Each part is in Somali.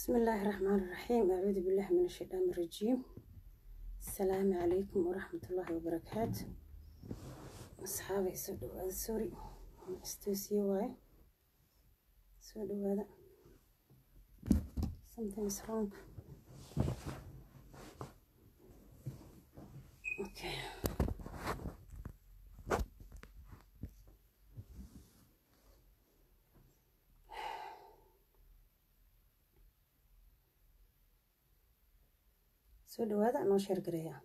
بسم الله الرحمن الرحيم أعوذ بالله من الشيطان الرجيم السلام عليكم ورحمة الله وبركاته أصحابي سودو هذا سوري استوسي واي سودو هذا something is wrong okay soo dhawaada noo sheer gareeya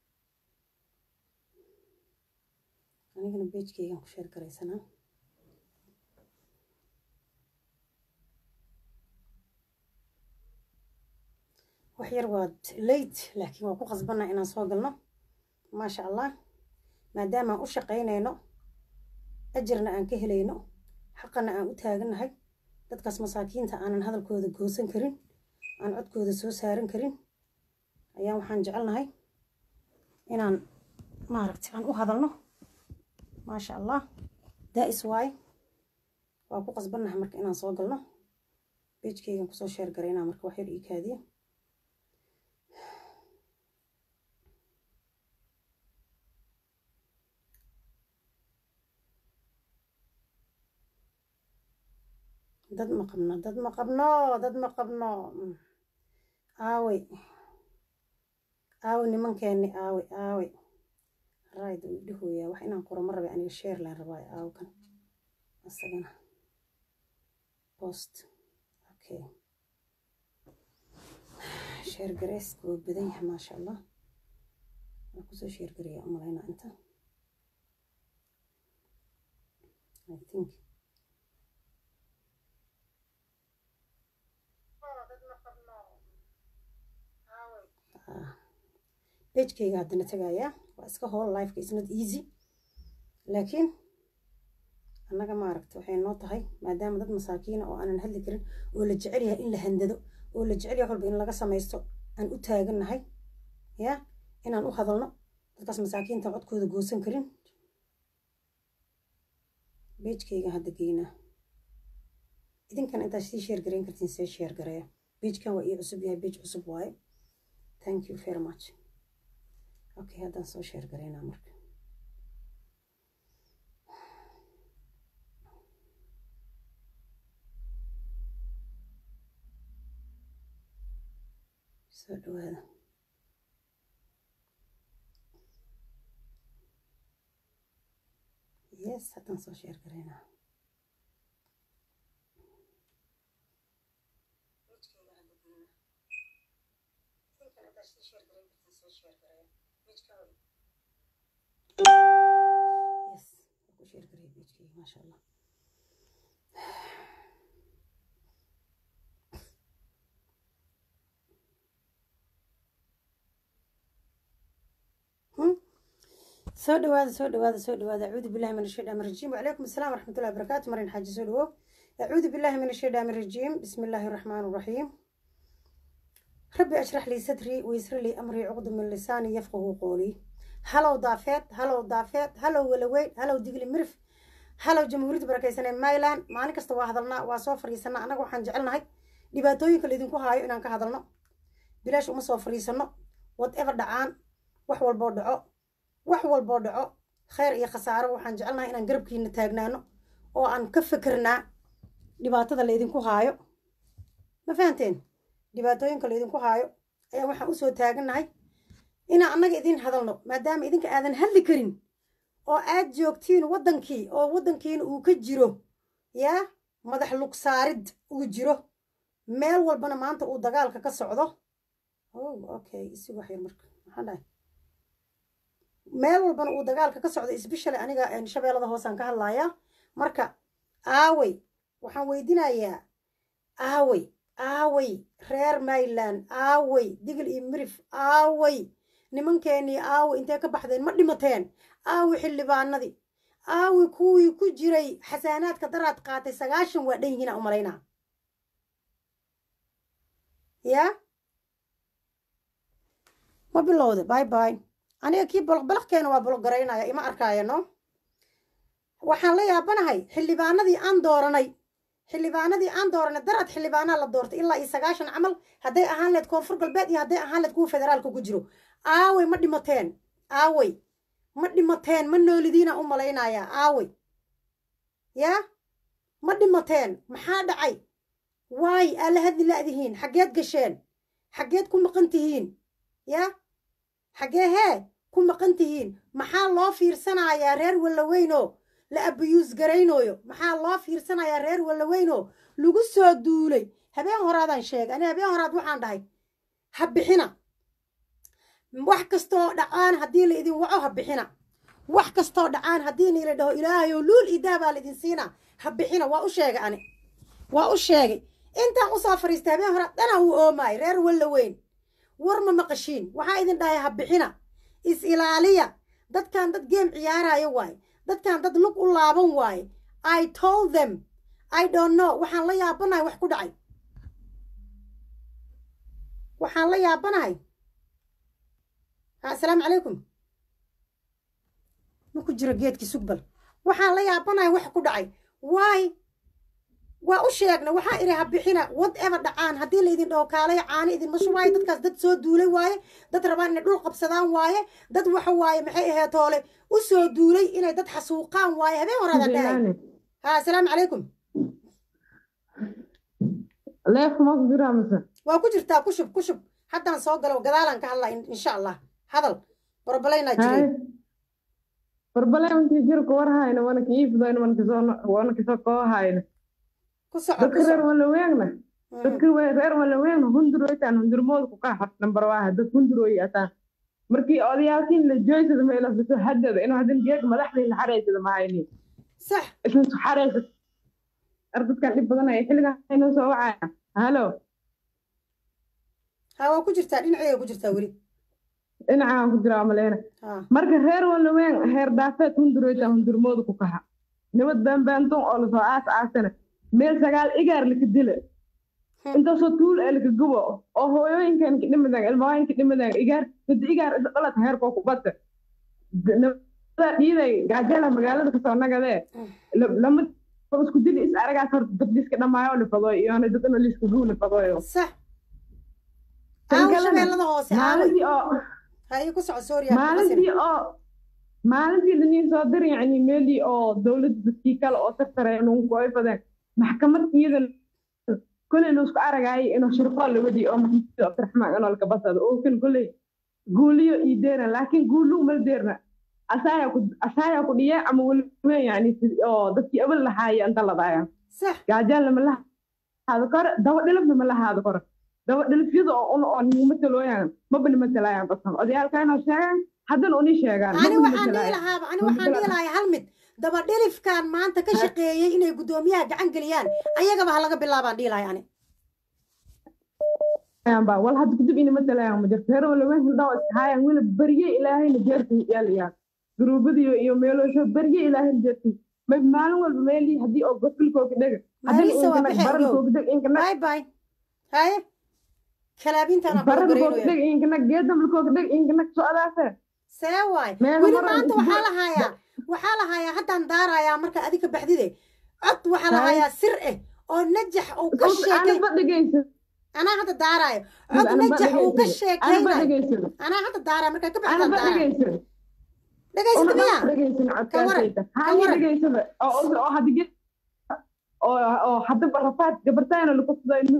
anigana beejkaygan ku sheer garaysanaa wax yar waa late laakiin waa ku qasbanaa inaan soo galno maasha allah maadaamaan u shaqaynayno ajarna aan ka helayno xaqana aan u taagannahay dadkaas masaakiinta aanan hadalkooda goosan karin aan codkooda soo saaran karin ayaan waxaan jecelnahay inaan maaragtay aan u hadalno maasha allah daa'is waay waa ku qasbannahay marka inaan soo galno beejkaygan kusoo sheer garaynaa marka wax yar ii kaadiya dad ma qabno dad ma qabno dad ma qabno aawey aawe nimankeeni aawe aawe rayd uu dhihooyaa wax inaan qoro ma rabay aniga sheer laan rabaayo aawkan asagana post okay sheer gareyska waa badan yahay maasha allah waa kusoo sheer gareeya umalaynaa inta i think bejkayga haddana tagayaa waa iska hool lifeka is not easy laakiin annaga maaragta waxay noo tahay maadaama dad masaakiina oo aanan hadli karin oo la jecel yahay in la handado oo la jecel yahay walba in laga samaysto aan u taagannahay ya inaan u hadalno dadkaas masaakiinta codkooda goosan karin bejkayga hadda geynaa idinkan intaad sii sheer garayn kartiin see sheer gareeya bejkan waa ii cusub yahay bej cusub waaye thank you very much okay haddaan soo sheer garaynaa marka soo dhawaada yes haddaan soo sheer garaynaa yes ku sheer garay bejkayga maasha allah soo dhawaada soo dhawaada soo dhawaada acuudu billahi min ashaytaan rajiim wacalaykum asalaam waraxmatullahi wabarakaatu marin xaaji soo dhawow acuudu billahi min ashaytaan rajiim bismi illaahi raxmaan raxiim rabbi ashrax lii sadrii waysri lii amrii cuqdu min lisaani yafqahu qoolii halow daafeed halow daafeed halow walaweyn halow digli mirif halow jamhuuriyadda barakaysanee mayland maalin kasta waa hadalnaa waa soo fadhiisanaa annaga waxaan jecelnahay dhibaatooyinka laydinku haayo inaan ka hadalno bilaash uma soo fadhiisanno whatever dhacaan wax walboo dhaco wax walboo dhaco khayr iyo khasaaro waxaan jecelnahay inaan garabkiina taagnaano oo aan ka fikirnaa dhibaatada laydinku haayo ma fahanteen dhibaatooyinka laydinku haayo ayaan waxaan usoo taagannahay inaan annaga idin hadalno maadaama idinka aadan hadli karin oo aad joogtiin waddankii oo waddankiina uu ka jiro yaa madax lugsaarid uu jiro meel walbana maanta uu dagaalka ka socdo oh okay isi wax yar marka maxaan dhahay meel walbana uu dagaalka ka socdo isbeshale aniga shabeellada hoosaan ka hadlayaa marka aawey waxaan weydinayaa aawey aawey reer mayland aawey digil iyo mirif aawey nimankeenii aawi intee ka baxdeen ma dhimateen aawi xildhibaanadii aawi kuwii ku jiray xasaanaadka daraad qaatay sagaashan waa dhan yihiina umalaynaa yaa ma bilowda bay bay aniga kii boloqboloqkeena waa bologgaraynaya ima arkaayo no waxaan la yaabanahay xildhibaanadii aan dooranay xildhibaanadii aan dooranay darad xildhibaanaa la doortay ilaa iyo sagaashan camal hadday ahaan leed koonfur galbeed iyo hadday ahaan leed kuwa federaalka ku jiro aawey ma dhimateen aawey ma dhimateen ma noolidiina u malaynayaa aawey yaa ma dhimateen maxaa dhacay waay aa la hadli la'dihiin xaggeed gasheen xaggeed ku maqan tihiin yaa xaggee hee ku maqan tihiin maxaa loo fiirsanayaa reer wallaweynoo la abiyuus garaynooyo maxaa loo fiirsanayaa reer wallaweynoo lagu soo duulay habeen horaadaan sheegay ani habeen horaad waxaan dhahay ha bixina wax kastoo dhacaan haddii la idin waco ha bixina wax kastoo dhacaan haddii niila dhaho ilaahayow luul idaa baa la idin siinaa ha bixina waa u sheegay ani waa u sheegay intaan usoo fariistay habeen horaad dhanaa uu oomaay reer wallaweyn war ma maqashiin waxaa idin dhahay ha bixina is ilaaliya dadkan dad geem ciyaaraayo waaye dadkan dad lug u laaban waaye i told them i don't know waxaan la yaabanahay wax ku dhacay waxaan la yaabanahay assalaamu calaykum ma ku jiro geedkii sugbal waxaan la yaabanahay wax ku dhacay waay waa u sheegna waxaa idhi ha bixina whatever dhacaan haddii la idin dhaho kaalay caani idinma shubaayo dadkaas dad soo duulay waaye dad rabaan inay dhul qabsadaan waaye dad waxa waaye maxay ahayd toole u soo duulay inay dad xasuuqaan waaye habeen horaada dhahay ha assalaamu calaykum leef ma ku jiraa mise waa ku jirtaa ku shub ku shub haddaan soo galo gadaalaan ka hadlaa insha allah hadal barbalaynaa jiray barbalayntii jirka war hayna wana ka iifdoyn wana kasoo koo hayna ku soco dadka reer walaweegna dadka reer walaweegna hunduroytaan hundurmooda ku kaxat nambar waaha dad hunduroy ataan markii odayaalkiin la jooysada meelafiso haddada inuu hadin geeg madaxdii la xareysada ma hayni sax isla su xareysa ar dadkan dhib badan ay xilligan inoo soo wacaya halo ha waa ku jirtaa dhinacayga ku jirtaa weli dhinacaan ku jiraa maleena marka reer walaween heer daafeed hunduroytaan hundurmooda ku kaxa nabad baanbaantun oo lasoo aas aasana meel sagaal igaar laka dila intaasoo tuul ee laka gubo oo hooyooyinkan ka dhimadaan ilmahooyinka dhimadaan igaar dad igaar isa dhalata heerkoo ku bata nabada dhiiday gaajala magaalada kasoo nagadee lama isku dili is aragaas horta dad liska dhamaayo lifadooy iyoona dad ina liska guu lifadooyo sax shabeellada hoose maalintii oo haye ku soco sooriya maalintii oo maalintii laniin soo dir yacni meelii oo dowladda dadkii kale oo tartareen unku ay fadeen maxkamad iyadan koley laisku aragaayay inuu shirqool lawadii oo maxamed cabdiraxmaan inoo laka basado oo kan koley guuliyo ii deeran laakiin guuluu mal deerna asaaya ku asaaya ku dhiye ama weliwen yani oo dadkii abal lahaaya inta ladaaya sax gaajaan lama lahaado karo daba dhilibna ma lahaado karo daba dhilifyada oo un oo nima talooyaan maba nima talaayaan basan odayaalka inoo sheegaan haddana uni sheegaan ani waxaan dhihi lahaaba ani waxaan dhihi lahay hal mid daba dhilifkan maanta ka shaqeeyey inay guddoomiyaha gacan geliyaan ayagaba ha laga bilaabaan dhihi lahay ani ba wal hadda kadib inima talaayaan ma jirto reer walaweyn hildhaw iskahaayaan weli berye ilaahayna jeertay yaalayaan guruubadiyo iyo meeloosho berye ilaahayna jeertay may maalin walba meelii haddii oo gofilkooga dhega barankoga dheg inkana bye bye haye kalaabintaan barankoga dheg inkana geedambalkooga dheg inkana socdaase see waay weli maanta waxaa la hayaa waxaa la hayaa haddaan daarayaa marka adika baxdide cod waxaa la hayaa sir eh oo najax uu ka sheekay dhegeysa anaa hadda daaraayo cod najax uu ka sheekaynayo anaa hadda daaraayo markaa ka baxdaan daaraayo dhegaysata miya oo hadaba rafaad gabartaana lakusuday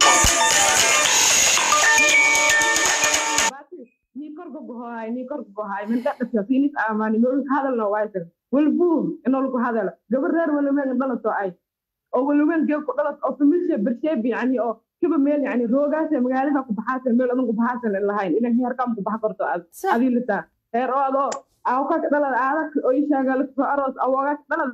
ni korka gohohay ni korka gohohay min dhadhasa sinis aamani ma ulka hadalna waaysan walbuum inoo lagu hadalo gabar reer walaweyn dhalato ay oo walaweyn geeg ku dhalat oo famisha bersheeb yani oo kiba meel yani roogaasa magaalada ku baxaasan meel adan ku baxaasan lahayn ina heerkam ku baxa karto adii litaa heer oo adoo awka dhalad aadak oo ishaaga lasoo aroos awooga dhalad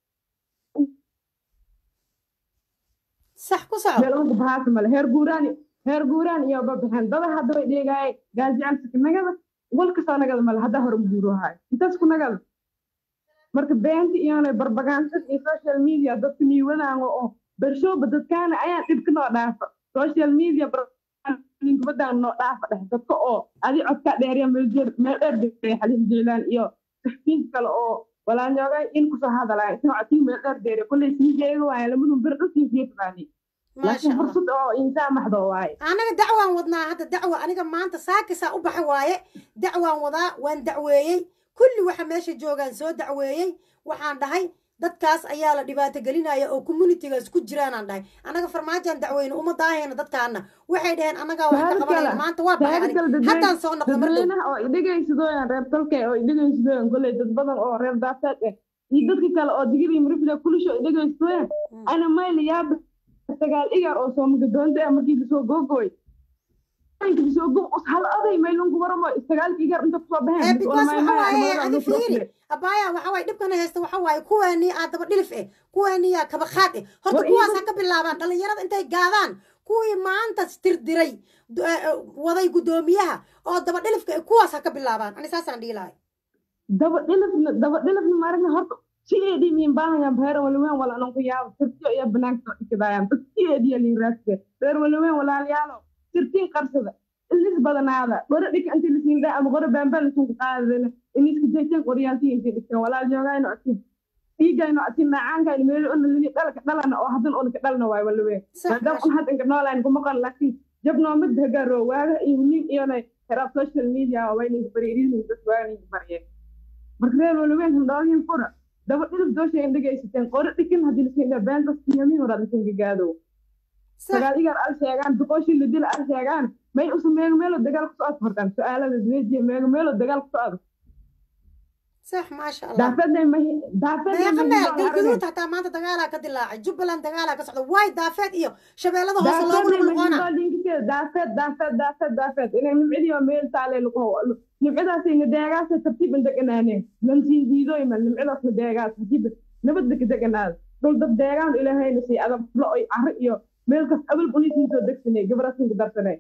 sax ku soco meel adan ku baxaasan male heer guuraani heer guuraan iyo babaxeen dada hadda way dheegaayeen gaasicanska nagada walkasoo nagada male hadda hore guuruhaay intaas ku nagada marka beenta iyona barbagaansad iyo social media dadka miiwadaanga oo bershooba dadkaana ayaa dhibka noo dhaafa social media kubadaan noo dhaafa dhex dadka oo adi codkaa dheerya meel dheer meel dheer degay xalin jeylaan iyo saxfiinta kale oo walaan joogay in kusoo hadalaa isna cotii meel dheer deere kulley sii jeega waaye lamadun bir dhulkii sii taqaani laakiin fursad oo insaan maxdo waaye anaga dacwaan wadnaa hadda dacwa aniga maanta saakisaa u baxay waaye dacwaan wadaa waan dacweeyey kulli waxa meesha joogaan soo dacweeyey waxaan dhahay dadkaas ayaa la dhibaato gelinaya oo communitygaas ku jiraanaan dhahay annaga farmaajaan dacweyne uma daahayna dadkaana waxay dhaheen annagaa wax ka qabanayna maanta waa baxay haddaan soo noqdo mar dadweynaha oo idhegaysadooyan reer tolke oo idhegaysadooyan kolley dad badan oo reer daafeed eh iyo dadka kale oo digiri mirifida kulisho idhegaysadooyan ana mayla yaaba sagaal igar oo soomagadoonta ah markii lasoo googooy lasoo go hal oday maylunku waramo sagaalka igar inta kusoo baxeen because waxa waaye adi fiiri abaya waxa waaye dhibkana haysta waxa waaye kuwaanii aa daba dhilif eh kuwaanii aa kabaqaad eh horta kuwaas ha ka bilaabaan dhalinyarada intay gaadaan kuwii maanta tirdiray waday guddoomiyaha oo daba dhilifka eh kuwaas ha ka bilaabaan ani saasaan dhihi lahay daba dhilifna daba dhilifna maaragna horta sideedii miin baahayaan beer walaweyn wala ananku yaabo sirtiyo iyo banaanka ikidayaan dad sideediya liiraaske beer walaweyn walaalayaalo sirtiin qarsada ilis badanaada gore dhika intii lasiin dhaa ama gore baambaa lasiin qaadadana iniska jayteen qoryaaltii intii dhigteen walaal joogayno atin dhiigayno atin nacaankaayno meelo ona lini dhalka dhalana oo hadan ona ka dhalna waay walaweyn maadaama un hadda inka noolayn kuma qan laakiin jabnoo mid hagaaro waaga iyo nin iyona heraab social media wayninka bariirihin dad waaninka baryeen marka reer walaweyn handhoogin fura daba dhilif dooshayn dhegaysateen qore dhikin haddii lasiin dhaa beentas yamiin horaad lasiin gagaadow sagaal igar al sheegaan duqooshii la dila al sheegaan may usa meego meelo dagaal ku socod hortaan su-aalada wejiya meego meelo dagaal ku socdo صح ما شاء الله daafadday mahi daafadday meeqa meel galgaduud hataa maanta dagaalaa ka dilaacay jubbaland dagaalaa ka socda waay daafeed iyo shabeellada hoose loogu noqnoqona daafeed daafeed daafeed daafeed inay nimcidiyo meel taale nimcidaasay nadeegaasa tartiib in deganaaneen lamsiin diidooyma nimcidaas nadeegaas hajiib nabadda ka deganaada dul dad deegaan ilaahayna sii adab lo oy carri iyo meel kas abal buniisii soo degsanay gabrasinka darsanay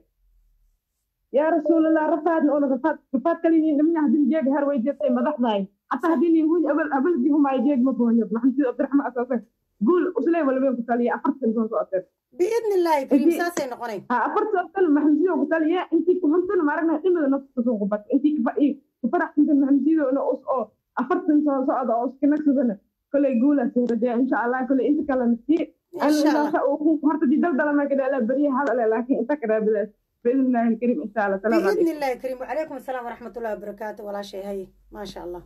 yaa rasuulallah rafaadna ona rafaad rafaad kaliniin dhimnya hadin jeega har way jirtay madaxdaay حتى هديني يقول قبل قبل دي هم عايزين ما بوني محمد عبد الرحمن اساسا قول اسلام ولا بين قتال افرت سنتون سؤال باذن الله كريم ساسي نقوني ها افرت سؤال محمد قتال يا انت كنت ما عرفنا دم نفس سوق بس انت كفايه كفرح انت محمد انا اس او افرت سنتون سؤال او كنك سنه كل يقول سيرجع ان شاء الله كل انت كلام نسي ان شاء الله هرت دي دلدله ما كده لا بريه هذا لكن انت كده بلاش باذن الله الكريم ان شاء الله سلام باذن الله الكريم وعليكم السلام ورحمه الله وبركاته ولا شيء هي ما شاء الله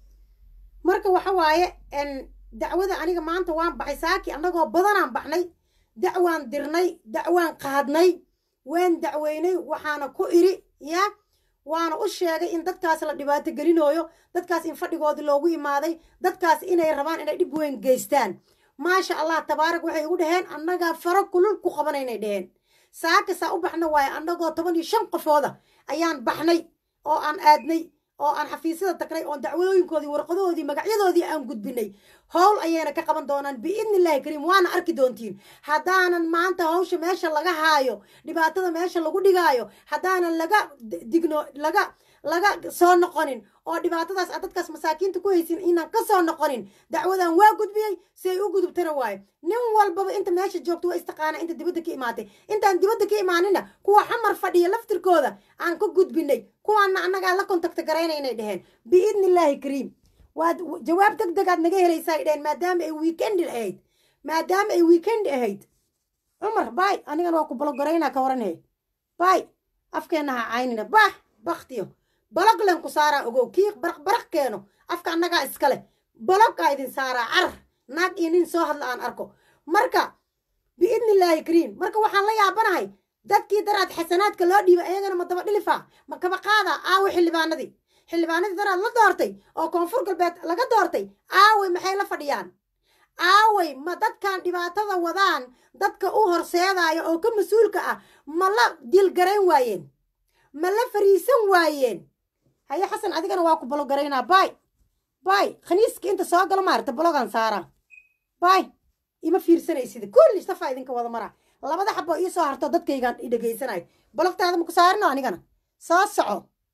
marka waxa waaye dacwada aniga maanta waan baxay saaki annagoo badanaan baxnay dacwaan dirnay dacwaan qaadnay waan dacweynay waxaana ku iri ya waana u sheegay in dadkaas la dhibaato gelinooyo dadkaas in fadhigoodii loogu imaaday dadkaas inay rabaan inay dhib weyn geystaan maasha allah tabaarak waxay igu dhaheen annagaa faro kulul ku qabanaynay dhaheen saakasaa u baxna waaye annagoo toban iyo shan qofooda ayaan baxnay oo aan aadnay oo aan xafiisyada tagnay oon dacwadooyinkoodii warqadoodii magacyadoodii aan gudbinay howl ayayna ka qaban doonaan biidni illaahi kariim waana arki doontiin haddaanan maanta hawsha meesha laga haayo dhibaatada meesha lagu dhigaayo haddaanan laga digno laga laga soo noqonin oo dhibaatadaas aad dadkaas masaakiinta ku haysin inaan ka soo noqonin dacwadan waa gudbiyey si ay u gudubtana waayo nin walbaba inta meesha joogto waa istiqaana inta dibadda ka imaatay intaan dibadda ka imaanina kuwa xamar fadhiya laftirkooda aan ka gudbinay kuwaana annagaa la kontakta garaynaynay dheheen biidni illaahi kariim waad jawaab deg degaad naga helaysaa ay dheheen maadaama ay weekendi ahayd maadaama ay weekendi ahayd cumar bay anigana waa ku balogaraynaa ka waranhe bay afkeenna ha caynina bah baktiyo balog len ku saaraa ogow kii baraq baraq keeno afka annagaa iskale balogkaa idin saaraa carar naag iyo nin soo hadla aan arko marka biidni illaahi kariim marka waxaan la yaabanahay dadkii daraad xasanaadka loo dhiibay ayagana ma daba dhilifaa ma kaba qaadaa aawe xildhibaanadii xildhibaanadii daraad la doortay oo koonfur galbeed laga doortay aawey maxay la fadhiyaan aawey ma dadkan dhibaatada wadaan dadka u horseedaya oo ka mas-uulka ah ma la dilgarayn waayeen ma la fariisan waayeen haye xasan adigana waa ku balogaraynaa bay bay khaniiska inta soo galo maarta balogan saaraa bay ima fiirsanaysid kulli safaa idinka wada maraa labada xabo ii soo harto dadkaygaan i dhegaysanayo balogtaada maku saarino anigana soo soco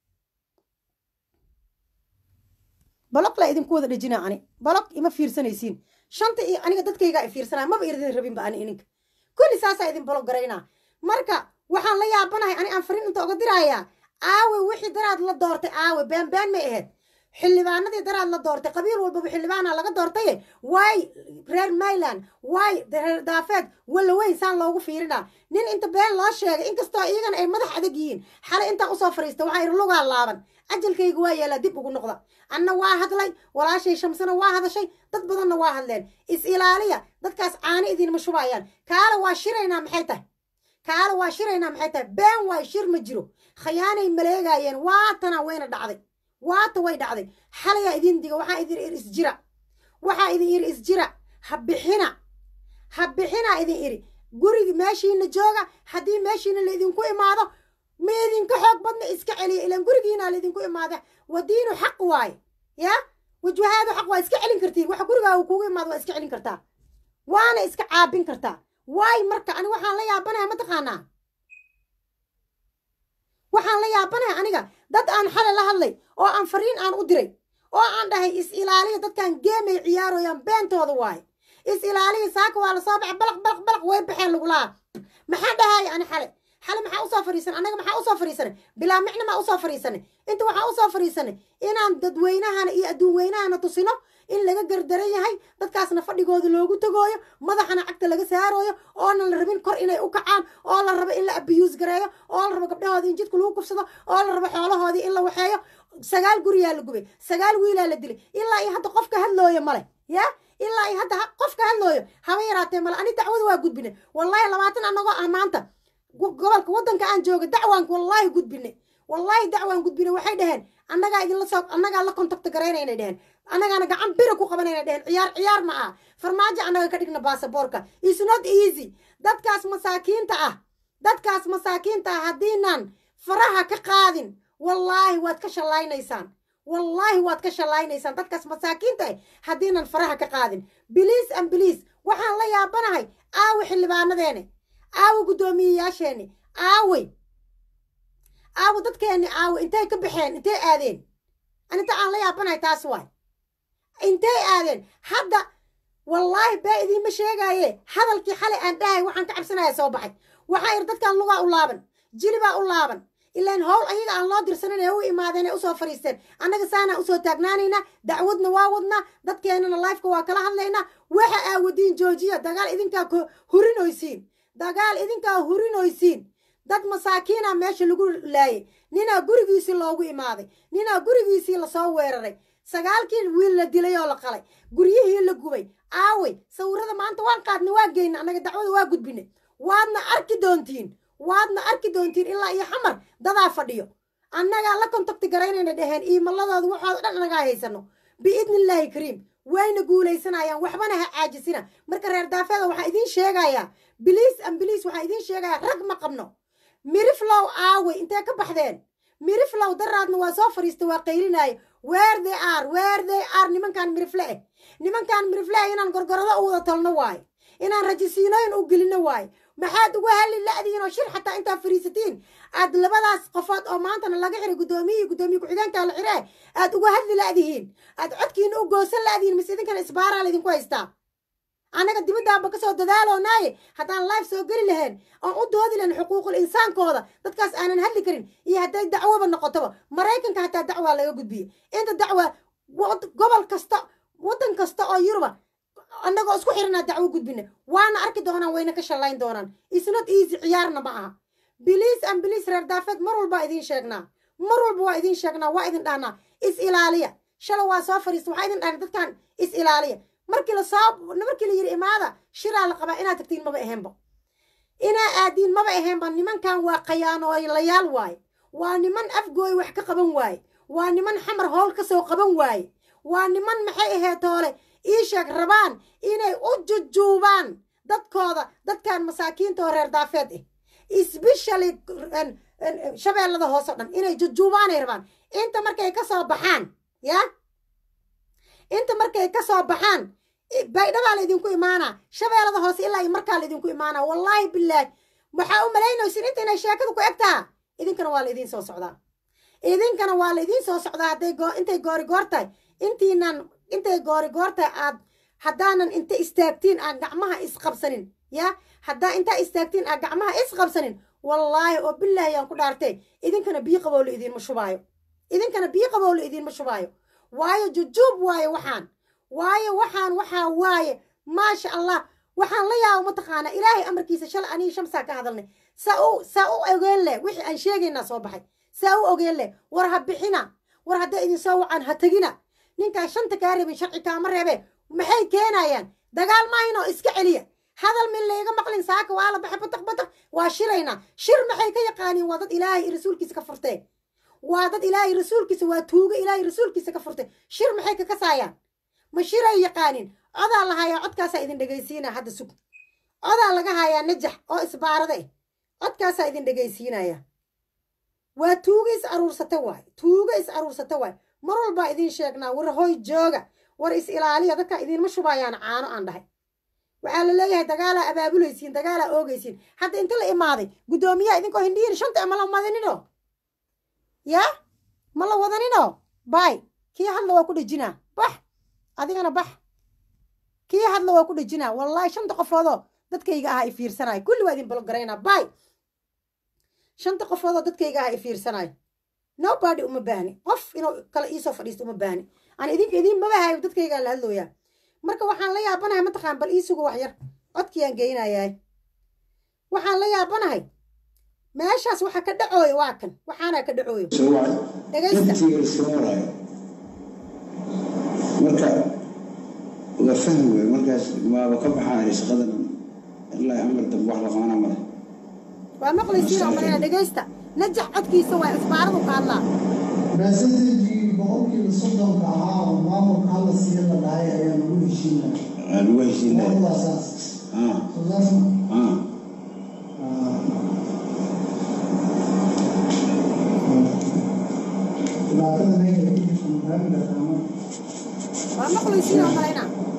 balog la idinku wada dhejina ani balog ima fiirsanaysiin shanta iyo aniga dadkaygaa i fiirsanaya maba irdin rabinba ani ininka kulli saasaa idin balog garaynaa marka waxaan la yaabanahay ani aan fariin inta oga dirayaa aawe wixii daraad la doortay aawe beenbeen may ahayd xildhibaanadii daraad la doortay qabiil walbaba xildhibaana laga doortaye waay reer mayland waay reer daafeed walla weyn saan loogu fiirinaa nin inta been loo sheegay inkastoo iyagana ay madax adag yihiin xalay intaa usoo fariista waxaa yidhi lugaa laaban ajalkayga waa yeelaa dib ugu noqda anna waa hadlay walaashay shamsana waa hadashay dad badanna waa hadleen is ilaaliya dadkaas caani idinma shubayaan kaala waa shiraynaa maxay tahay kaala waa shiraynaa maxay tahay been waa shir ma jiro khayaanay maleegaayeen waatana wayna dhacday waata way dhacday xalayaa idin diga waxaa idin iri isjira waxaa idin iri isjira ha bixina ha bixina idin iri gurigi meeshiina jooga haddii meeshiina laidinku imaado ma idinka xoog badna iska celiya ilaan gurigiina laidinku imaada wadiinu xaq waaye ya wajwahaadu xaq waa iska celin kartiin waxa gurigaaga kugu imaado waa iska celin kartaa waana iska caabin kartaa waay marka ani waxaan la yaabanahay mataqaanaa waxaan la yaabanahay aniga dad aan xale la hadlay oo aan fariin aan u diray oo aan dhahay is ilaaliya dadkan geemay ciyaarooyaan beentooda waaye is ilaaliya saaka waa lasoo baxay balaq balaq balaq way baxeen lagulaha maxaa dhahaya ani xale xale maxaa usoo fariisanay anaga maxaa usoo fariisanay bilaa micna maa usoo fariisanay inta waxaa usoo fariisanay inaan dadweynahana iyo adduun weynahana tusino in laga gardaran yahay dadkaasna fadhigooda loogu tagooyo madaxana cagta laga saarooyo oonan la rabin kor inay u kacaan oo la rabo in la abiyuus gareeyo oo la rabo gabdhahoodii in jidka lagu kufsado oo la rabo xoolahoodii in la waxeeyo sagaal guriyaa la gubay sagaal wiilaa la dilay ilaa iyo hadda qofka hadlooyo male ya ilaa iyo hadda qofka hadlooyo haba yaraatee male ani dacwada waa gudbine wallahi labaatan anagoo ah maanta gobolka waddanka aan jooga dacwaanka wallaahi gudbine wallaahi dacwaan gudbine waxay dhaheen annagaa idinla soo annagaa la contacta garaynaynay dheheen annagaana gacan bira ku qabanayna dheheen ciyaar ciyaar ma ah farmaajo annaga ka dhigna baasaboorka is not easy dadkaas masaakiinta ah dadkaas masaakiinta ah haddiinaan faraha ka qaadin wallaahi waad ka shallaynaysaan wallaahi waad ka shallaynaysaan dadkaas masaakiinta ah haddiinan faraha ka qaadin biliis an biliis waxaan la yaabanahay aawi xildhibaanadeene aawi guddoomiyeyaasheeni aawey aawo dadkeenni aawo intay ka baxeen intay aadeen aninta aan la yaabanahay taas waay intay aadeen hadda wallaahi bee idiinma sheegaaye hadalkii xalay aan dhahay waxaan ka cabsanaya soo baxay waxaa yidhi dadkan lugaa u laaban jilibaa u laaban ilaan howl ayaga aan loo dirsanin ee u imaadeen ee usoo fadhiisteen annaga saanaa usoo taagnaanaynaa dacwadna waa wadnaa dadkeennana lifeka waa kala hadlaynaa waxa aawadiin joojiya dagaal idinkaa hurinoysiin dagaal idinkaa hurinoysiin dad masaakiina meesha lagu laayay ninaa gurigiisii loogu imaaday ninaa gurigiisii lasoo weeraray sagaalkii wiil la dilay oo la qalay guryihii la gubay aawey sawirada maanta waan qaadnay waa geyna annaga dacwada waa gudbinay waadna arki doontiin waadna arki doontiin ilaa iyo xamar dadaa fadhiyo annagaa la contacti garaynayna dheheen iimaladooda waxooda dhan annagaa haysano biidni illaahi kariim wayna guulaysanayaan waxbana ha caajisina marka reer daafeeda waxaa idiin sheegayaa biliis an biliis waxaa idiin sheegayaa rag ma qabno miriflow aawey intee ka baxdeen miriflow daraadna waa soo fadhiista waa qaylinaayo weer they are weer they are nimankaan mirifle eh nimankaan mirifle eh inaan gorgorado u wada talno waayo inaan rajisiinooyin u gelino waayo maxaad uga halli la'diin oo shir xataa intaa fariisatiin aad labadaas qofood oo maantana laga xiray guddoomiyihi guddoomiye ku-xigeenkaa la xiree aad uga hadli la'dihiin aad codkiina u goosan la'dihiin mise idinkana isbaaraa laydinku haystaa annaga dibaddaanba ka soo dadaaloonaaye haddaan life soo geli lahayn oon u doodi lahayn xuquuqul insaankooda dadkaas aanan hadli karin iyo hadday dacwoba noqotoba maraykanka hataa dacwaa laga gudbiye inta dacwa gobol kasta waddan kasta oo yuruba annagoo isku xiranaa dacwo gudbina waana arki doonaan wayna ka shallayn doonaan isnot easy ciyaarna ma aha biliis an biliis reer daafeed mar walbaa idiin sheegnaa mar walba waa idiin sheegnaa waa idin dhahnaa is ilaaliya shala waa soo fadhiista waxaa idin dhahnay dadkan is ilaaliya markii lasoo markii la yidhi imaada shiraa la qabaa inaad tagtiin maba ahaynba inaa aadiin maba ahaynba nimankan waa khayaanooylayaal waaye waa niman afgooy wax ka qaban waaye waa niman xamar howl ka soo qaban waaye waa niman maxay ahayd toole ii sheeg rabaan inay u jujuubaan dadkooda dadkan masaakiinta oo reer daafeed ah isbeshally shabeellada hoose o dhan inay jujuubaanay rabaan inta markay ka soo baxaan ya inta markay ka soo baxaan baydhabaa laydinku imaanaa shabeellada hoose ilaa iyo markaa laydinku imaanaa wallaahi bilaahi waxaa u malaynaysin inta inay sheekada ku eg taha idinkana waa laydiin soo socdaa idinkana waa laydiin soo socdaa hadday intay goori goor tahay intiinan intay goori goor tahay aad haddaanan inta istaagtiin aan gacmaha isqabsanin ya haddaa intaa istaagtiin aan gacmaha isqabsanin wallaahi oo bilaahi aan ku dhaartay idinkana biyo qabowla idiinma shubaayo idinkana biyo qabowla idiinma shubaayo waayo jujuub waaye waxaan waayo waxaan waxaa waaye maasha allah waxaan la yaaba mataqaanaa ilaahay amarkiisa shalay aniga shamsaa ka hadalnay saa u saa u ogeen leh wixii aan sheegaynaa soo baxay saa u ogeen leh war ha bixina war hadday idin soo wacaan ha tegina ninkaan shanta kaa reebin sharci kaama reebe maxay keenayaan dagaal maahinoo iska celiya hadal min layga maqlin saaka waa la baxay bataq bataq waa shiraynaa shir maxay ka yaqaaniin waa dad ilaahay iyo rasuulkiisa ka furtee waa dad ilaahay rasuulkiisa waa tuuga ilaahay rasuulkiisa ka furtay shir maxay ka kasaayaan ma shiray yaqaanin codaa la hayaa codkaasaa idin dhegaysiinaya hadda sug codaa laga hayaa najax oo isbaarada eh codkaasaa idin dhegaysiinaya waa tuuga is aruursata waay tuuga is aruursata waay mar walbaa idin sheegnaa war hoy jooga war is ilaaliya dadka idinma shubayaan caano aan dhahay waxaa la leeyahay dagaalaa abaabulaysiin dagaalaa oogaysiin hadda inta la imaaday guddoomiyaha idinkoo hindhiyin shanta ma la madinino yaa ma la wadanino baay kii hadla waa ku dhejinaa bax adigana bax kii hadla waa ku dhejinaa wallaahi shanta qofoodoo dadkayga ahaa i fiirsanayo kulli waa idin balogaraynaa baay shanta qofoodoo dadkayga ahaa i fiirsanayo nobody uma baahni qof inuu kale iisoo fadhiisto uma baahni aan idinka idiin mabahayo dadkaygaa la hadlooyaa marka waxaan la yaabanahay mataqaan bal iisugu wax yar codkiyaan geynayaay waxaan la yaabanahay meeshaas waxa ka dhacooyo waa kan waxaana ka dhacooyo dhegaysta marka waa fahmi wey markaas maaba ka baxaan shaqadan ilaa amar dambe wax la qabanaa male waa maqlaysiin oo malena dhegaysta najax codkiisa waa isbaaradu ka hadlaa raasadejii boqolkiiba soddonka ahaa oo maamulka hala siiya la dhahay ayaa lagu heshiinaya waa lagu heshiinaya waa saas ah soo saas ma ah dhibaatada meesha ku jirta mafaami kartaa ma waa maqlaysiin oo malena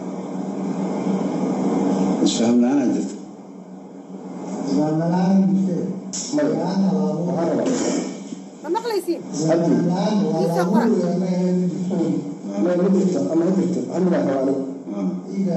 isfaham la-aanaa jirta isbaalmalaan jirte laan halaabo ma maqlaysiin isbaalmalaan waa Isa qora. laabuya ma ahayn jirto ah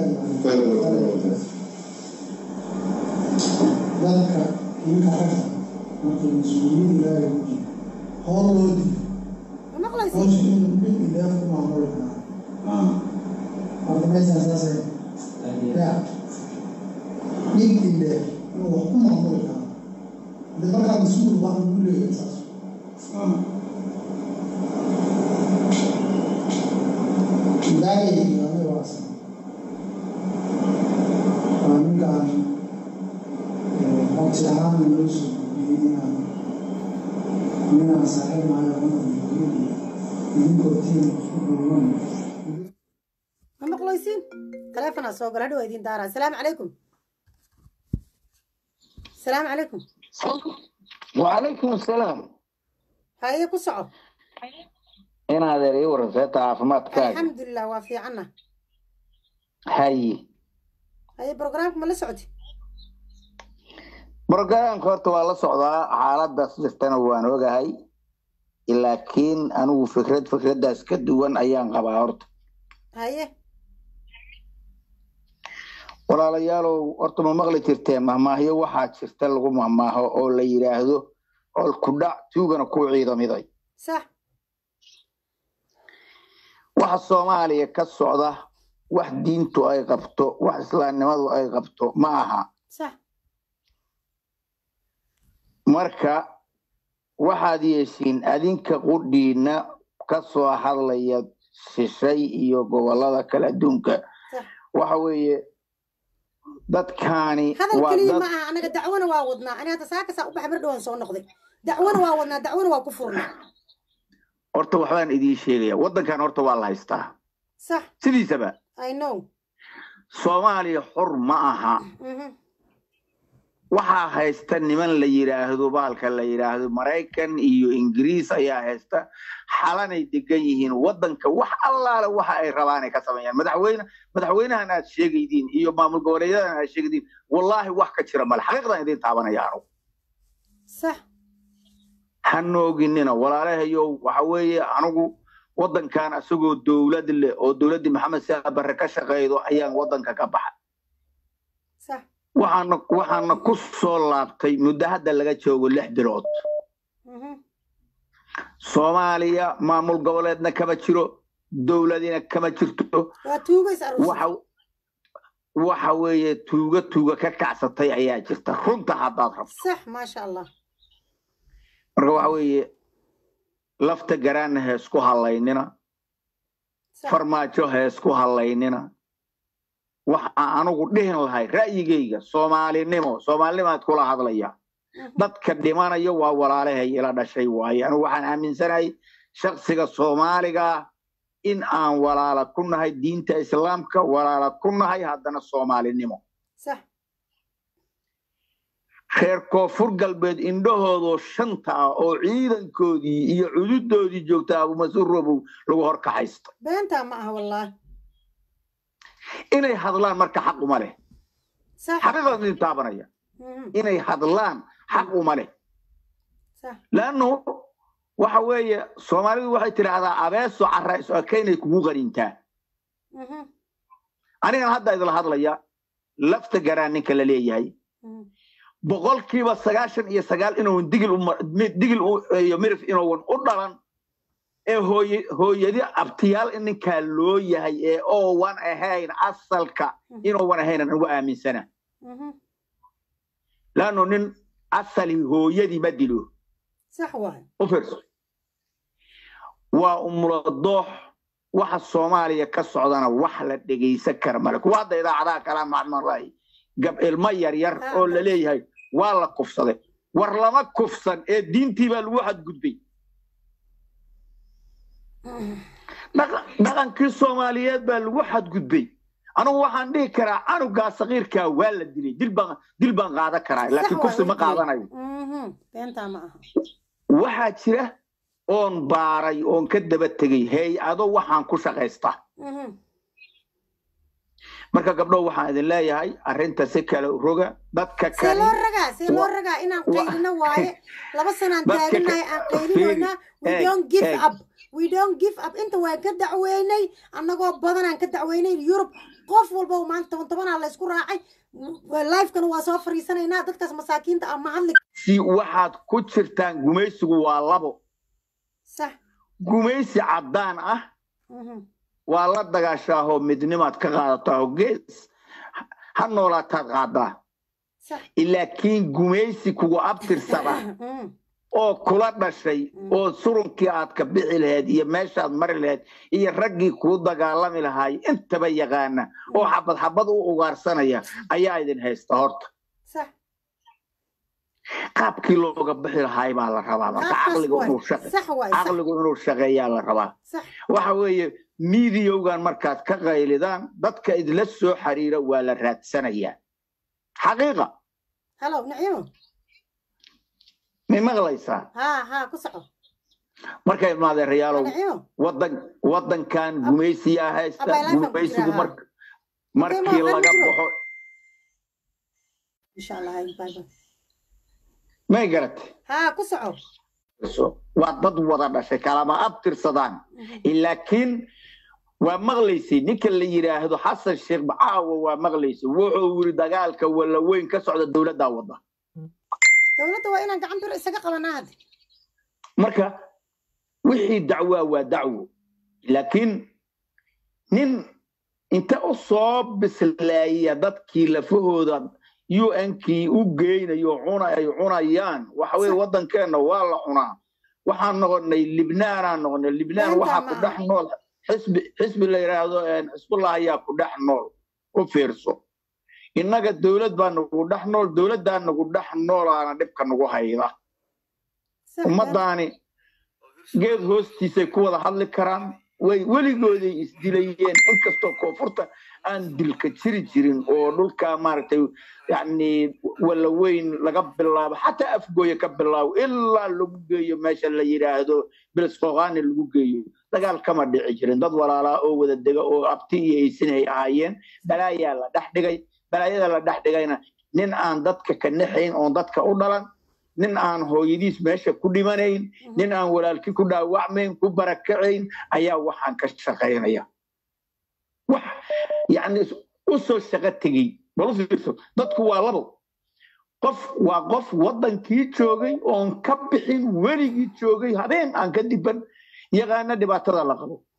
dadka ninka ragga markay mas-uuliyad ilaahay ku jiro hool loo diido ma maqlaysiin howsha inuu bil ilaah ku maamuli karaa ah marka meeshaan saasay ya nin ilaah inuu wax ku maamuli karaa de markaa mas-uul baa lagu leeyahay saas ah ilaahayga aniga waa san waa ninkaan codsi ahaan loo soo gudbiyey inaan ninaan saaxiib maayo una idinkoo tiim isku duuban ma maqlaysiin taleefonaa soo gala hadhow idin daaraa asalaamu calaykum asalaamu calaykum وعليكم السلام haye ku soco إن هذا ري ورثة عافمات كاج alxamdulilah waa fiicanna هاي haye brograamka ma la socoti برنامج horta waa la socdaa xaaladaas jirtana waan ogahay laakiin anigu fikrad fikradaas ka duwan ayaan qabaa horta haye walaalayaalow horta ma maqli jirteen mahmaahyo waxaa jirta lagu mahmaaho oo la yidhaahdo ol ku dhac tuugana ku ciidamiday sax waxa soomaaliya ka socda wax diintu ay qabto wax islaamnimadu ay qabto ma aha sax marka waxaad yeeshiin adinka qudhiina ka soo hadlaya shishay iyo gobolada kale adduunka sax waxa weeye dadkaani hadal waa keliya dad ma aha anaga dacwona waa wadnaa ani hadda saakasaa u baxay mar dhowaan soo noqday dacwona waa wadnaa dacwona waa ku furnaa horta waxbaan idiin sheegaya waddankan horta waa la haystaa sax sidiisaba i know soomaaliya xor ma aha mhm waxaa haysta niman la yidhaahdo baalka la yidhaahdo maraykan iyo ingiriis ayaa haysta xalanay degan yihiin waddanka wax allaale waxa ay rabaan ay ka sameeyaan madaxweyne madaxweynahan aad sheegaydiin iyo maamul goboleeyadan aad sheegaydiin wallaahi wax ka jira male xaqiiqdan idiin taabanaya anugu sax ha nooginina walaalahayow waxa weeye anigu waddankan isagoo dowlad leh oo dowladdii maxamed siyaad barre ka shaqeydo ayaan waddanka ka baxa sax waxaana waxaana ku soo laabtay muddo hadda laga joogo lix bilood mhm soomaaliya maamul goboleedna kama jiro dowladina kama jirto waa tuugo is aruursan waxa waxa weeye tuuga tuuga ka kacsatay ayaa jirta runta haddaad rabto sax maasha allah marka waxa weeye lafta garaana ha isku hallaynina sax farmaajo ha isku hallaynina waxa anigu dhihin lahay ra'yigayga soomaalinimo soomaalinimaad kula hadlaya Mhm. dadka dhimanaya waa walaalahay ila dhashay waaye anigu waxaan aaminsanahay shaksiga soomaaliga ah in aan walaala ku nahay diinta islaamka walaala ku nahay haddana soomaalinimo sax reer koonfur galbeed indhahoodoo shanta ah oo ciidankoodii iyo cududoodii joogta abumasuur robow lagu horkaxaysto beentaa ma aha wallaahi inay hadlaan marka xaq uma leh sax xaqiiqaas idin taabanaya Mhm. inay hadlaan xaq uma leh sax laannu waxa weeye soomaalidu waxay tidhaahdaa abeeso carra is ekaynay kugu qanintaa Mhm. anigan hadda idila hadlaya lafta garaan ninka la leeyahay Mhm. boqolkiiba sagaashan iyo sagaal inuun digil uma- mi- digil u- iyo mirif inuun u dhalan ee hooye hooyadi abtiyaal in ninkaa loo yahay ee oowan ahayn asalka inuuwan ahaynan ugu aaminsana Mhm. laannu nin asali hooyadii ma dilo sax waay u fiirso waa umuladoox waxa soomaaliya ka socdana wax la dhegaysan kara male kuwa hadda idaacadaha kala macmalahay gab ilmo yaryar Ah, oo la leeyahay waa la kufsaday war lama kufsan ee diintii baa lagu xadgudbay Dhaqa- dhaqankii soomaaliyeed baa lagu xadgudbay anigu waxaan dhihi karaa canugaa sakiirkaa waa la dilay dil baan dil baan qaadan karaa Sax laakiin waay, kufsi ma way dilay. qaadanayo Mhm. beentaa ma aha waxaa jira oon baaray oon ka daba tegey hay-ado waxaan ku shaqaystaa Mhm. marka gabdho waxaan idin leeyahay arrinta si kale u roga dadka see loo kale ragaa see loo wa- ragaa inaan wa- qaylino waaye laba sanaan Dadka ka- taaganahay aan qaylinoynaa we eeg, don't give eeg. up we don't give up inta waan ka dacweynay annagoo badanaan ka dacweynay yurub qof walba maanta toban tobanaa laysku raacay lifekana waa soo fariisanaynaa dadkaas masaakiinta ah ma hadli si waxaad ku jirtaan gumaysigu waa labo sax gumaysi caddaan ah Mhm. waa la dagaashaahoo midnimaad ka qaadataa gees ha noolaataad qaadaa sax laakiin gumaysi kugu abtirsada Mhm. oo kula dhashay Mm. oo surunkii aad ka bixi lahayd iyo meeshaad mari lahayd iyo raggii kuu dagaalami lahaay intaba yaqaana oo xabad xabad u ugaarsanaya ayaa idin haysta horta sax qaabkii looga bixi lahaay baa la rabaa marka Qaabkaas caqligu waay. inuu shaqe sax waay sax caqligu inuu shaqeeyaa la rabaa sax waxa weeye miidiyowgan markaad ka qaylidaan dadka idla soo xiriira waa la raadsanayaa xaqiiqa halo nacimo may maqlaysaa haa haa ku soco markay maadeerayaalow nacimo wadan wadankan gumaysiyaa haysta Abay life aan ku gumaysigu jiraa, mar markii ma laga jiro. baxo insha allah hay bye bye may garatay haa ku soco waa dad wada dhashay kalama abtirsadaan laakiin waa maqlaysay ninka la yidhaahdo xasan sheekh caawa waa maqlaysay wuxuu yiri dagaalka walla weyn ka socda dowladdaa wada dowladda waa inaan gacan bir isaga qabanaa hadda marka wixii dacwaa waa dacwo laakiin nin inta u soo bislaaya dadkii lafahooda un-kii u geynayo cuna ay cunayaan waxa weye waddankeenna waa la cunaa waxaan noqonay libnaanaan noqonay libnaan Beenta waxaa ku maaha. dhex nool xisbi xisbi la yidhaahdo xisbullah ayaa ku dhex nool u fiirso innaga dowlad baa nagu dhex nool dowladdaa nagu dhex noolaana dhibka nagu hayda Sax, ummadaani geed hoostiisay ku wada hadli karaan way weligooday isdilayeen inkastoo koonfurta aan dilka jiri jirin oo dhulka maaragtay yani walla weyn laga bilaabo xataa afgooya ka bilaabo ilaa lagu geeyo meesha la yidhaahdo bilisqoqaani lagu geeyo dagaal kama dhici jirin dad walaalaa oo wada dega oo abti iyo aysin ay ahaayeen balaayaa la dhex dhigay balaayada la dhex dhigayna nin aan dadka ka naxayn oon dadka u dhalan nin aan hooyadiis meesha ku dhimanayn nin aan walaalkii ku dhaawacmayn ku barakacayn ayaa waxaan ka shaqaynaya wax yani u soo shaqo tegey bal u fiirso dadku waa labo qof waa qof waddankii joogay oon ka bixin weligii joogay habeen aan ka diban yaqaana dhibaatada la qabo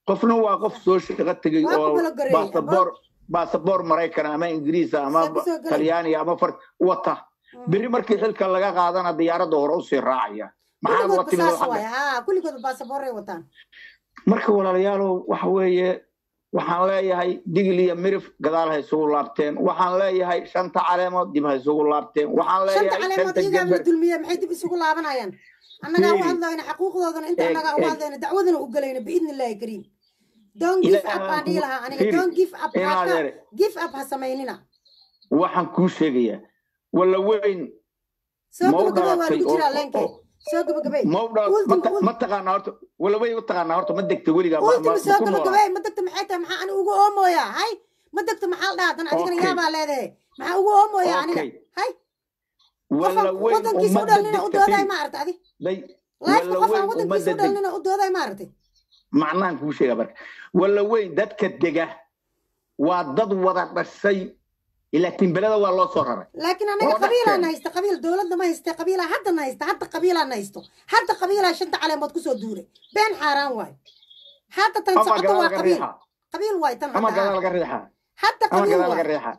qofna waa qof soo shaqo tegey Waa ku oo kala gareeyey, baasaboor baasaboor maraykan ama ingiriisa ama Saa kusoo galay. talyaaniga ama far wata berri markii xilka laga qaadana diyaaradda hore usii raacaya maxaad kulligoodba watimid saas waay haa kulligoodba baasaboorray wataan marka walaalayaalow waxa weeye waxaan leeyahay digil iyo mirif gadaal ha isugu laabteen waxaan leeyahay shanta caleemood dib ha isugu laabteen waxaan shanta leeyahay caleemood shanta iyagaa la jeber dulmiye maxay dib isugu laabanayaan annagaa u Fiiri. hadlayna xaquuqdoodana inta Eeg, annagaa u eeg. hadlayna dacwadana u gelayna biidni illaahi kariim don't give Ilaahay up aan dhihi lahaa aniga fiiri. don't give up Inaad haka ere. give up ha samaynina waxaan kuu sheegayaa walla weyn soo ma u gabagabay waa dhalatay lagu jiraa oo- leenkay oo- soo gabagabay ma u dhala- Ultima, ma ta- ul- ma taqaanaa horta walla weyn ma taqaanaa horta ma degta weligaa ma- ma- ultima ma soo ku noolaa gabagabay ma degta maxay tahay maxaa ani ugu oomooya hay ma degta maxaa la dhahaa dan adigana Okay. yaabaa leedahay maxaa ugu oomooya aniga Okay. hay walla qofan weyn wadankiisa u ummadda dhalnina u dooday degtatay ma aragta adi day laifka walla qofan weyn wadankiisa ummadda u deg dhalnina u dooday ma aragtay macnahan kuu sheega marka walla weyn dadka dega waa dad wada dhashay laakiin beleda waa loo soo raray laakiin anaga Oo qabiilaan dhexkeena. haysta qabiil dowladda ma haysta qabiilaa haddana haysta hadda qabiilaan haysto hadda qabiilaa shanta caleemood kusoo duulay been xaaraan waay hadda tan ama socoto gadaal waa laga qabiil riixa qabiil waay tan ama hadda gadaal haa. laga riixa hadda ama qabiil gadaal laga waay riixa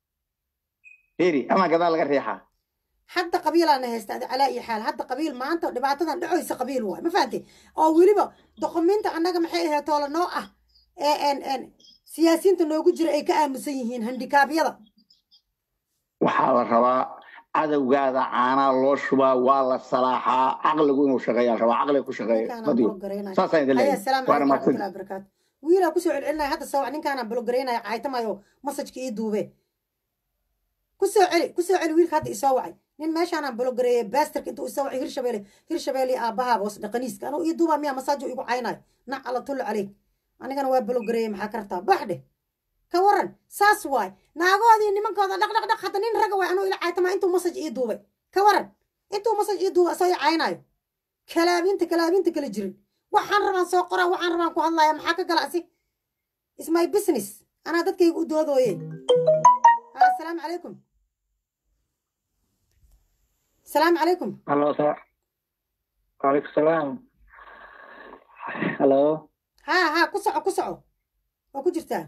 heri ama gadaal laga riixa hadda qabiilaana haysta adi calaa iyo xaal hadda qabiil maanta dhibaatadan dhacoysa qabiil waay ma fahamtay oo weliba doqominta annaga maxay ahayd toola noo ah ee en en siyaasiyiinta noogu jira ay ka aamusan yihiin handikaabyada waxaa la rabaa cadowgaada caanaa loo shubaa waa la salaaxaa caqligu inuu shaqeeyaa la rabaa caqliga ku shaqeeya ninkaanaan madiyo bologareynaya saasaan idin haya leeyahay asalaamu waana calaykum mahadsan waraxmatullahi wabarakaatu wiilaa kusoo celcelinaya hadda soo wac ninkaanaan bologareynaya caaytamayo masajka ii duube kusoo celi kusoo celi wiilka hadda isoo wacay nin meeshaanaan bologareeyay baastarka intuu isoo wacay hirshabeele hirshabeele aabbahaa boos dhaqaniiska anuu ii duubaa miyaa masaajo igu caynayo nac alla tullu caleyk anigana waa bologareeyay maxaa ka rabtaa bax dheh ka waran saas waay naagoodii nimankooda dhaq dhaq dhaq hadda nin raga waay anuu ila caaytamaa intuu masaj ii duubay ka waran intuu masaj ii duubay asoo ii caynayo kalaabinta kalaabinta kala jirin waxaan rabaan soo qoraa waxaan rabaan ku hadlaya maxaa ka gala asi is my business anaa dadkayga u doodooye Ah, asalaamu calaykum asalaamu calaykum Halo, Sa. Waalaikumsalam. Halo. haa haa ku soco ku soco waa ku jirtaa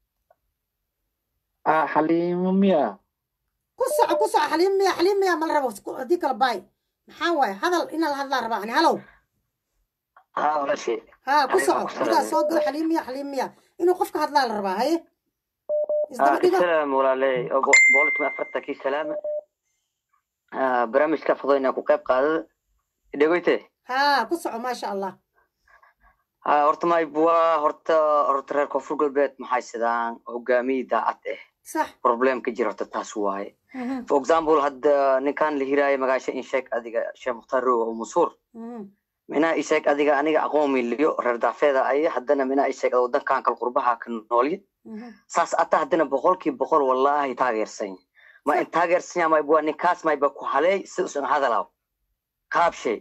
Ah, Halim Mia. ku soco ku soco xaliim miya xaliim miya mala rabo ku- haddii kala baay maxaa waaye hadal inaa la hadlaa rabaa ani halow Ah, wala shay. haa ku Xaliim soco waa ku markaa salaamay. soo galo xaliim miya xaliim miya inuu qofka hadlaa la rabaa haye isdaba Ah, dhigo السلام walaalay. Oo boqolkiiba afartankii salaam. Ah, barnaamijka fadhiyna ku qayb qaadada. Dhagoyte. haa ku soco maasha allah Ah, horta may bua horta horta reer koonfur galbeed maxay sidaan hogaamiye daacad eh. sax Problem ka jira horta taas waaye. For example, hadda ninkan la hiraayo magaasha in sheeg adiga Sheekh Mukhtar Rowe oo Musuur. Mhm. minaa isheeg adiga aniga aqoon miliyo reer daafeeda ay haddana minaa isheeg wadankan kal qurbaha ka noolye Mhm. saas ata haddana boqolkii boqol wallaahi taageersan ma in taageersan yahay mayba ninkaas mayba ku haleey si usan hadalaw qaabshay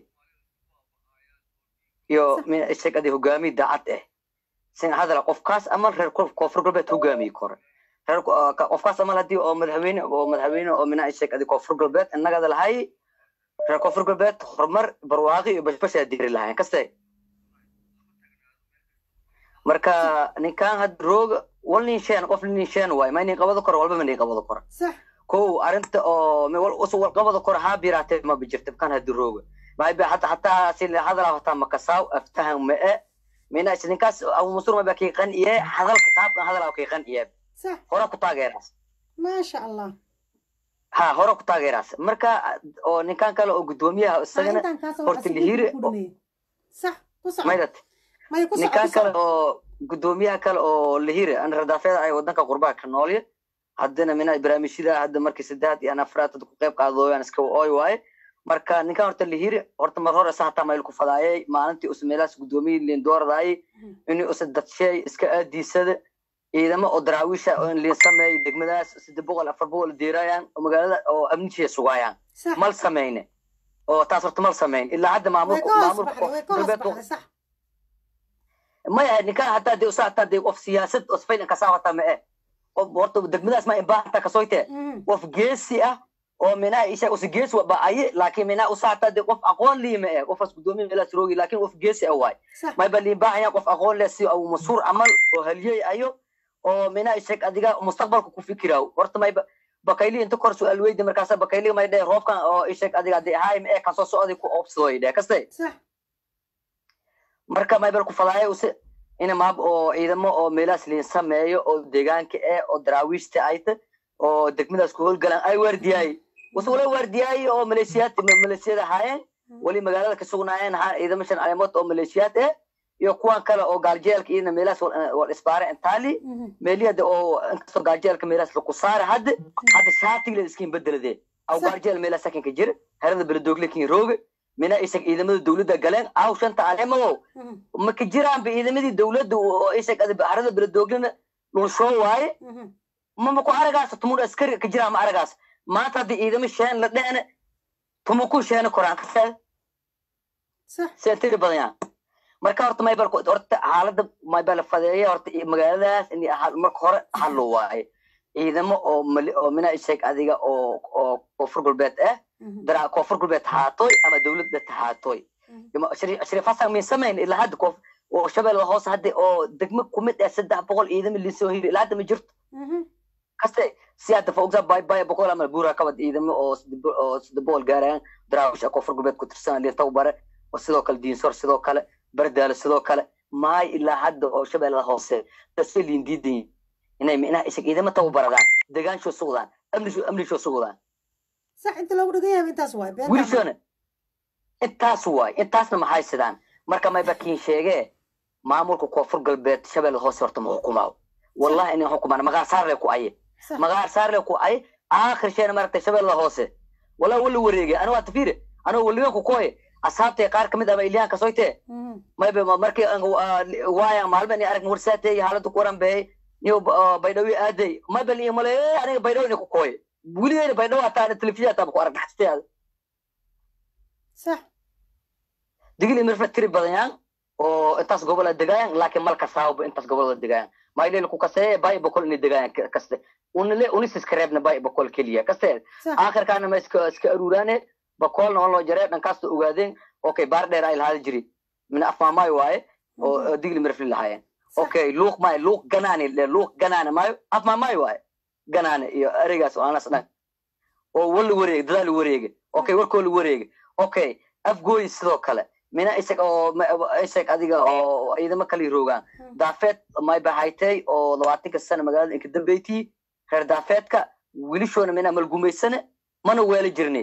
iyo mina isheeg adiga hogaamiye daacad eh sin hadala qofkaas amal reer kof- koonfur galbeed hogaamiye kore reer ko- ah, ka- qofkaas amal haddii oo madaxweyne oo madaxweyne oo minaa isheeg adiga koonfur galbeed innagada lahay reer koonfur galbeed horumar barwaaqi iyo bashbashaa diri lahayn kaste marka ninkan had rooga wal nin sheen qof nin sheen waay ma nin qabado koro walba ma nin qabado koro sax kow arinta oo ma wal usu wal qabado koro haa biraatee ma bijirta kan had rooga ma ba hatta hatta si la hadala hatta makasaw aftahan ma e mina is ninkaas abu musur ma ba kii qan iye hadalka qaabka hadala kii qan iye sax hore ku taageeras maasha allah ha hore ku taageeras marka oo ninkan kale oo gudoomiyaha haa isagana intaan kaasoo horta wacay si lihiire- ku dhameeyey sax ku soco maydat maya ku soco ninkan ku kale soco oo gudoomiyaha kale oo lahire an radaafeeda ay wadanka qurbaha ka noolye haddana mina barnaamijyada hadda markii saddexaad iyo afraad hadda ku qayb qaadooyaan iska ooy waaye marka ninkan horta lahire horta mar hore sa hataa mayl ku fadaayay maalintii usa meelahaas gudoomiye liin dooradayay inuu usa dadsheey iska aadiisada ciidamo oo daraawiisha oo in liin sameeyay degmadaas saddex boqol afar boqol diirayaan oo magaalada oo amnijiya sugaayaan sax mal sameyne oo taas horta mal sameyn ilaa hadda way maamulka ka hoos maamulka baxday way ka hoos galbeed baxday sax maya ninkan hataa dee usa hataa dee qof siyaasad oo spain kasaa hataa ma eh qof horta degmadaas ma imbaa hataa kasoyte Mhm. qof geesi ah oo minaa isha usi gees ba aye laakiin minaa usaata de qof aqoon liima eh qofas gudoomiya meelaas roogi laakiin qof geesi ah waay صح mayba liin baahaya qof aqoon leh si uu masuur amal oo haliyey ayo oo minaa isheg adiga mustaqbalka ku fikiraaw horta mayba bakayli inta kor su-aal weydi markaasa bakayli may dheh roobkan oo isheg adiga de haim ee kan soo socday ku oobsadoy dheh kaste صح marka maybal ku fadaayo use ina maab oo ciidamo oo meelaas liin sameeyo oo deegaanka eh oo daraawiishta ayta oo degmadaas ku howlgalaan ay waardiyaay wase wala waardiyaay oo maleeshiyaad maleeshiyada ahaayeen weli magaalada ka sugnaayeen ahaa ciidamo shan caleemood oo maleeshiyaad eh iyo kuwan kale oo gaaljeelka iyana meelaas wal isbaare intaali meeliyada oo inkastoo gaaljeelka meelaas laku saara hadda hadda shaatigla iskiin bedelade aw gaaljeel meelaas sakinka jira herada beledoogle kin rooge mina isag ciidamada dowladda galeen aw shanta caleemadow ma ka jiraanba ciidamadii dowladda oo isag harada beledooglena dhulshoo waaye mama ku aragaas tumur askari ka jiraa ma aragaas maanta haddii ciidamo sheen la dhehne tuma ku sheene koraan kasee صح seentiri badan yaa marka horta maybal horta xaaladda maybal fadeeya horta magaaladaas in marka hore hallo waaye ciidamo oo mali oo mina isheeg adiga oo oo koonfur galbeed ah dara koonfur galbeed haatoy ama dowladda tahaatoy shariif hasan min samayn ilaa hadda koof oo shabeelle hoose hadda oo degmo kumid ah saddex boqol ciidamo liisoo hiri ilaa hadda ma jirto kaste si hadda faogsa bay bay boqol ama buura kabad ciidamo oo oo saddex boqol gaarayaan daraawisha koonfur galbeed ku tirsan liinta bare oo sidoo kale diinsor sidoo kale bardaalo sidoo kale maay ilaa hadda oo shabeellada hoose dadse liin diidan inay inaa isag ciidamo tababaradaan degaanshoo sugdaan amnishoo amnishoo sugdaan صح انت لو دقيقة انت سواي wiilshona intaas waay intaasna maxay sidaan marka mayba kiin sheegee maamulka koonfur galbeed shabeellada hoose horta ma xukumaaw wallahi inay xukumaan magaar saarle ku aye صح magaar saarle ku aye aakhir sheena maaragtay shabeellada hoose walaa wala wareege anigu waa tafiire anigu waliganku kooye asxaabtay qaar kamid ah ilyahan kasoytee maybe markii waaya maalmen arag warsaatay xaaladda ku waran beey niyo baydhawi aaday maybe iyo male aniga baydhawi ku kooye weligeyna baydhawi hataa telefishin hataa ku arag dhaxtay صح digil imirfa tiri badanyaan oo intaas gobola degaayaan laakiin malka saawba intaas gobolada degaayaan mayleel ku kasee bay bokol inay degaayaan kaste unile unisis kareebna bay bokol keliya kaste صح aakhirkaana ma iska iska aruuraane bokolna on loo jaree dhankaasta ogaadeen okay baar dheer ay lahaada jiri min afmaamaayo waaye oo digli mirfli lahaayeen okay luuq maayo luuq ganaani le luuq ganaane maayo afmaamaayo waaye ganaane iyo ereygaas oo anas dhan oo wala wareege dadaal wareege okay warkoo la wareege okay afgooyi sidoo kale mina isag oo isag adiga oo ciidamo kala roogaan daafeed may bahaytay oo labaatanka sana magaalada inka dambeytii reer daafeedka wilishoona mina malgumaysane mana weela jirne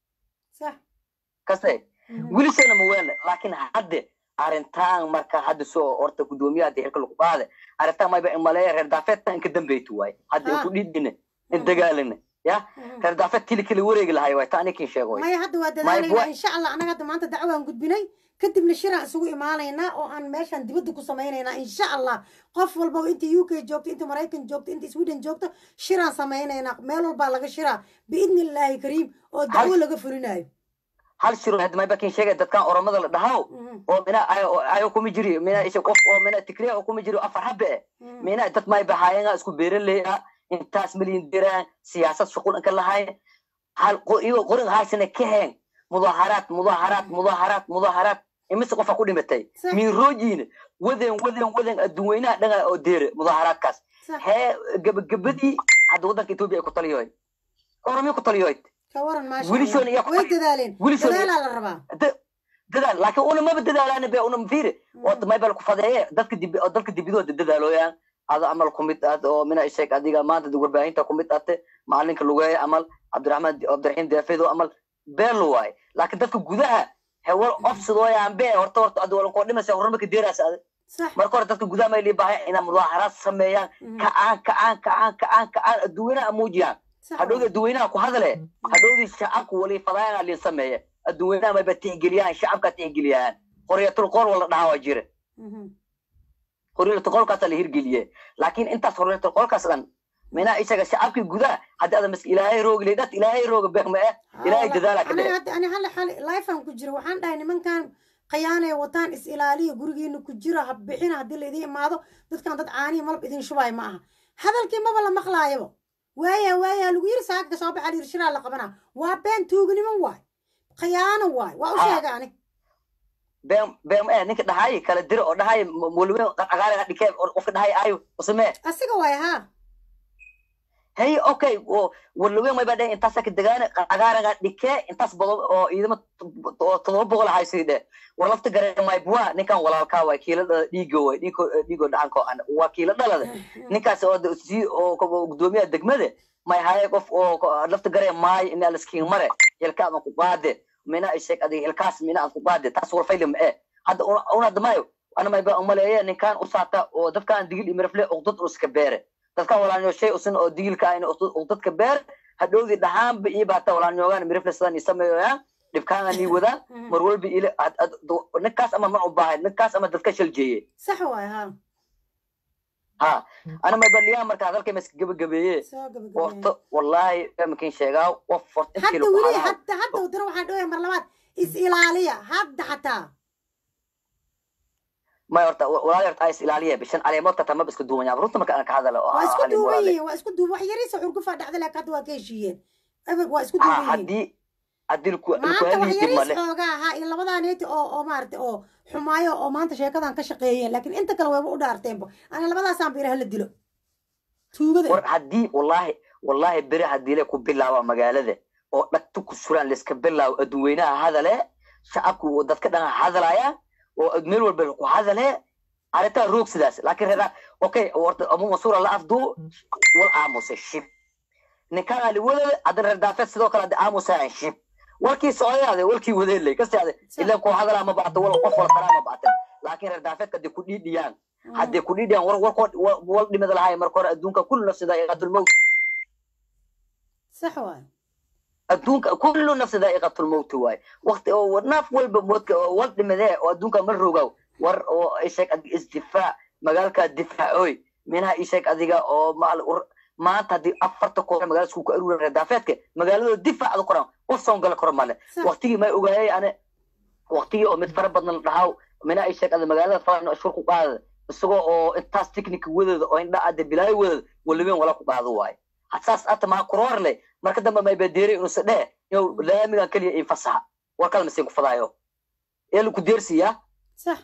صح kaste wilishoona ma weelne laakiin hadde arrintaan marka hadda soo horta gudoomiyaha dee xilka lagu qaade arrintaan mayba imaleeya reer daafeedka inka dambeyti waaye hadda inku dhiidine in dagaalane ya reer daafeed kili kili wareegi lahay waay ta anikin sheego maya hadda waa dadaalayna insha allah anaga hadda maanta dacwaan gudbinay kadibna shiraan isugu imaanaynaa oo aan meeshaan dibadda ku samaynaynaa insha allah qof walba inta u k joogto inta maraykan joogto inta sweden joogto shiraan samaynaynaa meel walbaa laga shiraa biidni illaahi kariim oo dacwo laga fulinayo hal shiro hadda mayba kin sheegay dadkan oromada la dhahaw oo mina ayo kuma jiri mina isha qof oo mina tikriya oo kuma jiri afar habbe eh mina dad mayba haayanga isku beeraley ah intaas milyan diraan siyaasad shuqul inka lahayn hal iyago qorin haysana ka heen mudaharaad mudaharaad mudaharaad mudaharaad imise qofa ku dhimatay miiroojiina waden waden waden adduunweynaha dhanga oo deere mudaharaadkaas hee gabagabadii hadda waddanka etoobiya ay ku taliyoy oromiya ku taliyoy kawaran maasha wilishoon iyo way dadaaleen wilishoon iyo- dadaalaa la rabaa dadaal laakiin una maba dadaalaan be una fiire oo maybal ku fadeeye dadka dib oo dalka dibidooda dadaalooyaan ada amal kumid aad oo mina isheeg adiga maanta warbaahinta kumid ate macalinka lugeeye amal cabdiraxmaan cabdiraxiim deefedo amal beelo waaye laakiin dadka gudaha hewal ofsidooyaan be horta horta ad walan koo dhimaysa horma ka deeraas ade صح marka hore dadka gudaha may liibaahay inaa mudaaharaad sameeyaan kacaan kacaan kacaan kacaan kacaan adduunyanaha muujiyaan صح hadhowdii adduunyanaha ku hadale hadhowdii shacabka wali fadaayana liin sameeye adduunyanaha mayba tixgeliyaan shacabka tixgeliyaan qoryatul qool wala dhahaa waa jire qoryatul qoolkaasa la hirgeliye laakiin intaas qoryatul qoolkaas dhan minaa isaga shacabkii gudaha haddii ada mas ilaahay roogi leydhat ilaahay rooga beekma eh ilaahay dadaala ka aniga dhee hadda ani hal xal lifean ku jira waxaan dhahay nimankan khiyaanay wataan is ilaaliya gurigiina ku jira ha bixina haddii laydin imaado dadkan dad caanihi malab idin shubaayo ma aha hadalkii maba la maqlaayaba waaya waaya lagu yiri saaka soo baxa yiri shiraa la qabana waa been tuugnimo waay khiyaano waay waa u Ha. sheega ani been been eh ninka dhahay kala diro oo dhahay mulwe agaariga dhikee oo qofka dhahay ayo usame asiga waay ha hey okay oo walwe may badhay intaas ka degaan agaariga dhikee intaas bado oo ciidamo oo todoba boqol haysiide war lafta gare may bua ninkan walaalka way kiila dhiigo way dhiigo dhiigo dhacanko aan waa kiila dhalada ninkaas oo de- si oo ko- gudoomiyaha degmada may haye qof oo ko- lafta gare maay in alaskiin mare hilka ama ku qaade mina ay sheeg adiga hilkaas mina aad ku qaade taas war faylim eh hadda una una hadda mayo ana may ba umaleeye ninkan u saata oo dadkan digil imirfle oo dad iska beere dadkan walaanyo shay usan oo digilka ayna oo dadka beer hadhowdii dhahaanba iyo baata walaanyoogaan mirifle sidan i sameeyoyaan dhibkaana nii wadaan mar walba ile ad- ad- ninkaas ama ma u baahay ninkaas ama dadka shal jeeye sax waay ha ha ana may baliyaa marka hadalkay ma iska gebagabeeye soo gabagabeen horta wallaahi fahmakin sheegaa qof horta intii hadda lagu weli halaha hadda hadda wadana waxaan dhawaya mar labaad is ilaaliya hadda xataa may horta walaal horta ay is ilaaliya bishan caleemoodka tama iska duubanyaa runta marka aan ka hadalo oo waa isku halin duuban walaale yihiin waa isku duuban wax yariisa xurgufa dhacda laakiin hadda waa ka heshiiyeen Eber, waa isku ha duuban yihiin haddii haddii laku laku maanta wax haliyi yariis male xoogaa ahaa in labadaa neeti oo oo maarata oo xumaayo oo maanta sheekadan ka shaqeeyeen laakiin inta kale wayba u dhaarteenba ana labadaasaan ba ilaah la dilo tuugada war haddii wallaahi wallaahi beri haddii le ku bilaaba magaalada oo dhagta ku suraan layska bilaabo adduweynaha hadale shacabku uu dadka dhan hadalaya oo meel walba ku hadale arrintaa roog sidaas laakiin reera okay warta abu masuura la afduu wal aamuse shib ninkaan ali wadale haddana reer daafeed sidoo kale hadda aamusayaan shib warkii socdayaade walkii wadeelay kastaade ilaa ku hadalaa ma bacto wal qof wala taraa ma bactan laakiin reer daafeedka hadday ku dhiidhiyaan hadday ku dhiidhiyaan war warkood wal dhimada lahay marka hore adduunka kullu nafsi daa'iqatul mawt sax waay adduunka kullu nafsi daa'iqatul mawt waay waqti oo naaf walba moodka oo wal dhimadee oo adduunka ma rogow war oo isheeg adiga isdifaac magaalkaa difaacoy minaha isheeg adiga oo maal maanta haddii afarta koox magaalada isku ku aruuran reer daafeedka magaalada difaacda koran qof soon gala karo male sax waqtigii may ogaayay ane waqtigii oo mid fara badan la dhahaw mina ay sheeg magaalada fara shur ku qaada isagoo oo intaas technic wadada oo indha ade bilaayo wadada walibeen wala ku qaado waaye hasaas ata maa kuroor leh marka dambe may badeeray inuu se dheh inuu laamigan keliya in fasaxa war kale masiin ku fadaayo ee laku deersiyaa sax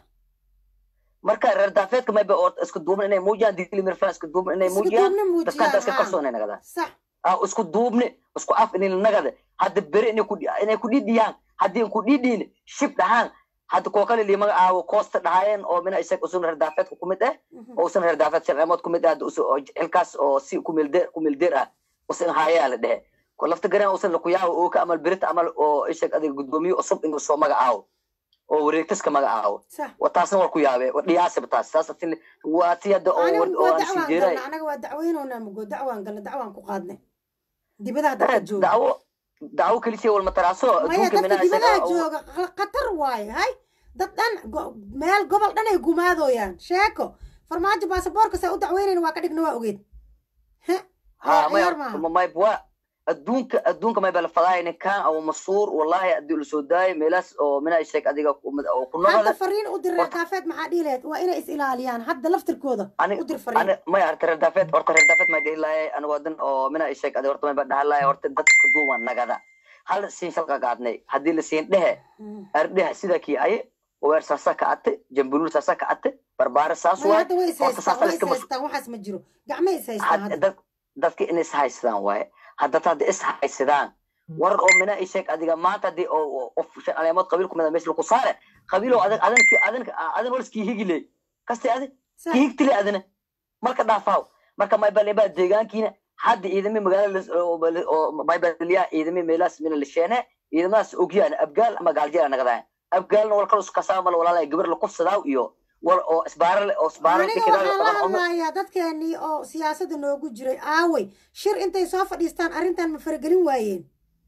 marka reer daafeedka mayba oo isku duubna inay muujiyaan digili mirfan isku duubna inay isku muujiyaan duubna dadkaan iska muujiyaan kalsoon inay nagadaan sax ah isku duubni isku af inay nagada hadda beri inay ku inay ku dhidhiyaan haddii in ku dhidhiin shib dhahaan hadda kuwa kale lii magacaawo koosta dhahaayeen oo mina isag usun reer daafeedka ku mid ah oo usan reer daafeed sharceemood ku mid ah hadda usu oo xilkaas oo si ku meeldeer ku meeldeer ah usan haayaa la dhehe ko lafta gareen usan la kuyaawo oo ka amal berita amal oo ishag adiga gudoomiye cusub inuu soo magacaawo oo wareegtaska magacaawo sax wa taasna war ku yaabe wa dhiyaasaba taas saas atin waa ti hadda oo aniga war- oo waa aan dacwaan sijeeray galna anaga waa dacweynoonaa mugo dacwaan galna dacwaan ku qaadnay dibadaha dadka jooga dacwo dacwo kelisiya walma taraaso maya adduunka dadka minaa dibadaha isaga jooga kh- khatar waaye hay dad dhan go- meel gobol dhan ay gumaadoyaan sheeko farmaajo baasaboorka saa u dacweynayna waa ka dhigna waa ogeed he ha ciyaar maya maaha may waa adduunka adduunka may bala fadaaya ninkan abu masuur wallahi haddii lasoo daayo meelaas oo mina sheeg adiga ku mid- oo ku hadda nabada fariin u dir reer Horta- daafeed maxaa dhihi lahayd waa inay is ilaaliyaan hadda laftirkooda ani u dir fariin ani maya horta reer daafeed horta reer daafeed may dhihi lahay anigo wadan oo mina sheeg adiga horta may ba dhahan lahay horta dad isku duuban nagada hal siin shalqa qaadnay haddii la siin dhehe Hmm. ardheha sida kii aye weer saasa ka ate jambuluul saasa ka ate barbaare saas maya waay hadda way is horta haystaan saasa way is iska mas haystaan waxaas ma jiro gacmay is haystaan had- hadda dad dadka inay is haysadaan waaye haddad hadda is haysadaan war oo mina i sheeg adiga maanta haddii oo oo- qof shan caleemood qabiil kumida meesha laku saare qabiilow adan adan adan adan wal iskii higile kaste adi sax kii higtile adina marka dhaafaaw marka maybalebaa deegaankiina hadda ciidami magaalada las- oo bal- oo maybaliyaa ciidami meelaas mina lisheene ciidamadaas ogyaan abgaal ama gaaljeela nagadaan abgaalna wal kale iskasaa mal walaalay gabar la kufsadaa iyo wal oo isbaara oo isbaara aniga dhikidaa waxaan la qaban xumo hadlayaa dadkeenii oo siyaasadda noogu jiray aaway shir intay soo fadhiistaan arrintan ma faragelin waayeen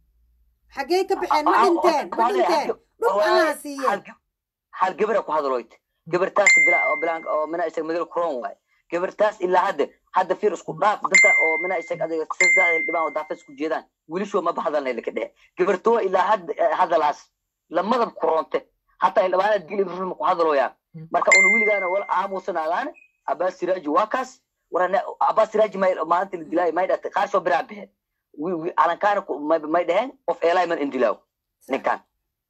xaggee ka baxeen ma dhinteen ma dhinteen dhul allaha siiyeen hal gabara ku hadaloyt gabartaas bila oo bilaan oo mina isag magal kuron waay gabartaas ilaa hadda hadda fiir isku dhaaf dadka oo mina isag adiga sirdaada dhibaan oo daafas ku jeedaan wiilashoo ma bahadalnay laka dhehe gabartoo ilaa hadda hadalaas lamadab kuronte hataa ildhibaana dili film ku hadaloyaa marka una wiligaana wal aamusanaadaan abbas siraaji waa kaas warane abbas siraaji may maalinta la dilaayo may dhate qaarsoo biraa baxeen calankaana may dhaheen qof eelay man indilaaw ninkan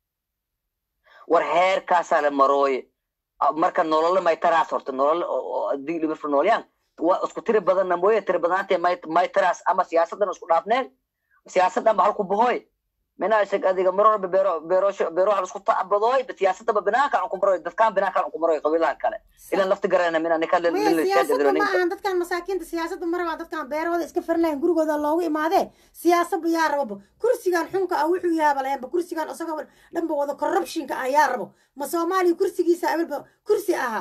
war heerkaasaa la marooye marka nolole may taraas horta nolole digdhimirfa noolyaan waa isku tiri badanna mooye tiri badanaantee may may taraas ama siyaasaddan isku dhaafneen siyaasaddan ba halku bahoy mina isag adiga marorba beero beerosho beeroha isku tacbadooy siyaasadaba binaanka aan ku maroy dadkaan binaanka aan ku maroy qabiilaha kale ilan lafti garana mina ninka siyaasadda ma ahan dadkan masaakiinta siyaasadda ma rabaa dadkan beerahooda iska farin lahayn gurigooda loogu imaadee siyaasadba yaa rababa kursigan xunka ah wuxuu yaaba lahaynba kursigan isagoo dhanba wada corruptionka ah yaa rabo ma soomaaliya kursigiisa awelba kursi ahaa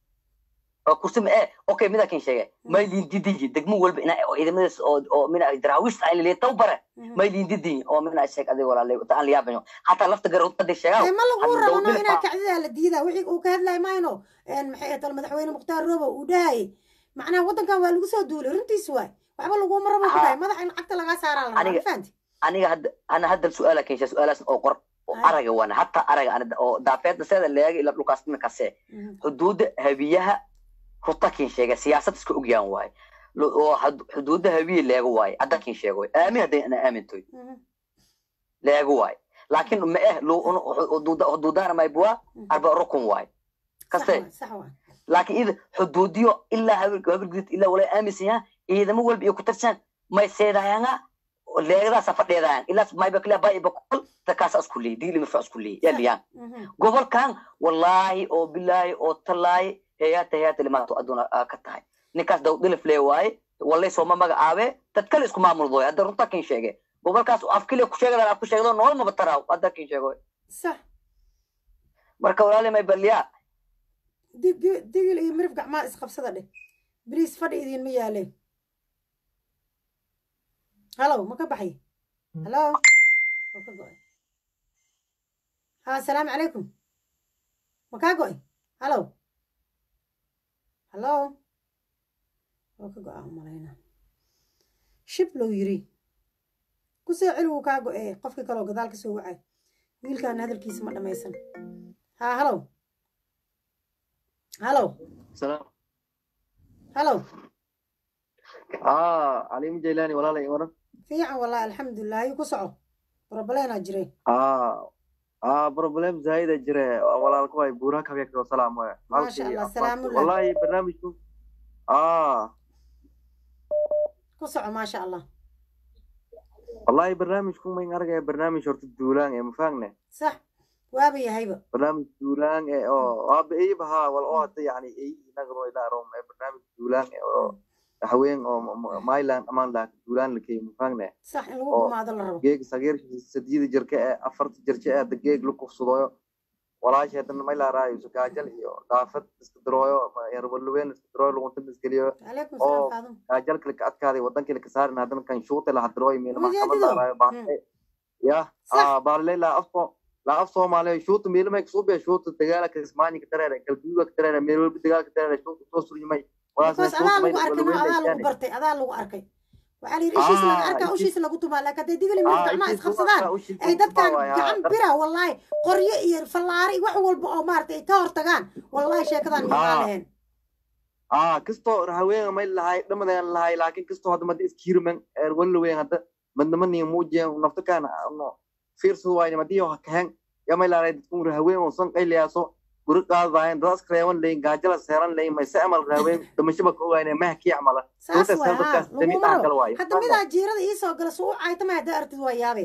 kursi ma e okay mida kin sheege maylin didinji degmo walba ina oo ciidamadaas oo oo mina daraawiishta ay leeyahay tawbare maylin didin oo mina sheeg adiga walaalay taan la yaabayo hatta lafta garood qadi sheegaa ma lagu rabano inaa kacdida la diidaa wixii uu ka hadlay mayno maxay ahayd madaxweyne mukhtaar roobo uu dhahayay macnaha waddankan waa lagu soo duulay runtiis waay waxba laguma rabo ku dhahay madaxa in cagta lagaa saaraa la rabaa fahanti aniga hadda ana hadda su'aala kensha su'aalaas oo qor araga wana hatta araga ana oo daafeedda seeda leega ila dhulkaas kase xuduudda habiyaha rutakin sheega siyaasad iska ogyaan waaye oo xuduudda habiye leego waaye haddakin sheego aamin hadday ana aamintoy leego waaye laakiin ma eh xuduudana maybua arba rukun waaye kaste laakiin ida xuduudiyo ilaa habirgudid ilaa walaa aaminsan yaha ciidamo walba iyo ku tirsan may seedayanga leegadaasa fadheedayaan ilaas mayba kila ba iba kol takaasa isku leey diili mirfa isku leey yaliyaan gobolkan wallaahi oo bilaahi oo talaahi heyaata heyaata limaanto adduuna ka tahay ninkaas dawdilif lee waaye wallay sooma magacaabe dad kale isku maamuldoy hadda runta kin sheege gobolkaas afkile ku sheegada af ku sheegdo nolol maba taraaw hadda kin sheego sax marka walaali may baliyaa digil iyo mirif gacmaa isqabsada dheh bariis fadhi idinma yaale halow ma ka baxay halo oo ka go'ay ha asalaamu calaykum ma kaa go'ay halow halo oo ka go'a umalayna shib low yiri ku soo celi wuu kaa go'ee qofkii kaloo gadaal ka soo wacay wiilkaana hadalkiisa ma dhammaysan ha halow halow halow aa caliim jaylaani walaalay waran fiican wallahi alxamdulilah ayuu ku soco problemaa jiray aa problem zaida jire walaalka waay buuraha kabeekao salaam waay maasha allah salaamullah wallahi barnaamijku aa ku soco maasha allah wallahi barnaamijku mayn argaya barnaamij horta duulaan ee mafaagne sax waaba yahayba barnaamij duulaan ee oo waaba eyba haa wal oo hadda yani ey inagano ilaarom ee barnaamij duulaan ee oo haween oo myland amaan laha duulaan la keeyo mafaagne sax in lagu gumaado la rabo geeg sageer sadiyada jirka ee afarta jirka ee hadda geeg la kufsadooyo walaasha haddana may laaraayo sakaajal iyo dhaafad iska darooyo yarballuween iska darooyo luguntada iskeliyo oo kaajal kale ka adkaaday wadankii la ka saarin haddana kan shuuta la hadarooyo meela maxkamad laaraayo baaqe ya baalilay laa afko laa af soomaaliya shuuta meela may kasoo biya shuuta dagaala ka ismaani ka dareere galguuga ka dareere meel walba dagaala ka dareere shuuta soo suryimay because adaa lagu arkay no adaa lagu bartay adaa lagu arkay waxaa la yidhi ishiis laga arkaa ushiis lagu tumaa laakiin hadday digli mir gacmaha isqabsadaan ay dadkan gacan bira wallahi qoryo iyo fallaari wax walba oo maaragtay ay ka hortagaan wallahi sheekadan maxaa laheen aa kastoo haween may lahay dhamadan lahay laakiin kastoo hadda madi iskiirman walaweyn hadda madnama nin muujiyan nafta kaan fiirsad waayne madiyo kahen yamay laaray dadkun haween oo san qayliyaaso guri qaadaayan dadas kareewan leyin gaajala seeran leyin mayse amal raaween damashaba ka ogaane mahkii camala hadda midaa jiirada iisoo gala suu u caytama haddaa artid waa yaabe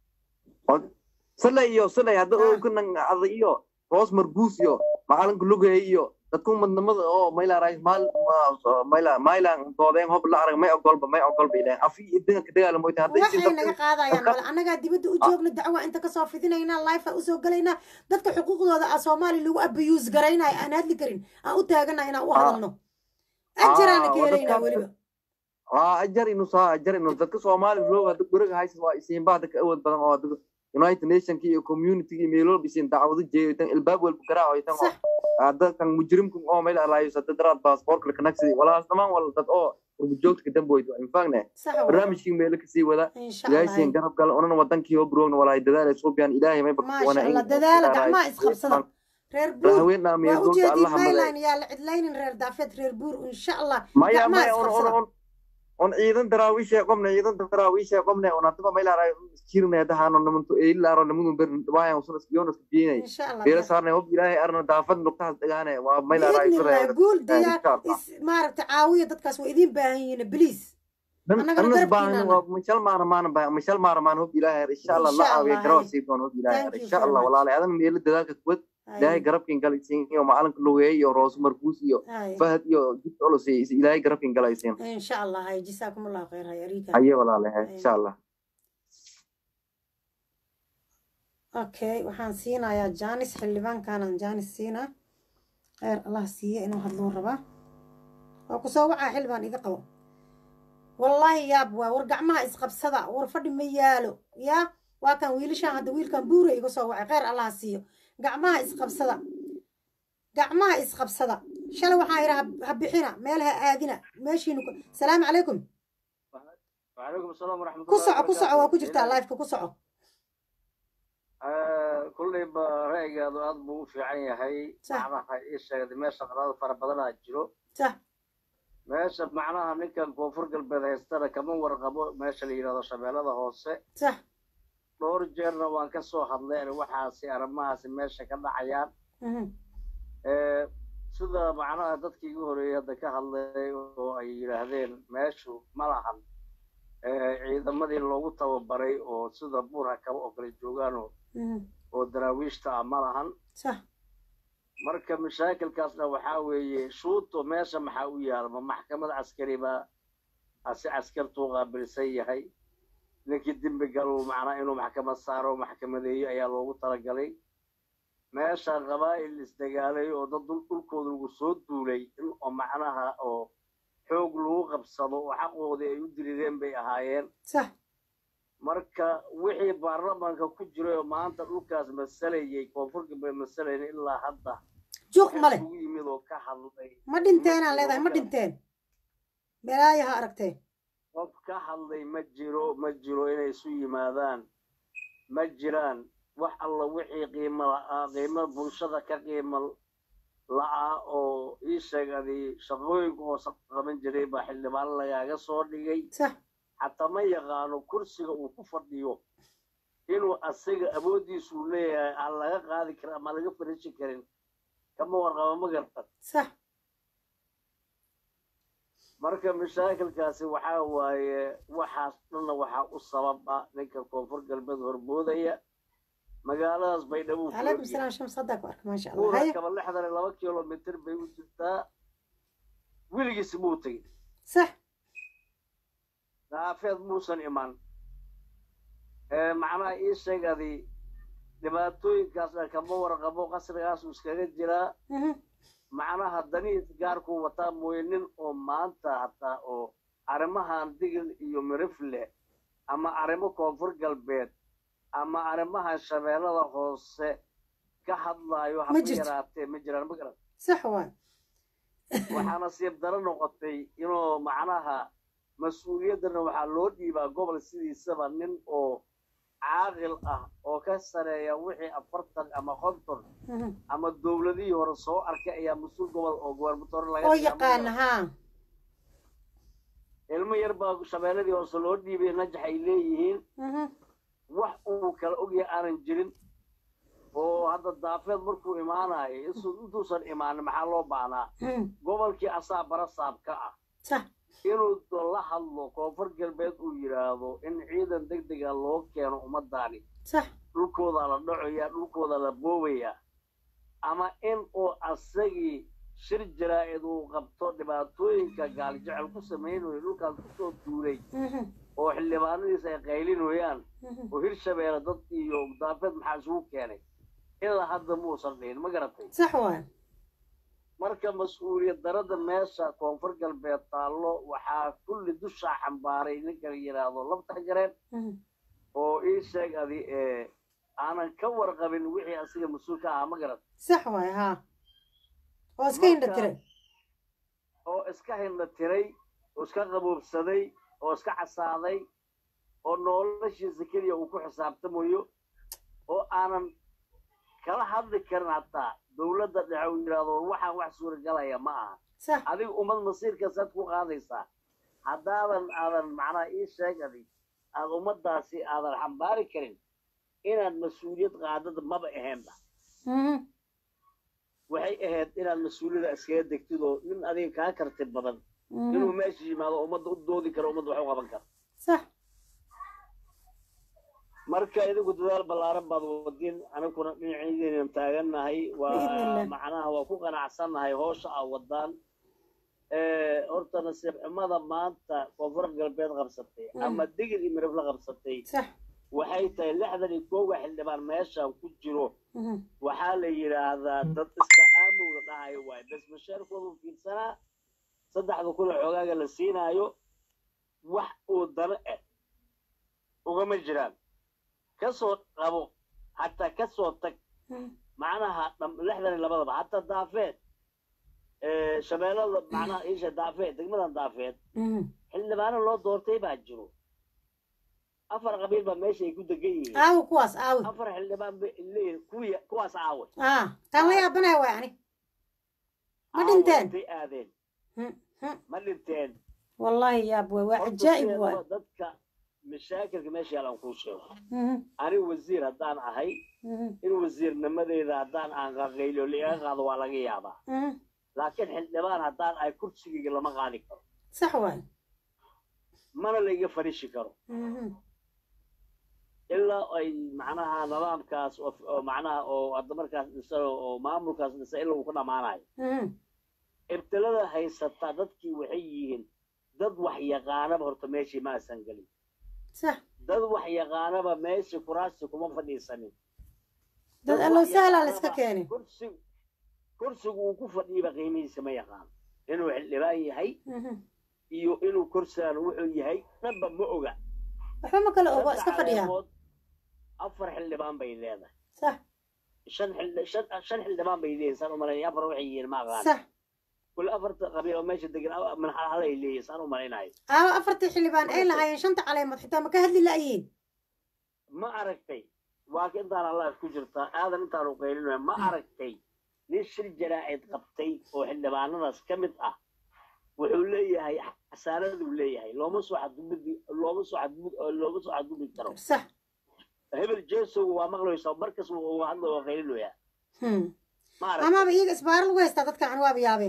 sale iyo sale hadda oganan ada iyo roos marguus iyo macalinka lugay iyo dadku madnamada oo maylaaraay maylan doodeen hob la arag may ogolba may ogolba ileen afi idinga ka dagaala moyta hadda waxay naga qaadayaan male annagaa dibadda u joogna dacwa inta kasoo fidinaynaa life usoo galaynaa dadka xuquuqdooda a soomaaliya lagu abuse garaynayo aan hadli karin aan u taagana inaan u hadalno ajiraana ka helaynaa weliba waa ajar inu saa ajar inu dadka soomaali roog hadda guriga haysan waa isiinba hadda ka awood badan oo united nationki iyo communitygii meelolba isiin dacwado jeeyotan ilbaab walba garaacoytan dadkan mujrimku oo meel alaayo sada daraad baasaboorka lakanagsidi walaas dhamaan wal dad oo urbujoogta ka damboyd infagne barnaamijkii meelo kasii wada ilaahaysiin garab gala onan wadankii oo buroogna walaay dadaal ay suubiyaan ilaahay may maasha allah dadaala gacmaha isqabsada reer buur haween dhaamiyo waa dhulka ujeedin allah hambalay mayline yaa la cidlaynin reer daafeed reer buur insha allah maya gacmaha maya on on isqabsada on on ciidan daraawiisha qomne ciidan daraawiisha qomne on hadaba maylaara jirne hadahaano namanto eilaro namadun ber waayan usun isbiyoon isbiyinay insha allah beela saarnay hob ilaahay arna daafad nugtaas dhagaane waa maylaara biidnillah guul diyaar insha allah is maaragta caawiya dadkaas waa idiin baahan yihiin bliis annagana anas garabkiina baahan ana waa mishal maana maana baahan mishal maana maana hob ilaahay insha allah la insha caawiya allah garoo hay sii doon hob ilaahay thank you insha very allah much walaalay adan meelo dadaalka kuwad ilaahay hay garabkin galaysiin iyo macalinka lugeey iyo roos markuus iyo hay fahad iyo jid culus iyo ilaahay garabkin galaysiin insha allah hay jisaakum allahu khayr hay arika haye walaalay hay insha allah okay waxaan siinayaa janis xildhibaankaanaan janis siinaa kheyr allah siiye inuu hadluu rabaa waa ku soo wacaa xildhibaan iga qabo wallaahi yaab waa war gacmaha isqabsada war fadhi ma yaalo yaa waa kan wiilashaan hadda wiilkan buura iga soo wacay kheyr allah siiyo gacmaha isqabsada gacmaha isqabsada shalay waxaan yidhi ha bixina meel ha aadina meeshiinu salaamu calaykum وعليكم السلام ورحمة ku الله soco ku soco waa وبركاته ku jirtaa إلهي lifeka ku soco كل رأيي هذا أضبو في عيني هاي صح معناها إيش هذا ماشى قرار فربنا جرو صح ماشى معناها نكا كوفر قلب هذا يستر كمان ورقبو ماشى اللي هذا شباب هذا هوسه صح دور جرنا وان كسو هذلين وحاسي أرماس ماشى كذا عيان mhm, sida macnaha dadkii igu horeeyay hadda ka hadlay oo ay yidhaahdeen meeshu ma lahan ciidamadii loogu tababaray oo sida buurha kaba oo kale joogaan oo mhm, oo daraawiishta ah ma lahan صح marka mashaakilkaasna waxaa weeye shuuto meesha maxaa u yaala ma maxkamad caskari baa ase askartuu qaabilsan yahay ninkii dembi galuu macnaa inuu maxkamad saaro maxkamadeeyo ayaa loogu talagalay meesha qabaa'il isdagaalay oo dad dhul- dhulkooda lagu soo duulay in oo macnaha oo xoog lagu qabsado oo xaqoodii ay u dirireen bay ahaayeen صح marka wixii baarlamaanka ku jiray oo maanta dhulkaas masalayay koonfurka bay masalayna ilaa hadda juuq wax male isugu yimid oo ka hadlay ma ma dhinteenaan jiro leedahay ma ma garan dhinteen balaayo ha aragteen qof ka hadlay ma jiro ma jiro inay isu yimaadaan ma jiraan wax alla wixii qiimo la'aa qiimo bulshada ka qiimo la'aa oo ii sheegadi shaqooyinka hoose qaban jiray baa xildhibaan lagaaga soo dhigay صح xataa ma yaqaano kursiga uu ku fadhiyo inuu asaga awooddiisu leeyahay aan laga qaadi karin ama laga fariisin karin kama warqaba ma gartan صح marka mashaakilkaasi waxaa waaye waxaas dhanna waxaa u sabab ah ninka koonfur galbeed horboodaya magaaladaas baydhabo ku عليكم ogyahay السلام شمس صدق بارك ما شاء الله buura هيا kaba lixdan iyo laba kilomitir bay u jirtaa weligiis muu tegin صح daafeed muusan iman ee macnaha ii sheegadi dhibaatooyinkaas dhan kama warqabo qasrigaas uu iskaga jiraa mhm, macnaha danihiis gaarkuu wataa mooye nin oo maanta hataa oo arrimahan digil iyo mirifle ama arrimo koonfur galbeed ama arrimahan shabeellada hoose ka hadlaayo ما haba جرت yaraatee ma jiraan ma garan صح واي waxaa nasiib daro noqotay inuu macnaha mas-uuliyaddana waxaa loo dhiibaa gobol sidiisaba nin oo caaqil ah oo ka sareeya wixii afartan ama konton mhm. ama dowladihii hore soo arkay ayaa mas-uul gobol oo gobarmatore laga oo dhigaa ma yaqaan garan ها ilmo yar baa shabeelladii hoose loo dhiibay najax ay leeyihiin mhm, wax uu kala ogyahay aanan jirin oo hadda daafeed markuu imaanayo isu- intuusan imaanin maxaa loo baahnaa mhm. gobolkii asaa barasaab ka ah صح inuu do- la hadlo koonfur galbeed uu yidhaahdo in ciidan deg dega loo keeno ummadaani صح dhulkooda la dhacoyaa dhulkooda la boobayaa ama in uu asagii shir jaraa'id uu qabto dhibaatooyinka gaaljecel ku samaynayo dhulkaas kusoo duulay mhm, oo xildhibaanadiisa ay qaylinayaan mhm. oo hirshabeelle dad iyo daafeed maxaa isugu keenay ilaa hadda muusan dhihin ma garatay صح واي marka mas-uuliyad darada meesha koonfur galbeed taallo waxaa kulli dushaa xambaaray ninka la yidhaahdo labtax jareen mhm. oo ii sheeg adi ee aanan ka warqabin wixii asiga mas-uul ka ahaa ma garat صح واي ها oo iska indha marka tiray oo iska hindha tiray oo iska qaboobsaday oo iska casaaday oo noloshiisa keliya uu ku xisaabtamayo oo aanan kala hadli karin hataa dowladda dhexe uu yidhaahdo waxaan wax suuragalaya ma aha sax adiga ummad masiirka saad ku qaadaysaa haddaadan aadan macnaha ii sheeg adig aad ummadaasi aadan xambaari karin inaad mas-uuliyad qaadada maba aheenba Mhm. waxay ahayd inaad mas-uuliyada iskaga degtid oo nin adiga kaa karti badan Mhm. inuu meesha yimaado ummadda u doodi karo ummadda wax u qaban karo sax marka idigu dadaal ballaaran baad wadin aniguna dhinaciidaynan taagannahay waa Biidhnillah. macnaha waa ku qanacsannahay hoosha aa wadaan horta nasiib xumada maanta koonfur galbeed qabsatay Mm. ama digir iyo mirab la qabsatay sax waxay tahay lixdan iyo koowa xildhibaan meeshan ku jiro Mhm. waxaa la yidhaahdaa dad iska aamowda dhahayo waaye bes mashaarkoodu fiirsanaa saddexda kun oo xoogaaga la siinaayo wax uu dano eh ugama jiraan kasoo qabo hataa kasoo tag Mhm. macnaha dham- lixdan iyo labadaba hataa daafeed eh, shabeellada macnaha isha daafeed degmadan daafeed Mhm. xildhibaano loo doortay baa jiro afar qabiil baa meesha ay ku degan yihiin aawi kuwaas aawi afar xildhibaan bay leeyihiin kuwii kuwaas aawe ah taan la yaabanaya waay ani ma Aawe dhinteen intay aadeen Mhm. Mhm. ma dhinteen wallahi yaab waay waa Horta cajaa'ib sideedaba waay dadka mashaakilka meesha yaalan kuu sheego Mhm. ani wasiir haddaan ahay Mhm. in wasiirnimadeeda haddaan aan qaqaylo liiga qaado waa laga yaabaa Mhm. laakiin xildhibaan haddaan ahay kursigayga lama qaadi karo sax waay mana laiga fadhiishi karo Mhm. ilaa ay macnaha nidaamkaas oo oo macnaha oo hadda markaas dhisan oo maamulkaas dhisan ilaa uu ku dhammaanayo Mhm. ibtilada haysata dadkii waxay yihiin dad wax yaqaanaba horta meeshii ma aysan gelin sax dad wax yaqaanaba meeshii kuraasti kuma fadhiisanin dad wax allow sahlaa la yaqaanaba iska keenay kursi kursigu uu ku fadhiiba qiimihiisa ma yaqaan inuu xildhibaan yahay Mhm. iyo inuu kursigan wuxuu yahay dhanba ma oga waxba ma kala ogo Saddex iska fadhiyaa caleemood, afar xildhibaan bay leedahay sax shan xildhi shan shan xildhibaan bay leeyihin saan u malaynaya afar waxay yihiin ma aqaan sax kul afarta qabiil oo meesha degan a- min hal hal ay leeyihin saan u malaynayo aawa afartii xildhibaan ay lahaayeen shanta caleemood xitaa ma ka hadli la'yiin ma aragtay waa ka intaan allah ku jirtaa aadan intaanu qaylinaya ma aragtay nin shir jaraa'id qabtay oo xildhibaanadaas ka mid ah wuxuu leeyahay xasaanaduu leeyahay looma soo xadgudbi looma soo xadgud looma soo xadgudbi karo sax hebel jeesow waa maqlaysaa markas uu hadla waa qaylinoyaa Hmm. ma aragtay amaaba iyaga isbaaro lagu haystaa dadkan an waaba yaabeen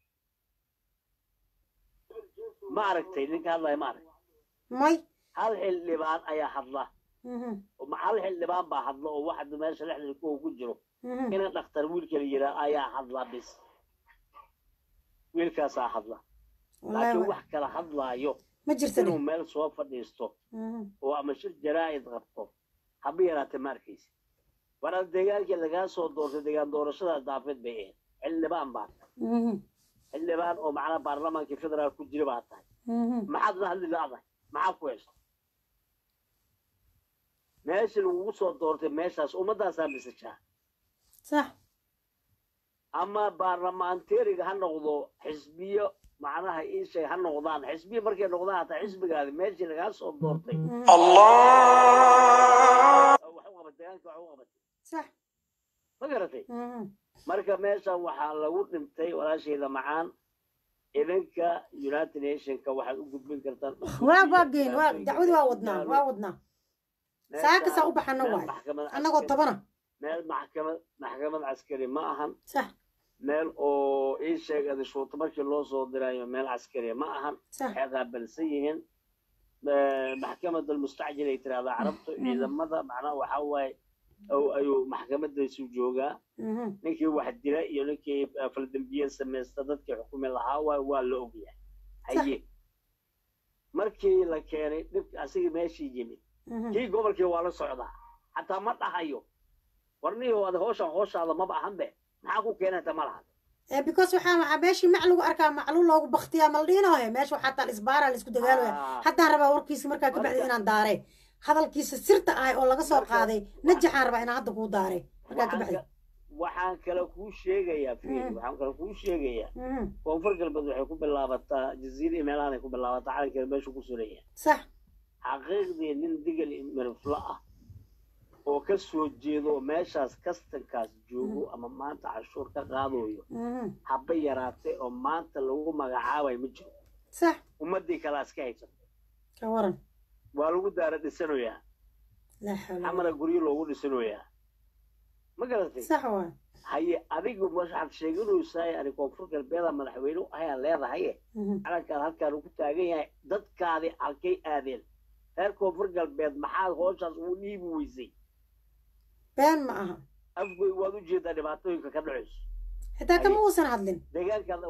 ma aragtay ninka hadlaya ma aragtay may hal xildhibaan ayaa hadla Mhm. oo hal xildhibaan baa hadla oo waxa meesha lexdan kuwa ku jiro Mhm. ina dhakhtar wiilka la yiraa ayaa hadla bis wiilkaasaa hadla Wallahi laakiin wa- wax kala hadlaayo ma jirta inuu meel soo fadhiisto Mhm. oo ama shir jaraa'id qabto haba yaraatee ma arkaysa waraa deegaankii lagaa soo doortay deegaan doorashada daafeed bay ahayd xildhibaan baa tahay Mhm. xildhibaan oo macnaha baarlamaankii federaal ku jira baa tahay Mhm. maxaad la hadli la'dahay maxaa ku hesha meeshii lagugu soo doortay meeshaas ummaddaasaa misajaa sax ama baarlamaanteeriga ha noqdo xisbiyo macnaha ii sheeg ha noqdaan xisbiyo markay noqdaan hataa xisbigaadi meeshii lagaa soo doortay wax u qabatay deegaanka wax u qabatay sax ma garatay Mhm. marka meeshan waxaa lagu dhintay walaashayda macaan idinka united nationka waxaad u gudbin kartaan waa waa geen waa dacwadi waa wadnaa waa wadnaa saakasaa u baxana meel waay maxkamad annagoo caskari- tobana meel maxkamad maxkamad caskari ma ahan sax meel oo ii sheegada shuuto markii loo soo dirayo meel caskari ma ahan sax waxay qaabilsan yihiin eh, maxkamad almustacjil ay tirahdaa carabtu ciidamada macnaha waxaa waaye oo ayuu maxkamadaysu joogaa Mhm. ninkii wax dila iyo ninkii eh, faldambiye samaysta dadkii xukumi lahaa waa waa la ogyahay haye markii la keenay dhibka asigii meeshii yimid Mhm. kii gobolkii waa la socdaa xataa ma dhahayo warniyo ad hooshan hooshaada maba ahanbe maxaa ku keenayta ma lahan Eh, because waxaa waxaa meeshii mac lagu arkaa macluul loogu baktiyaa maldhiinohe meesha waxaa taal isbaara la isku dagaalaya Ah. haddaan rabaa warkiisa markaa ka bacdi Marka- inaan daare hadalkiisa sirta ahay oo laga soo Marka- qaaday najaxaan rabaa inaan hadda kuu daare markaa ka waxaan bacdi ka- waxaan kale kuu sheegayaa fiiri Mm. waxaan kale kuu sheegayaa Mhm. koonfur galbeed waxay ku bilaabataa jaziira iyo meelahan ay ku bilaabataa calankeeda meeshu ku suran yahay sax xaqiiqdii nin digal miriflo ah oo ka soo jeedo oo meeshaas kastankaas joogo ama maanta cashuur ka qaadayo haba yaraatay oo maanta lagu magacaabayo ma jiro sax ummadii kalaa iska haysato ka waran waa lagu daara dhisanoyaa laa xawla xamara guryo loogu dhisanoyaa ma garatay sax waa haye adigu waxaad sheeganaysaa ani koonfur galbeeda madaxweyne ayaa leedahaye calankaan halkaan ugu taagan yahay dadkaadi halkay aadeen reer koonfur galbeed maxaad hooshaas ugu dhiibi weysay been ma aha afgoy waad u jeedaa dhibaatooyinka ka dhacayso xitaa kama uusan hadlin deegaankaad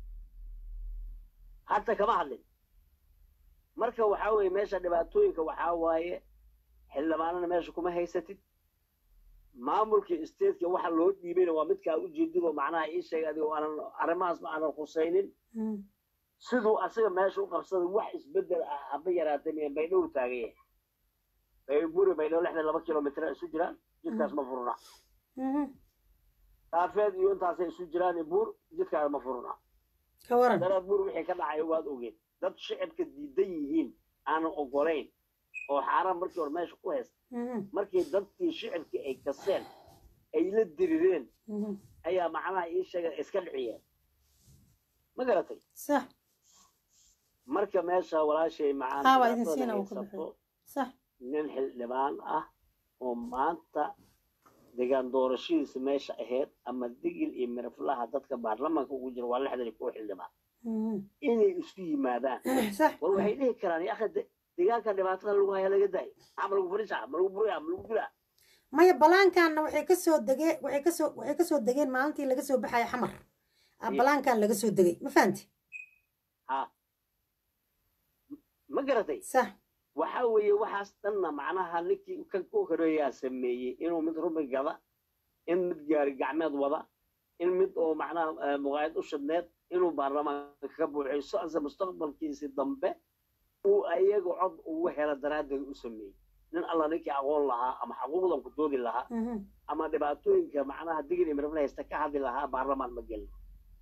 hata kama hadlin marka waxaa weeye meesha dhibaatooyinka waxaa waaye xildhibaanana meesha kuma haysatid maamulkii stateka waxa loo dhiibayna waa midkaa ujeedidoo macnaha ii sheeg adigoo aanan arrimahaas ma aanan khusaynin siduu asaga meesha u qabsaday wax isbedel ah haba yaraatay miyan baydhow taagan yahay bayburi baydhow lixdan laba kilomitr isu jiraan jidkaas ma furna daafeed iyo intaasay isu jiraan buur jidkaas ma furna ka waran daraad buur wixii ka dhacaya waad ogeen dad shicibka diidan yihiin aanan ogolayn oo xaaraan markii hore meesha ku haysta markii dadkii shicibkii ay kaseen ay la dirireen ayaa macnaha ii sheega iska dhiciyeen ma garatay sax marka meesha walaashay haa waa idin siina uu ka macaan baxay sax nin xildhibaan ah oo maanta degaan doorashadiisa meesha ahayd ama digil iyo miraflaha dadka baarlamaanka ugu jira waa lixdan iyo kow xildhibaan inay isu yimaadaan sax war waxay dhihi karaan ya akhi deegaanka dhibaatada lagu haya laga daay maxaa ma lagu fadhisaa ma lagu buraya ma lagu dilaa maya balaankaanna waxay kasoo degeen waxay kasoo waxay kasoo degeen maalintii laga soo baxaya xamar ah balaankan laga soo degay ma fahanti ha ma garatay sax waxa weeye waxaas dhanna macnaha ninkii kan ku horeeyaa sameeyey inuu mid rumi gada in mid gaari gacmeed wada in mid oo macnaha muqaayad u shidneed inuu baarlamaanka ka buuxiso ase mustaqbalkiisii dambe uu ayaga cod ugu helo daraaddeed u sameeyey nin alla ninkii aqoon lahaa ama xaquuqdan ku doodi lahaa ama dhibaatooyinka macnaha digil iyo mirabla haysta ka hadli lahaa baarlamaan ma gelin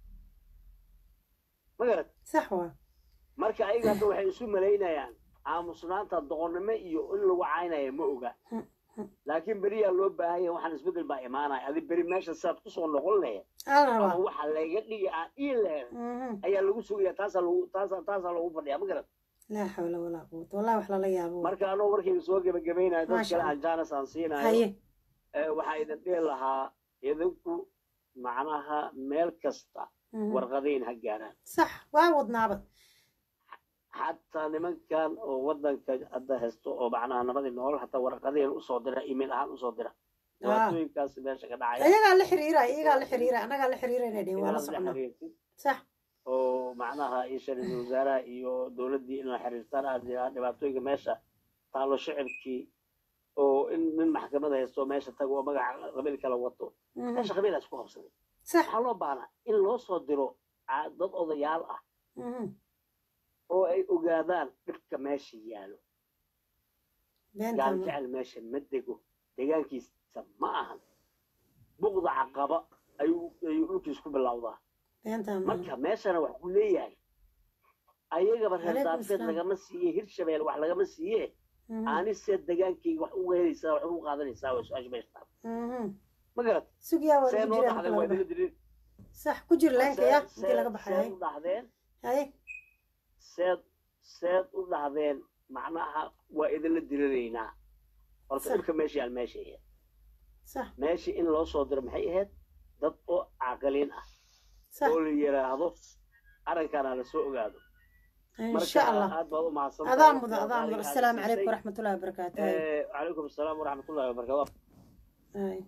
ma garat sax waa marka ayaga hadda waxay isu malaynayaan aamusnaanta doqonnimo iyo in lagu caynaya ma oga laakiin beriyaa loo baahan yahay waxaan isbeddel baa imaanaya adi beri meesha sidaad kusoo noqon lahayd ala ama rabaa waxa laga dhigi aan ii lahayd ayaa lagu sugaya taasaa lagu taasaa taasaa lagu fadhiyaa ma garat laa xawla walaa quwata wallahi wax lala yaabo marka anoo warkayga soo gebagabaynayo dad Maasha kale Allah. aan jaanas aan siinayo haye ee, waxaa idin dhihi lahaa idinku macnaha meel kasta warqadayn ha gaaraan sax waa wadnaaba xataa nimankan oo wadanka hadda haysto oo macnaha nabadii nool hataa warqadayn usoo dira email ahaan usoo dira dhibaatooyinkaas meesha ka dhacaya iyagaa la xiriira iyagaa la xiriira annagaa la xiriirayna dhehen waa la inaad la soconaa xiriirtid sax oo macnaha isha ra-iisul wasaaraha iyo dowladdii in la xiriirtaan aad jiraa dhibaatooyinka meesha taalo shicibkii oo in nin maxkamad haysto meesha tago oo magaca qabiil kala wato meesha qabiilaa isku qabsaday sax waxaa loo baahnaa in loo soo diro ca- dad odayaal ah oo ay ogaadaan dhibka meesha yaalo gaal beentaan jecel meesha ma dego deegaankiisa ma ahan buqda caqaba ayuu ayuu dhulkiis ku bilowdaa beentaan marka meeshana wax ku leeyahay ayagaba reer Calaykum daafeed salaam. lagama siiye hirshabeel wax lagama siiye ani see degaankayga wax uga helaysaa wax ugu qaadanaysaa waa su-aasha meesha taal ma garat sugyaa waa see lagu noo jiraa dhaxdeen marka waa laga idiga baxo dirin sax ku jir leenka ya intii laga baxay seed u dhahdeen haye seed seed u dhahdeen macnaha waa idinla diriraynaa horta Sax. dhibka meesha yaal meesha ahayd sax meeshii in loo soo diro maxay ahayd dad oo caqaliin ah sax oo la yiraahdo arrinkaana la soo ogaado insha allah aad baad u mahadsan adaa mudan adaa mudan assalaamu calaykum waraxmatullahi wabarakaatu haye calaykum asalaam waraxmatullahi wabarakatu haye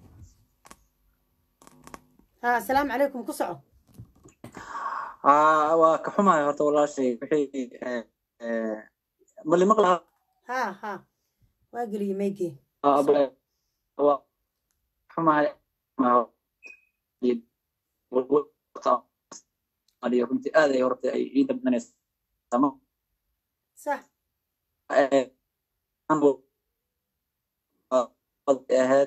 ha assalaamu calaykum ku soco aa waa ka xumahay horta walaashay wixii eh, eh, mali maqlaha ha ha waa geliyey maygee Aa, abla- waa xumahay ma adiyo runtii aad ay horta ay ii dambanaysaa ma sax eh, anbu ahayd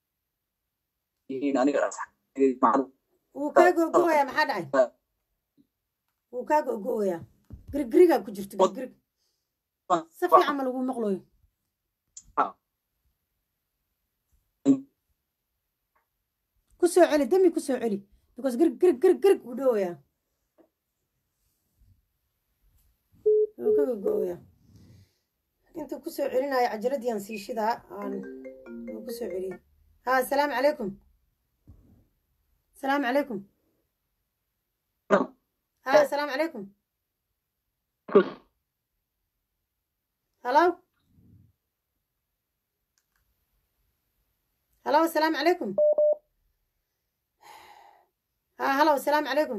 in aniga macallin wuu kaa gogo'ayaa maxaa dhacay wuu kaa gogo'ayaa girigirigaa ku jirto girigirig si fiican ma lagu maqlooyo ku soo celi dami ku soo celi because girig girig girig girig uu dhowayaa wuu ka gogo'oyaa intuu ku soo celinayo cajaladiiaan sii shidaa aan wuu ku soo celiyey ha asalaamu calaykum asalaamu calaykum ha asalaamu calaykum halo halo asalaamu calaykum ha halo asalaamu calaykum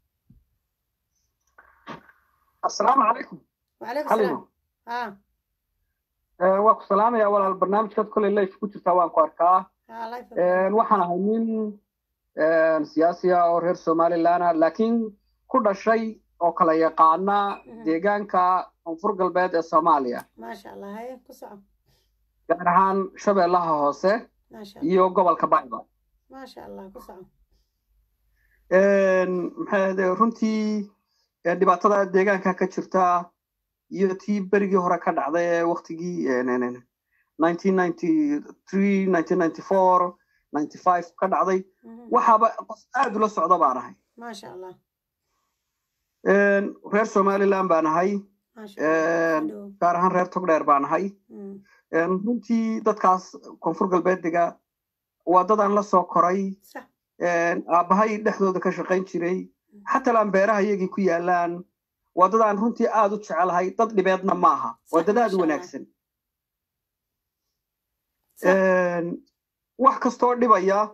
asalaamu calaykum wacalaykum salaam ha waa ku salaamaya walaal barnaamijkaad koley life ku jirtaa waan ku arkaa ha life waxaan ahay nin siyaasi ah oo reer somaliland ah laakiin ku dhashay oo kala yaqaana deegaanka koonfur galbeed ee soomaaliya maasha allah haye ku soco gaar ahaan shabeellaha hoose maasha iyo gobolka bayba maasha allah ku soco maxay ahde runtii dhibaatada deegaanka ka jirta iyo tii berigii hore ka dhacday ee waktigii ka dhacday waxaaba qof aad ula socda baan ahay maasha allah reer somaliland baan ahay gaar ahaan reer togdheer baan ahay runtii dadkaas koonfur galbeediga waa dadaan la soo koray aabbahay dhexdooda ka shaqayn jiray xataa laan beeraha iyagii ku yaalaan waa dad aan runtii aad u jecelahay dad dhibeedna ma aha waa dad aad u wanaagsan wax kastoo dhibaya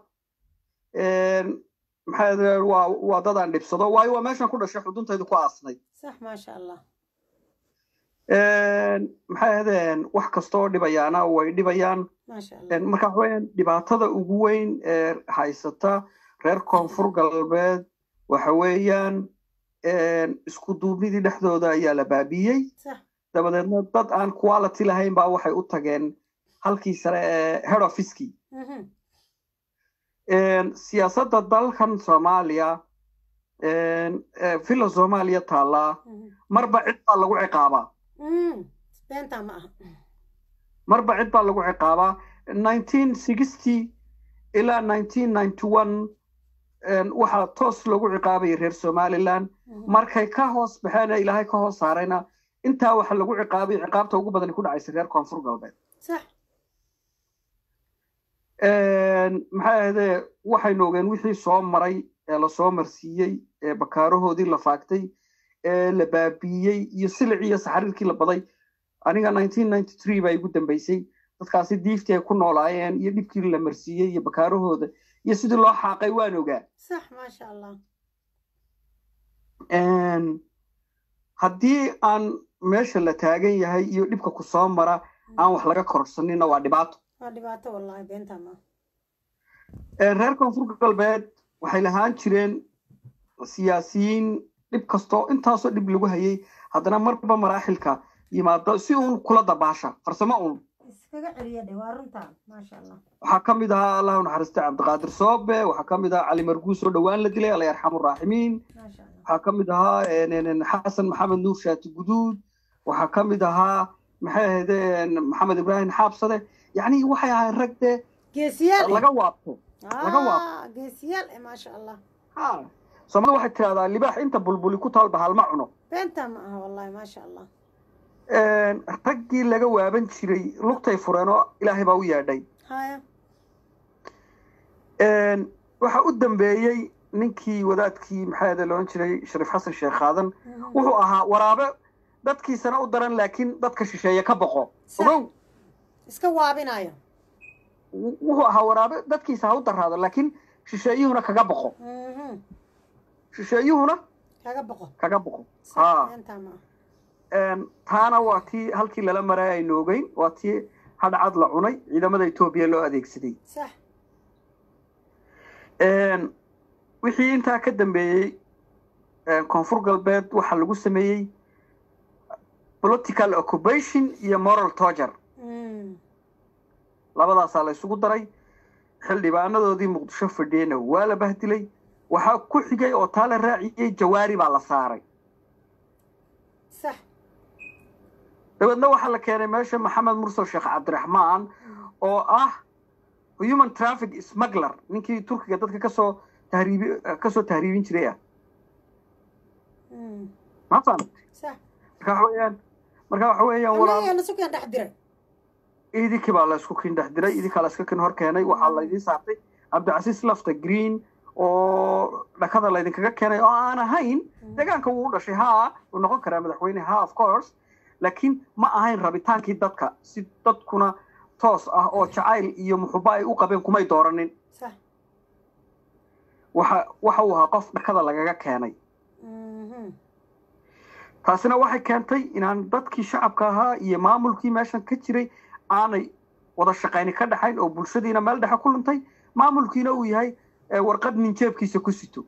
maxaa waa dadaan dhibsado waayo waa meeshan ku dhashay xuduntaydu ku aasnay sax maasha allah maxay ahdeen wax kastoo dhibayaana way dhibayaan maasha allah marka waxa weeyaan dhibaatada ugu weyn ee haysata reer koonfur galbeed waxa weeyaan isku duubnidii dhexdooda ayaa la baabiyey sax dabadeedna dad aan quality lahayn baa waxay u tageen halkii sare ee head officekii siyaasadda dalkan soomaaliya villa soomaaliya taallaa marba cid baa lagu ciqaabaa beenta ma aha marba cid baa lagu ciqaabaa nineteen sixty ilaa nineteen ninety one waxaa toos loogu ciqaabayay reer somaliland markay ka hoos baxeen ee ilaahay ka hoos saarayna intaa waxa lagu ciqaabay ciqaabta ugu badan ku dhacaysa reer koonfur galbeed sax maxay ahaydee waxaynu ogeen wixii soo maray ee lasoo marsiiyey ee bakaarahoodii la faagtay ee la baabiiyey iyo silicii iyo saxariirkii la baday aniga nineteen ninety three baa igu dambeysay dadkaasi diiftii ay ku noolaayeen iyo dhibkii la marsiiyey iyo bakaarahooda iyo sidii loo xaaqay waan ogaa sax maasha allah haddii aan meesha la taagan yahay iyo dhibka ku soo mara aan wax laga kororsanina waa dhibaato waa dhibaato wallahi beenta ma reer koonfur galbeed waxay lahaan jireen siyaasiyiin dhib kastoo intaasoo dhib lagu hayay haddana marba maraaxilka yimaado si uun kula dabaasha farsamo uun iskaga celiya dhe waa runta maasha allah waxaa ka mid ahaa allahu naxariista cabdiqaadir soobe waxaa ka mid ahaa cali marguus oo dhowaan la dilay alla yarxamu raaximiin maasha allah waxaa ka mid ahaa xasan maxamed nuur shaati guduud waxaa ka mid ahaa maxay ahaydeen maxamed ibraahim xaabsade yacni waxay ahayn rag dee geesiyaal laga waabto laga waabto ah geesiyaal eh maasha allah ha soomaalida waxay tidahdaa libaax inta bulbuli ku taal bahal ma cuno beenta ma aha wallahi maasha allah raggii laga waaban jiray lugtay fureen oo ilaahay baa u yeedhay haya waxa u dambeeyey ninkii wadaadkii maxaa loodhan jiray shariif xasan sheekh aadan wuxuu ahaa waraabe dadkiisana u daran laakiin dadka shisheeye ka boqo ogow iska waabinayo wuxuu ahaa waraabe dadkiisa ha u daraado laakiin shisheeyuhuna kaga boqo shisheeyuhuna kaga boqo kaga boqo ha beenta ma aha taana waa tii halkii lala maray aynu ogeyn waa tii hadhcad la cunay ciidamada etoobiya loo adeegsaday sax wixii intaa ka dambeeyey koonfur galbeed waxaa lagu sameeyey political occupation iyo moral torture labadaasaa la isugu daray xildhibaanadoodii muqdisho fadhiyeyna waa la bahdilay waxaa ku xigay oo taa la raaciyey jawaari baa la saaray sax dabeedna waxaa la keenay meesha maxamed mursal sheekh cabdiraxmaan oo ah human traffic smuggler ninkii turkiga dadka kasoo tahriibi kasoo tahriibin jiray ah ma fahamtay marka waxa weeyaan marka waxa weeyaan walaal idinkii baa la isku kin dhex diray idinkaa la iska kin hor keenay waxaa laydiin saartay cabdicasiis lafta green oo dhakada laydinkaga keenay oo aan ahayn deegaanka wuu u dhashay haa uu noqon karaa madaxweyne ha of course laakiin ma ahayn rabitaankii dadka si dadkuna toos ah oo jacayl iyo muxuba ay u qabeen kumay dooranin waxa waxa uu ahaa qof dhakada lagaga keenay taasina waxay keentay inaan dadkii shacabka ahaa iyo maamulkii meeshan ka jiray aanay wada shaqayni ka dhaxayn oo bulshadiina meel dhexe ku luntay maamulkiina uu yahay warqad nin jeebkiisa ku sito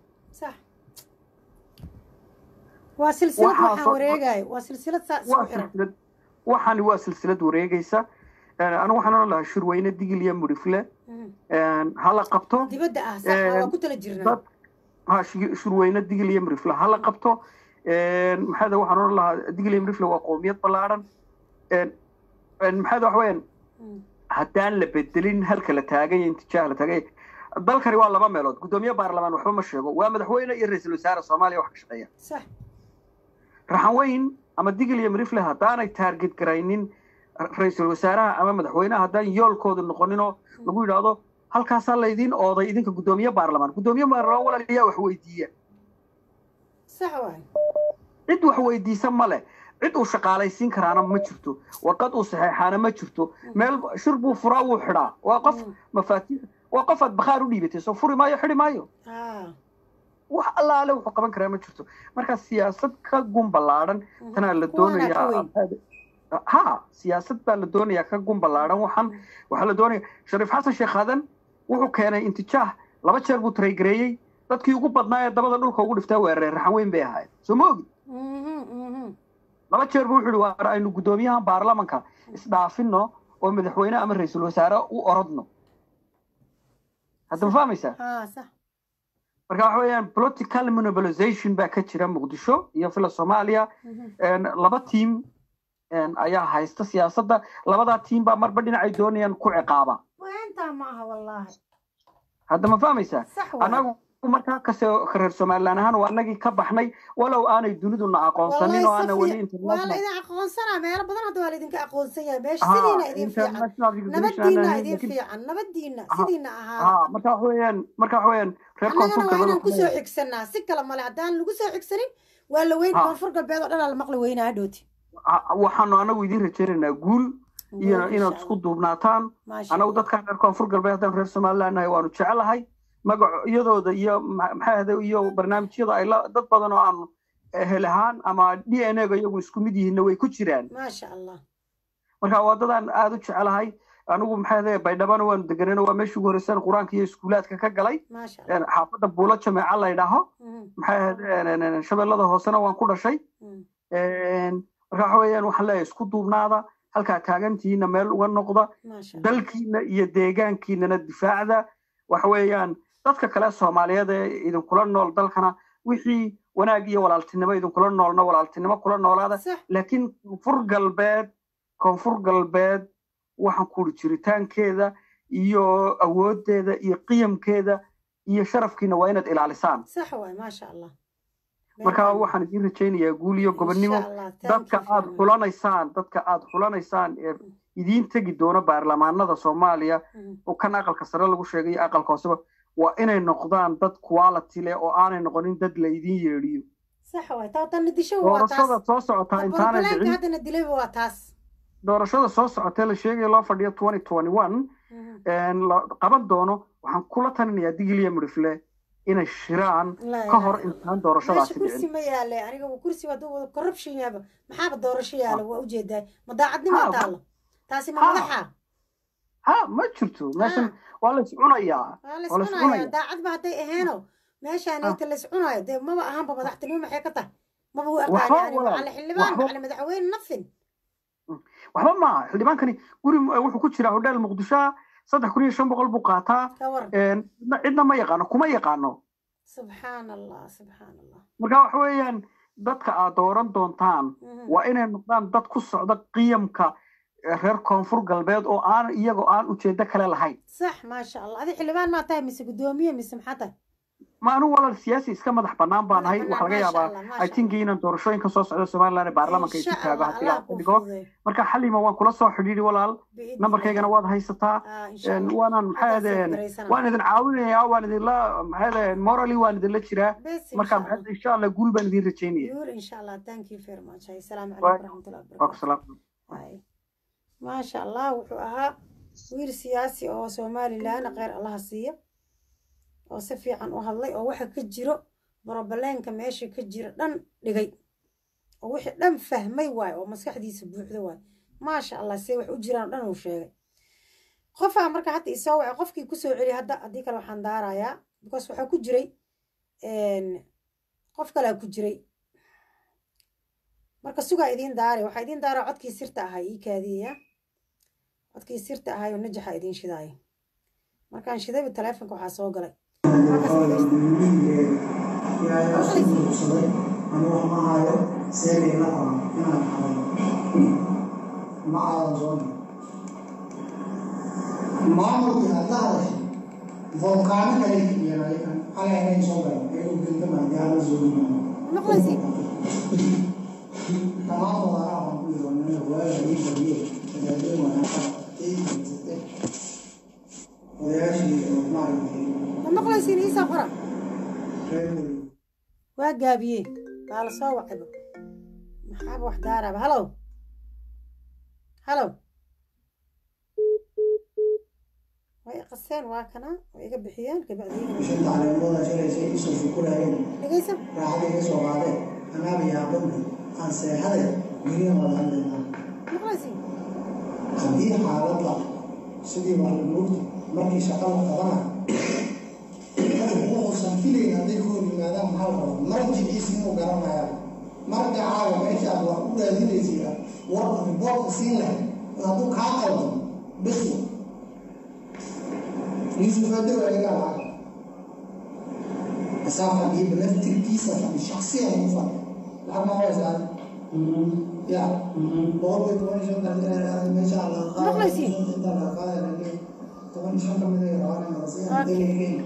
waa silsilad waxaan wareegaayo waa silsilad saa isku xiran waxaani waa silsilad wareegaysa anigu waxaan oran lahaa shirweyne digil iyo mudhifle hala qabto dibadda ah sax waa ku tala jirnaa ha shirweyne digil iyo mudhifle hala qabto maxaada waxaan oran lahaa digil iyo mudhifle waa qoomiyad ballaadhan maxaada wax weeyaan haddaan la bedelin halka la taagay intijaah la taagay dalkani waa laba meelood guddoomiye baarlamaan waxba ma sheego waa madaxweyne iyo ra-iisul wasaare soomaaliya wax ka shaqeeya sax raxanweyn ama digil iyo mirifle haddaanay taarget garaynin ra-iisul wasaaraha ama madaxweynaha haddaan yoolkoodu noqoninoo lagu yidhaahdo halkaasaa laydiin ooday idinka guddoomiye baarlamaan guddoomiye baarlamaan walaalayaa wax weydiiya sax waay cid wax weydiisa ma leh cid uu shaqaalaysiin karaana ma jirto warqad uu saxeexaana ma jirto meel shir buu furaa wuu xidhaa waa qof mafaatiix waa qof aad bakhaar u dhiibatay soo furi maayo xidhi maayo wax allaale wuxuu qaban karaa ma jirto marka siyaasad ka gun ballaadhan tanaa la doonayaa ha siyaasad baa la doonayaa ka gun ballaadhan waxaan waxaa la doonaya shariif xasan sheekh aadan wuxuu keenay intijaah laba jeer buu taraygareeyey dadkii ugu badnaa ee dabada dhulka ugu dhiftaa weerareen raxan weyn bay ahayd soo ma ogi laba jeer buu wuxuu yihi waar aynu guddoomiyaha baarlamanka isdhaafino oo madaxweyne ama ra-iisul wasaare u orodno hadda ma fahmaysaa marka waxa weeyaan political monopolization baa ka jira muqdisho iyo fila soomaaliya laba tiim ayaa haysta siyaasadda labadaa tiim baa marba dhinacay doonayaan ku ciqaaba hadda ma fahmaysaa anagu markaa kase reer somalilan ahaan waa anagii ka baxnay walow aanay duniduna aqoonsanin oo aana weli waa laydin aqoonsanaa meelo badan hadda waa laydinka aqoonsan yahay meesha sidiina idin fiican nabadiina idin fiican nabadiina sidiina ahaa marka wax weeyaan marka wax weeyaan reer koonfur galbeed inaan kusoo xigsanaa si kale male haddaan lagu soo xigsanin waa la weyn koonfur galbeed oo dhan la maqli weynaa hadhooti waxaanu anagu idin rajaynaynaa guul iyo inaad isku duubnaataan anagu dadkan reer koonfur galbeed haddaan reer somaliland nahay waanu jecelahay magacyadooda iyo maxay ahde iyo barnaamijyada ay dad badan oo aan hel ahaan ama d n a ga iyagu isku mid yihiinna way ku jiraan maasha allah marka waa dadaan aada u jecelahay anigu maxay ahde baydhabana waanu deganayno waa meeshii ugu horreysaan qur-aanka iyo iskuulaadka ka galay xaafadda buulo jameeca la ydhaaho maxay ahde shabeellada hoosena waan ku dhashay marka waxa weeyaan waxaan leeyahay isku duubnaada halkaa taagantihiina meel uga noqda dalkiina iyo deegaankiinana difaacda waxa weeyaan dadka kale soomaaliyeed ee idinkula nool dalkana wixii wanaag iyo walaaltinimo idinkula noolna walaaltinimo kula noolaada laakiin koonfur galbeed koonfur galbeed waxaan kuri jiritaankeeda iyo awooddeeda iyo qiyamkeeda iyo sharafkiina waa inaad ilaalisaan sax waay maasha allah marka waxaan idiin rajaynayaa guul iyo gobonnimo dadka aad xulanaysaan dadka aad xulanaysaan ee idiin tegi doono baarlamaanada soomaaliya oo kan aqalka sare lagu sheegay iyo aqalka hooseba waa inay noqdaan dad quality leh oo aanay noqonin dad laydin yeedhiyo doorashada soo socotaa intaanay dhicin doorashada soo socotee la sheegaya loo fadhiyo twenty twenty one qaban doono waxaan kula talinayaa digiliya midhifle inay shiraan ka hor intaan doorashadaasi kursi ma yaale aniga kursi hadduu corruption yaaba maxaaba doorasho yaala waa ujeedaa ma daacadnimo taalo taasi ma madaxa ha ma jirto meeshan waa la iscunayaa waa la iscunaya daacadba hadday aheeno meeshaan inta la iscunayo dee maba ahaanba madaxtinimo maxay ka tahay maba u aqaani macali xildhibaan macali madaxweyne nafin waxba maaha xildhibaankani guri wuxuu ku jiraa hodheel muqdishoa saddex kun iyo shan boqol buu qaataa cidna ma yaqaano kuma yaqaano subxaan allah subxaan allah marka waxa weeyaan dadka aad dooran doontaan waa inay noqdaan dad ku socda qiyamka reer koonfur galbeed oo aan iyagoo aan ujeedo kale lahayn sax maasha allah adi xildhibaan maa tahay mise guddoomiye mise maxaa tahay ma anu walaal siyaasi iska madax bannaan baan ahay waxaa laga yaabaa atinki inaan doorashooyinka soo socda somaliland ee baarlamanka isu taago haddii la dhigo marka xalima waan kula soo xidhiidhi walaal nambarkaygana waad haysataa waanan maxaa adeen waan idin caawinayaa waan idinla maxaa adeen morally waan idinla jiraa marka maxaa insha allah guul baan idin rajaynaya guul insha allah thank you very much assalaamu calaykum waraxmatullahi wabarakatu maasha allah wuxuu ahaa wiil siyaasi oo somalilan kheyr allaha siiya oo si fiican u hadlay oo waxa ka jiro borobaleenka meesha ka jira dhan dhigay oo wixii dhan fahmay waayo oo maskaxdiisa buuxda waayo maasha allah see wax u jiraan o dhan uu sheegay qofaa marka hadda isoo wacay qofkii kusoo celi hadda haddii kale waxaan daarayaa because waxaa ku jiray qof kalea ku jiray marka sugaa idiin daaray waxaa idiin daaraa codkii sirta ahay ii kaadiyaya codkii sirta ahay oo najaxa idiin shidaaya markaan shidayba taleefonka waxaa soo galay maamulkii aad la hadashay volkaano kale yeelayan xalay soo galay ee u gentamaay yaala zoonima maqlaysi tamaamul araa waan ku yidhi waaga ii fadhiye talaadeen wanaagsan odayaashii maaragtay ma maqlaysiin iisa qora waa gaabiyey baa la soo wacayba maxaaba wax daaraaba halow halow way qaseen waa kana way iga bixiyeen shanta caleemooda shalaysa isoo shukulaayeen dhegaysa raaxada iga soo qaadeen anaaba yaabana aan seexade guryaha wada hadlaynaa maqlaysiin haddii xaaladda sidii maalimuurta markii shaqa la qabana wuxuusan filayn hadday ku hor yimaadaan maxaa la rabaa marjiciisa inuu garanayaa marjacaaga meesha aad wax u raadinaysiya warka riboortka siin lahayd hadduu kaa qaldan bes يوسف هذا ولا لا مسافة دي بنفس الكيسة شخصيا مفرد لحد ما هو زاد يا بقول لك وانا شو ما شاء الله مخلصين طبعا شو من يرانا مرسين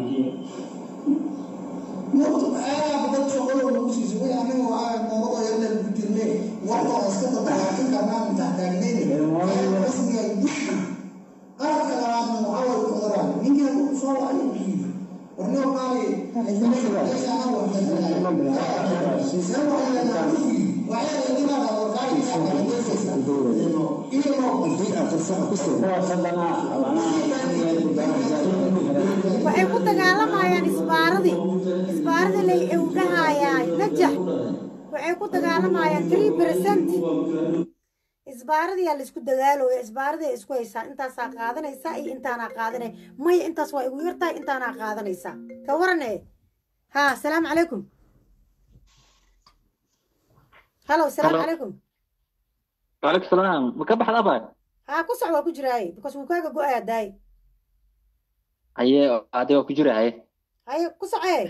نقطة أنا بدأت شغل ونوسي سوي أنا وعاء الموضوع يلا البترمي والله أسكت طلعت كمان تحتاجني بس يدوك قالك أنا محاول القدرات مين يقول صار عليه ورنو قال ليس أنا وحدة سوى على نعوذي وعلى الذين قالوا قال waxay ku dagaalamayaan isbaaradii isbaaradii lay ewdhahayaan najax waxay ku dagaalamayaan three percent isbaaradiyaa laisku dagaalooya isbaaradia isku haysaa intaasaa qaadanaysaa iyo intaanaa qaadanay maya intaas waa igu yartahay intaanaa qaadanaysaa ka warane ha asalaamu calaykum halo asalaamu calaykum وعليكم السلام مكبح الأبد ha ku soc waa ku jiraaye because wuu kaaga go-aya daay haye adiga ku jira haye haye ku socee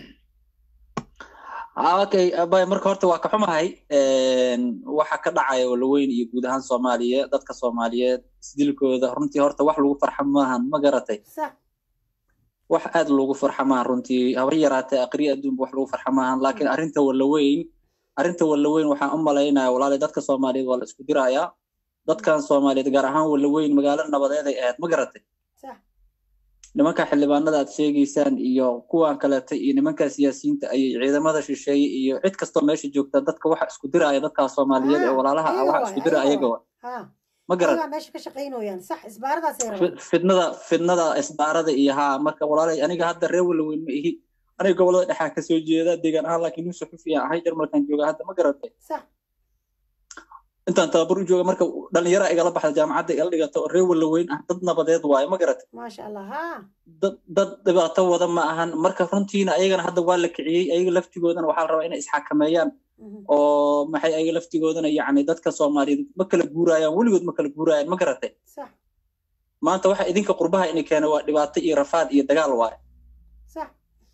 okay abay marka horta waa ka xumahay waxa ka dhacaya walaweyn iyo guud ahaan soomaaliya dadka soomaaliyeed isdilkooda runtii horta wax lagu farxa maahan ma garatay sax wax aad loogu farxa maahan runtii habar yaraatee aqriya adduunba wax lagu farxa maahan laakiin arrinta walaweyn arrinta walaweyn waxaan u malaynaya walaalay dadka soomaaliyeed waa la isku dirayaa dadkan soomaaliyeed gaar ahaan walaweyn magaalo nabadeed ay ahayd ma garatay sax nimanka xildhibaanada aad sheegaysaan iyo kuwan kaleeta iyo nimanka siyaasiyiinta ayay ciidamada shisheeye iyo cid kastoo meesha joogta dadka waxa isku diraya dadkaa soomaaliyeed ee walaalaha ah waxa isku dira ayaga ha ma garat ayagaa meesha ka shaqaynooyaan sax isbaaradaasay rabaan fidnada fidnada isbaarada iyo haa marka walaalay aniga hadda reer walaweyn ma ihi aniga gobolada dhexaa kasoo jeeda deegaan ahaan laakiin nin suxufiyan ahay jarmalkan jooga hadda ma garatay sax intaan tababar u jooga marka dhalinyara igala baxda jaamacadda igala dhigata oo reer walaweyn ah dad nabadeed waaye ma garatay maasha allah ha dad dad dhibaato wada ma ahan marka runtiina ayagana hadda waa la kiciyey ayaga laftigoodana waxaa la rabaa inay isxakameeyaan oo maxay ayaga laftigoodana yacni dadka soomaaliyeed ma kala guurayaan weligood ma kala guurayaan ma garatay sax maanta waxa idinka qurbaha ini keena waa dhibaato iyo rafaad iyo dagaal waaye sax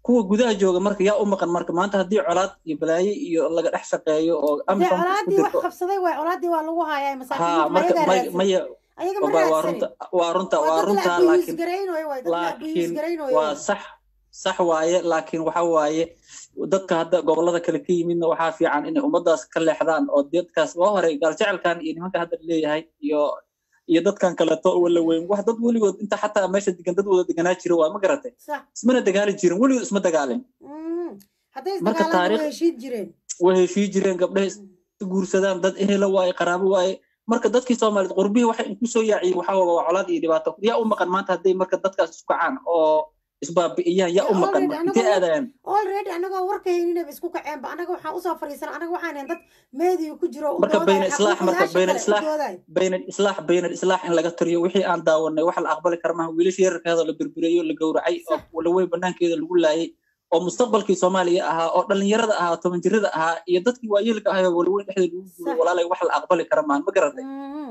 kuwa gudaha jooga marka yaa u maqan marka maanta haddii colaad iyo balaaye iyo laga dhex shaqeeyo oo dee amisom isku colaadii wax dirto qabsaday waay colaadii waa lagu hayaa ha masaakiinta marka ayagaa may raadsan maya ayaga ma waa waa raadsanin runta waa runta waa waa dad la runta abiyuus laakiin garaynayo waay dad la abiyuus laakiin garaynayo waa waay sax sax waaye laakiin waxa waaye dadka hadda gobolada kale ka yimidna waxaa fiican inay ummadaas ka leexdaan oo dadkaas waa hore gaaljecelkan iyo nimanka hadda leeyahay iyo iyo dadkan kaleeto wala weyn wax dad weligood inta xataa meesha degan dad wada deganaa jira waa ma garatay sax ismana dagaali jirin weligood isma dagaalin Mm. hadday marka isdagaalaan taariikh way heshiid jireen way heshii jireen gabdhaha is guursadaan dad ehela waaye qaraabo waaye marka dadkii soomaaliyeed qurbihii waxay inku soo yaaciyey waxaa waa waa colaad iyo dhibaato yaa u maqan maanta hadday marka dadkaas isku kacaan oo isbaabi'iyaan yaa u maqan already marka intee anagoo aadayaan already anagoo warka hayninaba isku kaceenba anaga waxaan usoo fadhiisana anaga waxaan ahayn dad meediyu ku jiro u marka bayna doodayo islaax marka xaquuqayaasha bayna kale u islaax doodayo bayna islaax bayna islaax in laga tiriyo wixii aan daawanay wax la aqbali kara maaha wiilasha yararkeeda la berbereeyo la gowracay oo walawey banaankeeda lagu laayay oo mustaqbalkii soomaaliya ahaa oo dhalinyarada ahaa toban jirada ahaa iyo dadkii waayeelka ahaa oo walaweyn dhexdeeda lagu guuray walaalay wax la aqbali kara maahan ma garatay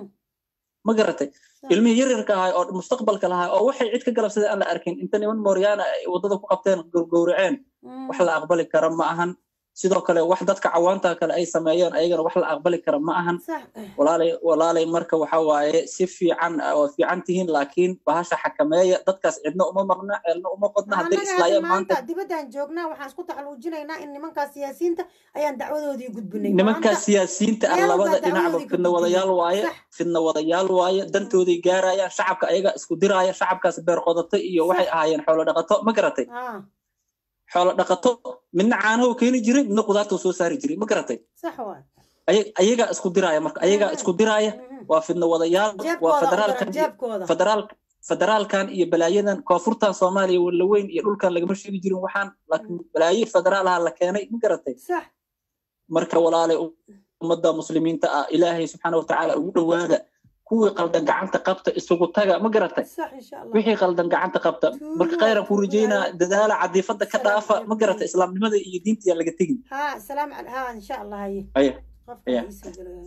ma garatay ilmihii yaryarka ahaa oo mustaqbalka lahaa oo waxay cid ka galabsaday aan la arkin inta niman mooryaana ay waddada ku qabteen gowraceen wax la aqbali kara ma ahan sidoo kale wax dadka cawaanta kale ay sameeyeen ayagana wax la aqbali kara ma ahan walaalay walaalay marka waxa waaye si fiican waa fiican tihiin laakiin bahasha xakameeya dadkaas cidna uma maqna ceelna uma qodna hadday annaga islaayeen maanta maanta dibadaan joognaa waxaan isku taxaluujinaynaa in nimankaas siyaasiyiinta ayaan dacwadoodii gudbinay nimankaas Maanta siyaasiyiinta ah meel labada walba dhinacba dacwadoodii fidna ku wadayaal gudbinay. waaye Sax. fidna wadayaal waaye dantooday gaarayaan shacabka ayaga isku diraaya shacabkaas beer qodato iyo waxay ahaayeen xoolo dhaqato ma garatay Ah, xoolo dhaqato midna caanahu keeni jiray midna qudaartuu soo saari jiray ma garatay sax waay Aya- ayagaa isku diraaya marka ayagaa isku diraaya waa fidna wadayaal waa jeebkooda u federaalkan daran iyo jeebkooda federaalka federaalkan iyo balaayadan koonfurtan soomaaliya walaweyn iyo dhulkan lagama sheegi jirin waxaan laakiin balaaye federaalaha la keenay ma garatay sax marka walaalay ummadda muslimiinta ah ilaahay subxaana watacaala ugu dhowaada kuwii qaldan gacanta qabta isugu taga ma garatay sax insha allah wixii qaldan gacanta qabta marka khayran ku rajeynaa dadaala cadiifada ka dhaafa ma garata islaamnimada iyo diinta yaa laga tegin ها سلام على ها ان شاء الله هي aya قفك aya إيسا جلوها.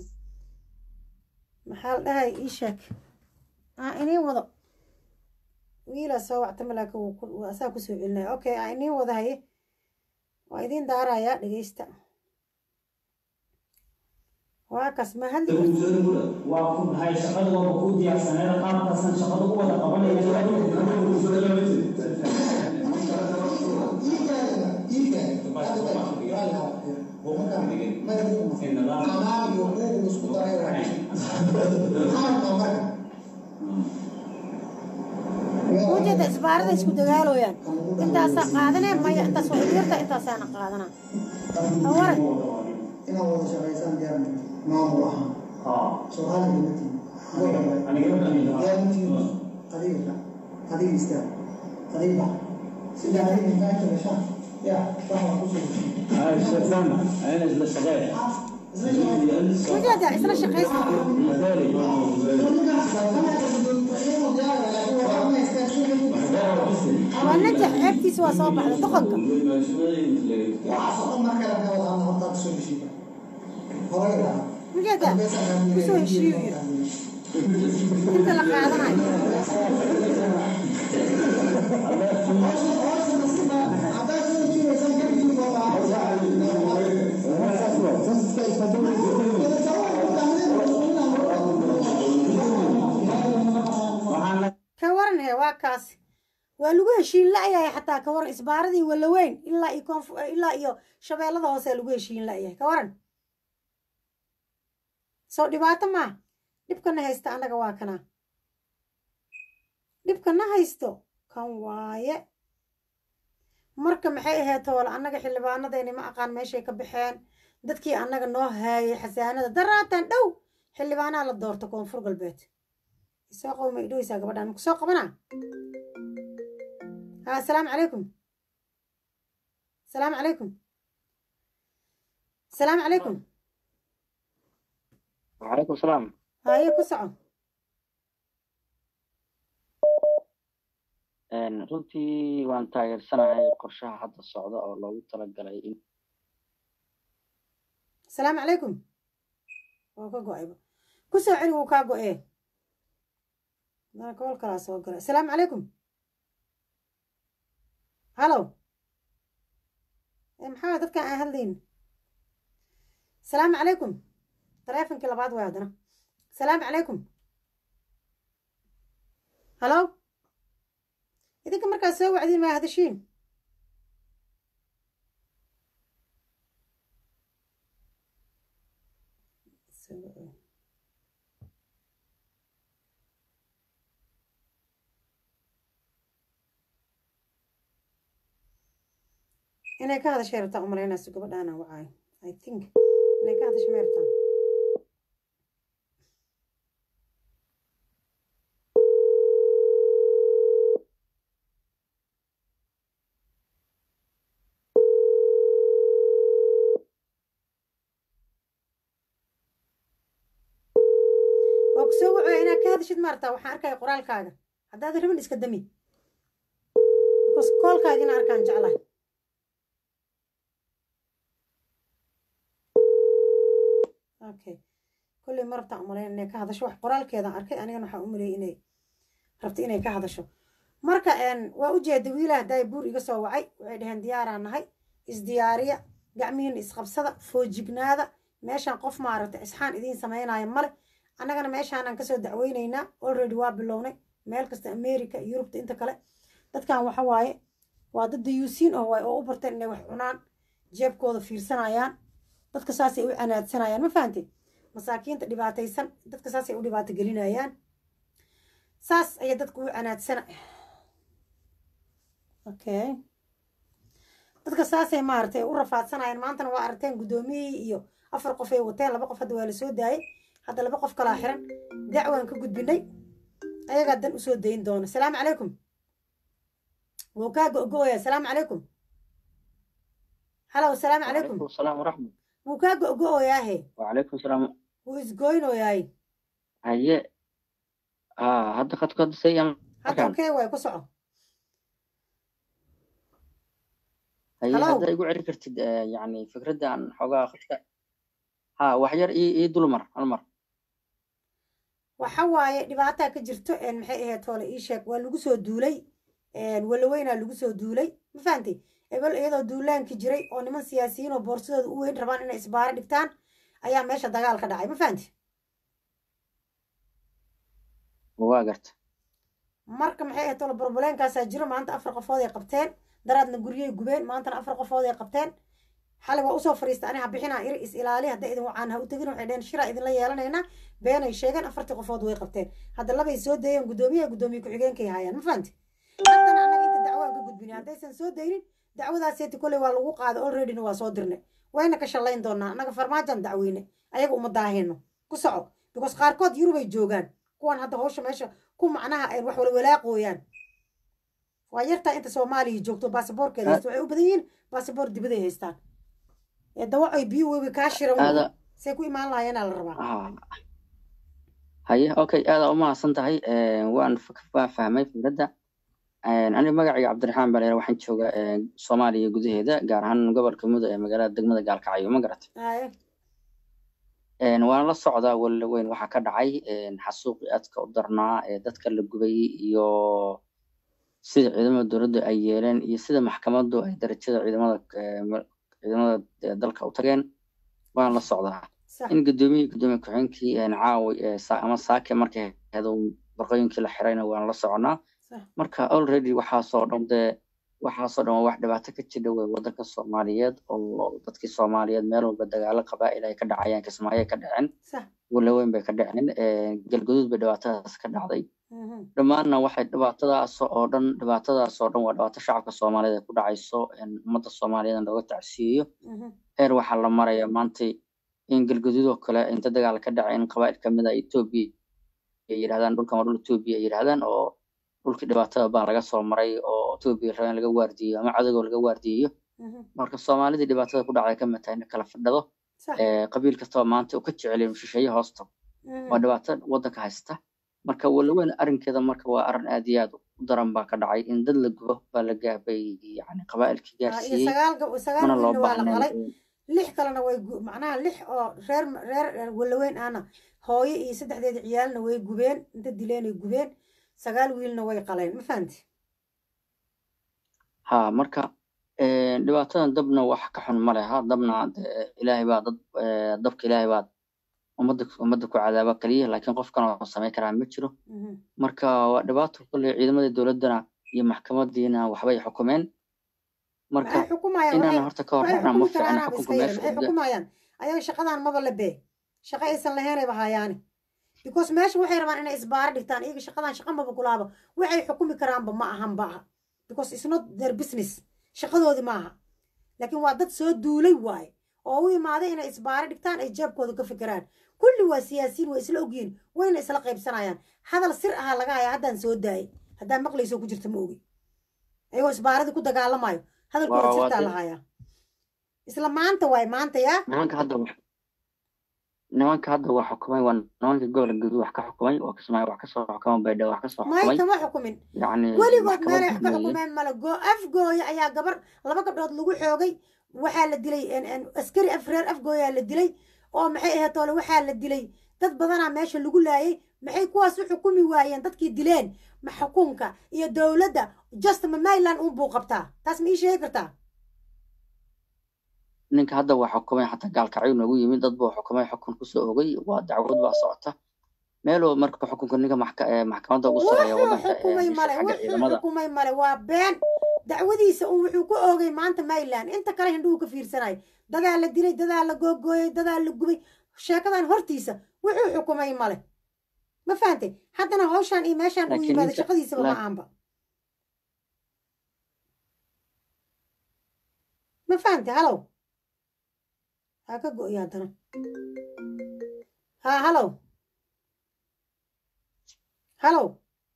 محل دهي إيشك ها إني وضع ويلا سوى اعتملك وأساكو سوء أوكي ها إني وضع هي وإذين دارا يا لقيستا واكس ما هل waa ku dhahay shaqada waaba kuu diyaarsaneeda qaabkaasan shaqada u wada وجد إسبارة اسكو دقالو يعني انت أسا قادنا ما انت سوحيرتا انت أسانا قادنا أورك inaan wada shaqaysaan gaar maamul ahaan soomaaliya matiin adiga adiga istaag adiga bax sida adiga intaanta gashaan ya waxaa kusoo وجد إسنا شقيس ونجح عبتي سوا صوب على دقنك وجد كسو هشيو انت اللي قادنا كورن هي واكاس waa lagu heshiin la'yahay xataa ka waran isbaaradii walaweyn ilaa iyo koonfu ilaa iyo shabeellada hoose lagu heshiin la'yahay ka waran soo dhibaato maa dhibkana haysta annaga waa kana dhibkana haysto kan waaye marka maxay ahayd toole annaga xildhibaanadeeni ma aqaan meeshay ka baxeen dadkii annaga noo haayay xasaanada daraatan dhow xildhibaanaha la doorto koonfur galbeed isoo qowma idhoweysaa gabadhaan maku soo qabanaa ها السلام عليكم السلام عليكم السلام عليكم وعليكم السلام هاي كسعة Een, runtii waan taageersanahay qorshaha hadda socda oo loogu talagalay in السلام عليكم وكا قوائبا كسو علي وكا قوائي أنا كول كلاس وقرأ السلام عليكم هلو maxaa dadkan aan hadlayn salaamu calaykum taleefonkii labaad waay haddana salaamu calaykum halo idinka markaad soo wacdiin maa hadashiin inay ka hadashay rabtaa umalaynayso gabadhaana wacaayo i think inay ka hadashay may rabtaa waa kusoo wacaya inaad ka hadashid maartaa waxaan arkaya qoraalkaaga haddaad rabin iska dami because koolkaaga ina arkaan jeclahay okay kolley ma rabtaan umalayn inay ka hadasho wax qoraalkeedaan arkay anigana waxaa u maleeyay inay rabta inay ka hadasho marka waa u jeeda wiilaha haddaay buur iga soo wacay waxay dhaheen diyaaraan nahay isdiyaariya gacmihiina isqabsada foojignaada meeshaan qof maaragtay isxaan idiin samaynayo male annagana meeshaanaan kasoo dacweynaynaa already waa bilownay meel kasta america yurubta inta kale dadkan waxa waaye waa dad dayuusiin oo waay oo u barteen inay wax cunaan jeebkooda fiirsanayaan dadka saasay u canaadsanayaan ma fahanteen masaakiinta dhibaataysan dadka saasay u dhibaato gelinayaan saas ayay dadka u canaadsana okay dadka saasay maaragtay u rafaadsanayaan maantana waa aragteen guddoomiyihii iyo afar qof ay wateen laba qof hadda waa la soo daayay hadda laba qof kalaa xiran dacwaan ka gudbinay ayagaa dan usoo dayin doona salaamu calaykum wuu kaa go-go-oyaa salaamu calaykum halow salaamu calaykum السلام ورحمة wuu kaa go-go-oyaahe وعليكم السلام wuu isgoynoyaay هي آه هذا قد قد سيئا hadda okey waay ku soco هي Hello. هذا يقول عرفت كرتد آه، يعني فكرة عن حقا خشة ها وحير إي إي دول مر المر waxa waaye dhibaataa ka jirto een maxay ahayd hoole ii sheeg waa lagu soo duulay een walaweynaa lagu soo duulay ma fahantay ebel iyadoo duulaanki jiray oo niman siyaasiyiin oo boorsadooda u weyn rabaan inay isbaaro dhigtaan ayaa meesha dagaal ka dhacay ma fahantay وواقرت marka maxay ahayd hoole borboleenkaasaa jiro maanta afar qofood ay qabteen daraadna guryay gubeen maantana afar qofood ay qabteen xalay waa usoo fariista ani ha bixinaa iri is ilaali hadday idin wacaan ha u tegin waxay dheheen shiraa idinla yeelanaynaa beenay sheegeen afartii qofood way qabteen hadda labay soo dayeen guddoomiyaha guddoomiye ku-xigeenkay haayaan ma fahanti haddana annaga inta dacwaan ka gudbinay haddaysan soo daynin dacwadaaseeti kolley waa lagu qaaday alreadyna waa soo dirnay wayna ka shallayn doonaa annaga farmaajaan dacweyne ayaga uma daahino ku soco because qaarkood yurubay joogaan kuwan hadda hawsha meesha ku macnaha ay wax walwalaaqooyaan waa yartaa inta soomaaliya joogto baasaboorkeeda haysta waxay u badan yihiin baasaboor dibaday haystaan ee dawacoy biyo webi kaa shiran هذا say ku imaan lahaayeenaa la rabaa آه هي أوكي هذا أما صنتهاي آه وأنا فك فاهمي فكرة آه أنا مقعي عبد الرحمن بلير وحين شوقة آه صوماليا جزء هذا قارهن قبل كمدة مقالات دقمة قال كعيو ما قرأت Haye. een waan la socdaa walla weyn waxaa ka dhacay een xasuuqii aadka u darnaa ee dadka la gubay iyo sida ciidamada dowladda ay yeeleen iyo sida maxkamaddu ay darajada ciidamada ee, ma- ciidamada ee, dalka u tageen waan la socdaa Sax. in guddoomiye guddoomiye ku-xigeenkii een caawi ee, sa- ama saake markay ahayd uu barqooyinkii la xirayna waan la soconaa Sax. marka already waxaasoo dhan dee waxaasoo dhan waa wax dhibaato ka jira wey waddanka soomaaliyeed oo dadkii soomaaliyeed meel walba dagaalo qabaa'il ay ka dhacayaan kismaayo ay ka dhaceen Sax. walaweyn bay ka dhaceen ee, galgaduud bay dhibaatadaas ka dhacday Mhm. dhammaanna waxay dhibaatadaas oo dhan dhibaatadaas oo dhan waa dhibaato shacabka soomaaliyeed ay ku dhacayso in ummadda soomaaliyeed looga tacsiyeyo Mhm. heer waxaa la maraya maanta in galgaduud oo kale inta dagaal ka dhacay in qabaa'il kamid ah etoobiya ay yidhahdaan dhulkan waa dhul etoobiya ay yidhahdaan oo dhulkii dhibaatada baa laga soo maray oo etoobiya raba in laga waardiyeyo ama cadowga laga waardiyeyo Mhm. marka soomaalidii dhibaatada ku dhacday kamid tahay in kala fadhado Sax. ee, qabiil kastaba maanta uu ka jeceliyo shisheeye hoosta Mhm. waa dhibaato waddanka haysta marka walaweyn arrinkeeda marka waa arrin aad iyo aad u daran baa ka dhacay in dad la gubo baa la gaabay yani qabaa'ilkii Ah, iyo gaarsiiyey sagaal gab- sagaal mana loo wiilna waa la baahnayn qalay in- lix kalena way gu- macnaha lix oo reer reer reer walaweyn ahna hooyo iyo saddexdeeda ciyaalna way gubeen inta dileenay gubeen sagaal wiilna way qaleen ma fahanti ha marka dhibaatadan dabna wax ka xun ma leha dabna ilaahay baa dad dabka ilaahay baa ummadda ummadda ku cadaaba kaliya laakiin qofkan oo samayn karaa ma jiro marka waa dhibaato kulley ciidamada dowladdana iyo maxkamadiina waxbay xukumeen marka inaan horta ka horracna ma fiicna xukunka meesha xukumayaan ayaga shaqadan maba la bee shaqo aysan lahaynayba hayaane because meesha waxay rabaan inay isbaaro dhigtaan iyaga shaqadan shaqa maba kulaaba waxay xukumi karaanba ma ahan ba aha because it's not their business shaqadoodii maaha laakiin waa dad soo duulay waaye oo u imaaday inay isbaaro dhigtaan ay jeebkooda ka fikiraan kulli waa siyaasiyiin way isla ogyihiin wayna isla qaybsanayaan hadal sir ahaa laga haya haddaan soo daayay haddaan maqlayso ku jirta ma ogi ayagoo isbaaradii ku dagaalamayo hadalkooda sirtaa la hayaa isla maanta waay maanta yaa nimanka hadda nimanka hadda waa xukumay waa nimanka gobolka guud wax ka xukumay waa kasmay wax kasoo xukumay baydha wax kasoo xukumay may kama xukumin yani weligood meelay wax ka xukumeen male go afgooya ayaa gabar laba gabdhood lagu xoogay waxaa la dilay askari afreer afgooyaa la dilay oo maxay ahayd toole waxaa la dilay dad badanaa meesha lagu laayay maxay kuwaas u xukumi waayeen dadkii dileen ma xukunka iyo dowladda just ma mayland un buu qabtaa taas ma ii sheegi kartaa ninka hadda waa xukumay xataa gaalkacyo noogu yimid dad buu xukumay xukun kusoo ogay waa dacwad baa socota meeloo marka xukunka ninka maxkamadda ugu sareeya wadanka xukumay male wuxuu xukumay male waa been dacwadiisa un wuxuu ku oogay maanta mayland inta kale hindhuhu ka fiirsanayo dadaa la dilay dadaa la googooyay dadaa la gubay sheekadan hortiisa wuxuu xukumay male ma fahantay haddana hawshaan iyo meeshaan uu yimaado shaqadiisaba ma aanba ma fahantay halow ha ka go'ya haddana ha halow halow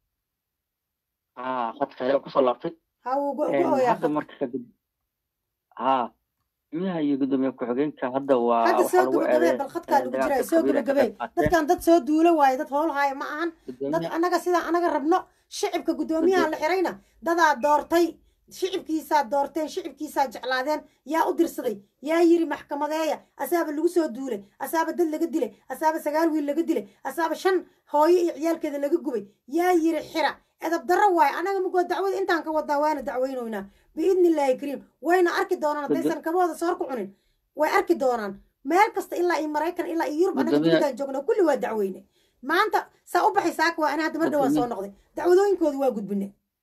ha khadka ayaa kusoo laabtay ha wuu go'oyaa hadda marka ha gudaha iyo gudoomiye ku-xigeenka hadda waa hadda soo gabagabee bal khadkaa lagu jiraa soo gabagabee dadkan dad soo duulo waaye dad howl haaya ma ahan dad annaga sidaan anaga rabno shicibka guddoomiyaha la xirayna dadaa doortay shicibkiisaa doorteen shicibkiisaa jeclaadeen yaa u dirsaday yaa yiri maxkamadeeya asaaba lagu soo duulay asaaba dad laga dilay asaaba sagaal wiil laga dilay asaaba shan hooyo iyo ciyaalkeeda laga gubay yaa yiri xira edab darro waaye anaga mugoo dacwada intaan ka wadnaa waana dacweynoynaa biidni illaahi kariim wayna arki doonaan haddaysan kabahooda soor ku cunin way arki doonaan meel kasta ilaa iyo maraykan ilaa iyo yurub anaga dunidan joogna kulli waa dacweyne maanta saa u baxay saaka waa ana hadda mar dhawaan soo noqday dacwadooyinkooda waa gudbine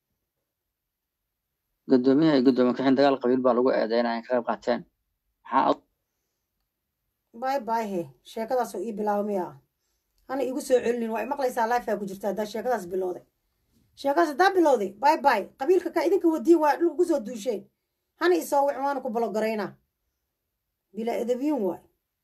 gudoomiyaha iyo gudoomiye ku-xigeen dagaal qabiil baa lagu eedeynaya ka qayb qaateen maxaa bay bay he sheekadaasoo ii bilaabmaya hana igu soo celinin waa maqlaysaa lifea ku jirta haddaa sheekadaas bilowday sheekadaas haddaa bilowday bay bay qabiilka ka idinka wadiin waa dhulka kusoo duusheen hana isoo wicin waana ku balogaraynaa bilaa edabiyin waay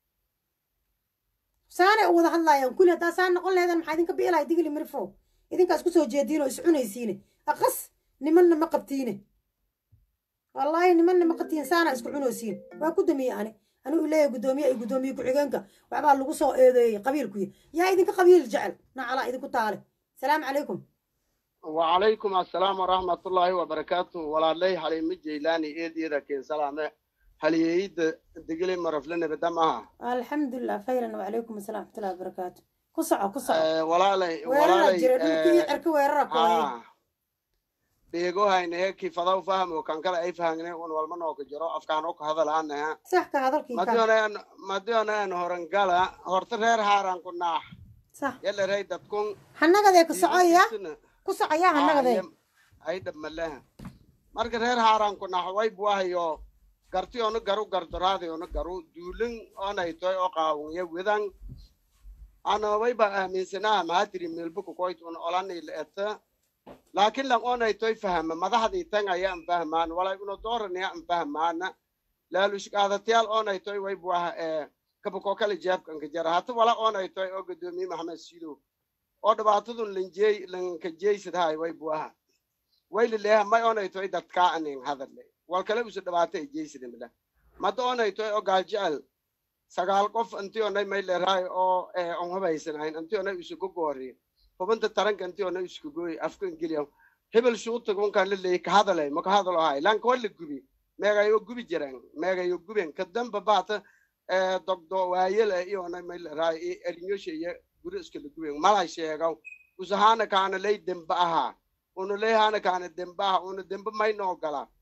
saanay u wada hadlaayaan kulli haddaa saa noqon laheedan maxaa idinka biilaya digli mirfo idinkaas kusoo jeediin oo iscunaysiine aqas nimanna ma qabtiine wallaahi nimanna ma qabtiin saana isku cunaysiin waa ku damiye ani anigu leeyahay guddoomiye iyo guddoomiye ku-xigeenka waxbaa lagu soo eedeeyey qabiilkuya yaa idinka qabiil jecel nacalaa idinku taale salaamu calaykum وعليكم السلام ورحمة الله وبركاته ولا لي حلي مجيلاني إيد إيدا كين سلامة هل يعيد دقلي مرف لنا بدمها الحمد لله خيرا وعليكم السلام ورحمة الله وبركاته كسعة كسعة أه ولا لي ولا ويرنا لي جرى دولكي عرك ويرنا كوي آه بيجو هاي نهيك فضاو فهم وكان كلا أي فهمنا ون والمنو كجرو أفكار أوك هذا الآن صح كهذا الكي ما ديونا ما ديونا إن هورنجالا هورترير هاران كنا صح يلا ريد تكون حنقة ذيك الصعية كسعة يا حنقة ذيك ay dhamaleha marka reer haaraan ku naxway buahayo garti onu garu gardaraadi onu garu duulin onay toy o qaawunya wedan anoway ba aaminsanaa maatiri meelbuku koytun olanay leeta laakiin lan onay toy fahama madaxdii tan aya an fahmaan walay uno dooranaya an fahmaana laalushqaadatayaal onay toy way buaha ee kabako kale jeebkanka jara hata wala onay toy oo gadoomiye maxamed sido oo dhibaatadun lanjeey lankajeysadhay way buaha waylileha may onaytoy dadkaa anin hadale wal kale usu dhabaata ay jeysidimila mada onaytoy oo gaaljecel sagaal qof inti onay may leerahay oo on hubaysanayn inti onay isugu goori hubinta taranka inti onay isku gooy afka ingiliya hebel shuuta kunkan laleeyay ka hadalay maka hadalo hay lanka wala gubi meegayo gubi jiran meegayo guben kadamba baata dogdo waayela iyo onay may leerahay erinyosha iyo guri iskala guben malay sheegaw usahaana kaana lay demba ahaa unu leehana kaana dembaha unu dembe mayno ogala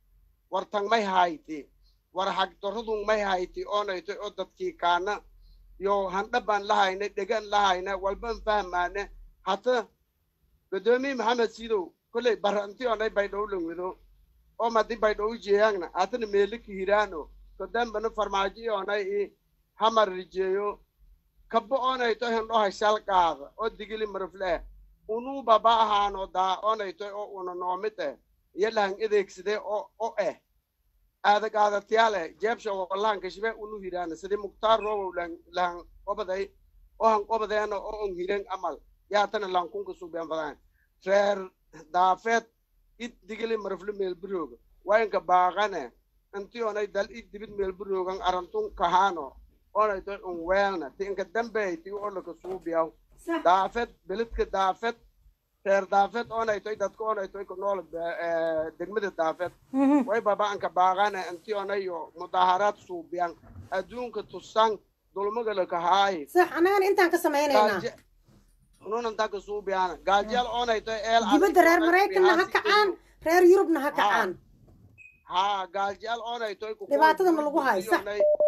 war tan may hayti war hagdaradun may hayti oonaytoy oo dadkii kaana yo handha baan lahayna dhegan lahayna walban fahmaana hata gudoomiye maxamed sidow kolley baranti onay baydhow langwedo oo madi baydhow jeeyangna hatana meelika hiraano kodambana farmaajo onay i hamar rijeeyo kabo onayto hendho hashal qaada oo digili marfle unuu baba ahaano daa onayto oo una noomid eh iyo lahan edeegsade oo o eh aadag aadatiyaale jeebsha wallahan kashibe unu hiraana sidii muktaar roobow lahan qobaday oo han qobadeena oo on hiren amal yaatana lankunka suubiyan badan reer daafeed id digili marfle meelburooga wayanka baaqane inti onay dal id dibid meelburoogan arantun kahaano onayto un weelna ti inka dambey ti olaka suubiyaw daafed beledka daafed reer daafed onaytoy dadka onaytoy ku nool degmada daafed way baba anka baaqane inti onayo mudaaharaad suubiyan adduunka tusan dulmagalaka haayi sax annagana intaan ka samaynaynaa unun intaa ka suubiyana gaajyaal onaytoy eel dibadda reer maraykanna ha kacaan reer yurubna ha kacaan ha gaajyaal onaytoy dhibaatada ma lagu hayo sax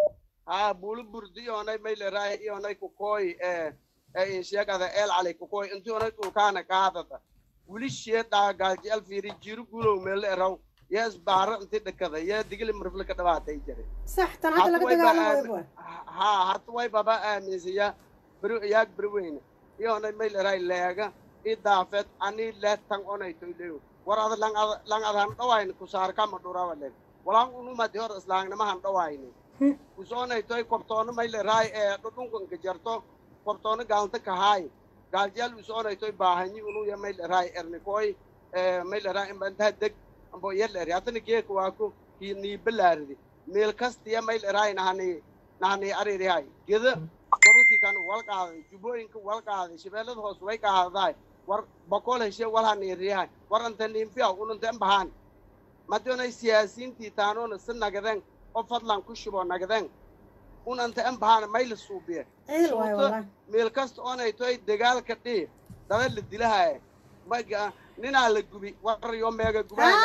ha bulu burdi ionay mayleraay ionay kukoy ee ee insheegada eel calay kukoy inti onay dhulkaana kaadada wili sheedhaa gaajyaal fiiri jiru gulow meelle eraw yaa isbaara inti dhakada yaa digili marfle ka dhabaatay jire sax tan hadda laga dagaalamayo ha hata way baba aaminsaya beri yaag beri weyne ionay mayleraay leega i daafeed ani leetan onaytoy leyo war ada lang ada lang adan dhawayni kusaarkama dhurawa leg walaan unumadi hor islaangnamahan dhawayni usoonaytoy kobtoono mayleraay ee dhudhunkanka jarto kobtoono gaalanta kahaay gaaljaal usoonaytoy baahanyi unuya mayleraay ernikoy mayleraay imbantaha deg ambo yeleri hatana geeka waaku nii balaaridi meel kastiya mayleraay nahani nahani aririhay geda gobolkii kan wal qaaday jubooyinka wal qaaday shabeellada hoos way qaadaday war boqol heshe walhaniriyahay war anta niinfiya ununta embahaan madonay siyaasiintii taanoona si nagadeen oo fadlan ku shubo nagdeen un anta embahaan mayla suubiye meel kasta oonaytoy dagaalka dhii daba la dilahaye ninaa la gubi war yo meega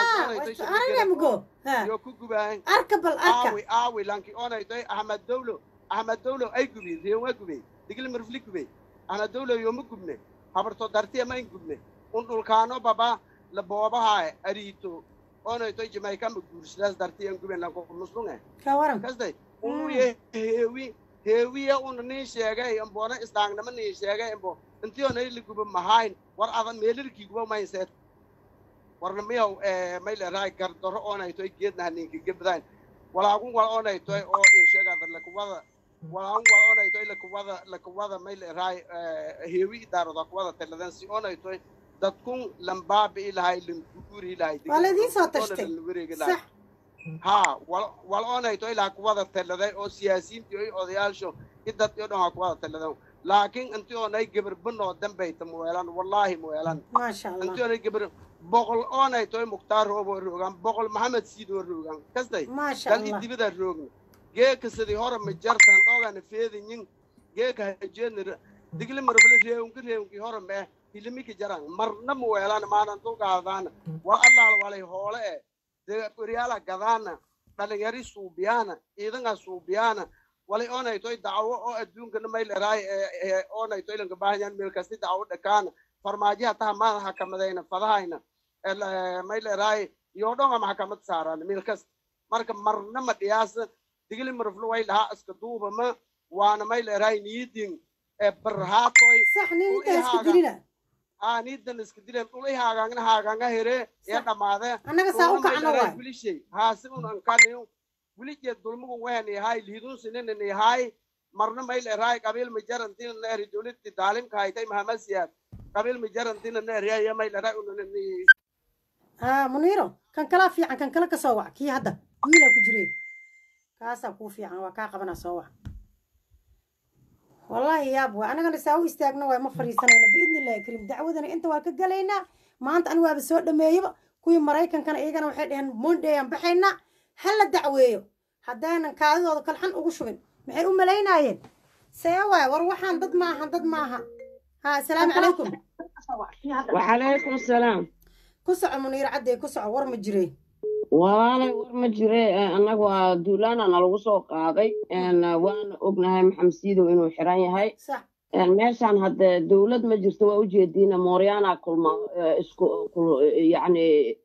gubayo ku gubaay aawi aawi lanki oonaytoy ahmed dowlo ahmed dowlo ay gubi reewa gubey digli marfli gubey ahmed dowlo yoma gubne habarto dartiya mayn gubne un dhulkaano baba la boobahaye ariito onaytoy jamaykamba guursidaas dartiyan guben lanko muslunge kasday unu ye heewi heewiya una nin sheegay ambona islaangnama nin sheegay ambo intiyonay la guba mahayn war adan meelarkii guba mayseed warna miyaw maylerahay gardaro onaytoy geednaha ninka gebdayn walaagun wal onaytoy oo insheegada lakuwada walaagun wal onaytoy lakuwada lakuwada maylerahay heewi idaaroda kuwada taladan si onaytoy dadkun lambaabi ilahay languuri ilahay waa laydin soo tashtay sax ha wal onayto ilaa kuwada taladay oo siyaasiyiintii oy odayaasho idad iyo dhan waa kuwada taladan laakiin intii oonay gabar banoo dambayta muweelan wallaahi muweelan maasha allah intii oonay gabar boqol oonayto mukhtaar rooboo roogan boqol maxamed siidoo roogan kastay maasha dal allah idibada roogna geeka sidii hore ma jartan dhoogana feedinyin geeka hajeedna digli marfle reewnki reewnkii hore mee hilimiki jaran marna muweelan maanan dulqaadaan war allaal walay hoole e dee qoryaala gadaana dhalinyari suubiyaana ciidanga suubiyaana walay oonaytoy dacwo oo adduunkana mayleraay oonayto ilanka baahanyaan meel kasti dacwo dhakaana farmaajiha taha maada hakamadayna fadahayna mayleraay iyo dhonga maxkamad saaraan meel kasta marka marna ma dhiyaasa digli marflo way dhahaa iska duubama waana mayleraay niidin barhaatoy sax nin intaa isku dilina aa niidan iska dileen dhul i haagaangna haagaanga here ee dhamaade annaga saa u kacno waay wilishay haasi un ankaniyo wilijee dulmugun wehan yahay liidun sinin yahay marna mayl eraay qabiil majarantina neeri dowladti daalimka haytay mahamasiyaad qabiil majarantina neeriya mayl eraay unani haa muniiro kan kalaa fiican kan kale ka soo wac kii hadda wiilaa ku jire kaasaa kuu fiican waa kaa qabanaa soo wac wallaahi yaab waa anagana saa u istaagna waay ma fadhiisanayna biidni illahi kariim dacwadana inta waa ka galaynaa maanta ani waaba soo dhameeyaba kuwii maraykankana iyagana waxay dhaheen monday aan baxaynaa ha la dacweeyo haddaanan kaadidooda kalxan ugu shubin maxay u malaynaayeen see waay war waxaan dad maaha dad maaha ha asalaamu calaykum وعليكم السلام ku soco muniiro caddee ku soco war ma jireen walaalay war ma jire annagu waa duulaana nalagu soo qaaday waana ognahay maxamed siidow inuu xiran yahay meeshaan hadde dowlad ma jirto waa ujeediina mooryaana kulma isku yani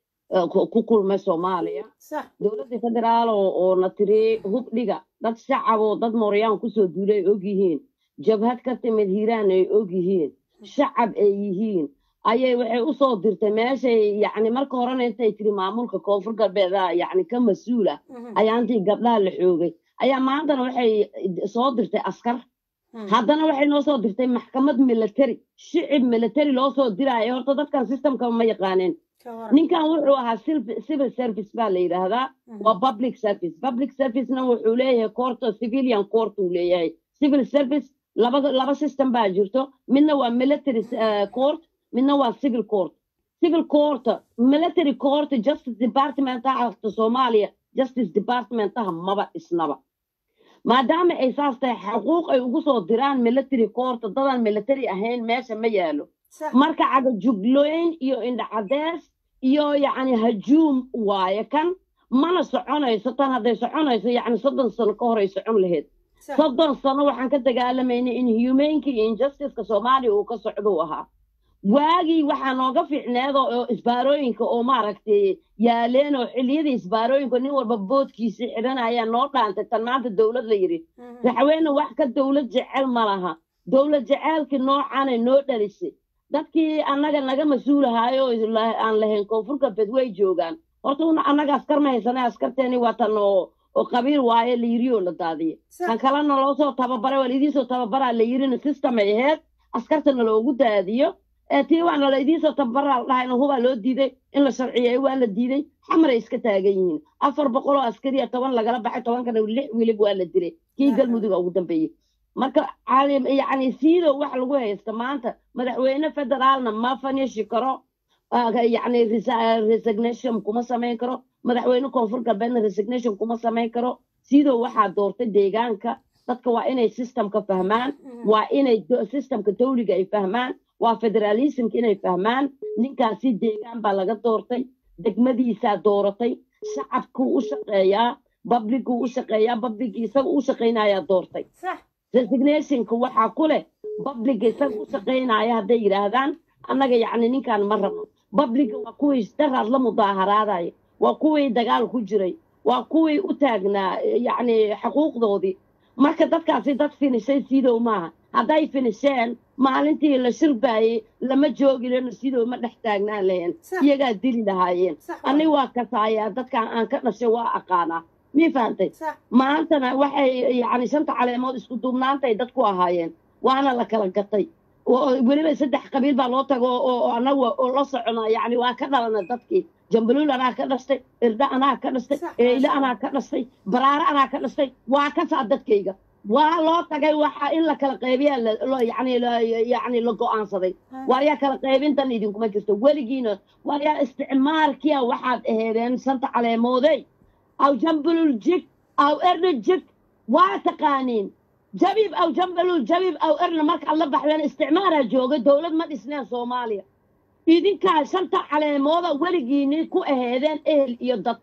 ku kulmay soomaaliya dowladda federaal oo na tiri hub dhiga dad shacaboo dad mooryaan kusoo duulay ay og yihiin jabhad ka timid hiiraan ay og yihiin shacab ay yihiin ayay waxay u soo dirtay meeshay yani marka horena intay tiri maamulka koonfur galbeeda yani ka mas-uul ah ayaa intii gabdhaha la xoogay ayaa maantana waxay soo dirtay askar haddana waxay noo soo dirtay maxkamad military shicib military loo soo diraayo horta dadkan systemka ma yaqaaneen ninkan wuxuu ahaa civil service baa la yidhaahdaa waa public service public servicena wuxuu leeyahay court civilian court uu leeyahay civil service laba laba system baa jirto midna waa military court midna waa civil court civil court military court justice departmentaha soomaaliya justice departmentaha maba isnaba maadaama ay saas tahay xuquuq ay ugu soo diraan military court dadaan military ahayn meesha ma yaalo marka cagajugloyn iyo indhacadees iyo yacni hajuum waaye kan mana soconayso tan hadday soconayso yacni soddon sano ka hor ay socon lahayd soddon sano waxaan ka dagaalamaynay in humanka iyo injusticeka soomaaliya uu ka socdou ahaa waagii waxaa nooga fiicneed oo isbaarooyinka oo maaragtay yaaleen oo xilliyadii isbaarooyinka nin walba boodkiisii xidhanaya noo dhaantay tan maanta dowlad la yidhi madaxweyne wax ka dowlad jecel ma laha dowlad jeceelkii noocaanay noo dhalisay dadkii annaga naga mas-uulahaayo aan lahayn koonfur galbeed way joogaan horta una annaga askar ma haysana askarteeni waa tan oo oo qabiil waaye la yiri oo la daadiye kan kalena loo soo tababaray waa laidiin tababaraa la yirina system ay ahayd askartana loogu daadiyo tii waana la idiin soo tababaraa la dhahayna hubaa loo diiday in la sharciyeeyo waa la diiday xamaray iska taagan yihiin afar boqol oo askariya toban lagala baxay tobankana lix wilib waa la dilay kii galmuduga ugu dambeeyey marka yacni siidow wax lagu haysta maanta madaxweyne federaalna ma fanishi karo yacni resignation kuma samayn karo madaxweyne koonfur galbeedna resignation kuma samayn karo siidow waxaa doortay deegaanka dadka waa inay systemka fahmaan waa inay systemka dawliga ay fahmaan waa federalismka inay fahmaan ninkaasi deegaan baa laga doortay degmadiisaa dooratay shacabkuu u shaqeeyaa babliguu u shaqeeyaa babligii isaga u shaqaynayaa doortay resignationka waxaa ku leh babliga isaga u shaqaynaya hadday yidhaahdaan annaga yacni ninkaan ma rabno babliga waa kuwii daraad la mudaaharaadaya waa kuwii dagaal ku jiray waa kuwii u taagnaa yacni xuquuqdoodii marka dadkaasi dad finishay siidow maaha hadday finisheen maalintii la shirbaayey lama joogi leno sidoo ma dhex taagnaan lahayn iyagaa dili lahaayeen ani waa kasaayaa dadkan aan ka dhashay waa aqaanaa mii fahantay maantana waxay yacni shanta caleemood isku duubnaantay dadku ahaayeen waana la kala gatay weliba saddex qabiil baa loo tago oo annaga oo la socona yacni waa ka dhalana dadkii jambaluul anaa ka dhashtay irdha anaa ka dhashtay eyle anaa ka dhashtay baraare anaa ka dhashtay waa kasaa dadkayga waa loo tagay waxa in la kala qaybiyaa yani yani la go-aansaday waaryaa kala qaybintan idinkuma jirto weligiina waaryaa isticmaalkiya waxaad aheedeen shanta caleemoodey aw jambalul jig aw erna jig waa taqaaniin jabib aw jambalul jabib aw erna markaad la baxdeen isticmaalaa jooga dowlad ma dhisneen soomaaliya idinkaa shanta caleemooda weligiini ku aheedeen ehel iyo dad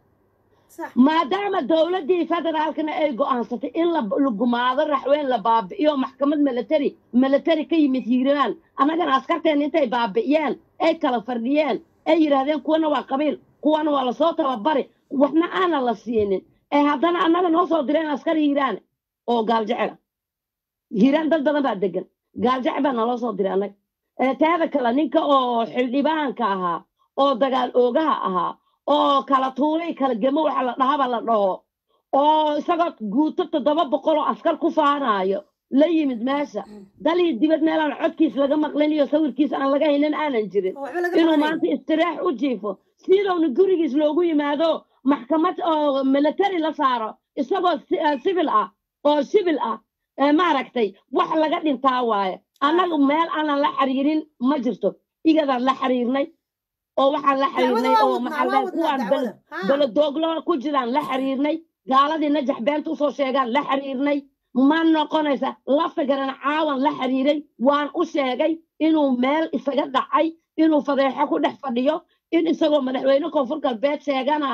maadaama dowladdii federaalkana ay go'aansatay in la gumaado raxweyn la baabi'iyo maxkamad military military ka yimid hiiraan annagana askarteen intay baabi'iyeen ay kala fardhiyeen ay yidhaahdeen kuwana waa qabiil kuwana waa lasoo tababari waxna aanan la siinin ee haddana annaga noo soo direen askar hiiraan oo gaaljecela hiiraan dad badan baa degan gaaljecel baa naloo soo diray annaga teeda kale ninka oo xildhibaanka ahaa oo dagaal oogaha ahaa oo kala tuulay kala gemo waxa la dhahaba la dhaho oo isagoo guuto toddoba boqol oo askar ku faanaayo la yimid meesha dalii dibad meelaan codkiis laga maqlin iyo sawirkiis aan laga haynin aanan jirin inuu maanta istiraax u jiifo sidowna gurigiis loogu yimaado maxkamad oo military la saaro isagoo civil ah oo civil ah maaragtay wax laga dhintaa waaye annagu meel aanan la xiriirin ma jirto igadaan la xiriirnay oo waxaan la xiriirnay oo maxaa kuwaan beledooglo ku jiraan la xiriirnay gaaladii najax beenta usoo sheegaan la xiriirnay ma noqonaysa lafigaran caawan la xiriiray waan u sheegay inuu meel isaga dhacay inuu fadeexo ku dhex fadhiyo in isagoo madaxweyne koonfur galbeed sheeganaayo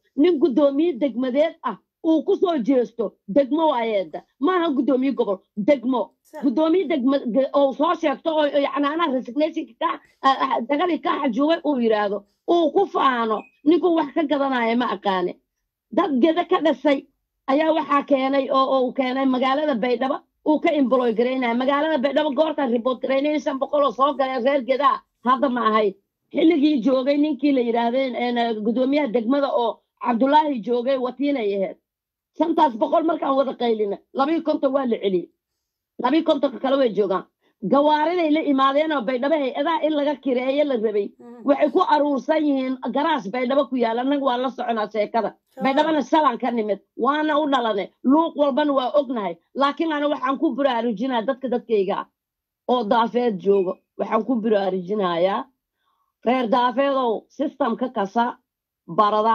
nin guddoomiye degmadeed ah uu ku soo jeesto degmo waayeeda maaha guddoomiye gobol degmo guddoomiye degma oo soo sheegto oo yani anaa resignationka ka dagadii ka xajuubay uu yidhaahdo uu ku faano ninkuu wax ka gadanaya ma aqaane dad geda ka dhasay ayaa waxaa keenay oo uu keenay magaalada baydhabo uu ka imboloy garaynaya magaalada baydhabo goortaan ribood garaynay shan boqol oo soo galeen reer gedaa hadda ma ahayd xilligii joogay ninkii la yidhaahday guddoomiyaha degmada oo cabdulaahi joogay watiinay ahayd shantaas boqol markaan wada qaylina labii konton waa la celiyey labii kontonka kale way joogaan gawaariday la imaadeen oo baydhabo hay-adaha in laga kireeyo la rabay waxay ku aruursan yihiin garaas baydhabo ku yaala annaga waa la soconaa sheekada baydhabana shalan ka nimid waana u dhalane luuq walbana waa ognahay laakiin ana waxaan ku baraarujinaya dadka dadkayga ah oo daafeed joogo waxaan ku baraarujinayaa reer daafeedow systemka kasa barada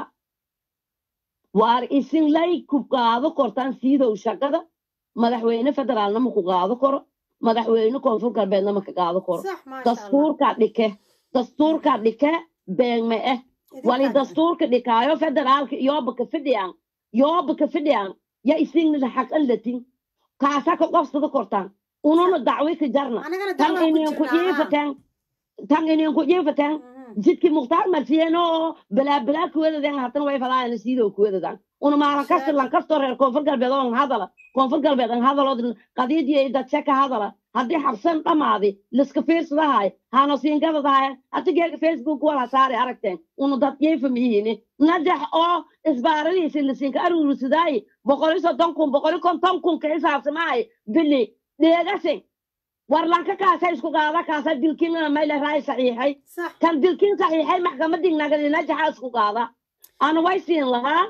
waar isinlay ku qaado kortaan siidow shaqada madaxweyne federaalna ma ku qaado karo madaxweyne koonfur galbeedna ma ka qaado karo dastuurka dhike dastuurka dhike beegme eh wali dastuurka dhikaayo federaalka yooba ka fidhiyaan yooba ka fidhiyaan ya isignida xaqan latin kaasa ka qofsada kortaan ununa dacwi ka jarna tan ininku jiifateen tan ininku jiifateen jidkii mukhtaar marsiyeeno oo balaabalaa kuwadadan hatana way falaayana siidoo kuwadadan una maalan kasta lankastoo reer koonfur galbeed oo hadala koonfur galbeed an hadalood qadiidii dadse ka hadala haddii xabsan dhammaadi liska fiirsadahay hano siingadadahay hati geega facebook wala saari aragteen una dad yeefamiyini najax oo isbaaradiisi lisinka aruurisadaayi boqoli soddon kun boqoli konton kun ka xisaabsamahay bili dheegasin warlanka kaasa isku qaada kaasa dilkiinna mayle raay saxiixay kan dilkiin saxiixay maxkamadii nagadi najaxa isku qaada ana way siin lahaa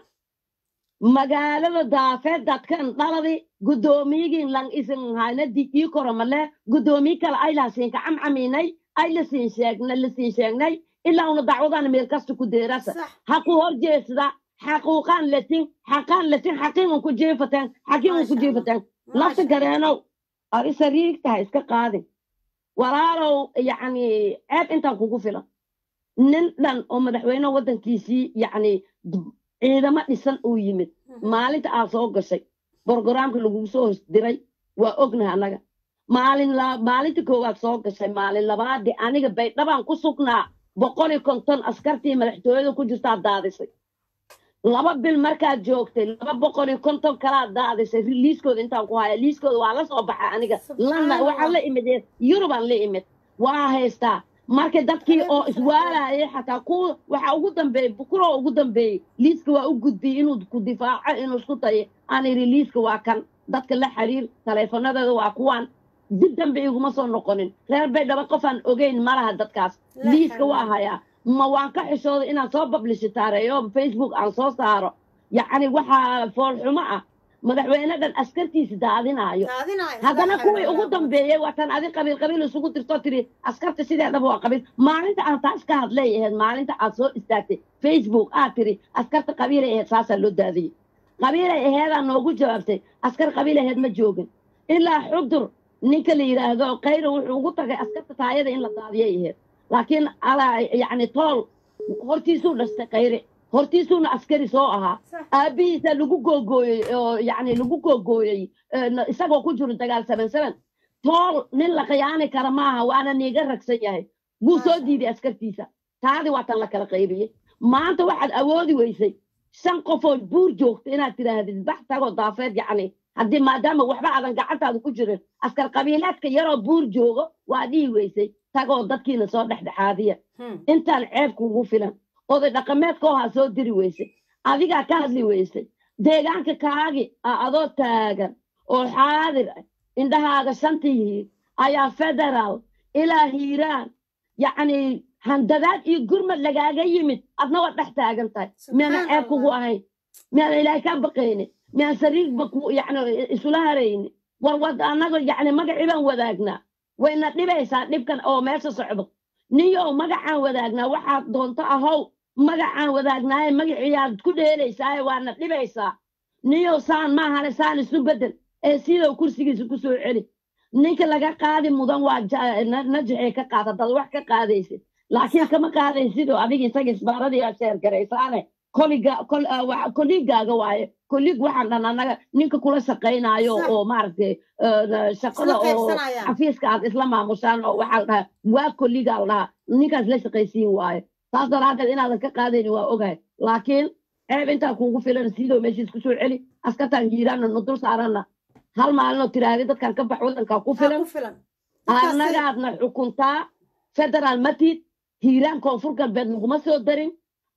magaalada daafeed dadkan dhaladi guddoomiyigii lang isin hayna digii koromale guddoomiye kale ay lasiinka camcaminay ay lasiin sheegna lasiin sheegnay ilaa una dacwadana meel kasta ku deerasa ha ku hor jeesda xaquuqaan latin xaqaan latin xaqiingan ku jeefateen xaqiingan ku jeefateen lafta gareenow ari sariigtaha iska qaadin walaalow yacni ceeb intaan kugu filan nin dhan oo madaxweyne waddankiisii yacni ciidamo dhisan uu yimid maalinta aad soo gashay brogaraamka lagugu soo hosdiray waa ognaha annaga maalin maalinta koowaad soo gashay maalin labaadii aniga baydhabaan ku sugnaa boqol iyo konton askartii madaxtooyada ku jirtaa daadisay laba bil markaad joogtay laba boqol iyo konton kalaad daadisay liiskooda intaan ku haya liiskooda waa la soo baxa aniga lana waxaan la imid yurubaan la imid waa haystaa marka dadkii oo iswaalayay xataa ku waxa ugu dambeeyey bukuroo ugu dambeeyey liiska waa u gudbiyey inuu ku difaaco inuu isku dayo aan iri liiska waa kan dadka la xiriir taleefonadeeda waa kuwaan dib dambe iguma soo noqonin reer baydhabo qofaan ogeyn malaha dadkaas liiska waa hayaa ma waan ka xishooday inaan soo bablishitaareeyo facebook aan soo saaro yacni waxaa foolxumo ah madaxweyne dhan askartiisa daadinaayo haddana kuwii ugu dambeeyey waatan adi qabiil qabiil isugu dirtoo tiri askarta sideedaba waa qabiil maalinta aan taas ka hadlay ahayd maalinta aad soo istaagtay facebook aad tiri askarta qabiilay ahayd saasaa loo daadiyey qabiilay aheedaa noogu jawaabtay askar qabiil aheed ma joogin ilaa xudur ninka la yidhaahdo kayra wuxuu ugu tagay askarta taayada in la daadiyay ahayd laakiin alaa yacni tool hortiisuu dhastay kayre hortiisuuna askari soo ahaa aabbihiisa lagu googooyey oo yacni lagu googooyey isagoo ku jiro dagaal seven seven tool nin la khiyaani kara maaha waana niiga ragsan yahay wuu soo diiday askartiisa taadi waatan la kala qaybiyey maanta waxaad awoodi weysay shan qofood buur joogta inaad tidhaahdid bax tagoo daafeed yacni haddii maadaama waxba aadan gacantaada ku jirin askar qabiilaadka yaroo buur joogo waa dhihi weysay tagoo dadkiina soo dhexdhexaadiya intaan ceeb kugu filan oday dhaqameedka oo ha soo diri weysay adigaa ka hadli weysay deegaanka kaagi a adoo taagan oo xaadir ah indhahaaga shanta yihiin ayaa federaal ilaa hiiraan yacni handadaad iyo gurmad lagaaga yimid adna waa dhex taagan tahay miyaana ceeb kugu ahayn miyaana ilaahay kaa baqayni miyaan sariigba yani isula harayni war wad annaga yacni magacii baan wadaagnaa wayna dhibaysaa dhibkan oo meesha socdo niyow magacaan wadaagnaa waxaad doonto ahow magacaan wadaagnaaye magaciyaad ku dheelaysaaye waana dhibaysaa niyow saan maahane saan isu bedel ee sidow kursigiisa ku soo celi ninka laga qaadi mudan waa najaxee ka qaad haddaad wax ka qaadaysid laakiin kama qaadaysidoo adiga isaga isbaaradii aad sheer garaysaane kolligaaga waaye kollig waxaan dhan annaga ninka kula shaqaynayo oo maaragtay shaqada oo xafiiska aad isla maamushaan oo waxaa la dhahaa waa kolligaa la dhahaa ninkaas la shaqaysiin waaye taas daraaddeed inaadan ka qaadayni waa ogahay laakiin ceeb intaa kuugu filan sidoo meeshiis ku soo celi askartaan hiiraanna nu dul saaranna hal maalinoo tiraahdi dadkan ka bax wadankaa ku filan annagaadna xukuntaa federaal matid hiiraan koonfur galbeed laguma soo darin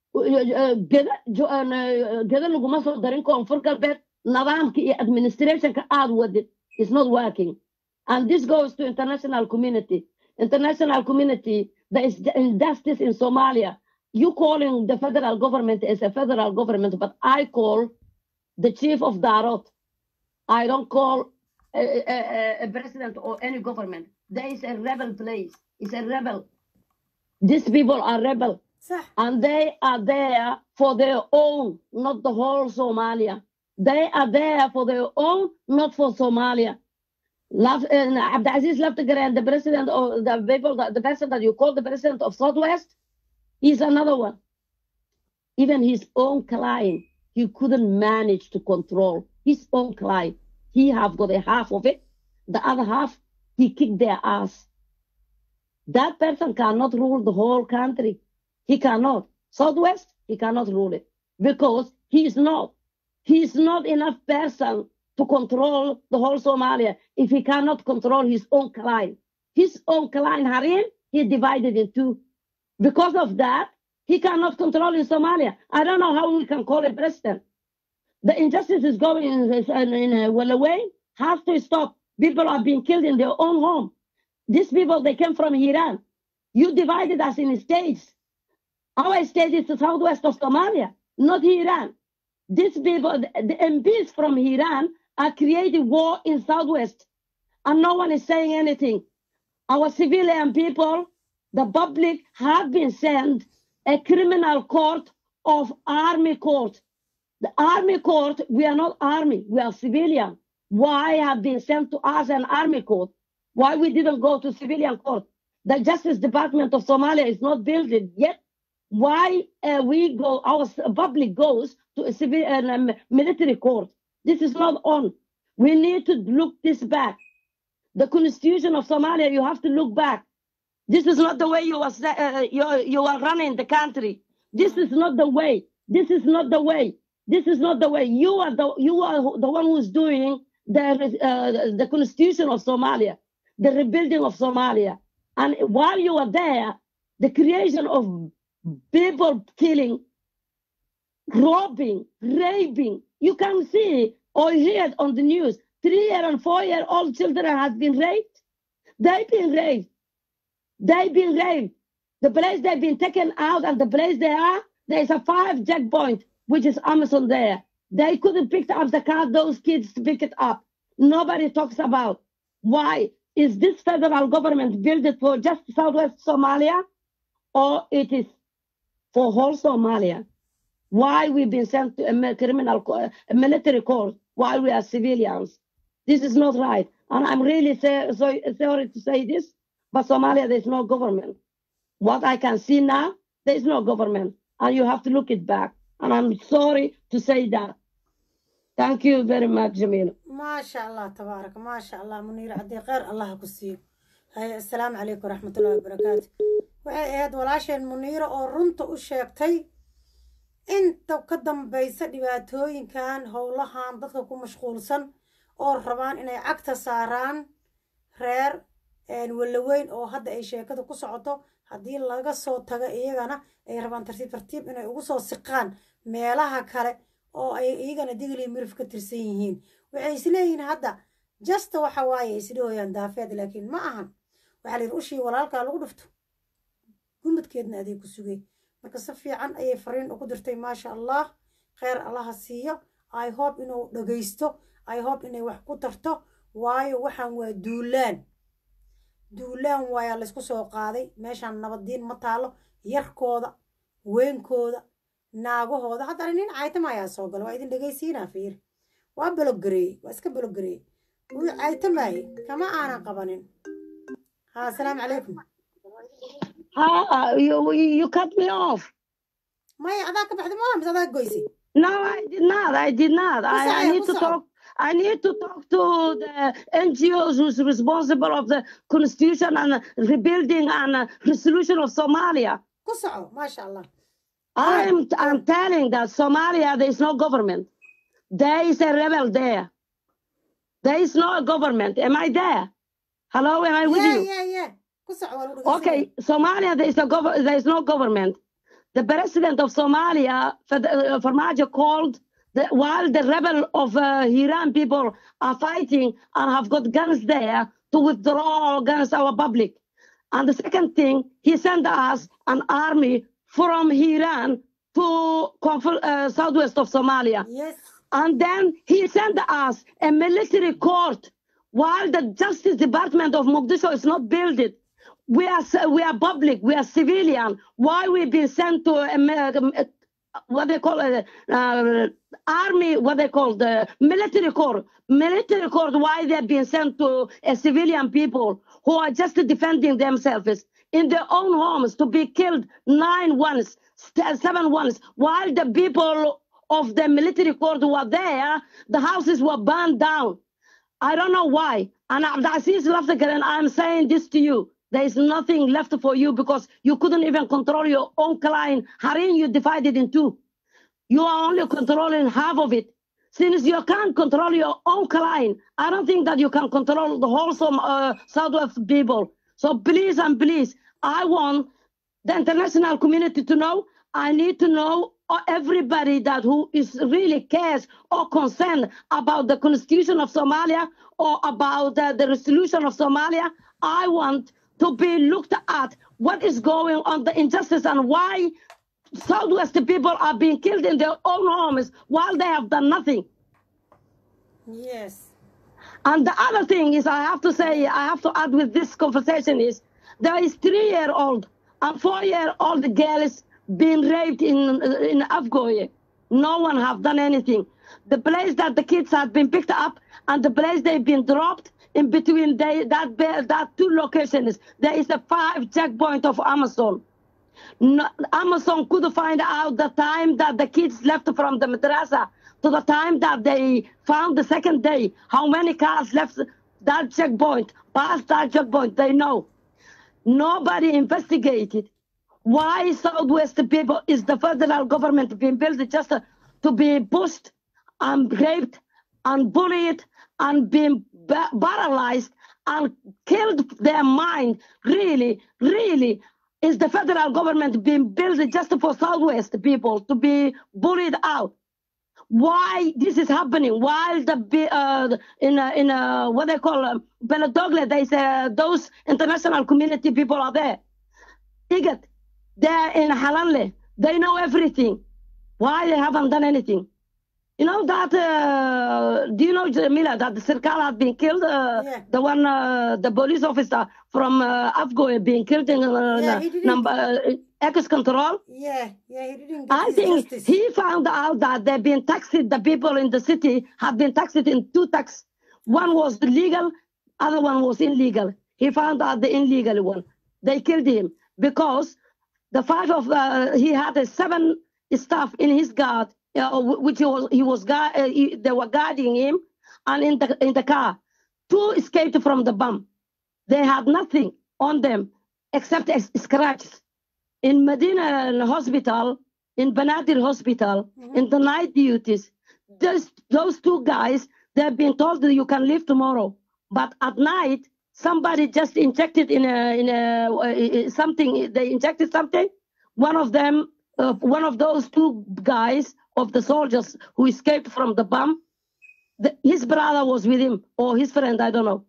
geda laguma soo darin koonfur galbeed nidaamka iyo administrationka aad wadid is not working and this goes to international community international community there is injustice in somalia you calling the federal government as a federal government but i call the chief of darot i don't call a, a, a president or any government there is a rebel place it's a rebel these people are rebel and they are there for their own, not the whole Somalia. They are there for their own, not for Somalia. Love, uh, Abdulaziz Laftagar the president of the people, the, the person that you call the president of Southwest, he's another one. Even his own client, he couldn't manage to control his own client. He have got a half of it. The other half, he kicked their ass. That person cannot rule the whole country. He cannot. Southwest, he cannot rule it because he is not. He is not enough person to control the whole Somalia if he cannot control his own client. His own client, Harim, he divided in two. Because of that, he cannot control in Somalia. I don't know how we can call it president. The injustice is going in, in, in uh, well away, has to stop. People are being killed in their own home. These people, they came from Iran. You divided us in states. Our state is the southwest of Somalia, not Iran. These people, the, the MPs from Iran are creating war in southwest, and no one is saying anything. Our civilian people, the public, have been sent a criminal court of army court. The army court, we are not army, we are civilian. Why have been sent to us an army court? Why we didn't go to civilian court? The Justice Department of Somalia is not built yet why uh, we go, our public goes to a civil uh, military court. This is not on. We need to look this back. The constitution of Somalia, you have to look back. This is not the way you are, uh, you, are, you are running the country. This is not the way. This is not the way. This is not the way. You are the you are the one who's doing the the constitution of Somalia, the rebuilding of Somalia, and while you are there, the creation of people killing, robbing, raping. You can see or hear on the news. Three year and four year old children have been raped. They've been raped. They've been raped. The place they've been taken out and the place they are, there's a five checkpoint, which is Amazon there. They couldn't pick up the car, those kids to pick it up. Nobody talks about why is this federal government built it for just southwest Somalia or it is for whole Somalia. Why we've been sent to a criminal, a military court while we are civilians. This is not right. And I'm really say, so, sorry to say this, but Somalia, there's no government. What I can see now, there's no government. And you have to look it back. And I'm sorry to say that. Thank you very much, Jamil. ما شاء الله تبارك ما شاء الله منير عدي خير الله كسيو هاي السلام عليكم ورحمة الله وبركاته waxay ahayd walaasheen muniiro oo runta u sheegtay inta ka dambaysa dhibaatooyinkan howlahan dadka ku mashquulsan oo rabaan inay cagta saaraan reer walaweyn oo hadda ay sheekada ku socoto haddii laga soo tago iyagana ay rabaan tartiib tartiib inay ugu soo siqaan meelaha kale oo ay iyagana digli mirif ka tirsan yihiin waxay isleeyihiin hadda jasta waxa waaye isdhahooyaan daafeed laakiin ma ahan waxaa la yidhi ushii walaalkaa lagu dhufto gumudkeedna aday ku sugay marka si fiican ayay fariin ugu dirtay maasha allah kheyr allaha siiyo i hope inuu dhagaysto i hope inay wax ku tarto waayo waxaan waa duulaan duulaan waayaa laysku soo qaaday meeshaan nabaddiin ma taalo yarkooda weenkooda naagahooda haddana nin caytama ayaa soo gala waa idin dhegaysiinaa fiir waa bologareeyey waa iska bologareeyey wuu caytamaayey kama aanan qabanin ha asalaamu calaykum Ah, you, you cut me off. maya adaa ka baxday maa mise adaa goysay No, I did not. I did not. I, I need to talk. I need to talk to the NGOs who's responsible of the constitution and rebuilding and uh, resolution of Somalia. ku soco maasha allah I'm I'm telling that Somalia there is no government. There is a rebel there. There is no government. Am I there? Hello, am I with yeah you? yeah yeah ku soco waa lagu dhegeysanaya. Okay, Somalia there is a gov- there is no government. The president of Somalia, Fad- uh, Farmajo, called the, while the rebel of uh, Iran people are fighting and have got guns there to withdraw against our public. And the second thing, he sent us an army from Iran to conf- uh, southwest of Somalia. Yes. And then he sent us a military court while the Justice Department of Mogadishu is not built it. We are c- we are public, we are civilian. Why we been sent to a, mi- uh, what they call it, uh, army, what they call the military court, military court. Why they're being sent to a civilian people who are just defending themselves in their own homes to be killed nine ones, st- seven ones, while the people of the military court were there, the houses were burned down. I don't know why. And Abdulaziz Laftagar, I'm saying this to you. There is nothing left for you because you couldn't even control your own client. Harin, you divided in two. You are only controlling half of it. Since you can't control your own client, I don't think that you can control the whole Som- uh, Southwest people. So please and please, I want the international community to know. I need to know uh, everybody that who is really cares or concerned about the constitution of Somalia or about uh, the resolution of Somalia. I want to be looked at what is going on the injustice and why Southwest people are being killed in their own homes while they have done nothing. yes And the other thing is, I have to say, I have to add with this conversation is there is three-year-old and four-year-old girls being raped in in Afgoye. No one have done anything. The place that the kids have been picked up and the place they've been dropped in between they, that ba- that two locations, there is a five checkpoint of Amazon. No, Amazon could find out the time that the kids left from the madrasa to the time that they found the second day, how many cars left that checkpoint, past that checkpoint, they know. Nobody investigated why Southwest people is the federal government being built just to be pushed and raped and bullied and being ba- paralyzed and killed their mind. Really, really, is the federal government being built just for Southwest people to be bullied out? Why this is happening? While the bi- uh, in a, in a, what they call um, Beladogle, they say those international community people are there. Igat, they're in Halanle. They know everything. Why they haven't done anything? You know that? Uh, do you know Jamila that the Sirkal had been killed? Uh, The one, uh, the police officer from uh, Afgo being killed in uh, Yeah, he didn't- number uh, X control. yeah yeah he didn't get I his think justice. he found out that they've been taxed. The people in the city have been taxed in two tax. One was legal, other one was illegal. He found out the illegal one. They killed him because the five of uh, he had a seven staff in his guard, uh, wh- which he was he was guard, uh, he- they were guarding him, and in the in the car, two escaped from the bomb. They had nothing on them except s- scratches in Medina Hospital, in Banadir Hospital, in the night duties, those, those two guys, they've been told that you can leave tomorrow. But at night, somebody just injected in a, in a, uh, something, they injected something. One of them, uh, one of those two guys of the soldiers who escaped from the bomb, the, his brother was with him, or his friend, I don't know.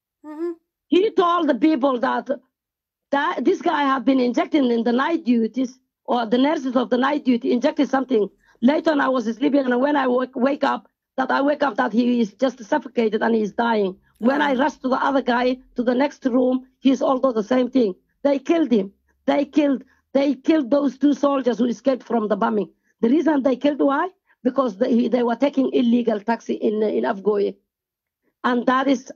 He told the people that that this guy had been injecting in the night duties or the nurses of the night duty injected something. Later on, I was sleeping, and when I wake, wake up, that I wake up that he is just suffocated and he's dying. When I rush to the other guy to the next room, he's also the same thing. They killed him. They killed. They killed those two soldiers who escaped from the bombing. The reason they killed why? Because they, they were taking illegal taxi in in Afgoye, and that is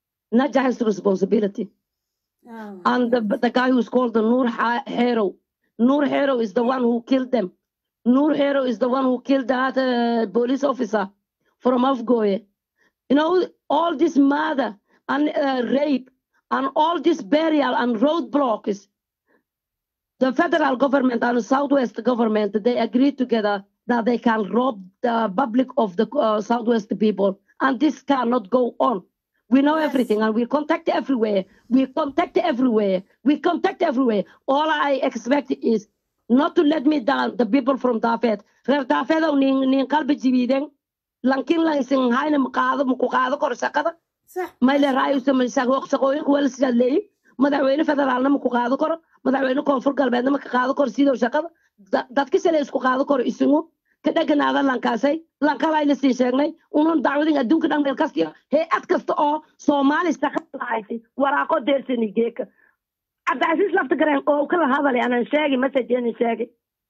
Najah's responsibility Oh, and the, the guy who's called the Nur Ha- Hero. Noor Hero is the one who killed them. Noor Hero is the one who killed that uh, police officer from Afgoye. You know, all this murder and uh, rape and all this burial and roadblocks. The federal government and the Southwest government, they agreed together that they can rob the public of the uh, Southwest people. And this cannot go on. We know yes. everything and we contact everywhere. We contact everywhere. We contact everywhere. All I expect is not to let me down, the people from Dafet. Reer Dafet oo nin nin qalbi jibiden. Lankin la isin hayna maqaado muku qaado kor shaqada. Ma ila raayo sama shaqo shaqooyin wala sidalay. Madaxweyne federaalna muku qaado kor. Madaxweyne koonfur galbeedna ma ka qaado kor sidoo shaqada. Dadka sale isku qaado kor isugu. ka dheganaada lankaasay lankalayna sii sheegnay unan dacwadin adduunka dhan meel kastiyo hay-ad kasta oo soomaali shaqada lahaysay waraaqo deersani geeka cabdicasiis lafta gareen oo kala hadalay anan sheegi messageeni sheegi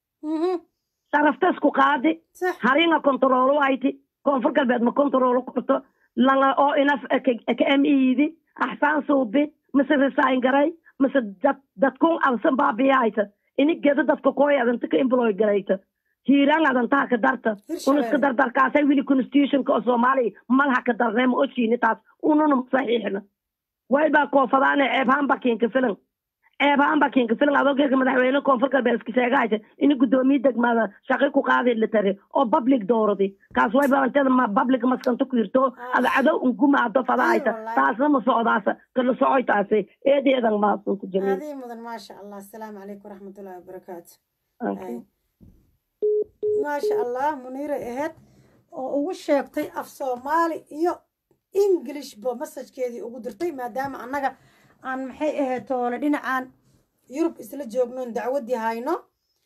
saraftasku qaadi haringa kontaroolo ayti koonfur galbeed ma kontaroolo korto langa oo inaf ka emiidi axsaan suubi mise resign garay mise dadkun absan baabiyayta ini gedo dadka kooyadanta ka employ garayta hiiraan adantaha ka darta un iska dardarkaasay wili constitutionka oo soomaaliya malaha ka darnay ma oshiini taas ununa saxiixna waybaa koofadaane ceebhaan bakiinka filan ceebhaan bakiinka filan adoogeeka madaxweyne koonfur galbeed iska sheegahaysa ini guddoomiye degmada shaqi ku qaadi litare oo public dooradi kaas wayba antada ma public maskanta ku yirto ada cadow ungumaado fadahaysa taasna ma socdaasa kala socoy taasi eedeedan maasunta jamiil هذه مدن ما شاء الله السلام عليكم ورحمة الله وبركاته Okay. ما شاء الله منيرة إهد oo ugu sheegtay af soomaali iyo englishba masajkeedii ugu dirtay maadaama annaga aan maxay ahayd toole dhinacaan yurub isla joognoon dacwaddii hayno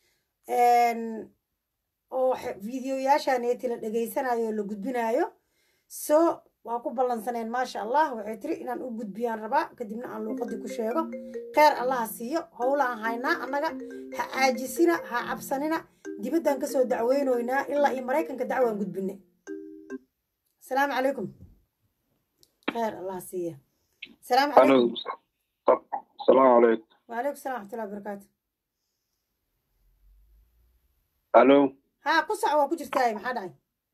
oo videoyaashaaneeti la dhegaysanayo oo la gudbinayo so waa ku ballansaneen maasha allah waxay tiri inaan u gudbiyaan rabaa kadibna aan luuqadii ku sheego kheyr allaha siiyo howlaan haynaa annaga ha caajisina ha cabsanina dibaddaan kasoo dacweynoynaa ilaa iyo maraykanka dacwaan gudbinay asalaamu calaykum kheyr allaha siiya asalaamu calaykum السلام عليكم وعليكم السلام ورحمة الله وبركاته الو ها قصع waa ku jirtaa maxaa dhacay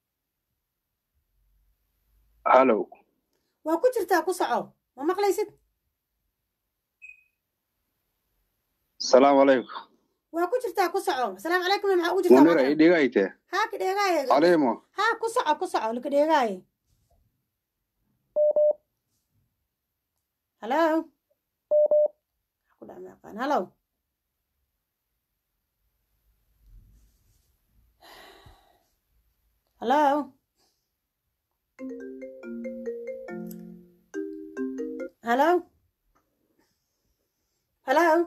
الو waa ku jirtaa ku soco ma maqlaysid السلام عليكم waa ku jirtaa ku soco asalaamu calaykum maxaa ugu jirtaa منيرة ايه ديغايته haa ka dheegaaye عليمو haa ku soco ku soco laka dheegaaye halo ku dhac maaqaan halo halo halo halo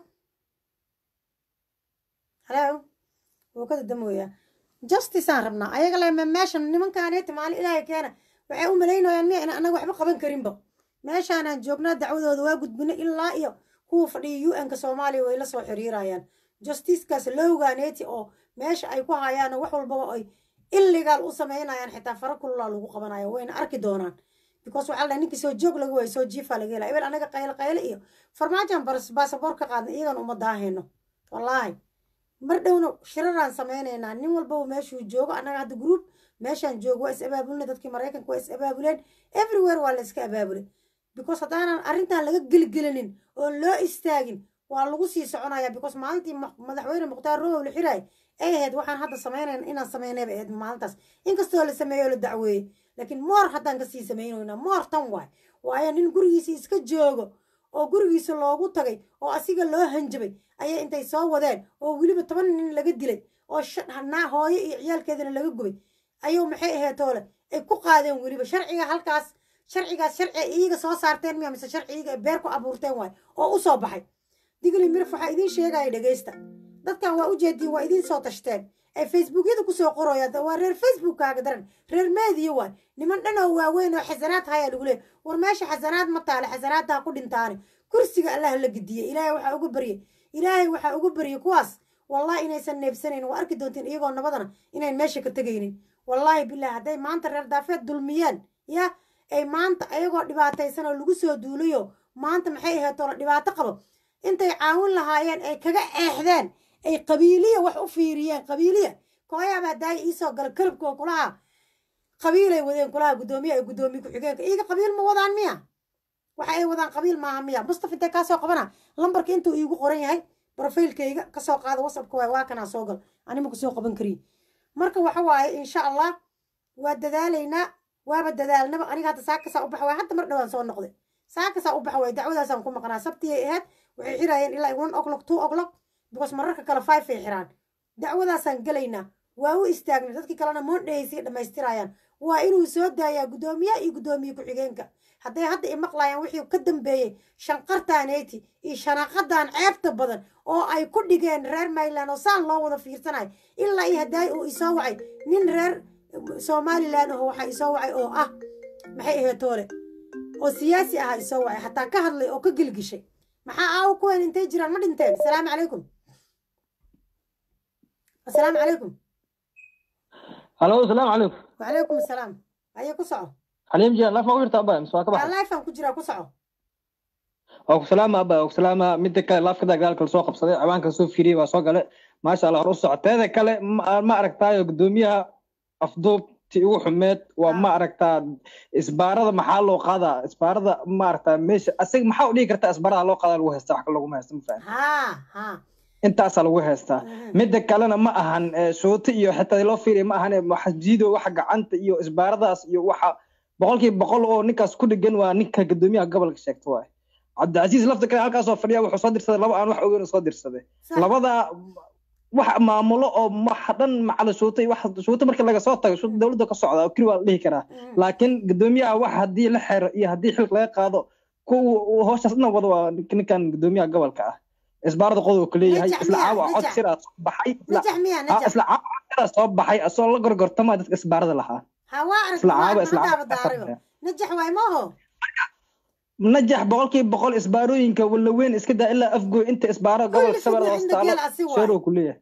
halo wuu ka dadamooyaa justice aan rabnaa ayaga le meeshan nimankaaneti maalin ilaahay keena waxay u malaynayaan miya inaan anaga waxba qaban karinba meeshaanaan joognaa dacwadooda waa gudbina ilaa iyo kuwa fadhiya u n-ka soomaaliya way la soo xiriirayaan justicekaas lowgaaneti oo meesha ay ku hayaano wax walbaba ay illegal u sameynayaan xitaa fara kululaa lagu qabanayo wayna arki doonaan because waxaa la ninkii soo joog laga waayo soo jiifa laga helaa ebel anaga qayle qayle iyo farmaajan baasaboor ka qaadna iyagan uma daahayno wallaahi mar dhowna shiraraan sameynaynaa nin walbaba meeshuu joogo annaga hadda group meeshaan joogo waa is abaabulina dadkii maraykanka waa is abaabuleen everywhere waa la iska abaabulay because haddaanan arrintan laga geligelinin oon loo istaagin waa lagu sii soconaya because maalintii madaxweyne mukhtaar rowow la xiraay ay ahayd waxaan hadda sameynayna inaan sameynayba ahayd maalintaas inkastoo la sameeyo oo la dacweeyey laakiin moor haddaan kasii sameynaynaa moor tan waay waayo nin gurigiisa iska joogo oo gurigiisa loogu tagay oo asiga loo hanjabay ayay intay soo wadeen oo weliba toban nin laga dilay oo naa hooyo iyo ciyaalkeedana laga gubay ayuu maxay ahayd toole ay ku qaadeen weliba sharciga halkaas sharcigaas sharci ay iyaga soo saarteen miya mise sharci iyaga ay beer ku abuurteen waay oo u soo baxay digli mirif waxaa idiin sheegaya dhegaysta dadkan waa u jeediin waa idiin soo tashteen ay facebookyada kusoo qorayaan waa reer facebookkaaga daran reer meediya waay niman dhan oo waaweyn oo xasanaad hayaa lagu leeyahy war meesha xasanaad ma taale xasanaadtaa ku dhintaane kursiga allah la gediye ilaahay waxaa uga baryay ilaahay waxaa uga baryay kuwaas wallahi inaysan neebsanayn waa arki doontiin iyagoo nabadana inayn meesha ka tegaynin wallaahi bilahi hadday maanta reer daafeed dulmiyeen ya ay maanta ayagoo dhibaataysan oo lagu soo duulayo maanta maxay ahayd toola dhibaato qabo intay caawin lahaayeen ay kaga eexdeen ay qabiiliya wax u fiiriyeen qabiiliya kooyaaba daaya iisoo gala kalabkoo kulaha qabiilay wadeen kulaha guddoomiye ay guddoomiye ku-xigeenka iyaga qabiil ma wadaan miya waxa ay wadaan qabiil maaha miya mustafa intee kaasoo qabana lambarka intuu iigu qoran yahay brofailkayga kasoo qaada whatsappka waay waa kanaa soo gal anima kusoo qaban kariye marka waxa waaye insha allah waa dadaalaynaa waaba dadaalnaba aniga hadda saakasaa u baxa waay hadda mar dhowaan soo noqday saakasaa u baxa waay dacwadaasaan ku maqnaa sabtiyay ahayd waxay xiraayeen ilaa one o'clock two o'clock because mararka kale five ay xiraan dacwadaasaan gelaynaa waa u istaagnay dadkii kalena moondhahaysay dhammaystirayaan waa inuu soo daayaa guddoomiyaha iyo guddoomiye ku-xigeenka hadday hadda i maqlayaan wixii ka dambeeyey shanqartaaneyti iyo shanaaqadan ceebta badan oo ay ku dhigeen reer mayland oo saan loo wada fiirsanayo ilaa iyo haddaay uu isoo wacay nin reer somalilan aho waxaa isoo wacay oo ah maxay ahayd toole oo siyaasi ahaa isoo wacay xataa ka hadlay oo ka gelgishay maxaa aawo kuwen intay jiraan ma dhinteen asalaamu calaykum asalaamu calaykum halo asalaamu calaykum wacalaykum asalaam aye ku soco xaliim jiyan laaf ma u jirta abaa mise waa ka baxay lifean ku jiraa ku soco waa ku salaama abaa waa ku salaama midda kale laafkada gaalka lasoo qabsaday cawaanka soo fiiriyey waa soo gale maasha allah hor u soco teeda kale ma aragtaayo guddoomiyaha afduubti ugu xumeed waa ma aragtaa isbaarada maxaa loo qaadaa isbaarada ma aragtaa meesha asiga maxaa u dhigi kartaa isbaarada loo qaadaa lagu haystaa wax kale laguma haysta ma fahan intaasaa lagu haystaa midda kalena ma ahan shooto iyo xitaa loo fiiriya ma ahan waxjiido waxa gacanta iyo isbaaradaas iyo waxa boqolkiiba boqol oo ninkaas ku dhegan waa ninka guddoomiyaha gobolka sheegta waay cabdicasiis lafta kale halkaasoo fadhiya wuxuu soo dirsaday laba aan wax ogeyn soo dirsaday labadaa wax maamulo oo waxa dhan macala shuuta wax shuuta markii laga soo tago shuuta dowladda ka socda oo keli waa la dhihi karaa laakiin guddoomiyaha wax haddii la xero iyo haddii xilk laga qaado kuwa howshaas dhan wada waa ninkan guddoomiyaha gobolka ah isbaarada qodob ku leeyahay isla caawa cod siraa soo baxay isla caawa cod siraa soo baxay asoo la gorgortama dadka isbaarada lahaa isla caawa isla caawa najax waay maaho najax boqolkiiba boqol isbaarooyinka walaweyn iska daa ilaa afgoy inta isbaaro gobolka shabeellada hoos taalo sheerow ku leeyahay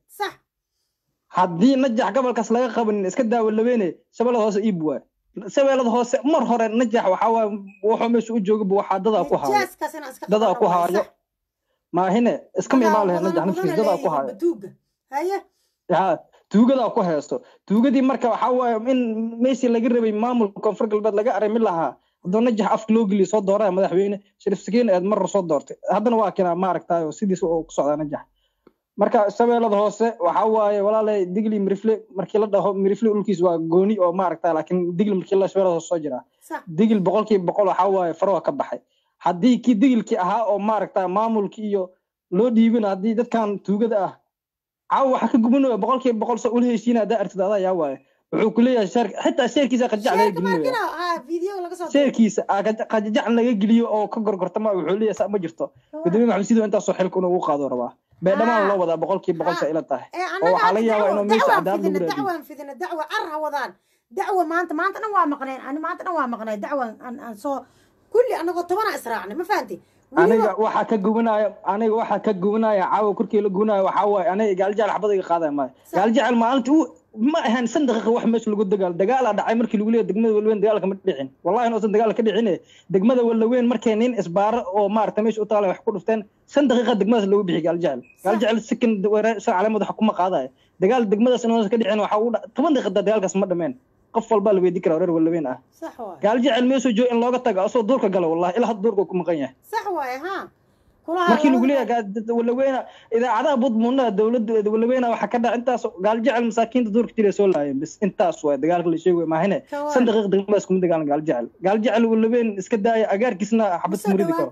haddii najax gobolkaas laga qabanin iska daa walaweyne shabeellada hoose iib waay shabeellada hoose mar hore najax waxaa waay wuxuu meesha u joogaba waxaa dadaa ku haayo dadaa ku haayo maahine iskama imaan lahayd najax naftiisa dadaa ku haayo ha tuugadaa ku haysto tuugadii marka waxaa waaye in meeshii laga rabay maamulka koonfur galbeed laga arrimin lahaa haddoo najax afka loo geliyo soo dooraya madaxweyne sharif sakiin eed marra soo doortay haddana waa kinaa ma aragtaayo sidiis oo ku socdaa najax marka shabeellada hoose waxaa waaye walaalay digli mirifle markii la dhaho mirifle dhulkiis waa gooni oo ma aragtaa laakiin digli markii la shabeellada hoose soo jiraa digil boqolkiiba boqol waxaa waaye farwa ka baxay haddii kii digilkii ahaa oo ma aragtaa maamulkii iyo loo dhiibin haddii dadkan tuugada ah caawa waxa ka gubanaya boqolkiiba boqol sa ula heshiina haddaa artid adaa yaa waaye wuxuu ku leeyahay sheer xitaa sheerkiisa qajajac laga gelinayo sheerkiisa qajajac laga geliyo oo ka gorgortama wuxuu leeyahay saa ma jirto gudoomiye maxamed sidoo intaasoo xilka inuu ugu qaado rabaa beedhamaan loo wadaa boqolkiiba boqol sa ila tahay oo waxaa laga yaabaa inuu meesha cadaalad lagu raadiyo dacwaan fidina dacwa car ha wadaan dacwa maanta maanta dhan waa maqneen ani maanta dhan waa maqnay dacwan aan soo kulli anagoo tobana israacnay ma fahanti aniga waxaa ka gubanaya aniga waxaa ka gubanaya caawa korkii la gubanaya waxaa waaye aniga gaaljecel xabada iga qaadaya maayo gaaljecel maalinta uu ma ahan san daqiiqa wax meesha lagu dagaal dagaalaa dhacay markii lagu leeyahay degmada walweyn dagaalka ma dhicin wallahi inuusan dagaal ka dhicine degmada walweyn markay nin isbaaro oo maaragta meesha u taala wax ku dhufteen san daqiiqa degmadaas loogu bixi gaaljecel gaaljecel sikin shan caleemood wax kuma qaadaya dagaal degmadaas inuusan ka dhicin waxa uu toban daqiiqa dagaalkaas ma dhameen qof walbaa la weydii karaa reer walweyn ah gaaljecel meesoo joogo in looga tago asoo duurka galo wallahi ilaa hadda duurka ku maqan yahay sax waaye ha markii lagu leeyahay walaweyna idaacadaha budmuunada dowladda walaweyna waxaa ka dhaca intaas gaaljecel masaakiinta duurka jira soo laayeen bis intaas waay dagaalka la sheegay maahine san daqiiq degmadaas kuma dagaalan gaaljecel gaaljecel walaweyn iska daaya agaarkiisna xabad kumuridi karo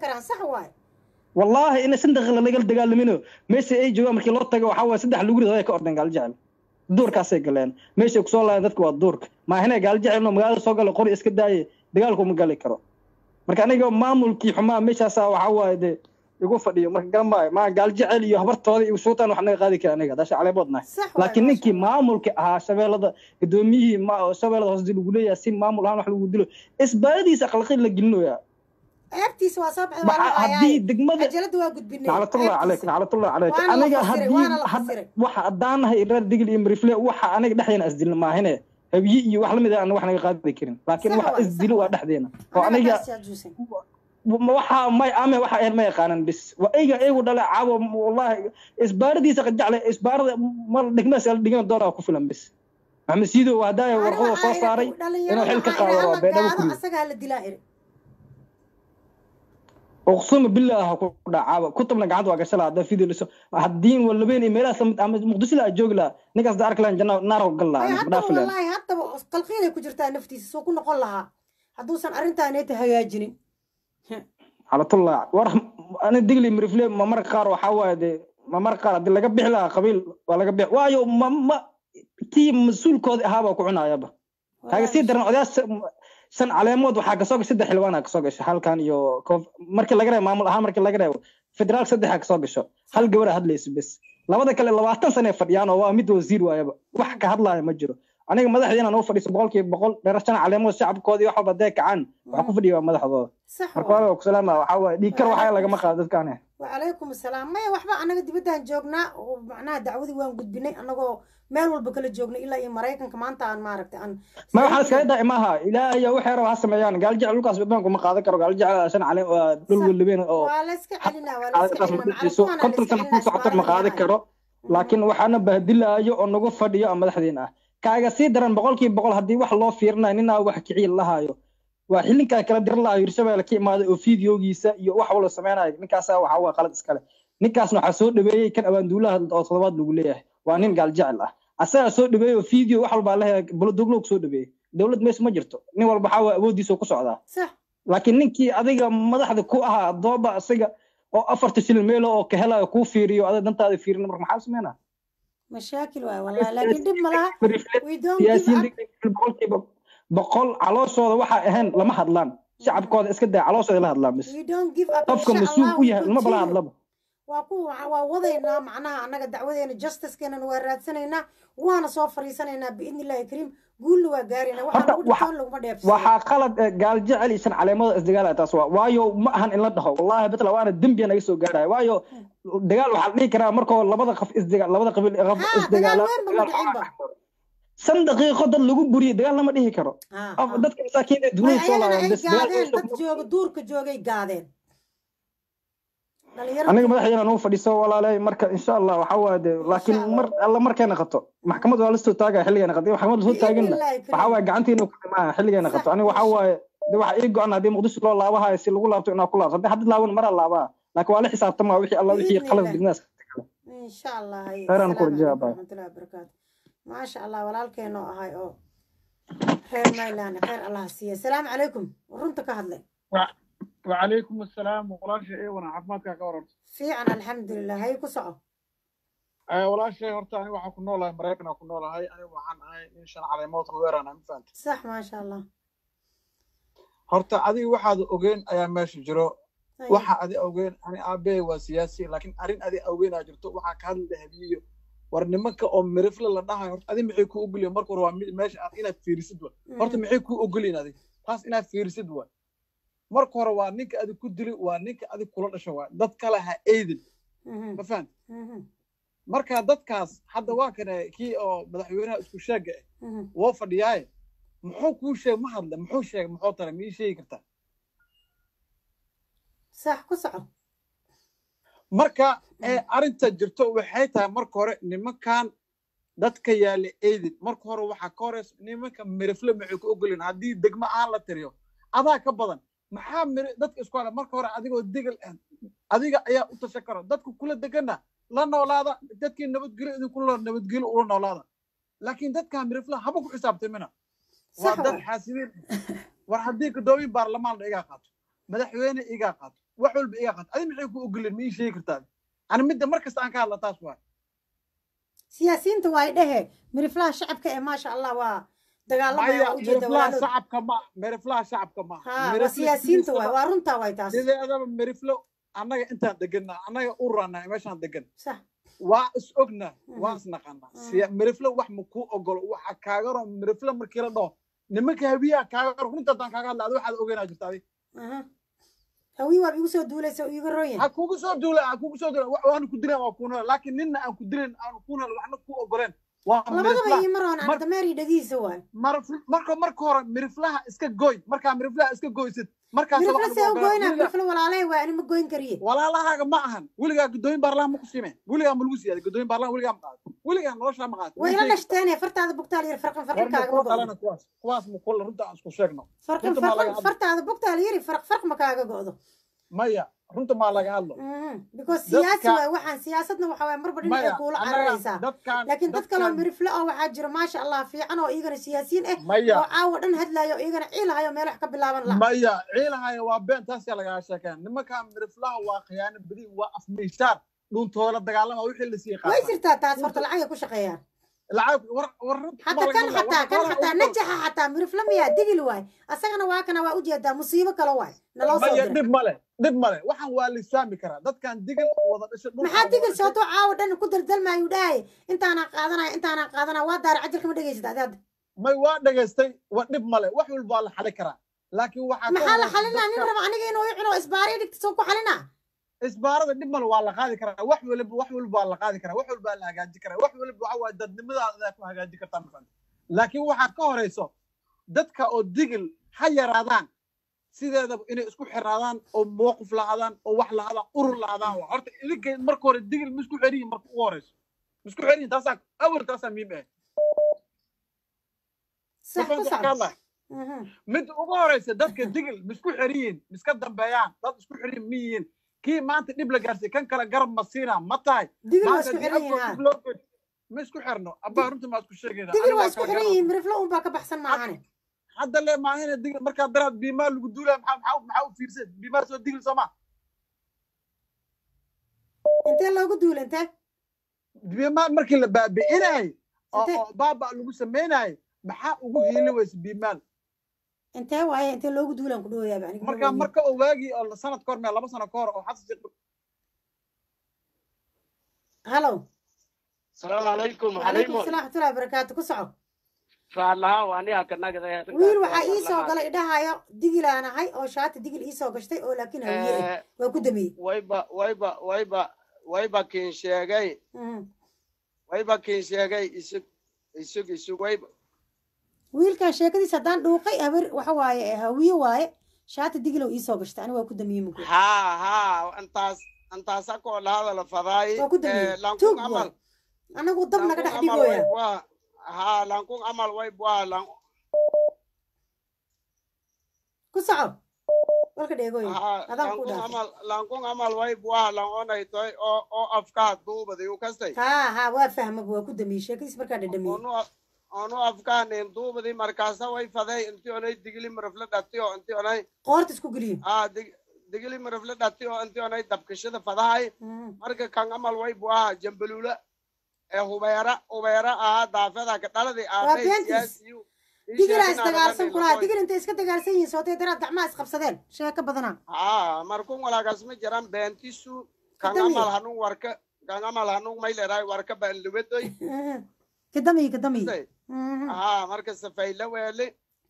wallahi ina san daqiiq lalaga dagaalamino meesha ay joogaan markii loo tago waxaa waay saddex lagu rido ay ka ordeen gaaljecel duurkaasay galeen meeshay kusoo laayeen dadka waa duurka maahine gaaljecel magaalada soo gala qori iska daaye dagaalku ma gali karo marka aniga maamulkii xumaa meeshaasa waxaa waaye dee igu fadhiyo marka garamaayo maa gaaljecel iyo habartooda iyo suutaan wax naga qaadi kara aniga daasha caleeboodnahay laakiin ninkii maamulka ahaa shabeellada gudoomiyihii shabeellada hoose dii lagu leeyahay si maamul ahaan wax lagu dilo isbaaradiisa akhlaaqid la gelinoyaa ceebtiisa waa soo baxday haddii degmada cajalada waa gudbinay naclatullah caleyk naclatullah caleyk aniga haddii haddaanahay reer digil iyo marifle waxa aniga dhexdeena isdilna maahine habiye iyo wax lamid ah wax naga qaadi karin laakiin waxa isdilo waa dhexdeena oo aniga waxa may ame waxa ahayd ma yaqaanan bis waa eyga eygu dhale caawo wallahi isbaaradiisa qajacle isbaarada mar dhigmaas la dhigan doonaa ku filan bis maxamed siido haddaa warqada soo saaray inuu xil ka qaado waa beedhabo kuriyo asagaa la dilaa iri uqsuma billah ku dhacaaba kutubna gacanta waa gashala hadda video liso haddiin walabeen meelahaas ama muqdisho la joogi lahaa ninkaas da arki lahan janna naar gal lahaa haddaba wallaahi haddaba qalqiilay ku jirtaa naftiisa soo ku noqon lahaa hadduusan arrintaaneta hagaajinin xalatullah war ani digli mirifle ma marka qaar waxaa waaye dee ma marka qaar haddii laga bixi lahaa qabiil waa laga bixi waayo ma ma kii mas-uulkoodii ahaabaa ku cunayaba kaaga sii daran odayaas shan caleemood waxaa kasoo gashay saddex xildhibaan aa kasoo gashay halkan iyo markii laga reebo maamul ahaan markii laga reebo federaal saddexa kasoo gasho hal gabara hadlayso bes labada kale labaatan sane fadhiyaan oo waa mid wasiir waayaba wax ka hadlaaya ma jiro aniga madaxdiina noo fadhiiso boqolkiiba boqol dheerashan caleemood shacabkoodii wax walba dee kacaan waxa ku fadhiya waa madaxdooda marka waa ku salaama waxaa waaye dhiigkar waxaa lagama qaado dadkaane wacalaykum asalaam maya waxba anaga dibaddaan joognaa oo macnaha dacwadii waan gudbinay anagoo meel walba kala joognay ilaa iyo maraykanka maanta aan maaragtay aan ma waxaan iskaga daai maaha ilaahay waxay raba ha sameeyaan gaaljecel dhulkaas badbaanku ma qaadan karo gaaljecel shan caleem waa dhul walabeen oo waa la iska celinaa waa la iska celinaa konton sano ku socoto ma qaadan karo laakiin waxaana bahdilaayo oo nagu fadhiyo oo madaxdiina ah kaaga sii daran boqolkiiba boqol haddii wax loo fiirinayo ninaa wax kiciya lahaayo waa xilinkaa kala diran lahayo hirshabelle ka imaaday oo fideogiisa iyo wax walba sameynayo ninkaasa waxa waa qalad iskale ninkaasna waxaa soo dhaweeyey kan abaanduulaha oo todobaad lagu leeyahay waa nin gaaljecel ah asagaa soo dhaweeyey oo video wax walbaa leheya buladuglog soo dhaweeyey dowlad meesha ma jirto nin walba waxaa waa awooddiisa ku socdaa laakiin ninkii adiga madaxda ku ahaa dooba isaga oo afarta shilin meelo oo ka helayo kuu fiiriyo adiga dantaada fiirin marka maxaa sameynaa mashaakil waay wallahi laakiin dhib ma laha boqolkiiba boqol calooshooda waxaa ahayn lama hadlaan shacabkooda iska daa calooshooda la hadlaan bis qofka mas-uul u yahay lama bala hadlaba waa ku waa wadaynaa macnaha annaga dacwadeena justicekeenana waa raadsanaynaa waana soo fariisanaynaa biidni illahi kariim guulna waa gaaraynaa waxaa lagu dhitoon laguma dheebsan waxaa qalad gaal jecel iyo shan caleemada isdagaal taas waa waayo ma ahan in la dhaho wallahi batla waana dembiya naga soo gaaraya waayo dagaal waxaa la dhihi karaa markoo labada qaf isdagaal labada qabiil qaf isdagaala shan daqiiqo dad lagu buriyay dagaal lama dhihi karo dadka masaakiin ee dunida soo laaban bes dad jooga duurka joogay gaadeen aniga madaxdeena nuu fadhiiso walaalay marka insha allah waxa waa de laakiin mar alla markayna qato maxkamad waa lasoo taagaya xilligayna qato maxkamad lasoo taaginna waxa waaye gacantiina ku dhimaa xilligayna qato aniga waxa waaye de waxa ii go-an haddii muqdisho loo laabahayo si lagu laabto inaa ku laabto haddii haddii laaban maraa laabaa laakiin waa la xisaabtamaa wixii alla wixii qalad dignaas insha allah khayran ku rajaa baa raxmatullahi wabarakaatu maasha allah walaalkeenoo ahay oo reer mayland khayr allah siiya asalaamu calaykum runta ka hadlay وعليكم السلام ولا شيء وانا عفماتك ka waran fiican alxamdulilah hay ku soco walaa shay horta aniga waxaan ku noolahay maraykan aan ku noolahay aniga waxaan ahay nin shan caleemood weeraan ma fahanta sax maasha allah horta adiga waxaad ogeen ayaa meesha jiro waxa adi ogeen ani aabbe waa siyaasi laakiin arrin adi ogeen aa jirto waxaa ka hadli habiyo war nimanka oo mirifle la dhahayo horta adi maxay kuu ogolyihin marka hore waa meesha aad inaad fiirisid wa horta maxay kuu ogolyihin adi taas inaad fiirisid wa marka hore waa ninka adig ku dili waa ninka adig kula dhasho waa dad kale ha eedin ma fahant marka dadkaas hadda waa kane kii oo madaxweynaha isku sheega ah woo fadhiyaaye muxuu kuu sheeg ma hadle muxuu sheegay muxuu tara ma ii sheegi kartaa sax ku soco marka arrinta jirto waxay tahay marka hore nimankan dadka yaala eedin marka hore waxaa ka horeysa nimanka mirifle maxay ku ogolyihin haddii degmo aan la tiriyo adaa ka badan maxaa miri dadka isku hada marka hore adigoo degal ah adiga ayaa u tashan karo dadka kula degana la noolaada dadkii nabadgelyo idinkula nabadgelyo ula noolaada laakiin dadkaa mirifla haba ku xisaabtamina waa dad xaasibiin war haddii gudoomiye baarlamaanna igaa qaato madaxweyne igaa qaato wax walba igaa qaato adi maxay ku ogoleen ma ii sheegi kartaa ani midda mar kasta aan ka hadla taas waa siyaasiyiinta waa dhehe miriflaha shacabka ee maasha allah waa dagaalamaya shacabka ma miriflaha shacabka ma waa siyaasiyiinta waay waa runtaa waay taas sideedaba miriflo annaga intaan deganna annaga u ranaa meeshaan degan waa is ogna waa is naqanaa miriflo wax ma kuu ogolo waxa kaagaro miriflo markii la dhaho nimanka habiyaha kaagaro runta haddaan kaaga hadla adi waxaad ogeynaa jirta adi hawi waad igu soo duulaysa iga royan ha kugu soo duula ha kugu soo duula waanu ku dilan waa kuunala laakiin ninna aan ku dilin aanu kuunala waxna ku ogoleen waa labadaba iyo mar aan dameeri dhagiisa waay marka marka hore miriflaha iska goy markaa miriflaha iska goysid markaas mirifla see u goyna mirifla walaalahay waa anima goyn kariye walaalahaaga ma ahan weligaa gudooyin baarlaha ma ku siimeen weligaa ma lagu siiyaaday gudooyin baarlaha weligaa ma qaado weligaa noloshaa ma qaado way la dhashteene fartaada bugtaal yiri farqan farqan kaaga ma go'do kuwaas kuwaas ma kula runta aan isku sheegno farqan farqan fartaada bugtaal yiri farq farq ma kaaga go'do maya runta maa laga hadlo because siyaasi waay waxaan siyaasadna waxa waay marba dhinacay kuula cararaysaa laakiin dad kaloo mirifle oo waxaa jira maasha allah fiican oo iyagana siyaasiyiin ah oo caawa dhan hadlayo iyagana ciilahayo meel wax ka bilaaban laha maya ciilahayo waa been taasaa lagaa sheekeen nimankaa miriflaha waa khiyaano badi waa afmiishaar dhuuntoola dagaalama wixii la sii way jirtaa taas horta lacagay ku shaqeeyaan lacag war war حتى كان حتى كان حتى نجح حتى مرف لم يدقل واي أسأنا واكنا وأوجد مصيبة كلا واي نلو maya dhib male dhib male waxaan waa la isfaami karaa dadkan digil wada dhashay dhulka maxaa digil soo too caawa dhan ku daldalmaayu dhahay intaanaan qaadanaya intaanaan qaadanaya waa daara cajalka ma dhegaysid adi hadda may waa dhegaystay waa dhib male wax walba waa la xali karaa laakiin waxaa maxaa la xalinaa nin raba aniga inuu i cuno isbaari dhigta soo ku xalinaa isbaarada dhib male waa la qaadi karaa wax waliba wax walba waa la qaadi karaa wax walba la hagaaji karaa wax waliba waxa waaye dadnimadaada ku hagaaji kartaa mafahanta laakiin waxaa ka horeyso dadka oo digil ha yaraadaan sideedaba inay isku xiraadaan oo mowqif lahaadaan oo wax lahaadaan urur lahaadaan waa horta idinkay marka hore digil ma isku xeriyin marka ugu horeyso ma isku xeriyin taasaa awal taasaa muhiim ah mid ugu horeysa dadka digil ma isku xeriyin ma iska dambeeyaan dad isku xeriyin ma yihiin kii maanta dhib la gaarsiy kan kale garab ma siina ma tahay ma isku xirno abaa runta ma isku sheegayna digil waa isku xiran yihiin miriflo un baa ka baxsan maahane hadda le maahina digil markaa daraad biimaa lagu duulaya maxaa maxaa maxaa u fiirsan biimaa soo digil sooma intee loogu duula intee biimaa markii la baabi'inayay oo baaba lagu sameynayay maxaa ugu hiili weysa biimaal intee waaye intee loogu duulaan ku dhawayaaba aniga marka marka oo waagii oo sanad kahor mee laba sano kahor oo xasan sheekh halo السلام عليكم وعليكم السلام ورحمة الله وبركاته كسعو فالله واني هكذا wiil waxaa ii soo galay idhahayo digil aan ahay oo shaati digil ii soo gashtay oo laakiin hawiye waa ku damiyey wayba wayba wayba wayba kiin sheegay wayba kiin sheegay isug isug isug wayba wiilkan sheekadiisa haddaan dhuuqay habar waxa waaye hawiye waaye shaati digil oo ii soo gashtay ani waa ku damiyey mugu haa haa intaas intaas akoo lahada la fadaay waa ku damiyey tuug waay anagu dab naga dhex dhigoya haa lankun amal way bua lan ku soco walka dheegoy adaan ku lankun amal lankun amal way bua lan onay toy oo oo afkaa duubadi u kastay haa haa waa fahmaba waa ku damiyey sheekadiis markaa dhadhamiyey onu afkaanin duubadi markaasa way faday inti onay digili marafla dhati oo inti onay qoorta isku geliyo aa digili marafla dhati oo inti onay dabkashada fadahay marka kan amal way bua jambaluula hubeera hubeera ahaa daafada ka dhaladi digilaa isdagaalsan kulaha digil intay iska dagaalsan yihiin sootay daraad gacmaha isqabsadeen sheeko badanaa haa markun walaagas ma jiran beentisu kan amal hanun warka kan amal hanun mayleray warka baan lubadoy kadamiy kadamiy haa marka safayla weeli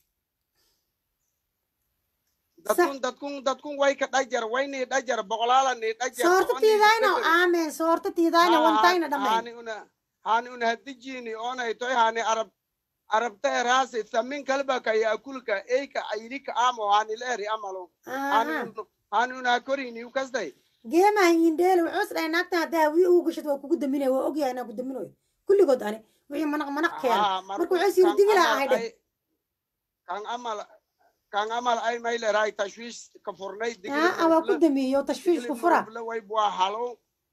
dadkun dadkun dadkun way ka dhajar wayni dhajar boqolaala ni dhajar soorta tiidayno aamen soorta tiidayno wantayna dhamay hani una hani una hadijini onay toy hani arab arabta erasi thamin kalba ka yakulka eika aylika amo hani leri amalo hani hani una korini ukasday geemaha indheele wuxuu isdhahay naagtan haddaa hawiye ugu gashad waa kugu daminaya waa ogyahay inaa ku daminayo kulligood ani wixii manaq manaq keena marka wuxuu siri digilaa ahay dheh kan amal kan amal ay mayleray tashwiish ka furnay aa waa ku damiyo tashwiish ku fura way bua halo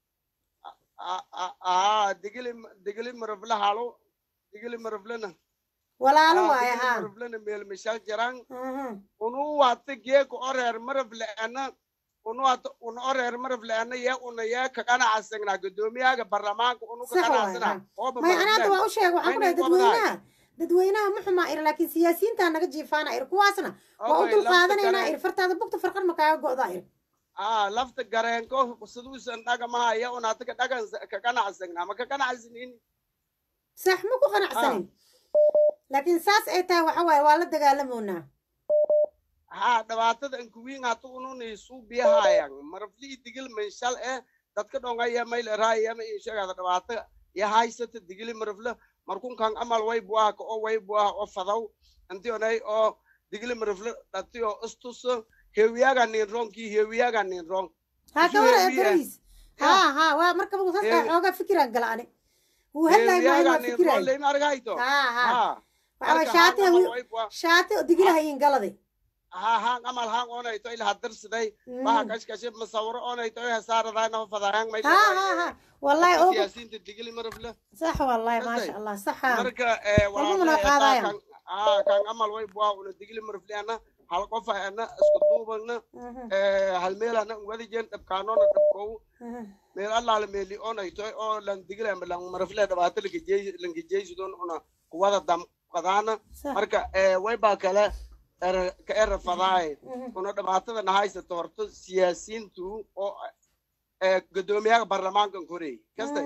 aa digili digili marafla halo digili maraflana walaalo waaye haa maraflana meel mishal jiran unu wata geeko oreer marafle ana unu wata unu oreer marafle ana ye una ye ka qanacasagna gudoomiyaaga barlamaanka unu ka qanacasana may anaanta waa u sheeg waxaan ku dhahay dadweynaha dadweynaha ma xumaa ir laakiin siyaasiyiintaa naga jiifaana ir kuwaasna waa u dul qaadanaynaa ir fartaada bugta farqan ma kaaga go'daa ir aa lafta gareenko siduusan dhagamaha ya unaata ka dhagan ka qanacsagna ma ka qanacsanin sax ma ku qanacsanin laakiin saas ay tahay waxa waaye waa la dagaalamoonaa haa dhibaatada ankuwiin hata ununi suu biyahayan maraflii digil manshal eh dadka dhongaya maylerayama insheegada dhibaata ya haysata digili marafla markun kan amal way buaha ka oo way buaha oo fadaw anti onay oo digli marifle dhati oo istus hewiyaga nin rong ki hewiyaga nin rong ها كورا ادريس ها ها وا marka buu soo xooga fikiraan galani wuu hadlay ma inuu fikiraay leyn argayto ha ha waxa shaati shaati digilahayn galadi ha ha amal ha onay to ila hadarsaday baha kash kash masawiro onay to hasaarada na fadayaan may ha ha ha wallahi oo siyaasinta digli marifle صح والله ما شاء الله صح marka ee walaalaha ah kan amal way buaa una digli marifle ana hal qof ana isku duubana hal meel ana wadi jeen dhabkaanoona dhabkow meel allaale meeli onay toy oo lan digla lan marifle dhabaata lankijeysidon una kuwada dam qadaana marka way baa kale ka era fadaay una dhibaatada nahaysato horta siyaasiintu oo gudoomiyaha baarlamaankan korey kastay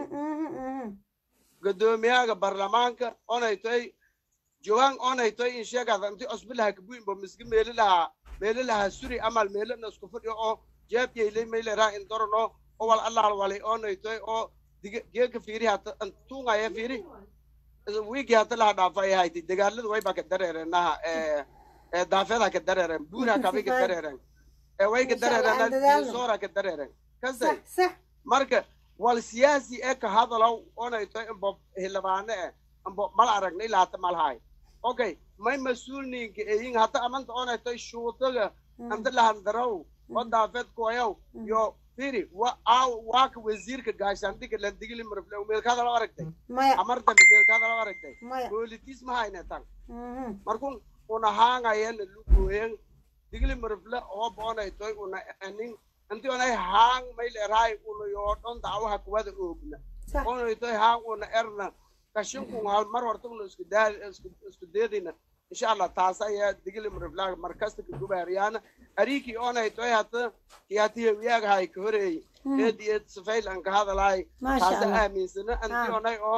gudoomiyaha baarlamaanka onay toy joogaan onay toy in sheegada inti osbilaha kabuinba miski meelilaha meelilaha suri amal meelina isku fadhiyo oo jeebyaylay mayleraa in dorano oo wal allaal walay onay toy oo geeka fiiri hata tuungaya fiiri wiigi hata laha dhaafay hayti dagaalada wayba ka dareerenaha daafyada ka dareeren buura kabay ka dareeren way ka dareeren soora ka dareeren kasay marka wal siyaasi ee ka hadalow onay toy imbo hilabaane eh imbo mal aragna ilaa hata malhaay okay may mas-uulninka eyin hata amanta onay toy shuutaga anta lahandaraw oo daafeed kuwayaw yo firi wa aw waaka wasiirka gaashaandhiga landigili marfle meelkaada loo aragtay amartan meelkaada loo aragtay boolitis ma hayne tan markun una haangayana lugooyen digili marfle oo boonay toy una anin inti onay haang may leerahay una yoodhon dacwaha kuwada oogna onay toy haang una erna kashinkun hal mar horta una isku daa isku deedina insha allah taas ayaa digili marflaga markasta ka gubaariyaana ariki onay toy hata kiyatihe wiyaagahay ka horeey eedi eed safayl an ka hadalahay taasa aaminsana anti onay oo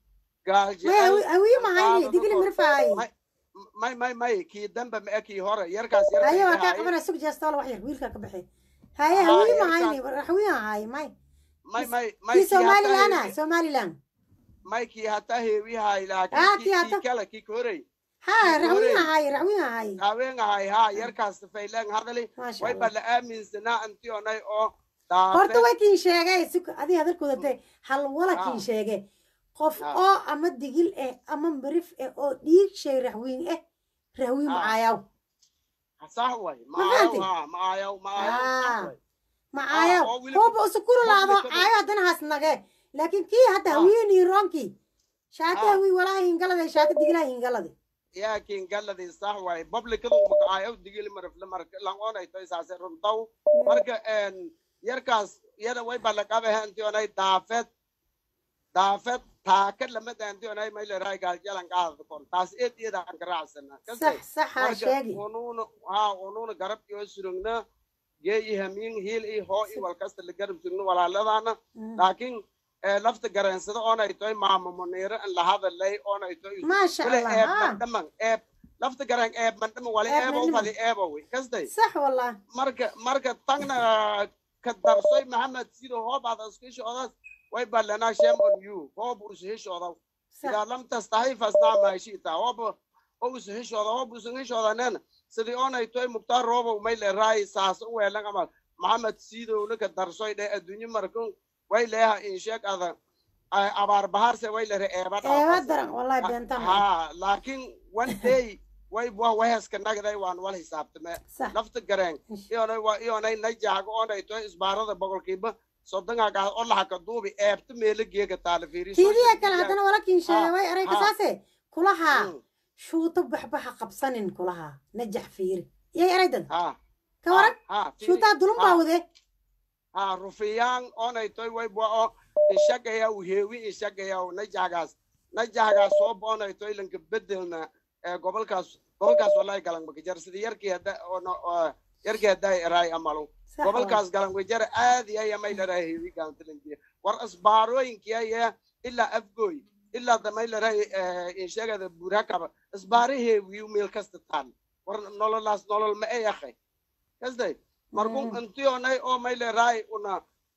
awiyi mahayni digili marfaay may may may kii dambe ma kii hore yarkaas yar haye waa kaa qabana sug jeestaalo wax yar wiilkaa ka baxay haye hawiyi mahayni hawiyi ahay may may may may kii somaliland somaliland may kii hata heewihay laakiin kii kale kii ka horeey ها روين هاي روين هاي روين هاي ها يركز فيلان هذا لي واي بلا امين سنا انت اوناي او horta way kiin sheegay si adii hadalkooda dee hal wala kiin sheegay qof oo ama digil eh ama marif eh oo dhiig shay raxwiin eh raxwiin macaayaw صح واي معايا معايا معايا معايا هو سكور laado caayo haddana haas nage laakiin kii hadda hawiinii roonkii shaati hawii walaa hingaladay shaati digilaa hingaladay yaakin galadii sax waay publicadu makaayo digili marifle marka langoonay toy saase runtaw marka yarkaas yada way balaqabahe intii onay daafed daafed taaka lamada intii onay mayleray gaaljalan qaadada kon taas eed iyada aan ka raacsana unuuna ha unuuna garab iyo surugna gee i hamiin hiil i hoo i walkasta la garab sugno walaaladana laakiin lafta gareensada oonay toy maamo muniiro in la hadalay oonay toy eeb mandhaman eeb lafta gareen eeb mandhaman wali eebo fadi eebowi kastay sax wallah marka marka tagna ka darsoy maxamed sido hoob aad iskishoodaas way ballanaa shame on you hoob usuhishooda idaa lam tastahi fasnaa maa shita hoob oo usuhishooda hoob usuhishoodanena sidii oonay toy muktaar roobow may leeraay saas u weelan amal maxamed sidowna ka darsoy dheh adduunye markun way leeha in sheeg ada abaar baharse way lere eeba ha laakiin one day way wa waheska nagday waan wal xisaabtame lafta gareen iyonay wa iyonay najaago oonay toy isbaarada boqolkiiba soddongaagaad oo laxaka duubi eebta meelo geega taala fiiri tiidiya kale haddana wala kiinsheeye way eray kasaase kulahaa shuuto baxbaxa qabsanin kulahaa najax fiiri yay eraydad ka waran shuutaa dulun baa wade ha rufiyaan oonay toy way bua oo ishagayaw heewi ishagayaw najagaas najagaas soo boonay toy lanka bedelna gobolkaas gobolkaas wallahi galanbakijar sida yarkii hadda yarkii hadday eraay amalu gobolkaas galanbakijar aad yaya may leray heewi galantalanjiya war isbaarooyinkiyaya ilaa afgoy ilaa damay leray inshagada buurakaba isbaare heewiyu meel kasta taal war nololaas nolol ma e yakhay kasday markun intionay oo may leray una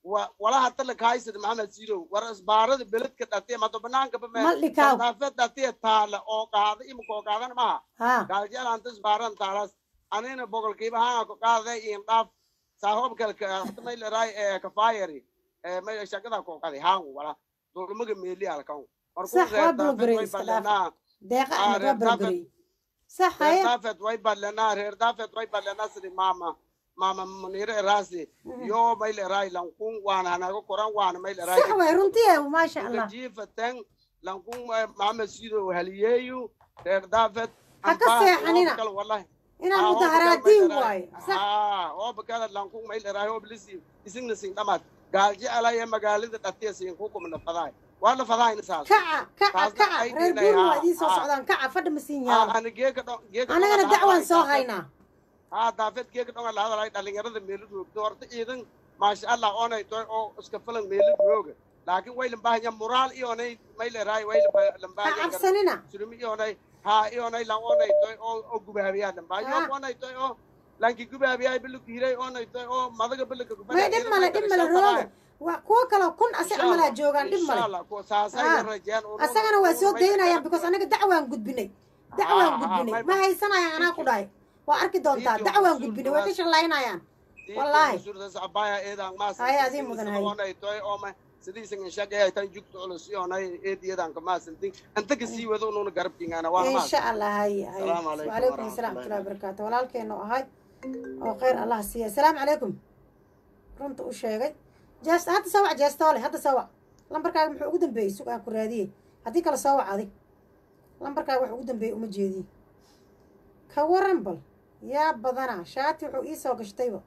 wala hata lakahaysad maxamed sidow war isbaarada beledka dhatiya mado banaanka Maldhikaw. daafed dhatiya taala oo qaada imika oo qaadan Ha. maha gaaljeel anta isbaaran taalas anina boqolkiiba hanga ku qaaday in dhaaf saahoobkalka hata may laraay ee kafaayari ee may shaqada ku qaday hangu wala dulmaga meeli alkan Sax, waa burburay, iska dhaaf. deeqa ahmed waa burburay sax reer haya daafed way badlanaa reer daafed way badlanaa sidi maama maama munire eraasi yo may leraay lankun waana hanaga koran waana may leraay sax waay runtii eh, maasha allah jiifatan lankun maxamed sido haliyeeyu reer daafed Ha ka seexanina. wallahi inaan mudaharaadiin waayo sax oo bakala lankun may leraay oo bilisi isingna sing dhamaad gaalji alaya magaalada dhatiya siin ku kumna fadaay waa la fadaayna saas kaca kaca kaca reer guur waa idiin soo socdaan kaca fadha ma siin yaalo ana geeka dho geeka anagana dacwaan soo haynaa haa daafeed geeka dhonga la hadalay dhalinyarada meelad roogto horta ciidan maasha allah oonay toy oo iska filan meelad rooga laakiin way lambahanya muraal iyonay may leraay way lambahanya Ha cabsanina. surumi iyonay haa iyonay lan oonay toy oo oo gubaabiyaa lambahanya Ha. oonay toy oo lanki gubaabiyaa biluku hiray oonay toy oo madaga bilaka may dhib male dhib male rooga waa kuwo kaloo kun ase camalaa joogaan dhib male Ah. asagana waa soo daynayaan because anaga dacwaan gudbinay dacwaan Ah, ah, gudbinay may- ma haysanayaan anaa ku dhahay waa arki doontaa dacwaan gudbinay way ka shallaynayaan wallaahi abaya eedan maas Haya, adii mudan, haya. oonay toy oo ma sidiisan inshaqeeyay tan jugta culus iyonay eediyadan ka maasantin anta ka sii wado ununa garabkingana waa maas insha allah haya haya Salaamu calaykum wacalaykum waraxmatullahi asalaam waraxmatullahi wabarakaatu walaalkeenu ahay oo khayr allah siiya asalaamu calaykum runta u sheegay jeest hadda soo wac jeestoole hadda soo wac lambarkaaga muxuu ugu dambeeyey sug aan ku raadiyey haddii kale soo wac adig lambarkaaga wax ugu dambeeyey uma jeediye ka waran bal yaa badana shaati wuxuu ii soo gashtayba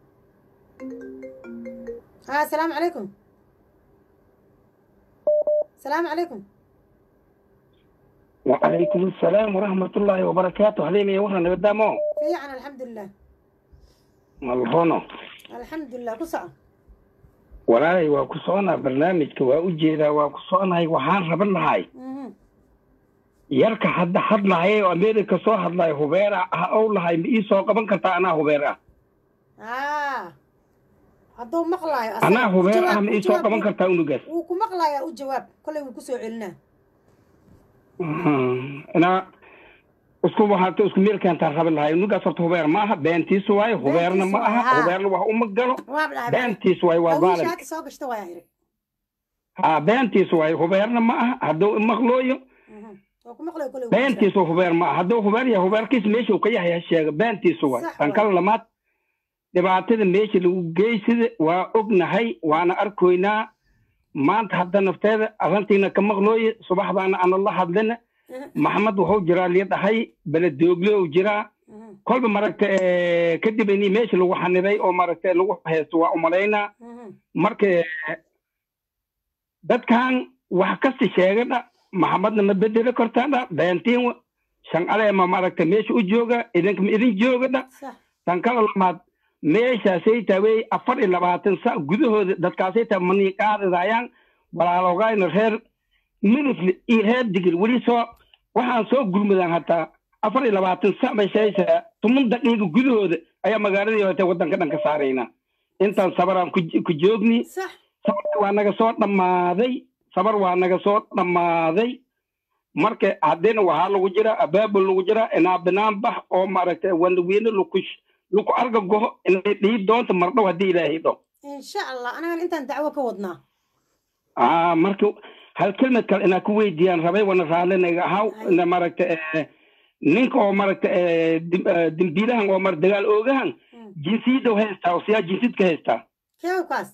ha asalaamu calaykum asalaamu calaykum وعليكم السلام ورحمة الله وبركاته هذين يورنا نقدامه fiican alxamdulilah ملهونو alxamdulilah ku soco walaalahay waa ku soconaa barnaamijka waa u jeedaa waa ku soconahay waxaan raban lahay Mhm. yarka hadda hadlahay oo america soo hadlaya hubeera ah ow lahay ma ii soo qaban kartaa anaa hubeer ah ah hadduu maqlaayo asaga anaa u hubeer jawaab- ah ma u ii soo jawaab- qaban kartaa unugaas wuu ku maqlayaa u jawaab kollay wuu kusoo celinaa inaa isku waxaata isku meel keentaan raban lahay unugaas horta hubeer ma aha beentiisu waaye hubeerna ma aha waaye, haa. hubeerna wax uma galo waab dhahay beentiisu waaye waa hawiisha maalin hadda soo gashta waaya iri haa beentiisu waaye hubeerna ma aha hadduu imaqlooyo waa ku maqlayo kollay wuu beentiisu hubeer ma aha hadduu hubeer yahay hubeerkiis meesha uu ka yahay ha sheega beentiisu waay Sax tan waay. kale lamaad dhibaatada meesha lagu geysada waa ognahay waana arkoynaa maanta hadda nafteeda arrintiina ka maqlooye subaxdaana ana la hadlina maxamed wuxuu jiraa liya dhahay beledoogle uu jiraa kolba maragta eh, kadib ini meesha lagu xaniday oo maragta lagu haysto waa umalaynaa marka eh, dadkan wax kasta sheegadha maxamedna ma bedeli kartaadha beentiin wa. shanqale ma maragta meesha u jooga idinka ma idin joogadha tan kala lamaad meeshaasay taawey afar iyo labaatan sa gudahooda dadkaasay taa manii qaadidayaan walaalogayna reer midifle iyo reer digil weli soo waxaan soo gurmadaan hataa afar iyo labaatan sa bay sheegaysaa tuman daqiiqa gudahooda ayaa magaaladii hote waddanka dhan ka saaraynaa intaan sabaraan ku ku joogni sabar waa naga soo dhammaaday sabar waa naga soo dhammaaday marka haddina waxaa lagu jira abaabul lagu jira inaa binaan bax oo maaragtay wanawiine laku laku arga goho inay dhihi doonto mardhow haddii ilaahay dho insha allah anagana intaan dacwo ka wadnaa ah marka hal kelmad kale inaa ku weydiiyaan rabay wana raallinaga ahaw ina maaragta eh, ninka oo maaragta eh, dim- eh, dembiilahan oo mar dagaal oogahan jinsiyadda haystaa oo siyaa jinsiyadka haystaa keewkaas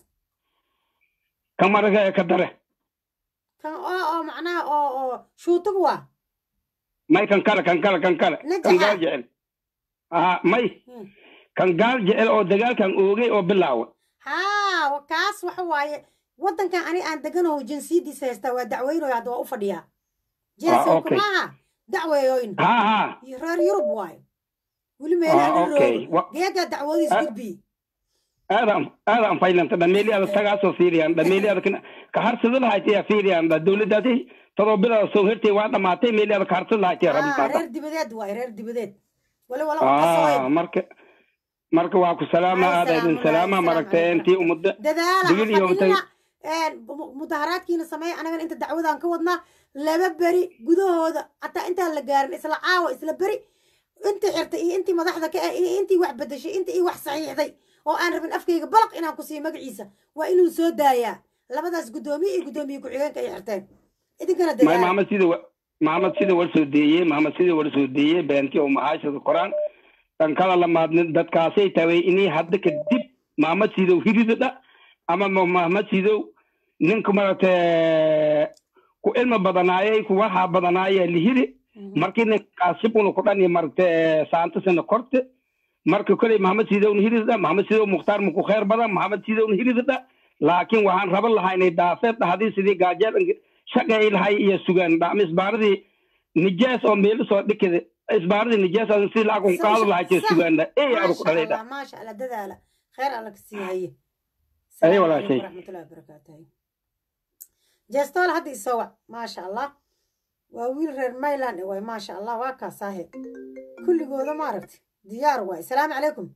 kan maraga ka dare kan oo oo macnaha oo oo shuutug waa may kan kale kan kale kan kale Najaxa. kan gaal jecel ah may kan gaal jecel oo dagaalkan oogay oo bilaawa haa kaas waxa waaye waddankan ani aan deganaho jinsiyadiisa haystaa waa dacweynoy hadda waa u fadhiyaa jinsi Ah, okay. kumaaha dacweeyoyn ha ha iyo reer yurub waaye weli Ah, meelaha okay. roogo Wa- geegaa dacwadiis Ah. gudbiye aadaan aadaan faylanta dhameeliyaada tagaasoo fiiriyaan dhameeliyaada kana ka harsada lahaytaya fiiriyaan dha dowladdaasi todoba bilood soo hertay waa dhamaatay meeliyaada ka harsada lahaytaya Ah, rabitaada reer dibadeed waaye reer dibadeed wali wala u qasooy ah marka marka waa ku salaama aada idin salaama maragtay intii ummadda digil iyo matay mudaharaadkiina sameeya anagana inta dacwadaan ka wadnaa laba beri gudahooda hataa intaan la gaarin isla caawa isla beri intii xirtay iyo intii madaxda ka ah iyo intii wax bedeshay intii ii wax saxiixday oo aan rabin afkayga balaq inaan ku siiyo magaciisa waa inuu soo daayaa labadaas guddoomiye iyo guddoomiye ku-xigeenka ay xirteen idinkana may dadaala maxamed sida wa- maxamed sida war soo deeyey maxamed sida war soo deeyey beentii oo macaashada qoraan dhan kala lamaadnin dadkaasay taway inay hadda kadib maxamed sidow hiridada ama ma- maxamed sidow ninka maratay ku ilma badanaayay ku waxa badanaaya lihiri markii ninkaasibuna ku dhani maratay saantasana korte marka koley maxamed sidowna hiridada maxamed sidow mukhtaar muku kheer badan maxamed sidowna hiridada laakiin waxaan raban lahaa inay daafeed dhahday sidii gaajeel shaqay lahay iyo sugaan dhacma isbaaradii nijaas oo meelo soo dhikada isbaaradii nijaas aan si lacag un qaado lahaa jee sugaanda ey aru ku dhalay dha maasha allah dadaala khayr alla ka sii haye aye walaashay waraxmatullahi wabarakaatuh jeestool hadda isoo wac maasha allah waa wiil reer mayland waay maasha allah waa kaa saaheeb kulligooda maaragtay diyaar waay salaamu calaykum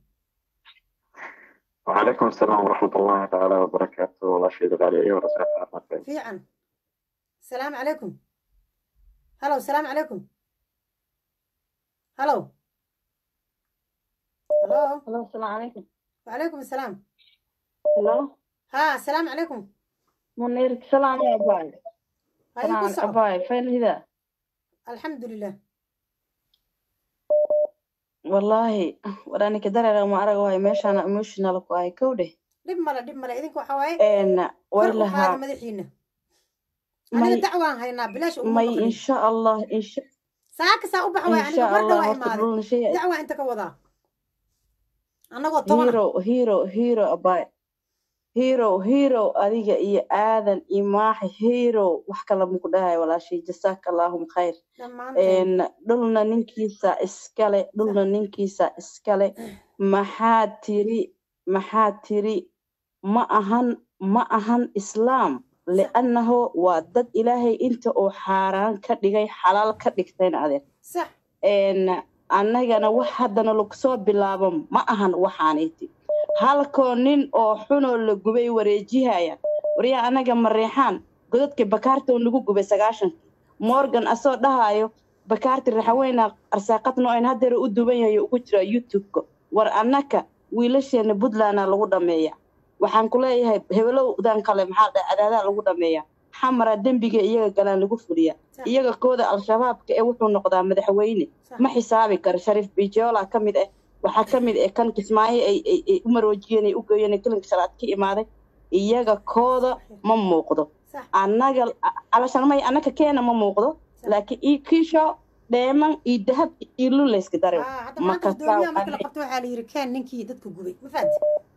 وعليكم السلام ورحمة الله تعالى وبركاته والله شيء غالي أيوة رسالة عامة fiican salaamu calaykum halow salaamu calaykum halow halo Hello, السلام عليكم. وعليكم السلام Hello. ها السلام عليكم منير سلام يا باي. هاي سلام قصة باي فين هذا؟ الحمد لله والله وراني كدر ما أرى وهاي ماشي أنا emotional كواي كودي. dhib male dhib male idinku waxaa waaye إن kor u qaada ولها madaxiina ما aniga ي- dacwaan haynaa bilaash uma ما ي- إن maqlin شاء الله إن شاء saaka saa u bax waay إن aniga شاء marda الله waa هرت imaaday بلون شيء dacwaa inta ka wadaa annagoo toban ah هيرو هيرو هيرو أباي هيرو هيرو أديك إيه آذن إماح هيرو وحكلا مكدها ولا شيء جزاك اللهم خير dhammaanteen een dhulna ninkiisa iskale dhulna ninkiisa iskale maxaad tiri maxaad tiri ma ahan ma ahan islaam li'annahu waa dad ilaahay inta uu xaaraan ka dhigay xalaal ka dhigtayn adeer sax een annagana wax haddana lagu soo bilaabo ma ahan waxaanayti halkoo nin oo xunoo la gubay wareejihaya waryaa annaga mareexaan godadka bakaarta oo lagu gubay sagaashan morgan asoo dhahayo bakaarti raxaweyna arsaaqadno in hadeer u duban yahay ugu jira youtube-ka war annaka wiilasheena puntlandna lagu dhameeya waxaan ku leeyahay hebelowdan kale maxaa dhahay adaadaa lagu dhameeya xamara dembiga iyaga galaan lagu fuliya iyaga kooda al-shabaabka ee wuxuu noqdaa madaxweyne ma xisaabi karo shariif bijola ka mid ah waxaa ka mid ah kan kismaayo ay ay ay u maroojiyeen ay u geeyeen ee kilinka shalaad ka imaaday iyaga kooda ma muuqdo annaga alashan may annaka keena ma muuqdo laakiin ii kiisho dheeman iyo dahab iyo lulayska darew Ah, hadda maanta guddoomiyaha marka la qabto waxaa la yidhi ken ninkii dadka gubay ma fahanti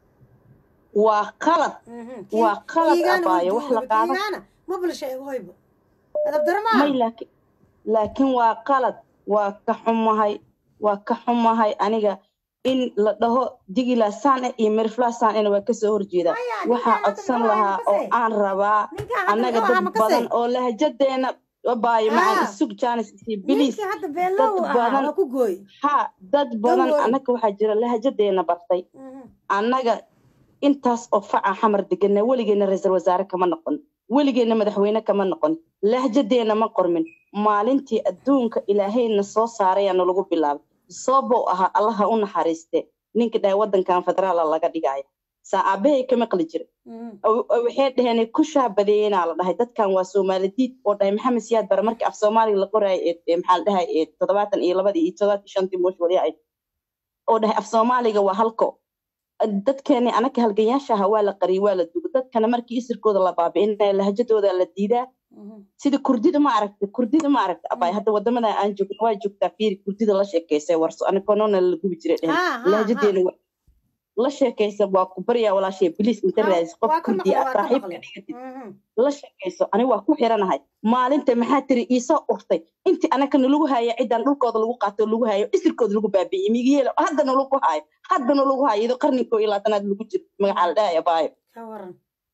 waa qalad waa qalad abaayo wax la qaadan kiigaana ma bulsha eego hoybo adab daro maaha may laakiin laakiin waa qalad waa ka xumahay waa ka xumahay aniga in la dhaho digila saan iyo mirfla saan ina waa kasoo horjeeda waxaa codsan lahaa oo aan rabaa annaga dad badan oo lahjadeena abaayo macaan isug jaanis iyo bilis ninkii hadda dad beelow ahaa badan waa ku gooy ha dad badan worry. annaga waxaa jira lahjadeena bartay annaga intaas oo faca xamar degana weligeena ra-iisul wasaare kama noqon weligeena madaxweyne kama noqon lahjadeena ma qormin maalintii adduunka ilaahayna soo saarayaa nalagu bilaabay soobow ahaa allaha u naxariiste ninka dhahay waddankan federaala laga dhigaya saa aabahay ka maqli jira oo- oo waxay dhaheen ku shaabadeeyenaa la dhahay dadkan waa soomaalidiid oo dhahay maxamed siyaad bare markii af soomaaliga la qoraayo ee ee maxaa la dhahay ee toddobaatan iyo labadii iyo toddobaatan iyo shantii moosh wali ay oo dhahay af soomaaliga waa halko dadkeeni anaka halganyaasha ahaa waa la qariyay waa la dugo dadkana markii isirkooda la baabi'inaya lahjadooda la diidaa sida kurdida ma aragta kurdida ma aragta abay hadda wadamada aan joogno waa joogtaa fiiri kurdida la sheekeysay warso anakoonona la gubi jiray Ha, ha, dhehen lahjadeena wa- la sheekaysa waa ku baryaa walaashay biliis inta raadis qof waa ka kurdi maqlay ah waa ka saaxiibka maqlay dhigatid Mhm. la sheekayso ani waa ku xiranahay maalinta maxaa tiri iisoo urtay intii anakana lagu haya cidan dhulkooda lagu qaato lagu hayo isirkooda lagu baabi'iyey migiyeela haddana lagu hayo haddana lagu hayo iyadoo qarninkoo iyo labaatanaad lagu jiro magacaa la dhahaya baayo ka waran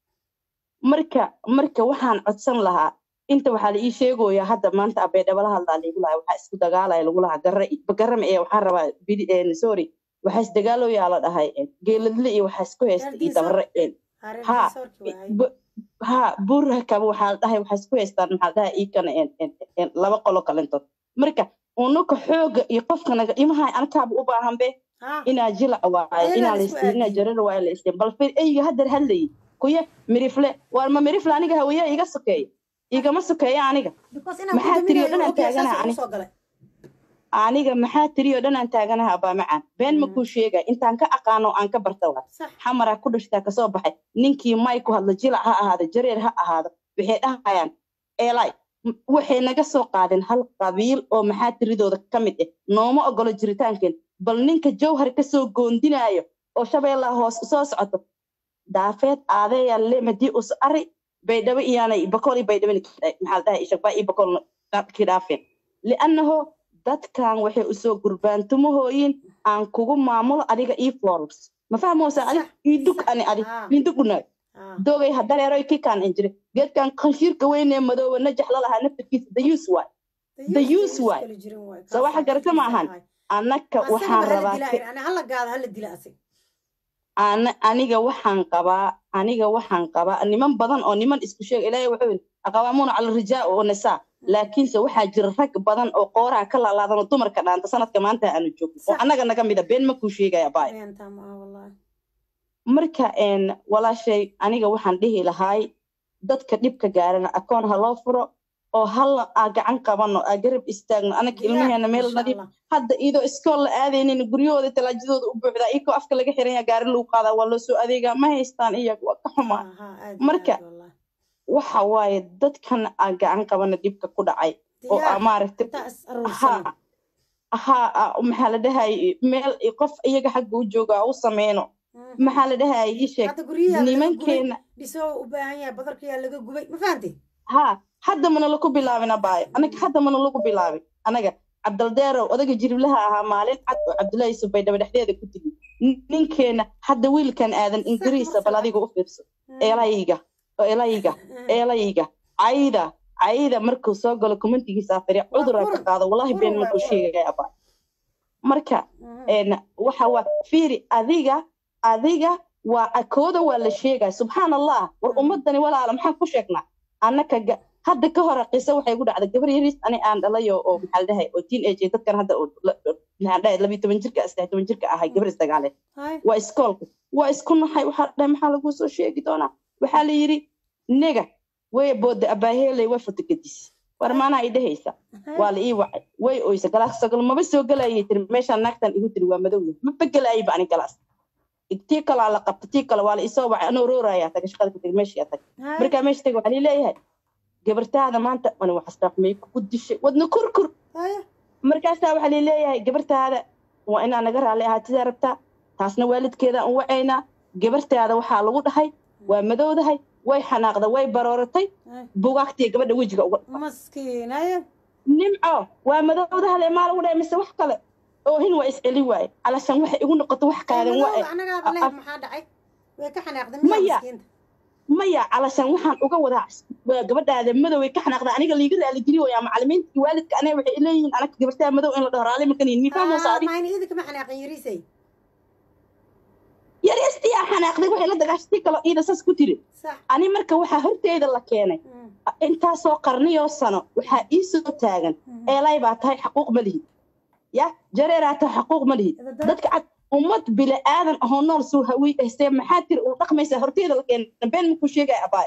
marka marka waxaan codsan lahaa inta waxaa la ii sheegoyaa hadda maanta abeedhaba la hadlaa laigu lahaa waxaa isku dagaalaya lagu lahaa garra garama ee waxaan rabaa bidi- een, sorry waxaa isdagaaloyaa la dhahay geeladle iyo waxaa isku haysta iyo dabare ha ha buurhakaba waxaa la dhahay waxaa isku haystaan maxaa dhahay iikana laba qolo kalintood marka unuka xooga iyo qofkanaga imaha ankaaba u baahan be inaa jilac waaye inaa laistiin inaa jarar waaye la istiin bal fir eyga haddar hadlayay kuya mirifle waar ma mirifle aniga haweeya iga sokeeya igama sokeeya aniga maxaa tiriyo dhanaan taaganaha aniga aniga maxaa tiriyo dhanaan taaganaha abaa macaan been ma kuu sheegay intaan ka aqaano aan ka barta waa xamaraa ku dhashtaa kasoo baxay ninkii may ku hadla jilac ha ahaado jareer ha ahaado waxay dhahayaan eelay waxay naga soo qaadeen hal qabiil oo maxaa tiridooda ka mid ah nooma ogolo jiritaankeen bal ninka jawhar kasoo goondinaayo oo shabeellaha hoos soo socoto daafeed aadeeya le madii us ari baydhabo iyaanay bakool iyo baydhabo maxaa dhahay ishaqbaa iyo bakool ki dhaafeen liannaho dadkan waxay usoo gurbaantumahooyin aan kugu maamulo adiga ii forbs ma fahmoosa adi iidug ani adi iiduguna dogay hadareeroy kikaan injire geedkan qanshiirka weynee madooba najax lalahaa naftarkiisa dayuus waay dayuus waay soo waxa garata ma ahan annaka waxaan rabaa aniga waxaan qabaa aniga waxaan qabaa niman badan oo niman isku sheega ilaahay wuxuu yidhi aqawaamuuna cala rijaa oo nisaa laakiinse waxaa jira rag badan oo qooraha ka laalaadan oo dumarka dhaanta sanadka maanta aanu joogin oo annaga naga mida been ma kuu sheegaya baay marka walaashay aniga waxaan dhihi lahaay dadka dhibka gaarana akoon ha loo furo oo halla aa gacan qabano aa garab istaagno anaka ilmaheena meel nadiif hadda idoo iskool la aadaynin guryahooda talaajadooda u buuxdaa ikoo afka laga xiranya gaari lagu qaadaa waa loo soo adeegaa ma haystaan iyaga waa ka xumaa marka waxa waaye dadkan aa gacan qabana dhibka ku dhacay oo aa maaragtay ha ha maxaa la dhahay meel qof iyaga xagga u jooga u sameyno maxaa la dhahay ii sheeg nimankeena ha hadda mana laku bilaabin abaayo anaga hadda mana lagu bilaabin anaga cabdaldeerow odaga jiriblaha ahaa maalin cad oo cabdullaahi subaydhaba dhexdeeda ku tigi ninkeena hadda wiilkan aadan ingiriisa bal adiga u fiirso eelayga eelayga eelayga cayda cayda markuu soo galo commentigiisa afariya cudura ka qaado wallahi been markuu sheegaya abaayo marka waxa waa fiiri adiga adiga waa akooda waa la sheegaya subxaan allah war ummadani walaala maxaan ku sheegnaa annaka hadda ka hore qiso waxay gu dhacday gabar yaris ani aan dhalayo oo maxaa la dhahay oo teen age dadkan hadda maxaan dhahay labiyo toban jirka saddex toban jirka ahay gabar isdagaale waa iskoolka waa isku nahay waxaa dhahay maxaa lagu soo sheegi doonaa waxaa la yidhi nega way booda abaaheeley way fotogadis war maanaa i dhehaysa waa la ii wacay way oysa galaas sogol maba soo gelayay tiri meeshaan naagtan igu tiri waa madowya maba gelayayba ani galaas tii kalaa la qabta tii kale waa la isoo wacay anoo roorayaa taga shaqada katag meeshaa tag markaa meesha tag waxaa leeyahay gabartaada maanta ani waxasraaqmay kugu dishay wadna kurkur markaasaa waxaa leeyahay gabartaada waa inaa naga raalli ahaatidaa rabtaa taasna waalidkeeda an wacaynaa gabartaada waxaa lagu dhahay waa madowdahay way xanaaqda way barooratay bugaagtiya gabadha wejiga uga nimco waa madowdahale maa lagu dhahay mise wax kale oohin waa isceli waaye calashan waxay igu noqoto wax kaagan maya maya calashan waxaan uga wadaa waa gabadhaada madow ay ka xanaaqda aniga liiga raali geli waya macalimiinta waalidka aniga waxay leeyihiin anaga gabartaa madow in la dhaho raali makan mifahmoosaadi yaristiyaa xanaaqday waxay la dagaashatay kalo iida saas ku tiri ani marka waxaa horteeda la keenay intaasoo qarniyoo sano waxaa ii soo taagan eelay baa tahay xaquuq ma lihid ya jareeraa tahay xaquuq ma lihid dadka cad ummad bila aadan ahoo nool suu hawi haystee maxaa tiri uu dhaqmaysaa horteeda la keenay been makuu sheegaya abaay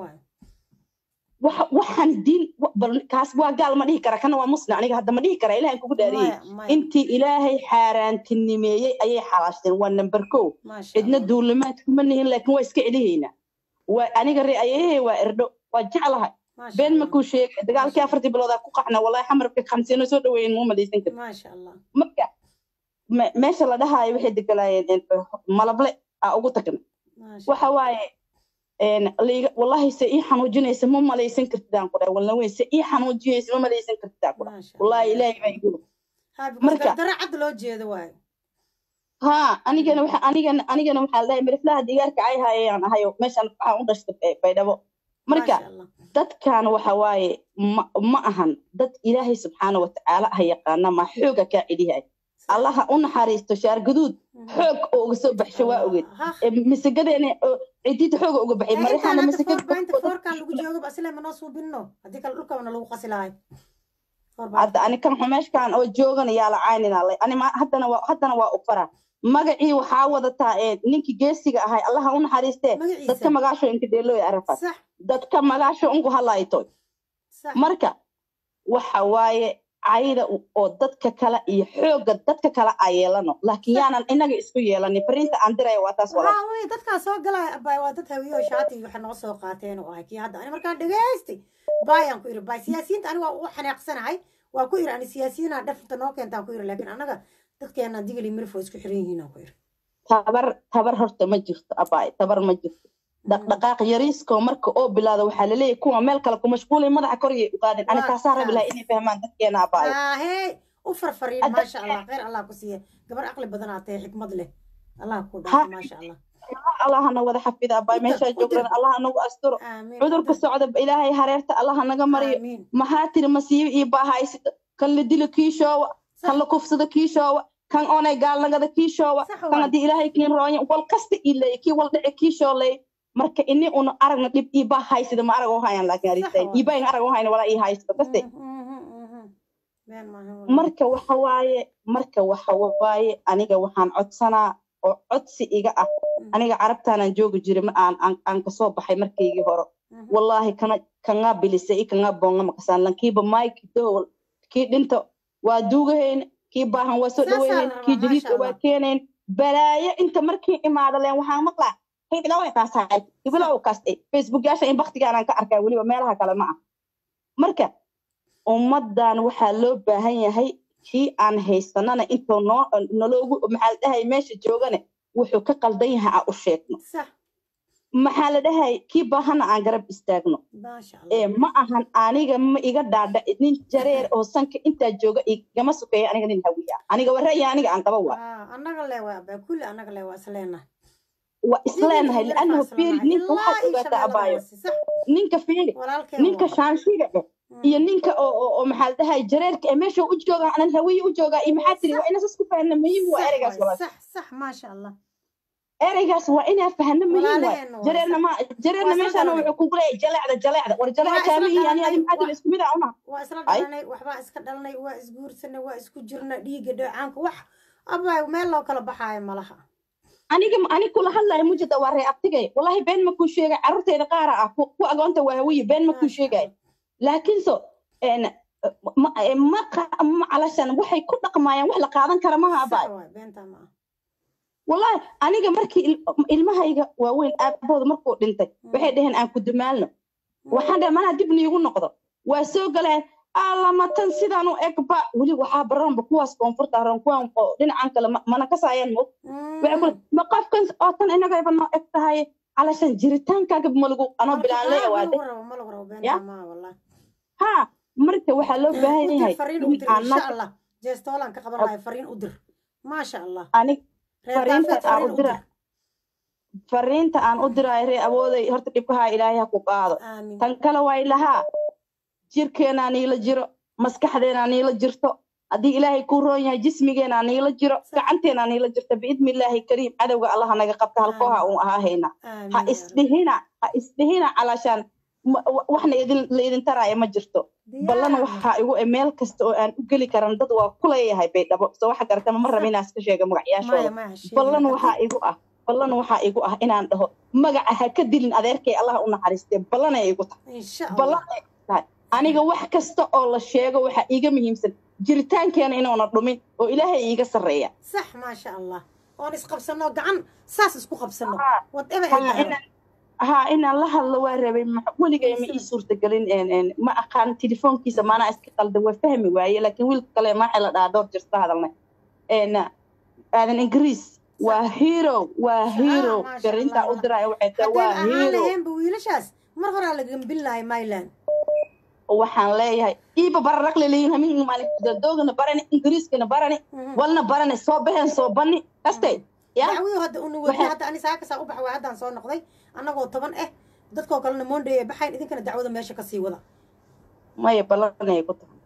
waxaan diin kaas waa gaal ma dhihi kara kana waa muslim aniga hadda ma dhihi kara ilahan kugu dhaariyey intii ilaahay xaaraantinimeeyey ayay xalaashteen waa number ko cidna duulimaad kuma nihin laakiin waa iska celihaynaa waa aniga re ayayahay waa erdho waa jeclahay been makuu sheegay dagaalkii afartii biloodaa ku qaxna wallahi xamarka khamsiino soo dhaweeyen muu malaysan kari marka meesha la dhahaayo waxay degalaayeen malable aa ugu tagna waxa waaye wallahi se ii xanuujinaysa ma malaysan kartidaan ku dhahay walna weyn se ii xanuujinaysa ma malaysan kartidaan ku dhahay wallahi ilaahay baa igu marka cad loo jeedo waayo ha anigana waxa anigana anigana waxaa ladhahay miriflaha digaarka ay hayayaan ahayo meeshan waxaan u dhashtay baydhabo marka dadkan waxa waaye ma ma ahan dad ilaahay subxaana watacaala ah yaqaana ma xooga kaa celiyahay allaha u naxariisto shaar gaduud xoog oo uga soo baxsho waa ogeed masagadeena cidiida xooga uga baxay marixaana masagada foorkan lagu joogo asile manoo suubinno haddii kale dhulkabana lagu qasi lahay hadda ani kan xumeeshkan oo joogan yaa la cayninalay ani haddana waa haddana waa u fara magacii waxaa wadataa ninkii geesiga ahay allaha u naxariistee dadka magaasho inka dheelooy arafas dadka magaasho unku halaytoy marka waxa waaye cayda oo dadka kale iyo xoogga dadka kale a yeelano laakiin yaanan inaga isku yeelanin fariinta aan diraya waa taas walaa wey dadkaa soo galaya abay waa dad hawiyo shaati waxa noo soo qaateen oo ahay kii hadda ani markaan dhegaystay bayaan ku iri bay siyaasiyiinta ani waa ugu xanaaqsanahay waa ku iri ani siyaasiyiinaa dhafta noo keentaan ku iri laakiin anaga dadkeena digili mirifo isku xiran yihiin aan ku iri tabar tabar horta ma jirto abay tabar ma jirto dhaqdhaqaaq yariiskoo marka oo bilaado waxaa laleeyahay kuwa meel kale ku mashquulay madaxa koriyay u qaadeen ani taasaa rabi lahay inay fahmaan dadkeena abaayo ahey u farfariin maasha allah khayr allah ku siiya gabar aqli badan aa tahay xikmad leh allah ku dhaafo maasha allah allahana wada xafida abaay meeshaa joogran allaha nagu asturo cudurka socda ilaahay hareerta allaha naga mariyo maxaa tiri masiibo iyo baahaysito kan la dilo kiishoowa kan la kufsado kiishoowa kan onay gaalnagada kiishoowa kan haddii ilaahay kiin roonya wal kasta ilay kii wal dhici kiishoolay marka ini una aragna dhib iibaa haysida ma arag hayan laakiin arisay iibaa in arag hayna walaa ii haysto kaste marka waxa waaye marka waxa waaye aniga waxaan codsanaa oo codsi iga ah aniga carabtaanaan joogi jiray ma aan aan kasoo baxay markaygii hore wallaahi kana kangaa bilisa i kangaa boonga makasaan lankiiba mike dowl kii dhinto waa duugahayna kii baahan waa soo dhaweynayn kii jadiidka waa keenayn balaayo inta markii imaada leen waxaan maqlaa hiblow kaasahay hiblow kaastay facebook yaasha in baktigaanaan ka arkaa weliba meelaha kale ma ah marka ummaddan waxaa loo baahan yahay kii aan haysanana intoo noo naloogu maxaa la dhahay meesha joogane wuxuu ka qaldan yahay aan u sheegno maxaa la dhahay kii baahana aan garab istaagno ee ma ahan aniga ma iga dhaadha nin jareer oo sanka intaa jooga igama sukeeya aniga nin hawiya aniga waraya aniga aan qaba waa annaga le waa abaa kulli annaga le waa isleenahay waa isleenahay liannahu fiiri ninka waxaad ogaataa abaayo ninka fiiri ninka shaanshiga eh iyo ninka oo maxaa la dhahay jareerka ee meesha u joogaa anan hawiye u joogaa iyo maxaa tiri waa ina sas ku fahna muhiim waa ereygaas walaal sax maasha allah ereygaas waa inaa fahno muhiim waay jareerna ma jareerna meeshaana wuxuu kugu leeyahay jaleecda jaleecda war jaleeca kaama iyo ani adi maxaa tiri isku mid ah una waa isla dhalanay waxbaa iska dhalanay waa isguursanay waa isku jirna dhiigga dheecaanka wax abaa meel loo kala baxaayo malaha aniga ani kula hadlayo mujada waa ree abtigay wallahi been ma kuu sheegay carruurteeda qaara ah ku agoonta waa hawiye been ma kuu sheegay laakiinse ma calashan waxay ku dhaqmaayaan wax la qaadan kara maha abaay wallahi aniga markii ilmahayga waaweyn aabahooda markuu dhintay waxay dhaheen aan ku dumaalno waxaan dhahay manaa dib niigu noqdo waa soo galeen alamatan sidaan u egba weli waxaa baranba kuwaas koonfurta haran kuwan oo dhinacan kale mana kasaayaan mo waxay kule ma qofkan oo tan inagayba noo eg tahay calashan jiritaankaaga malagu anoo bilaan leeya waade ya ha marka waxaa loo baahan yahay jeestoolaan ka qaban lahay fariin u dir maasha allah anig fariinta aan u dira fariinta aan u diraayo ree awooday horta dhibkahaa ilaahay ha ku qaado tan kale waa ilahaa jirkeenaa niila jiro maskaxdeenaa niila jirto haddii ilaahay kuu roon yahay jismigeenaa niila jiro gacanteenaa niila jirto biidni illaahi kariim cadowga allaha naga qabta halkooha uun ahaa hayna ha isdhihina ha isdhihina calaashaan waxna la idin taraayo ma jirto ballana waxaa igu e meel kasta oo aan u geli karan dad waa kuleeyahay baydhabo soo waxa garatama ma raba inaan iska sheega magacyaashooda ballan waxaa igu ah ballan waxaa igu ah inaan dhaho magaca ha ka dilin adeerkay allaha u naxariistee ballanay igu tahay ballan ay tahay aniga wax kasta oo la sheego waxaa iiga muhiimsan jiritaankeena inuuna dhumin oo ilaahay iiga sarreeya sax maasha allah oon isqabsano gacan saas isku qabsano whatever ها إن الله الله وربي ولقى ما يصير تقولين إن إن ما أقان تليفون كيس ما أنا أسكت قلد وفهمي وعي لكن ويل كلام ما حلا دادور جرت هذا لنا إن هذا إنجليز وهيرو وهيرو قرنت أدرى وحتى وهيرو هذا بويلشاس مرة على جنب الله مايلان waxaan leeyahay iiba bararaq leleeyihin hamin maalin doogana barani ingiriiskana barani walna barani soo baxeen soo bani kastay dacwii hadda unu wadi hadda ani saakasaa u baxa waa haddaan soo noqday annagoo toban ah dadkoo kalena monday ay baxayn idinkana dacwada meesha kasii wada maya ballanay ku tahay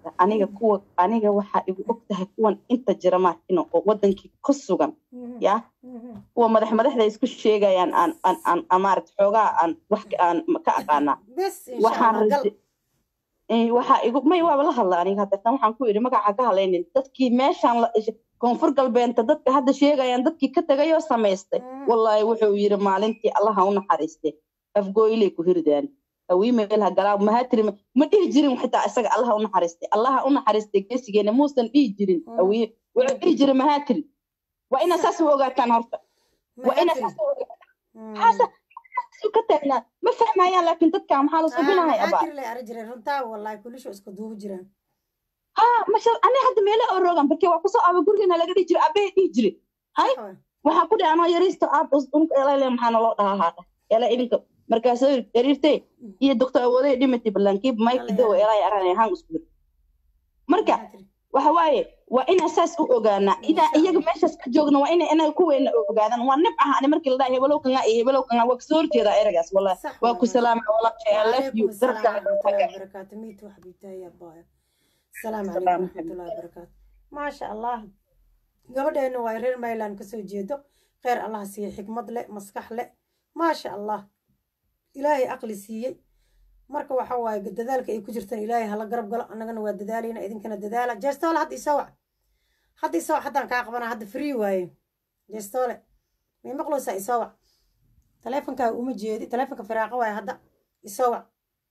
aniga kuwa aniga waxaa igu og tahay kuwan inta jira maarkino oo wadankii ku sugan ya kuwa madax madaxda isku sheegayaan aan aan aan aan maaragta xoogaa aan wax ka- aan ka aqaanaa waxaan raje- Eh, waxaa igu may waaba la hadla aniga hadeertan waxaan ku idhi magaca ka hadlaynin dadkii meeshaan la koonfur galbeenta dadka hadda sheegayaan dadkii ka tagayoo samaystay wallaahi wuxuu yidhi maalintii allaha u naxariiste afgooyley ku hirdaan hawiimeel ha galaa mahatiri ma dhihi jirin xitaa isaga allaha u naxariistay allaha u naxariistay geesigeena muusan dhihi jirin hawiye wuxuu dhihi jiray mahatiri waa inaa saas u ogaataan horta waa inaa saas u ogaataan xaasa ka taagnaa ma fahmayaan laakiin dadka maxaa la subinahay abaa jirle ara jireen runtaa wallahi kulisho isku duubi jiraan ha masha ani hadda meelo oo rogan barke waa kusoo aaba gurigeena laga dhihi jiray abee dhihi jiray hay waxaa ku dhihi anoo yariisto aab unka elale maxaa naloo dhahaa haadha ela idinka markaasoo yariirtay iyo doctor awooday dhimatay ballaankiib maykido elay aran ahaan isku bir marka waxa waaye waa inaan saas u ogaanaa inaa iyaga meeshaas ka joogna waa inay inaga kuweena ogaadaan waa nib aha ani markii la dhahay hebelow kanga iyo hebelow kanga waa kasoo horjeedaa eragaas wallahi waa ku salaama walaashay i love you السلام ورحمة الله وبركاته ميت وحبيبتي يا بايا السلام عليكم ورحمة الله وبركاته ما شاء الله gabadheena waa reer mayland kasoo jeedo kheyr allah siiye xikmad le maskax le maasha allah ilaahay aqli siiyey marka waxa waaye dadaalka ay ku jirtaan ilaahay hala garab galo annagana waa dadaalayna idinkana dadaala jeestoole hadda isawac hadda isawac haddaan kaa qabana hadda free waaye jeestoole may maqloosaa isawac taleefonkaa uma jeedi taleefonka firaaqo waaye hadda isawac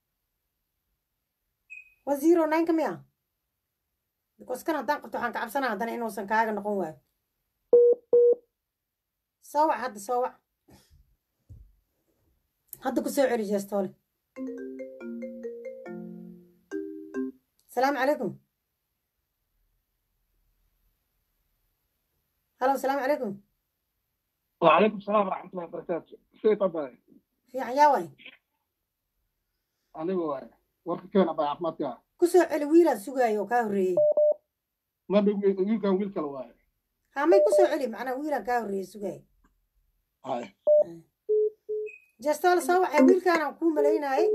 waa zero nine ka miya because kan haddaan qabto waxaan ka cabsanaa haddana inuusan kaaga noqon waayo soo wac hadda soo wac hadda ku soo celi jeestoole السلام عليكم هلا السلام عليكم وعليكم السلام ورحمة الله وبركاته في طبعا في عياوي أنا هو ورك كان أبا عفمات كا كسو علي ويلا سوغايو كاوري ما بيقول كان ويل كلا ها ما كسو علي معنا ويلا كاوري سوغاي هاي جستول سوا ويل كان كو مليناي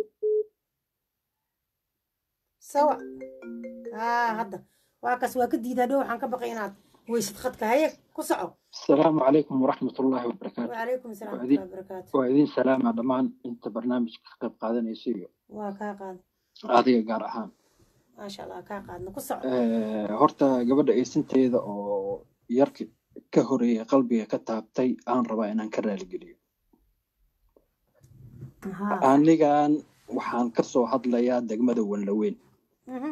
سوا ها هذا واكس واكديدا دو waxaan ka baqay inaad weysid khadka haye ku soco السلام عليكم ورحمة الله وبركاته وعليكم السلام ورحمة وعدي- الله وبركاته وإذن سلامة دمان أنت برنامج قيب قادنا يسيو waa kaa qaad هذه قار أهان maasha allah kaa qaadna ku soco Eh, horta gabadha aysanteeda oo yarka ka horeeyay qalbiga ka taabtay aan rabaa inaan ka raaligeliyo anigan waxaan ka soo hadlayaa degmada wanlaweyn Mhm.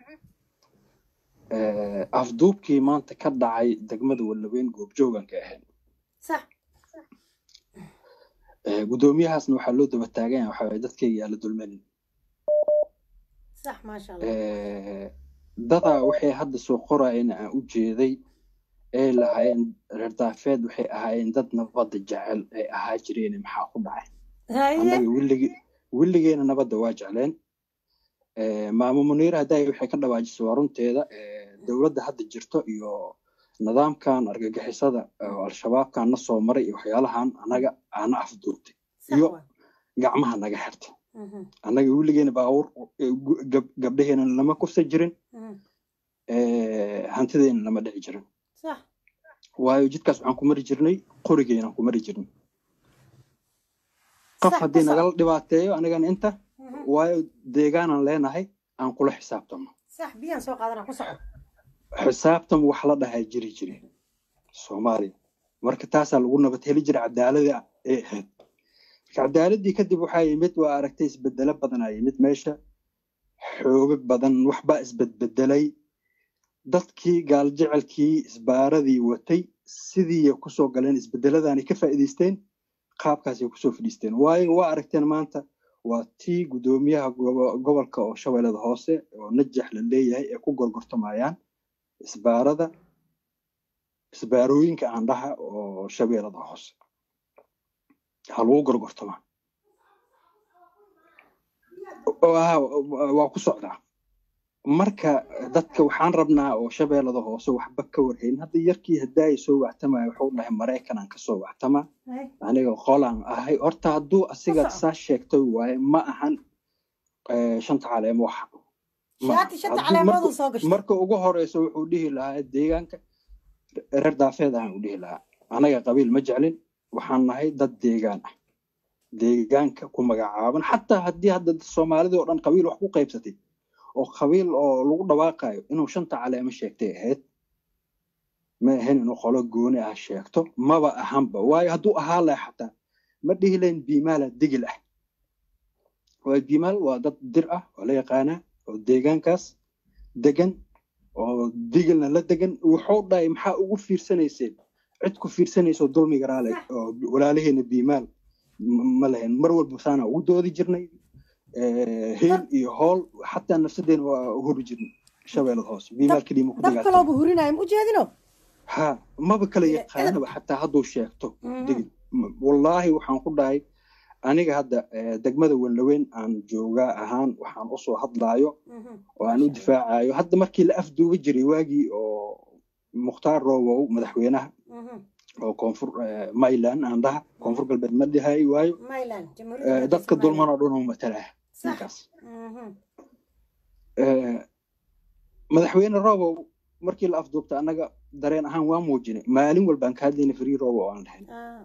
Eh, afduubkii maanta ka dhacay degmada wanlaweyn goobjoogan ka ahayn sax Eh, guddoomiyahaasna waxaa loo daba taagan yahay waxaa waye dadkayga aan la dulmanin sax maasha allah Eh, dadaa waxay hadda soo qorayeen aan u jeeday ee lahaayeen reer daafeed waxay ahaayeen dad nabadda jecel ay ahaa jireen maxaa ku dhacay haye annaga willige willigeena nabadda waa jecleen Eh, maamo muniir hadday waxay ka dhawaajisay waa runteeda eh, dowladda hadda jirto iyo nidaamkan argagixisada oo al-shabaabkan na soo maray iyo waxyaalahan annaga aana afduubtay iyo gacmaha naga xirtay Mhm. annaga weligeena baabuur eh, gu- gab- gabdhaheena lama kufsa jirin Mhm. eh, hantideena lama dhici jirin sax waayo jidkaas waxaan ku mari jirnay qorigeena ku mari jirnay qof Sax, haddii ku nagala soco. dhibaateeyo anigana inta Mhm. waayo deegaanaan leenahay aan kula xisaabtamo sax biyaan soo qaadana ku soco xisaabtan wax la dhahaa jiri jire soomaaliya marka taasaa lagu nabad heli jira cadaalada ee ahayd marka cadaaladii kadib waxaa yimid waa aragtay isbedelo badanaa yimid meesha xoogag badan waxbaa isbedbedelay dadkii gaaljecelkii isbaaradii watay sidii kusoo galeen isbedeladaanay ka faa'iidaysteen qaabkaasay kusoo fadhiisteen waayo waa aragteen maanta waa tii guddoomiyaha gobo- gobolka oo shabeellada hoose oo najax la leeyahay ee ku gorgortamayaan isbaarada isbaarooyinka aan dhaha oo shabeellada hoose ha lagu gorgortamaa Oo, ah, waa ku socdaa marka dadka waxaan rabnaa oo shabeellada hoose waxba ka warhayn hadda yarkii haddaay soo wactamaya wuxuu dhahay maraykanaan kasoo wactamaa aniga qolaan ahay horta hadduu asiga saa sheegtay waaye ma ahan eh, shanta caleemo waxa shaati shanta hadduu caleemooduu marka soo gashtay marka ugu horeysa wuxuu dhihi lahaa deegaanka reer daafeed ahaan u dhihi lahaa anaga qabiil ma jeclin waxaan nahay dad deegaan ah deegaanka ku magacaaban xataa haddii hadda soomaalidii oo dhan qabiil wax ku qaybsatay oo qabiil oo lagu dhawaaqayo inuu shanta caleemo sheegtay ahayd ma ahayn inuu qolo gooni ah sheegto maba ahanba waayo hadduu ahaa laha xataa ma dhihi lahayn biimaala digil ah waayo biimaal waa dad dir ah oo la yaqaanaa oo deegaankaas degan oo digilna la degan wuxuu dhahay maxaa ugu fiirsanayseen cid ku fiirsanayso dulmiga raale oo walaalaheena biimaal m- ma lahayn mar walba saana ugu doodi jirnay Eh, heel iyo hool xataa nafsadeena waa u hori jirnay shabeellada hoose biimaal keliya ma ku dab dagaaltamo kalooba hurinaayo ma ujeedino ha maba kala yaqaanaba xataa hadduu sheegto digil M- wallaahi waxaan ku dhahay aniga hadda eh, degmada wellaweyn aan joogaa ahaan waxaan usoo hadlaayo oo aan u difaacayo hadda markii la afduuba jiray waagii oo mukhtaar roobow madaxweynaha oo koonfur eh, mayland aan dhaha koonfur galbeed ma dhihay waayo mayland eh, jamhuuriyadda dadka dulman oo dhan oo matalaa ninkaas Eh, madaxweyne roobow markii la afduubta annaga dareen ahaan waa muujinay maalin walbaan ka hadlayna free roobow aan dhahay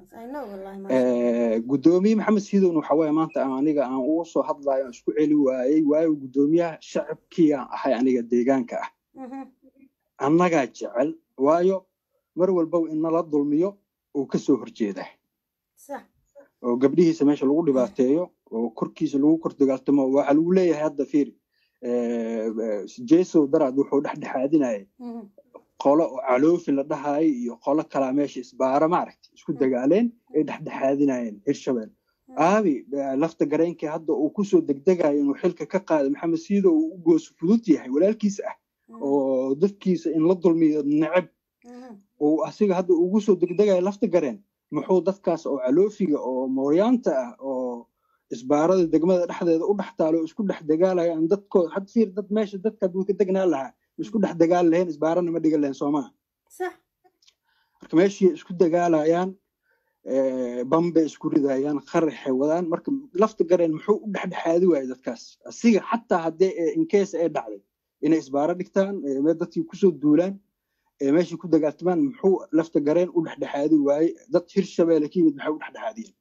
gudoomiye maxamed siidowna waxa waaye maanta aan aniga aan ugu soo hadlayo aan isku celi waayey waayo gudoomiyaha shacabkii aan ahay aniga deegaanka ah annagaa jecel waayo mar walbow in nala dulmiyo uu ka soo horjeedaa oo gabdhihiisa meesha lagu dhibaateeyo oo korkiisa lagu kor dagaaltamo waxaa lagu leeyahay hadda fiiri jesow daraad wuxuu dhexdhexaadinayay qolo oo caloofi la dhahayo iyo qolo kalaa meesha isbaara maaragta isku dagaaleen ay dhexdhexaadinayeen hirshabeel aabi lafta gareenkii hadda uu kusoo degdegayo inuu xilka ka qaado maxamed siido uu u gooso fudud yahay walaalkiisa ah oo dadkiisa in la dulmiyo neceb uu asiga hadda ugu soo degdegayo lafta gareen muxuu dadkaas oo caloofiga oo mooryaanta ah oo isbaarada degmada dhexdeeda u dhex taalo oo isku dhex dagaalayo aan dadkood had fiir dad meesha dadka hadduu ka degnaa lahaa isku dhex dagaali lahayn isbaarana ma dhigan lahayn soomaa marka meeshii isku dagaalayaan bambay isku ridayaan qaraxay wadaan marka lafta gareen muxuu u dhexdhexaadi waayay dadkaas asiga xataa haddee inkeesa ee dhacday inay isbaaro dhigtaan meel dadkii kusoo duulaan meeshii ku dagaaltamaan muxuu lafta gareen u dhexdhexaadi waayey dad hirshabeelle ka yimid maxay u dhexdhexaadiyeen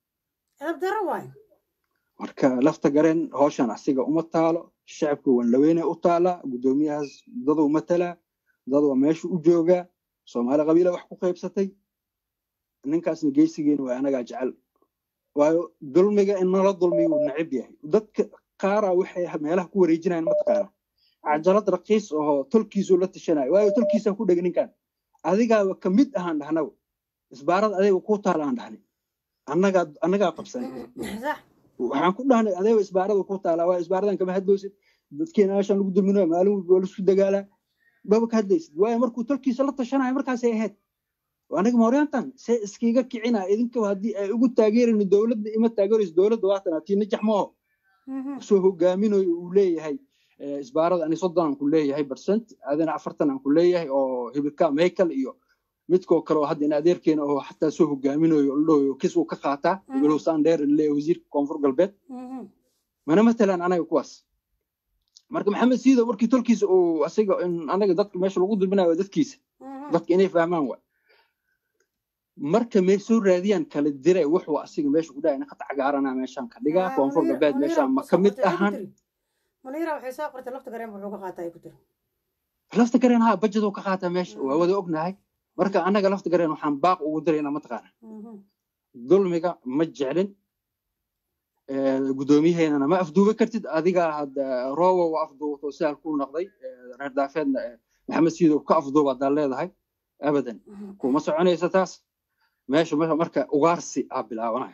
marka lafta gareen howshan asiga uma taalo shacabka wanlaweyne u taalaa gudoomiyahaas daduu matalaa dad waa meesha u joogaa soomaali qabiila wax ku qaybsatay ninkaasna geysigeena waa anagaa jecel waayo dulmiga in nala dulmiyo wuu necib yahay dadka qaara waxay meelaha ku wareejinayaan mataqaana cajalad raqiis oo tolkiisuu la tashanayo waayo tolkiisaa ku dhega ninkan adigaaba ka mid ahaan dhahnaw isbaarada adayga kuu taala aan dhahnay annagaa annagaa qabsanay waxaan ku dhahnay adeeba isbaarada kuu taalaa waa isbaaradan kama hadloosid dadkeena meeshaan lagu dulminayo maalin walba waa laisku dagaalaa baba ka hadlaysid waayo markuu tolkiisa la tashanayo markaasay ahayd aniga mooryaantan see iskiga kicina idinka haddii ay ugu taageerayno dowladda ima taageerayso dowladda waatan tii najax mooho soo hogaaminayo uu leeyahay isbaarada ani soddon aan ku leeyahay percent adina afartan aan ku leeyahay oo hibilka michael iyo midkoo kale oo hadda in adeerkeena oo xataa soo hogaaminayo ladhahoyo kis uu ka qaataa walow saan dheer leeyahay wasiirka koonfur galbeed mana matalaan anaga kuwaas marka maxamed siido markii tolkiisa uu asiga in anaga dadka meesha lagu dulminayo dadkiisa dadka inay fahmaan wa marka may soo raadiyaan kala dire wuxuu asiga meesha ku dhahay naqad cagaarana meeshaan ka dhigaa koonfur galbeed meeshaan ma ka mid ahan munira waxay soo qortay lafta gareen wuxuu ka qaataa ay ku tiri lafta gareen haa bajaduu ka qaataa meesha waa wada ognahay marka annaga lafta gareen waxaan baaq ugu diraynaa mataqaana dulmiga ma jeclin gudoomiyaheenana ma afduuba kartid adigaa hadda roowa waa afduubato sidaal ku noqday reer daafeedna maxamed siidow ka afduuba haddaa leedahay abadan kuma soconaysa taas meesha marka ugaarsi aa bilaabanayo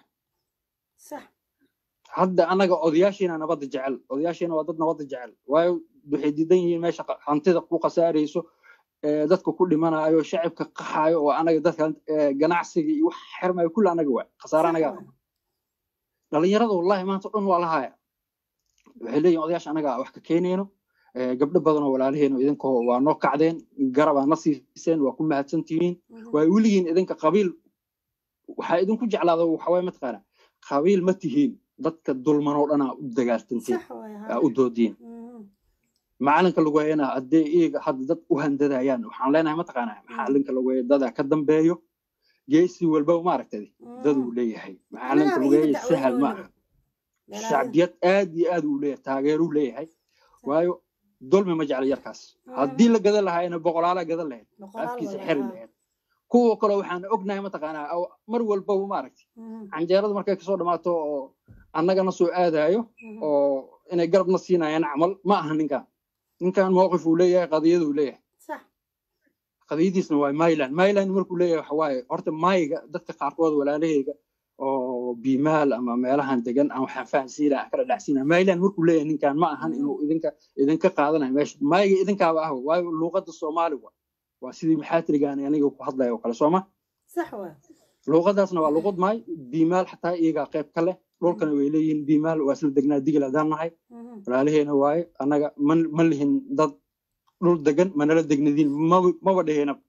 hadda annaga odayaashiina nabadda jecel odayaashiina waa dad nabadda jecel waayo waxay diidan yihiin meesha hantida ku khasaarayso dadka ku dhimanayo shacabka qaxayo oo anaga dadka ganacsiga iyo wax xirmayo kulle anaga waa khasaare anaga dhalinyarada wallahi maanta dhan waa la haya waxay leeyihin odayaasha anaga wax ka keenayno gabdho badan oo walaalaheeno idinka waa noo kacdeen garabaa na siiseen waa ku mahadsan tihiin waa weligiin idinka qabiil waxaa idinku jeclaada waxawaaye mataqaana qabiil ma tihiin dadka dulman oo dhanaa u dagaaltantiin aa u doodiin macalinka lagu hayana haddee iyaga hadda dad u handadayaan waxaan leenahay mataqaanaa macalinka lagu haya dadaa ka dambeeyo geesi walbaba maaragtay daduu leeyahay macalinka lagu haya sahal ma aha shacbiyad aad iyo aad uu leeyahay taageeruu leeyahay waayo dulmi ma jecla yarkaas haddii la gadan lahaayna boqolaala gadan lahayd afkiisa xeri lahayd kuwa kale waxaan ognahay mataqaanaa mar walbaba maaragtay canjeerada markay kasoo dhamaato oo annagana soo aadayo oo inay garabna siinayaan camal ma aha ninkan ninkan mowqif uu leeyahay qadiyaduu leeyahay qadiyadiisna waa myland myland markuu leeyahay waxa waaye horta maayiga dadka qaarkood walaalahayga oo bimaal ama meelahan degan aan waxaan fahansiina aan kala dhacsiina myland markuu leeyahay ninkan ma ahan inuu idinka idinka qaadanayo meesha maayiga idinkaaba ah waayo luuqadda soomaali wa waa sidii maxaatirigaan aniga ku hadlaya oo kale sooma luuqadaasna waa luuqad maay bimaal xataa iyagaa qayb ka leh dhulkana way leeyihiin bimaal waa isla degnaa digil haddaan nahay walaalaheena waaye annaga ma lihin dad dhul degan manala degnadiin maba dheheenaba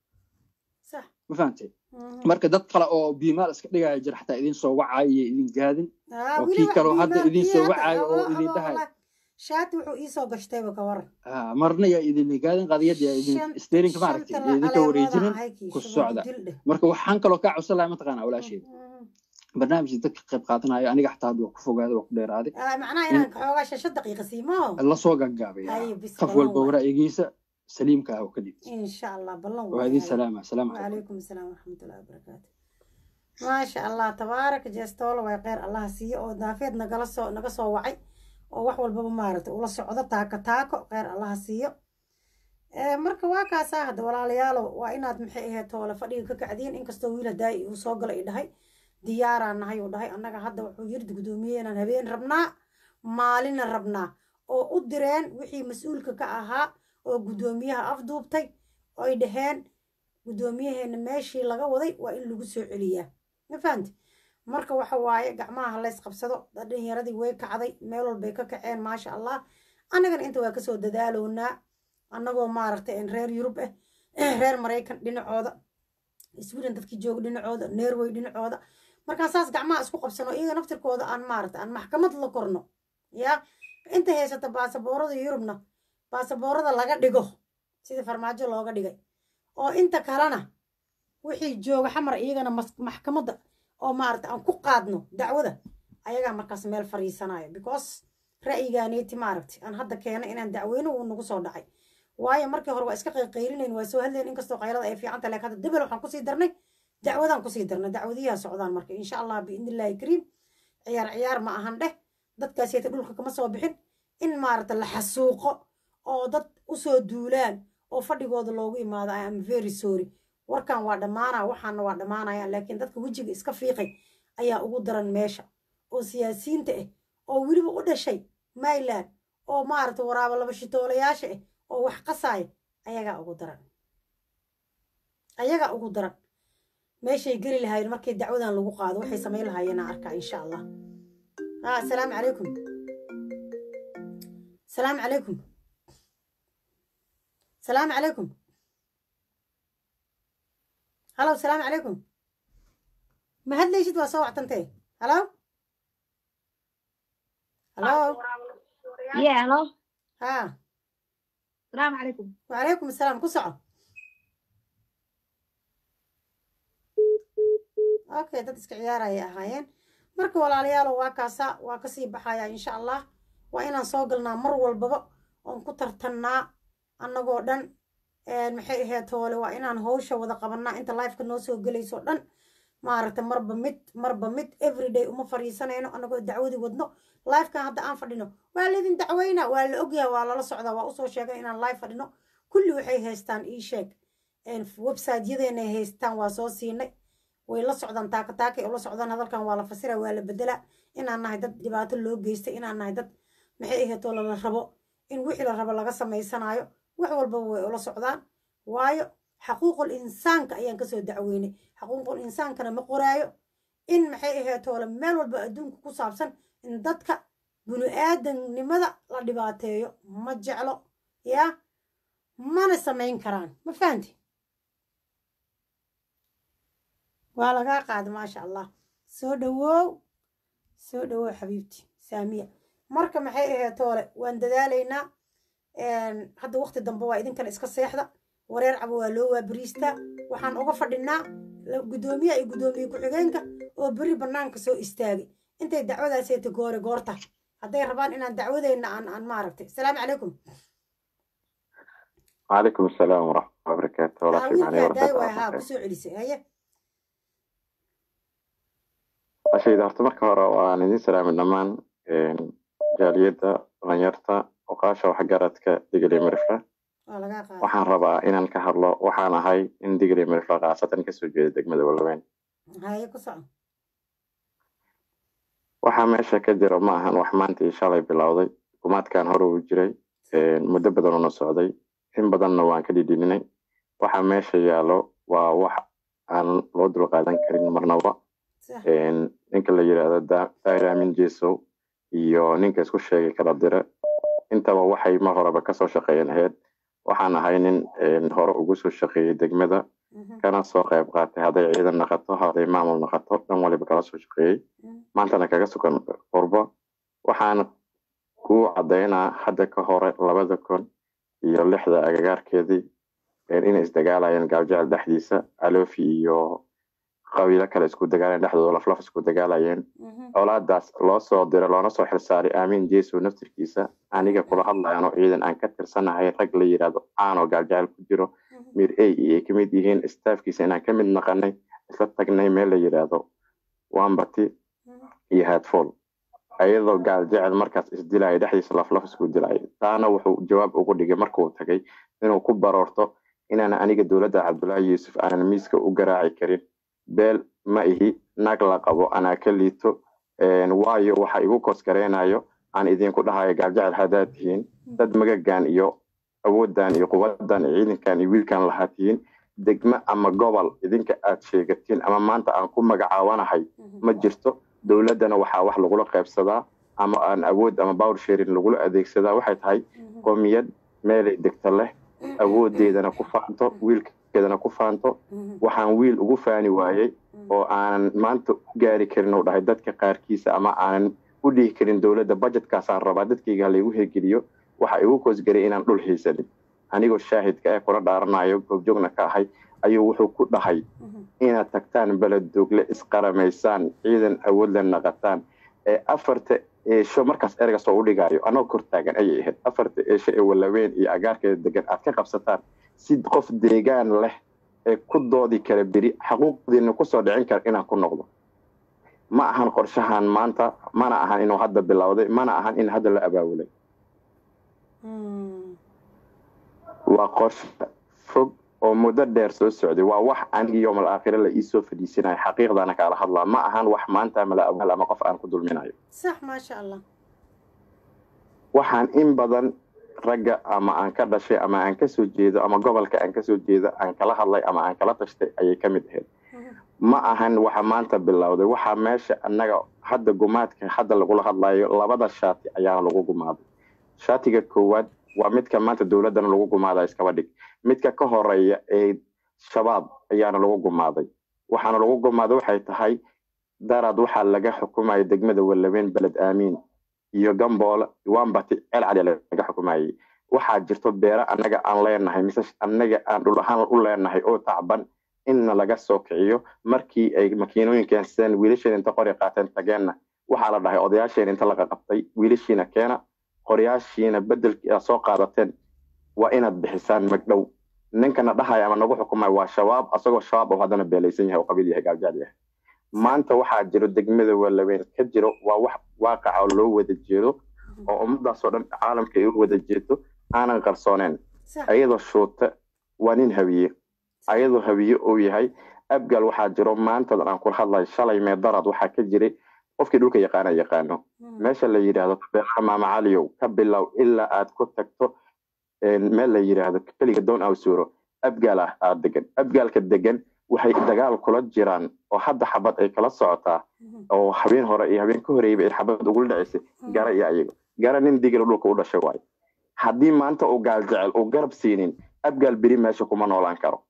ma fahamtay marka dad kale oo bimaal iska dhigaya jira xataa idin soo wacaayo iyo idin gaadin oo kii kaleo hadda idin soo wacaayo oo idin dhahay shaati wuxuu iisoo gashtayba ka waran marna yaa idin gaadin qadiyad yaa idin steerinka maaragtay idinka wareejinin ku socda marka waxaan kaloo kaa codsan lahay mataqaanaa walaasheeda barnaamijka dadka qayb qaadanayo aniga xataa hadda waa ku fogaaday waa ku dheeraaday macnaha inaan xoogaa shasha daqiiqa siimo lasoo gagaabaya qof walba ra'yigiisa saliimka ah oo ka dhibta insha allah ballan waa idin salaama asalaamu calaykum asalaam waraxmatullahi wabarakaatu maasha allah tabaaraka jeestoola way kheyr allaha siiyo oo daafeed nagala soo naga soo wacay oo wax walbaba maaragtay ula socdo taako taako kheyr allaha siiyo marka waa kaasaa hadda walaalayaalo waa inaad maxay ahayd toole fadhiga ka kacdiin inkastoo wiil hadaayi uu soo gala i dhahay diyaaraan nahay uu dhahay annaga hadda wuxuu yiri guddoomiye inaan habeen rabnaa maalina rabnaa oo u direen wixii mas-uulka ka ahaa oo guddoomiyaha afduubtay oy dhaheen guddoomiyaheena meeshii laga waday waa in lagu soo celiyaa ma fahamti marka waxa waaye gacmaha lays qabsado dhalinyaradii way kacday meel walbay ka kaceen maasha allah annagana inta waa kasoo dadaaloonaa annagoo maaragtay reer yurub ah reer maraykan dhinacooda sweden dadkii jooga dhinacooda norway dhinacooda markaan saas gacmaha isku qabsano iyaga naftirkooda aan maaragtay aan maxkamad la korno yaa inta haysata baasaboorada yurubna baasaboorada laga dhigo sidii farmaajo looga dhigay oo inta kalena wixii jooga xamar iyagana maxkamadda oo maaragta aan ku qaadno dacwada ayagaa markaas meel fariisanayo because ra'yigaaneeti maaragtay aan hadda keenay inaan dacweyno uu nagu soo dhacay waayo markii hore waa iska qayqayrinayn waa soo hadlayn inkastoo qaylada ay fiican tahay laakiin hadda dibel waxaan kusii darnay dacwadaan kusii darnay dacwadiyaha socdaan marka insha allah biidnillaahi kariim ciyaar ciyaar ma ahan dheh dadkaasiyata dhulka kama soo bixin in maaragta la xasuuqo oo dad usoo duulaan oo fadhigooda loogu imaado i am very sorry warkan waa dhammaanaa waxaana waa dhammaanayaan laakiin dadka wejiga iska fiiqay ayaa ugu daran meesha oo siyaasiyiinta ah oo weliba u dhashay myland oo maaragta waraaba laba shitoolayaasha ah oo wax qasaaya ayagaa ugu daran ayagaa ugu daran meeshay geli lahaayeen markii dacwadan lagu qaado waxay samayn lahaayeen aan arkaa insha allah ha asalaamu calaykum asalaamu calaykum asalaamu calaykum halow asalaamu calaykum ma hadlaysid waa soo wactantee halow halow يا هلو ها السلام عليكم وعليكم السلام ku soco okay dad iska ciyaaraya ahaayeen marka walaalayaalo waa kaasa waa kasii baxaya insha allah waa inaan soo galnaa mar walbaba oon ku tartannaa annagoo dhan maxay ahayd hoole waa inaan howsha wada qabanaa inta lifeka noo soo gelayso dhan maaragta marba mid marba mid everyday uma fadhiisanayno annagoo dacwadii wadno lifekan hadda aan fadhino waa laydin dacweynaa waa la ogyahay waa lala socdaa waa usoo sheegay inaan live fadhino kulli waxay haystaan ii sheeg website-yadeenay haystaan waa soo siinay way la socdaan taaka taakay ula socdaan hadalkan waa la fasira waa la bedelaa inaan nahay dad dhibaato loo geystay inaan nahay dad maxay ahaydoo lala rabo in wixii la rabo laga samaysanaayo wax walbaba way ula socdaan waayo xaquuqul insaanka ayaan kasoo dacweynay xaquuqul insaankana ma qoraayo in maxay ahaydoo meel walba adduunka ku saabsan in dadka binu-aadamnimada la dhibaateeyo ma jeclo yaa mana samayn karaan ma fahanti waa lagaa qaada maasha allah soo dhawow soo dhawow xabiibti saamiya marka maxay ahayd toole waan dadaalaynaa hadda waqti dambe waa idinkana iska seexda wareer cabo waa loo waabariistaa waxaan uga fadhinaa guddoomiyaha iyo guddoomiye ku-xigeenka oo beri bannaanka soo istaagay intay dacwadaaseeta goore goorta hadday rabaan inaan dacwadeenna aan aan maaragtay asalaamu calaykum وعليكم السلام ورحمة الله وبركاته ولا شيء معني wiilkaa daay ولا waay haa kusoo celisay haye ashayda horta marka hore waan idin salaamin dhammaan jaaliyadda dhalinyarta oqaasha waxgaradka digli mirifle waa lagaa qaada waxaan rabaa inaan ka hadlo waxaan ahay in digli mirifle khaasatan kasoo jeeda degmada walweyn haye ku soco waxaa meesha ka jira ma ahan wax maanta iyo shalay bilowday hukuumaadkan hore uu jiray muddo badan una socday in badanna waan ka dhidhininay waxa meesha yaalo waa wax aan loo dulqaadan karin marnaba ninka la yidhaahdo daahir amin jesow iyo ninka isku sheegay kala dire intaba waxay mar horeba kasoo shaqeeyeen ahayd waxaan ahay nin hore ugu soo shaqeeyey degmada kana soo qayb qaatay hadday ciidan naqato hadday maamul naqato dhan waliba kala soo shaqeeyey maantana kaga sugan qurbo waxaan ku cadaynaa hadda ka hore labada kun iyo lixda agagaarkeedii inay isdagaalayeen gaabjecel dhexdiisa alofi iyo qabiilo kale isku dagaalayeen dhexdooda laflaf isku dagaalayeen colaadaas loo soo diray loona soo xilsaaray aamin jeso naftirkiisa aniga kula hadlayano ciidan aan ka tirsanahay rag la yidhaahdo aanoo gaabjecel ku jiro mir a iyo ay kamid yihiin staafkiisa inaan ka mid naqanay isla tagnay meel la yidhaahdo wambati iyo headfall ayadoo gaal jecel markaas isdilaya dhexdiisa laflaf isku dilaya taana wuxuu jawaab ugu dhigay markuu tagay inuu ku baroorto inaan aniga dowladda cabdullaahi yuusuf aanan miiska u garaaci karin beel ma ihi naag la qabo anaa ka liito waayo waxa igu koosgareynayo aan idinku dhahayo gaaljecel haddaad tihiin dad magagan iyo awooddan iyo quwadan iyo ciidankan iyo wiilkan lahaa tihiin degme ama gobol idinka aad sheegatiin ama maanta aan ku magacaawanahay ma jirto dowladdana waxaa wax lagula qaybsadaa ama aan awood ama power sharing lagula adeegsadaa waxay tahay qomiyad meelay degta leh awoodeedana ku faanto wiilkeedana ku faanto waxaan wiil ugu faani waayey oo aanan maanta u gaari karin uu dhahay dadka qaarkiisa ama aanan u dhihi karin dowladda budgetkaasaan rabaa dadkayga ha laygu hirgeliyo waxa igu koosgaray inaan dhul haysanin anigoo shaahidka ee kula dhaaranayo goobjoogna ka ahay ayuu wuxuu ku dhahay inaad tagtaan beledogle isqaramaysaan ciidan awoodla naqataan ee afarta eesho markaas erga soo udhigayo anoo kor taagan ayay ahayd afarta eesho ee walaweyn iyo agaarkeeda degan aad ka qabsataan si qof deegaan leh ee ku doodi kara beri xaquuqdiina kusoo dhicin kara inaan ku noqdo ma ahan qorshahan maanta mana ahan inuu hadda bilowday mana ahan in hadda la abaabulay waa qorshe fog oo muddo dheer soo socday waa wax anigi yoomal aakhire la iisoo fadhiisinayo xaqiiqdaana kaala hadlaa ma ahan wax maanta mala awaal ama qof aan ku dulminayo sax maasha allah waxaan in badan ragga ama aan ka dhashay ama aan kasoo jeedo ama gobolka aan kasoo jeedo aan kala hadlay ama aan kala tashtay ayay ka mid ahayd ma ahan waxa maanta bilowday waxaa meesha annaga hadda gumaadka hadda lagula hadlayo labada shaati ayaana lagu gumaaday shaatiga koowaad waa midka maanta dowladdana lagu gumaada iskaba dhig midka ka horeeya ee shabaab ayaana lagu gumaaday waxaana lagu gumaaday waxay tahay daraad waxaa laga xukumaya degmada walaweyn beled aamiin iyo gamboole wambati ceel cali laga xukumayay waxaa jirto beere annaga aan leenahay mise annaga aan dhul ahaan u leenahay oo tacban inna laga soo kiciyo markii ay makiinooyinkeen sideen wiilasheen inta qori qaateen tageenna waxaa la dhahay odayaasheen inta laga qabtay wiilashiina keena qoryaashiina bedelkii aad soo qaadateen waa inaad bixisaan magdhow ninkana dhahaya ama nagu xukumaya waa shabaab asagoo shabaab oo haddana beelaysan yahay oo qabiil yahay gaaljaal yahay maanta waxaa jiro degmada walaweyn ka jiro waa wax waaqaca oo loo wada jeedo oo ummadaasoo dhan caalamka ay u wada jeedo aanan qarsooneen ayadoo shuute waa nin hawiye ayadoo hawiye uu yahay abgal waxaa jiro maantadan aan kula hadlayo shalay meedarad waxaa ka jiray qofkii dhulka yaqaana yaqaano meesha la yidhaahdo beelaha maama caliyow ka bilow ilaa aad ku tagto meel la yidhaahdo keliga doon awsuuro abgaal ah aad degan abgaalka degan waxay dagaal kula jiraan oo hadda xabad ay kala socotaa oo habeen hore iyo habeen ka horeeyba ay xabad ugula dhacaysay gara iyo ayago gara nin digil dhulka u dhashay waayo haddii maanta uu gaal jecel uu garab siinin abgaal beri meesha kuma noolaan karo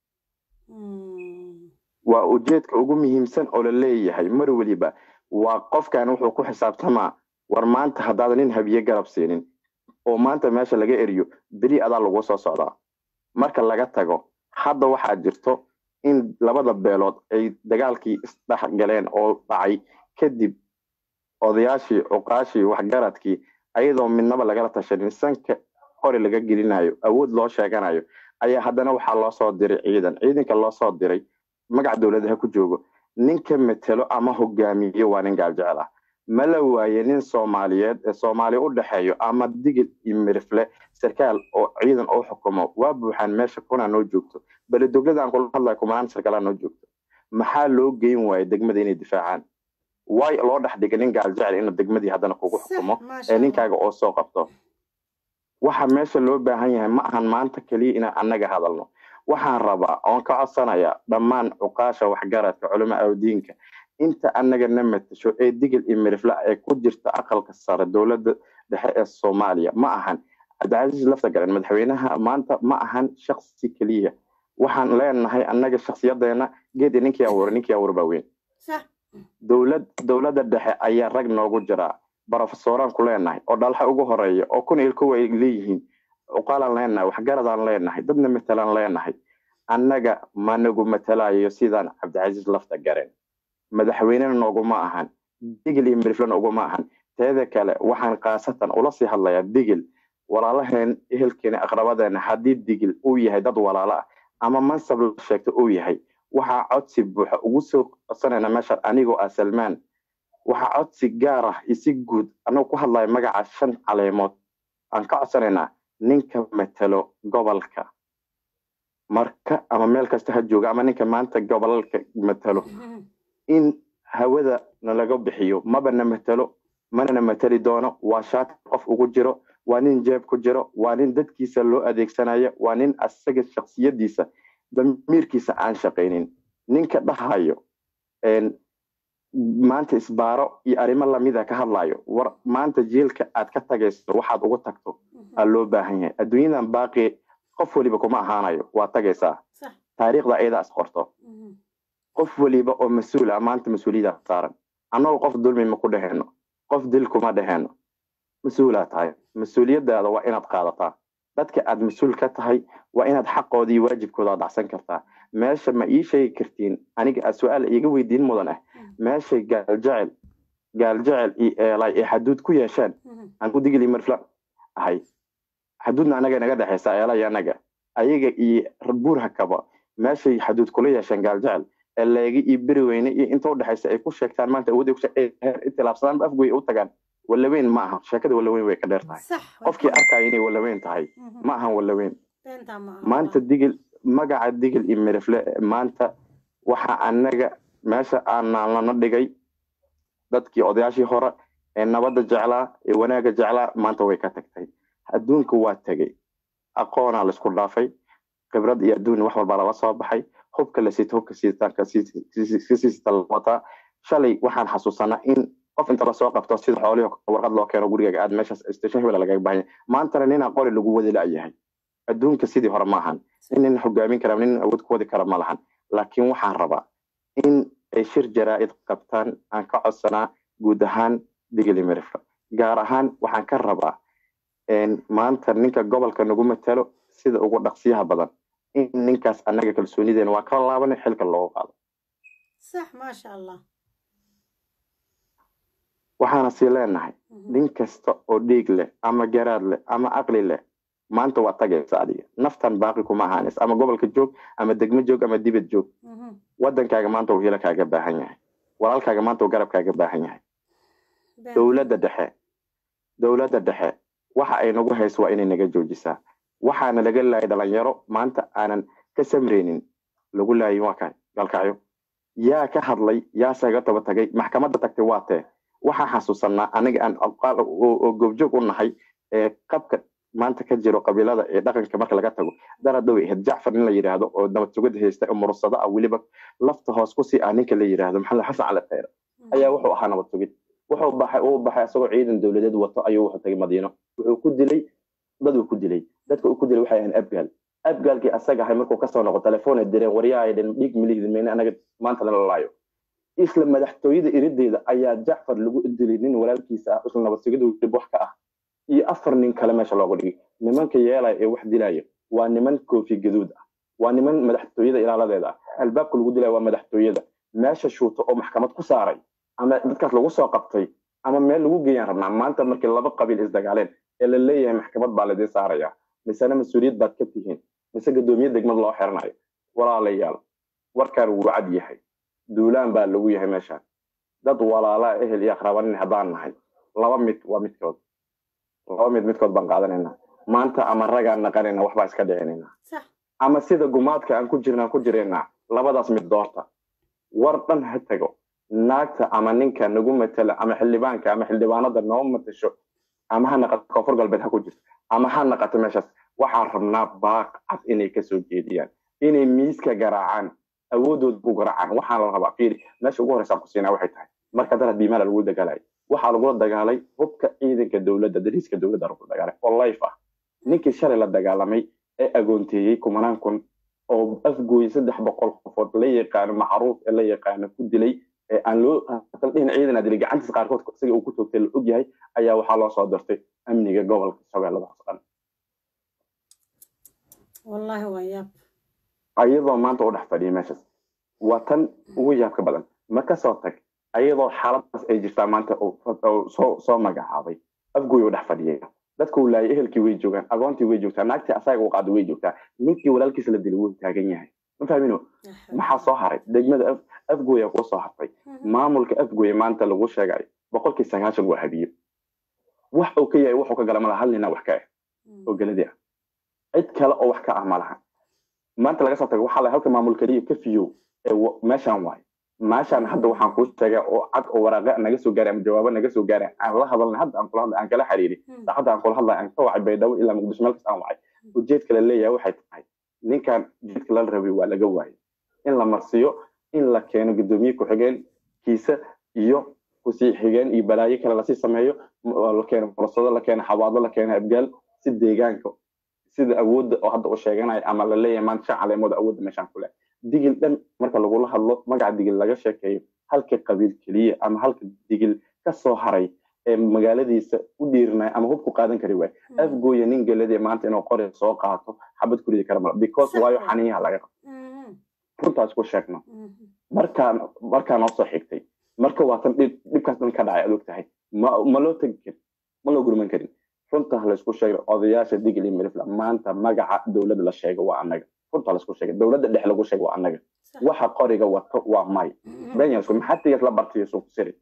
waa ujeedka ugu muhiimsan oo la leeyahay mar weliba waa qofkan wuxuu ku xisaabtamaa war maanta haddaadan nin habiye garab siinin oo maanta meesha laga eriyo beri adaa lagu soo socdaa marka laga tago hadda waxaa jirto in labada beelood ay dagaalkii isdhex galeen oo dhacay kadib odayaashii cuqaashii waxgaradkii ayadoo midnaba lagala tashanin sanka qori laga gelinayo awood loo sheeganayo ayaa haddana waxaa loo soo diray ciidan ciidanka loo soo diray magac dowladaha ku joogo ninka metelo ama hogaamiyo waa nin gaaljecel ah ma la waaye nin soomaaliyeed ee soomaaliya u dhexeeyo ama digil iyo mirifle sarkaal oo ciidan oo xukumo waa buuxaan meesha kunaa noo joogto bale dowladaan kula hadlaya kumanaan sarkaalaa noo joogto maxaa loo geyn waaye degmada inay difaacaan way loo dhex dhigay nin gaaljecel inuu degmadii haddana kugu xukumo ee ninkaaga oo soo qabto waxa meesha loo baahan yahay ma ahan maanta keliya inaan annaga hadalno waxaan rabaa oon ka codsanayaa dhammaan cuqaasha waxgaradka culimo awdiinka inta annaga na matasho ee digil iyo mirifla ee ku jirta aqalka sare dowladda dhexe ee soomaaliya ma ahan cabdicasiis lafta garan madaxweynaha maanta ma ahan shaksi keliya waxaan leenahay annaga shaksiyadeena geedi ninkii abuuray ninkii abuur baa weyn dowlad dowladda dhexe ayaa rag noogu jiraa barofesoraan ku leenahay oo dhalxa ugu horeeya oo kun il kuwa ay leeyihiin cuqaalaan leenahay waxgaradaan leenahay dadna matalaan leenahay annaga ma nagu matalayo sidaan cabdicasiis lafta garen madaxweynena nooguma ahan digil iyo miriflena uguma ahan teeda kale waxaan khaasatan ula sii hadlayaa digil walaalaheen ehelkeena aqrabadeena haddii digil uu yahay dad walaalo ah ama mansab la sheegto uu yahay waxaa codsi buuxa ugu soo codsanayna meesha anigoo ah salmaan waxaa codsi gaar ah iyo si guud annagu ku hadlaya magaca shan caleemood aan ka codsanaynaa ninka matalo gobolka marka ama meel kasta ha jooga ama ninka maanta gobolalka matalo in hawada nalaga bixiyo maba na matalo mana na matali doono waa shaati qof ugu jiro waa nin jeeb ku jiro waa nin dadkiisa loo adeegsanayo waa nin asaga shaksiyadiisa damiirkiisa aan shaqaynin ninka dhahayo maanta isbaaro iyo arrimo lamida ka hadlayo war maanta jiilka aad ka tagayso waxaad ugu tagto aa loo baahan yahay adduunyadan baaqi qof weliba kuma ahaanayo waa tagaysaa taariikhda ayadaa is qorto qof weliba oo mas-uul ah maanta mas-uuliyada saaran annagoo qof dulmi ma ku dheheno qof dil kuma dheheno mas-uulaa tahay mas-uuliyadaada waa inaad qaadataa dadka aad mas-uul ka tahay waa inaad xaqooda iyo waajibkooda dhacsan kartaa meesha ma ii sheegi kartiin aniga aad su-aal iiga weydiin mudan ah meeshay gaaljecel gaaljecel iyo eelay ee xaduud ku yeesheen aan ku digili marfla ahay xaduudna anaga naga dhexaysa eela iyo anaga ayaga iyo buurha kaba meeshay xaduud kula yeesheen gaaljecel ee leegi iyo beri weyne iyo inta udhexaysa ay ku sheegtaan maanta awood intilaabsadaan afgoy u tagaan walaweyn ma aha sheekada walaweyn way ka dheer tahay qofkii arkaya inay walaweyn tahay ma ahan walaweyn maanta digil magaca digil iyo mirifle maanta waxa anaga meesha aanaalana dhigay dadkii odayaashii hore ee nabadda jeclaa ee wanaagga jeclaa maanta way ka tagtay adduunka waa tegey aqoonaa laisku dhaafay khibrad iyo adduun wax walbaa lala soo baxay hubka la siito hubka siisita la wataa shalay waxaan xasuusanaa in qof inta lasoo qabto sida xoolihii warqad loo keeno gurigaaga aad meeshaas station hebel lagaga bahanya maantana ninaa qori lagu wadi la'yahay adduunka sidii hore ma ahan nin hogaamin kara nin awood ku wadi kara ma lahan laakiin waxaan rabaa in ay shir jaraa'id qabtaan aan ka codsanaa guud ahaan digili mirifla gaar ahaan waxaan ka rabaa maanta ninka gobolka nagu matalo sida ugu dhaqsiyaha badan in ninkaas annaga kalsoonideena waa kala laabanay xilka loogu qaado صح ما شاء الله waxaana sii leenahay nin kasta oo dhiig leh ama garaad leh ama aqli leh maanta waa tagaysa adiga naftan baaqi kuma ahaanis ama gobolka joog ama degmo joog ama dibad joog wadankaaga maanta uu hilo kaaga baahan yahay walaalkaaga maanta uu garab kaaga baahan yahay dowladda dhexe dowladda dhexe waxa ay nagu hayso waa inay naga joojisaa waxaana laga laayay dhalinyaro maanta aanan ka samreynin lagu laayin waa kay galkacyo yaa ka hadlay yaase ga daba tagay maxkamadda tagtay waa tee waxaa xasuusanaa aniga aan oo goobjoog u nahay ee qabka maanta ka jiro qabiilada ee dhaqanka marka laga tago daradow ahayd jacfar nin la yidhaahdo oo nabad sugad haysta oo murursado ah weliba lafta hoos kusii ah ninka la yidhaahdo maxamed xasan cali khayre ayaa wuxuu ahaa nabad sugid wuxuu baxay uu baxay isagoo ciidan dowladeed wato ayuu wuxuu tagay madiino wuxuu ku dilay dad uu ku dilay dadka uu ku dilay waxay ahayn abgaal abgaalkii asaga ahay markuu kasoo noqo telefoonay direen waryaa ay dhin dhiig milihdi meyne anaga maanta lala laayo isla madaxtooyada irideeda ayaa jacfar lagu dilay nin walaalkiisa ah isla nabad sugid dib wax ka ah iyo afar nin kale meesha loogu dhigay nimanka yeelaya ee wax dilaya waa niman koofi gaduud ah waa niman madaxtooyada ilaaladeeda ah albaabka lagu dilaya waa madaxtooyada meesha shuuto oo maxkamad ku saaray ama dadkaas lagu soo qabtay ama meel lagu geeyaan rabnaa maanta markii laba qabiil isdagaaleen ee la leeyahay maxkamad baa laidin saaraya misena mas-uuliyad baad ka tihiin mise gadoomiye degmad loo xiranayo walaalayaal warkaan wuu cad yahay duulaan baa lagu yahay meeshaan dad walaalaa ehel iyo aqrabanin haddaan nahay laba mid waa midkood laba mid midkood baan qaadanaynaa maanta ama ragaan naqanayna waxbaa iska dhicinaynaa ama sida gumaadka aan ku jirnaan ku jiraynaa labadaas mid doorta war dhan ha tago naagta ama ninka nagu matala ama xildhibaanka ama xildhibaanada noo matasho ama ha naqato koonfur galbeed ha ku jirto ama ha naqato meeshaas waxaan rabnaa baaq cad inay kasoo jeediyaan inay miiska garaacaan awoodood ku garaacaan waxaan la rabaa fiiri meesha ugu horreysaan ku siinaa waxay tahay marka dad biimaala lagu dagaalay waxaa lagula dagaalay hubka ciidanka dowladda dariiska dowladda lagula dagaalay oo life ah ninkii shalay la dagaalamay ee agoonteeyey kumanaan kun oo afgooy saddex boqol qofood la yaqaano macruuf ee la yaqaano ku dilay ee aan loo dhihin ciidan adilay gacantiisa qaarkood isaga uu ku toogtay la og yahay ayaa waxaa loo soo dirtay amniga gobolka shabeellada hoose dhan wallahi waa yaab ayadoo maanta u dhex fadhiya meeshaas waa tan ugu yaabka badan ma kasoo tag ayadoo xaaladaas ay jirtaa maanta soo soo magacaabay afgooy u dhex fadhiya dadka uu laayay ehelkii way joogaan agoontii way joogtaa naagtii asaga u qaaday way joogtaa ninkii walaalkiisa la dilay wuu taagan yahay ma fahmino maxaa soo haray degmada afgooya kuu soo hartay maamulka afgooya maanta lagu sheegayo boqolkii sagaashan waa habiyo wax uu ka yahay wuxuu ka gala malaha hal nina wax ka ah oo geladii ah cid kale oo wax ka ah malaha maanta laga soo tago waxaa la halka maamul keliya ka fiyow ee meeshaan waayo meeshaan hadda waxaan kuu sheegaa oo cad oo waraaqa naga soo gaaray ama jawaabo naga soo gaaray aan la hadalnay hadda aan kula hadlay aan kala xiriirin saacadda aan kula hadlay aan ka wacay baydhabo ilaa muqdisho meel kasta aan wacay ujeedka la leeyahay waxay tahay ninkan ujeedka lala rabay waa laga waayay in la marsiyo in la keeno gudoomiye ku-xigeen kiisa iyo kusii xigeen iyo balaayo kale lasii sameeyo la keeno fursado la keeno xawaado la keeno abgaal si deegaanka sida awoodda oo hadda uu sheeganayo ama la leeyahay maanta shan caleemood awoodda meeshaan ku leh digil dhan marka lagula hadlo magaca digil laga sheekeeyo halka qabiil keliya ama halka digil ka soo haray ee magaaladiisa u dhiirinaya ama hub ku qaadan kari waay afgooya nin geladii maanta inuu qori soo qaato xabad ku ridi kara mala because waayo xaniyaha laga qabo runtaas ku sheegno markaa markaa noo soo xigtay marka waa tan dhibkaas dhan ka dhacay aad og tahay ma ma loo tegi karin ma loo gurman karin runta laysku sheegay odayaasha digil iyo mirifla maanta magaca dowladda la sheego waa annaga runta laysku sheegay dowladda dhex lagu sheego waa annaga waxa qoriga wato waa may benyasku maxatigas la bartiyo suuq siri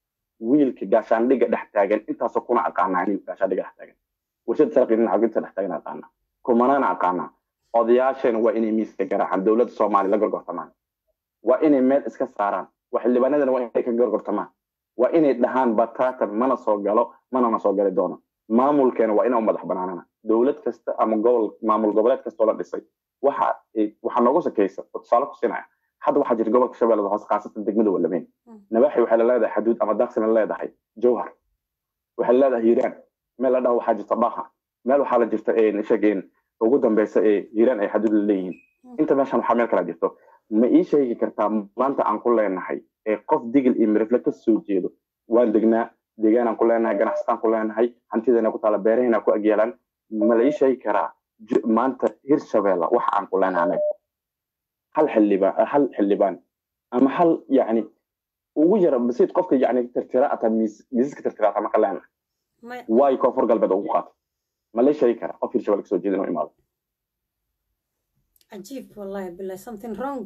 wiilka gaashaandhiga dhex taagan intaasoo kuna aqaanaa nin gaashaandhiga dhex taagan warshada sarqi nin caginta dhex taagan aqaanaa kumanaana aqaanaa odayaashana waa inay miiska garaacaan dowladda soomaaliya la gorgortamaan waa inay meel iska saaraan waa xildhibaanadana waa inay ka gorgortamaan waa inay dhahaan batatan mana soo galo manana soo gali doono maamulkeena waa inaa u madax banaanana dowlad kasta ama gobol maamul goboleed kastoo la dhisay waxa waxaa noogu sakeysa oo tusaale ku siinaya hadda waxaa jira gobolka shabeellada hoose khaasatan degmada walameyn nabaxi waxay la leedahay xaduud ama daaqsina leedahay jowhar waxay leedahay hiiraan meel la dhaho waxaa jirta dhaha meel waxaa la jirta sheegeen ugu dambeysa ee hiiraan ay xaduud la leeyihiin inta meeshan waxaa meel kala jirto ma ii sheegi kartaa maanta aan ku leenahay ee qof digil iyo mirifle ka soo jeedo waan degnaa deegaanaan ku leenahay ganacsataan ku leenahay hantideena ku taala beeraheena ku agyaalaan ma la ii sheegi karaa maanta hirshabeella waxa aan ku leenahay anaga hal xildhibaan hal xildhibaan ama hal yani ugu yara basiid qofka yani tirtira ata miisaska tirtira ata maka leenahay waay koonfur galbeed ugu qaatay ma la ii sheegi karaa qof hirshabelle kasoo jeeda inuu imaado عجيب والله بالله something wrong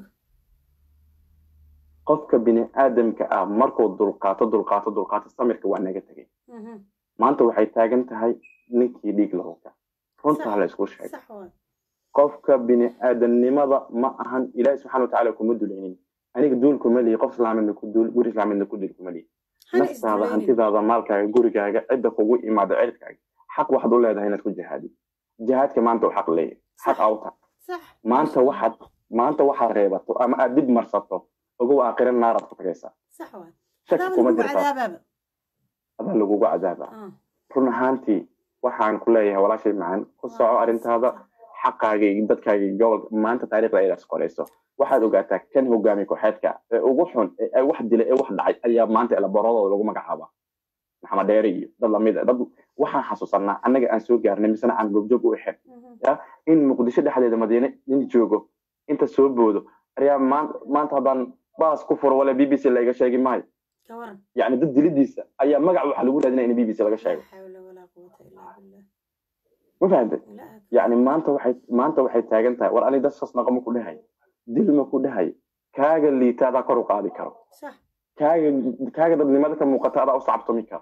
qofka bini aadamka ah markuu dulqaato dulqaato dulqaato samirka waa naga tegay maanta waxay taagan tahay ninkii dhiig lahowka runtaa la isku sheegay qofka bini aadamnimada ma ahan ilaahi subxana watacaala kuma dulaynin aniga duul kuma lihi qof islaamidna ku duul guri islaamidna ku dil kuma lihi naftaada hantidaada maalkaaga gurigaaga cidda kugu imaado cirkaaga xaq waxaad u leedahay inaad ku jihaadid jihaadka maanta uu xaq leeyahay xaq awta maanta waxaad maanta waxaad reebato ama aad dib marsato ogow aakhira naaraad ku tagaysaa shaki kuma jirta adaa lagugu cadaaba run ahaantii waxaan ku leeyahay walaashay macaan ku soco arrintaada xaqaaga iyo dadkaaga iyo gobolka maanta taariikhda ayaad isqorayso waxaad ogaataa kan hogaami kooxeedka ee ugu xun ee wax dilay ee wax dhacay ayaa maanta elaboradooda lagu magacaabaa maxamed dheere iyo dad lamid a dad waxaan xasuusanaa annaga aan soo gaarnay misena aan goobjoog u ahayn ya in muqdisho dhexdeeda madiine nin joogo inta soo boodo ayaa maanta haddaan baas ku furo wala b b c laiga sheegi maayo yani dad dilidiisa ayaa magac waxaa lagu raadinaya in b b c laga sheego ma fahamtay yani maanta waxay maanta waxay taagan tahay war ani dadkaas naqa ma ku dhahay dil ma ku dhahay kaaga liita adaa kor u qaadi karo kaaga kaaga dadnimada ka muuqata adaa u sacabtumi karo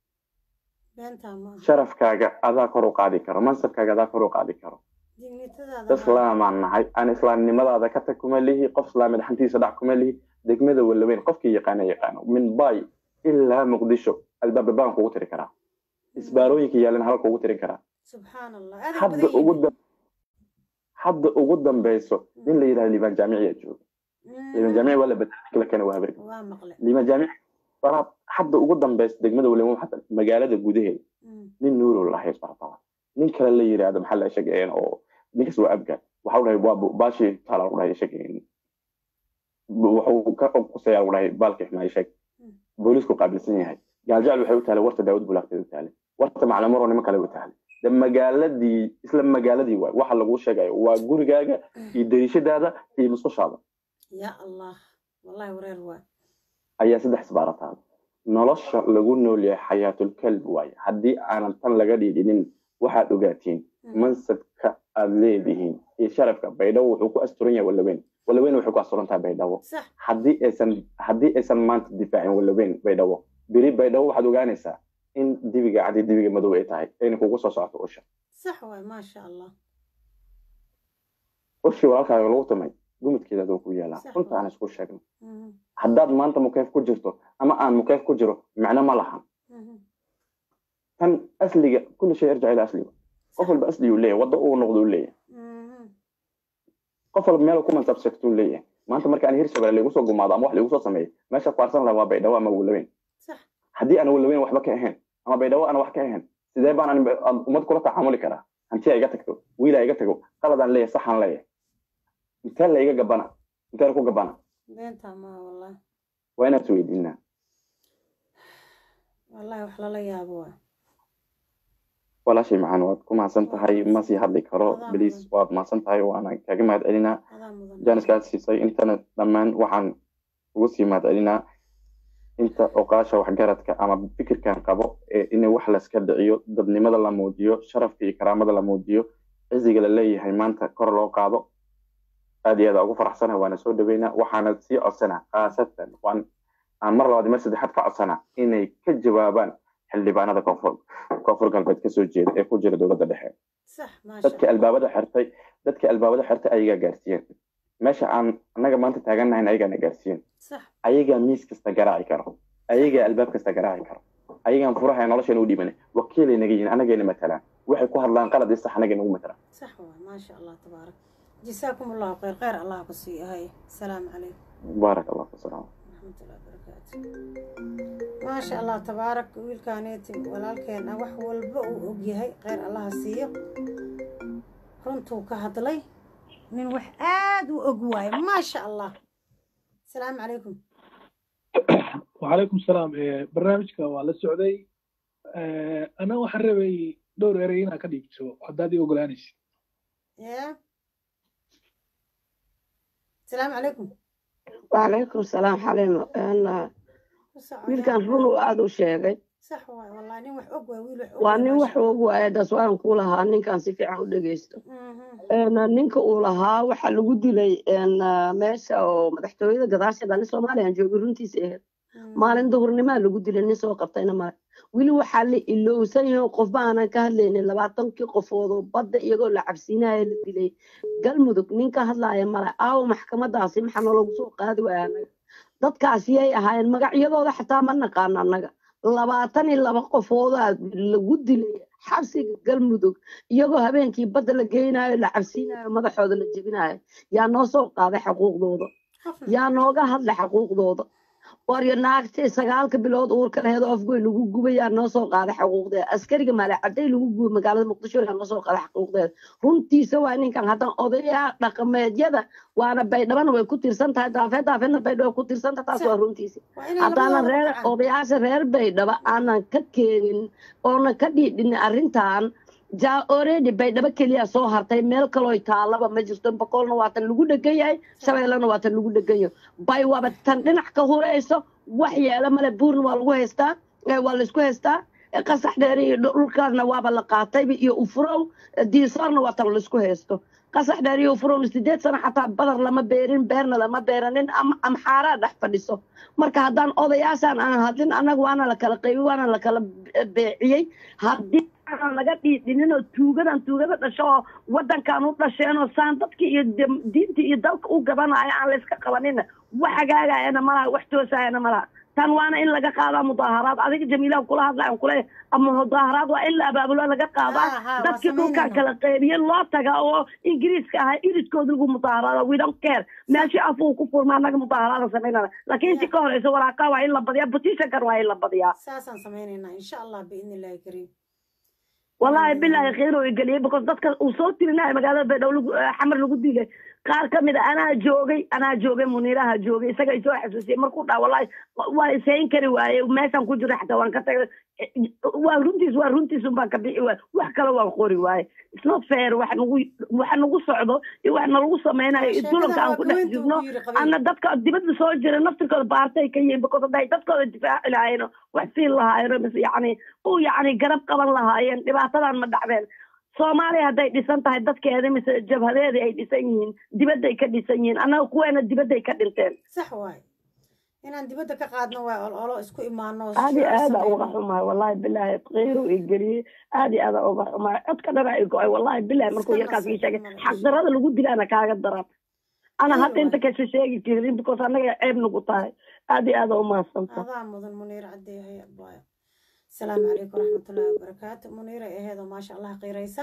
sharafkaaga adaa kor u qaadi karo mansabkaaga adaa kor u qaadi karo islaamaan nahay aan islaamnimadaada ka tag kuma lihi qof islaamid xantiisa dhac kuma lihi degmada walaweyn qofkii yaqaana yaqaano min bay ilaa muqdisho albaaba baan kugu tiri karaa isbaarooyinka yaalan halka ugu tirin karaa hadda ugu hadda ugu dambeyso nin la yidhahdo liibaan jaamiciya jooga liibaan jaamici waa la bedelay kala waa habarga liibaan jaamici hadda ugu dambeyso degmada walaweyn xata magaalada gudaheeda nin nuurow lahay isbartaba nin kale la yidhaahdo maxaa la sheegayeen oo ninkaas waa abgaad waxa dhahay waa baashi taala lagu dhahay sheegayeen wuxuu ka quseeyaa lagu dhahay baalka ximaayo sheeg boolisku qaabilsan yahay gaaljacal waxay u tahay warta daawud bulaaqteed u taale warta maclamaro nimo kale u taale de magaaladii isla magaaladii waay waxa lagu sheegayo waa gurigaaga iyo dariishadaada iyo musqushaada ya allah wallahi wareer waa ayaa saddex isbaarataada nolosha lagu nool yahay xayaatulkalb waaye haddii aanan tan laga dhiidhinin waxaad ogaatiin mansabka aad leedihiin iyo sharafka baydhabo wuxuu ku asturan yahay walaweyn walaweyn waxay ku asturan tahay baydhabo haddii aysan haddii aysan maanta difaacin walaweyn baydhabo beri baydhabo waxaad ogaanaysaa in dibiga cadi dibiga madow ay tahay ayna kugu soo socoto usha sax waay maasha allah ushii walaalkaaga lagu tumay gumudkeeda adoo ku yaalaa runta aan isku sheegno haddaad maanta mukeef ku jirto ama aan mukeef ku jiro macno ma lahan tan asliga kulli shay arjac ila asliga qof walba asli uu leeyahay waddo uu noqdo uu leeyahay qof walba meel ku mansab sheegto uu leeyahay maanta marka aan hirshabelle lagu soo gumaado ama wax lagu soo sameeyo meesha ku arsan lahaa waa baydhabo ama walaweyn haddii aan walaweyn waxba ka ahayn ama baydhabo aan wax ka ahayn sidee baan aan ummad kula tacaamuli karaa hantiya iga tagto wiila iga tago qaladaan leeyahay saxaan leeyahay intee la iga gabana intee ku gabana beenta ma wallahi waa inaad isweydiinaa wallahi wax lala yaabo waa walaashay macaan waad ku mahadsan tahay ma sii hadli karo bliis waad mahadsan tahay waana kaaga mahad celinaa jaaniskaad siisay intana dhammaan waxaan ugu sii mahad celinaa inta oqaasha waxgaradka ama fikirkan qabo ee in wax layska dhiciyo dadnimada la muujiyo sharafka iyo karaamada la muujiyo ciziga la leeyahay maanta kor loo qaado aad iyo aad ugu faraxsanahay waana soo dhaweynaa waxaana sii codsanaa khaasatan waan aan mar labaad mar saddexaad ka codsanaa inay ka jawaabaan xildhibaanada koonfur koonfur galbeed kasoo jeeda ee ku jira dowladda dhexe dadka albaabada xirtay dadka albaabada xirtay ayagaa gaarsiiyeen meesha aan annaga maanta taagannahayn ayagaana gaarsiiyeen ayagaa miis kasta garaaci karo ayagaa albaab kasta garaaci karo ayagaan furaha nolosheena u dhiibanay wakiilay naga yihin anagayna matalaan waxay ku hadlaan qalad iyo sax anagay nagu matalaan صح ما شاء الله تبارك جزاكم الله خير خير الله قصي هاي السلام عليكم baarak allah wasalaam ورحمة الله وبركاته ما شاء الله تبارك ويل كانيتي walaalkeen ah wax walba uu ogyahay kheyr allaha siiyo runtuu ka hadlay nin wax aad u og waayo ما شاء الله السلام عليكم وعليكم السلام إيه، barnaamijka waa la socday Eh, ana waxaan rabay dhowr erey inaa ka dhiibto haddaad ii ogolaanaysid يا السلام عليكم وعليكم السلام حليمة أنا wiilkan run uu aada u sheegay صح واي والله nin wax og waay wiil wax og waa waay nin ما wax شاء الله ugu waayadas waan ku lahaa ninkan si fiican u dhegeysto Een, ninka uu lahaa waxaa lagu dilay een, meesha oo madaxtooyada gadaasheeda nin soomaaliyan joogay runtiisa ahayd maalin duhurnimaa lagu dilay nin soo qabtayna male weli waxaa la ilowsan yahay qofba aanan ka hadlaynin labaatankii qofood oo badda iyagoo la cabsiinaya la dilay galmudug nin ka hadlaaya male aawo maxkamadaasi maxaa nalagu soo qaadi waaya anaga dadkaasi yay ahaayeen magacyadooda xataa ma naqaano annaga labaatan iyo laba qofoodaa lagu dilay xabsiga galmudug iyagoo habeenkii badda la geynayo la cabsiinayo madaxooda la jebinayo yaa noo soo qaaday xaquuqdooda yaa nooga hadlay xaquuqdooda waryo naagti sagaalka bilood uurka laheed oo afgoy lagu gubayaa noo soo qaaday xuquuqdeeda askariga maale caday lagu gubay magaalada muqdisho yaa noo soo qaaday xuquuqdeeda runtiisa waa ninkan haddaan odayaa dhaqameedyada waana baydhabana way ku tirsan tahay daafeed daafeedna baydhabo ku tirsan tahay taas waa runtiisa haddaanan reer odayaasha reer baydhabo aanan ka keenin oonan ka dhiidhin arrintan ja already baydhabo keliya soo hartay meel kaloo taalaba ma jirto boqolna waa tan lagu dhegan yahay shabeellana waa tan lagu dhegan yahay bay waaba tan dhinac ka hurayso wax yeelo male buurna waa lagu haystaa waa laysku haystaa qasax dheer iyo dhulkaasna waaba la qaatay iyo ufurow diisoorna waa tan laysku haysto qasax dheer iyo ufurow sideed sano xataa badar lama beerin beerna lama beeranin amxaaraa dhex fadhiso marka haddaan odayaashaan aan hadlin annaga waana la kala qaybi waana la kala beeciyey haddii aan laga dhiidhinin oo tuugadan tuugada dhasho oo wadankan u dhasheen oo saan dadka iyo diinta iyo dalka u gabanaya aan layska qabanina wax hagaagayana malaha wax toosayana malaha tan waana in laga qaadaa mudaaharaad adiga jamiilaha kula hadlayan kule ama mudaaharaad waa in la abaabulo laga qaadaa dadkii dhulkan kala qeybiye loo taga oo ingiriiska ahaa iridkooda lagu mudaaharaado we don't care meeshii af uu ku furma annaga mudaaharaada samaynana laakiin intii ka horeysa waraaqaa waa in la badiyaa petitionkan waa in la badiyaa saasaan sameynaynaa insha allah biidni illaahi kariim والله بالله خير ويقلي بكون dadka uu soo tirinay magaalada Baydhabo lagu xamar lagu dilay qaar kamid ah anaa joogay anaa joogay muniiraha joogay isaga isoo xasuusiyay markuu dhaa wallahi waa isayn kari waaye meeshan ku jira xataa waan ka tagay waa runtiis waa runtiis un baan ka bixi waaye wax kale waan qori waaye it's not fair wax nagu wax nagu socdo iyo wax nalagu sameynayo iyo dulanka aan ku dhex jirno ana dadka dibadda soo jira naftirkooda baartay ka yihiin because hadday dadkooda difaaci lahaayeen wax siin lahaayeen mise yacni u yacni garab qaban lahaayeen dhibaatadan ma dhacdeen soomaaliya hadday dhisan tahay dadkeeda mise jabhadeeda ay dhisan yihiin dibadday ka dhisan yihiin annaga kuweena dibadday ka dhinteen sax waaye inaan dibadda ka qaadno waa ololo isku imaano aad iyo aada uga xumahay wallahi bilaahi qiiru i geliyey aad iyo aada uga xumahay codka dhana i go-ay wallahi bilahi markuu yarkaas ii sheegay xaqdarada lagu dilaana kaaga daran ana hadda inta kasha sheegi jirin because annaga ceeb nagu tahay aad iyo aada umahadsanta adaa mudan muniir cadeehay abaayo asalaamu calaykum waraxmatullaahi wabarakaatu muniira aheedoo maasha allah qiiraysan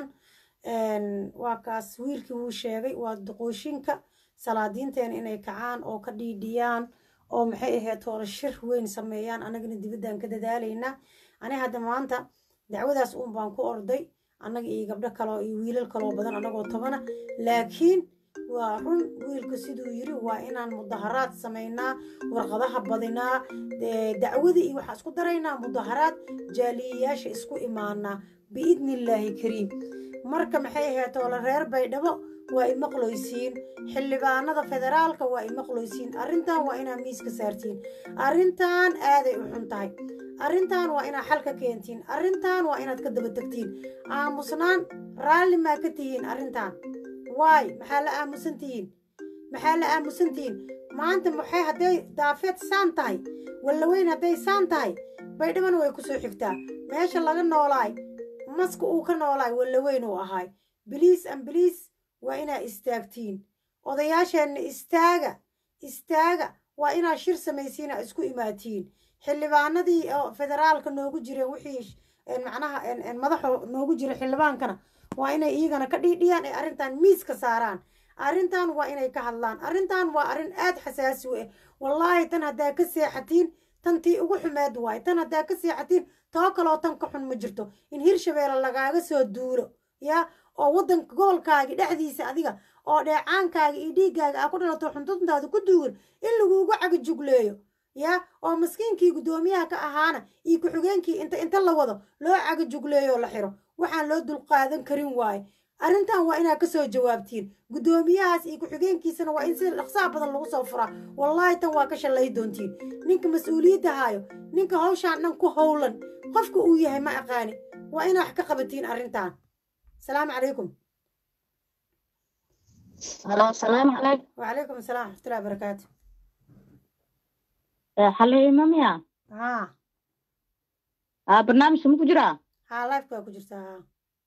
waa kaas wiilkii wuu sheegay waa duqooshinka salaadiinteena inay kacaan oo ka dhiidhiyaan oo maxay ahayd hore shir weyn sameeyaan annagana dibaddaan ka dadaalaynaa ani hadda maanta dacwadaas uun baan ku orday annaga iyo gabdho kaleo iyo wiilal kaloo badan annagoo tobana laakiin waa run wiilka siduu yiri waa inaan mudaharaad samaynaa warqadaha badinaa dacwada iyo waxaa isku daraynaa mudaharaad jaaliyayaasha isku imaanaa biidni illaahi kariim marka maxay ahayd oole reer baydhabo waa imaqloysiin xildhibaanada federaalka waa imaqloysiin arrintan waa inaa miiska saartiin arrintan aaday u xun tahay arrintan waa inaa xal ka keentiin arrintan waa inaad ka daba tegtiin aamusnaan raalli maa ka tihiin arrintan waay maxaa la aamusan tihiin maxaa la aamusan tihiin maanta maxay hadday daafeed saan tahay wallaweyn hadday saan tahay baydhabana way kusoo xigtaa meesha laga noolaay maska uu ka noolaay wallaweyn uu ahaay biliis an biliis waa inaa istaagtiin odayaasheenna istaaga istaaga waa inaa shir samaysiina isku imaatiin xildhibaanadii oo federaalka noogu jireen wixii macnaha madaxa noogu jira xildhibaankana waa inay iyagana ka dhiidhiyaan ay arrintan miiska saaraan arrintan waa inay ka hadlaan arrintan waa arrin aad xasaasi u ah wallaahi tan haddaa ka seexatiin tan tii ugu xumeed waaye tan haddaa ka seexatiin too kaloo tan ka xun ma jirto in hirshabeelle lagaaga soo duulo yaa oo waddanka gobolkaagi dhexdiisa adiga oo dheecaankaaga iyo dhiiggaaga aa ku dhalato xuntuntaada ku duugan in laguugu cagajugleeyo yaa oo maskiinkii guddoomiyaha ka ahaana iyo ku-xigeenkii inta inta la wado loo cagajugleeyo la xiro waxaan loo dulqaadan karin waaye arrintan waa inaad ka soo jawaabtiin guddoomiyahaas iyo ku-xigeenkiisana waa in sida dhaqsaha badan lagu soo furaa wallaahi tan waa ka shallay doontiin ninka mas-uuliyadda haayo ninka hawshaan dhan ku howlan qofka uu yahay ma aqaani waa inaa wax ka qabatiin arrintan السلام عليكم هلا السلام عليكم وعليكم السلام ورحمة الله وبركاته حلي ماميا ها ها برنامج مو كجرا ها لايف كو كجرتا ها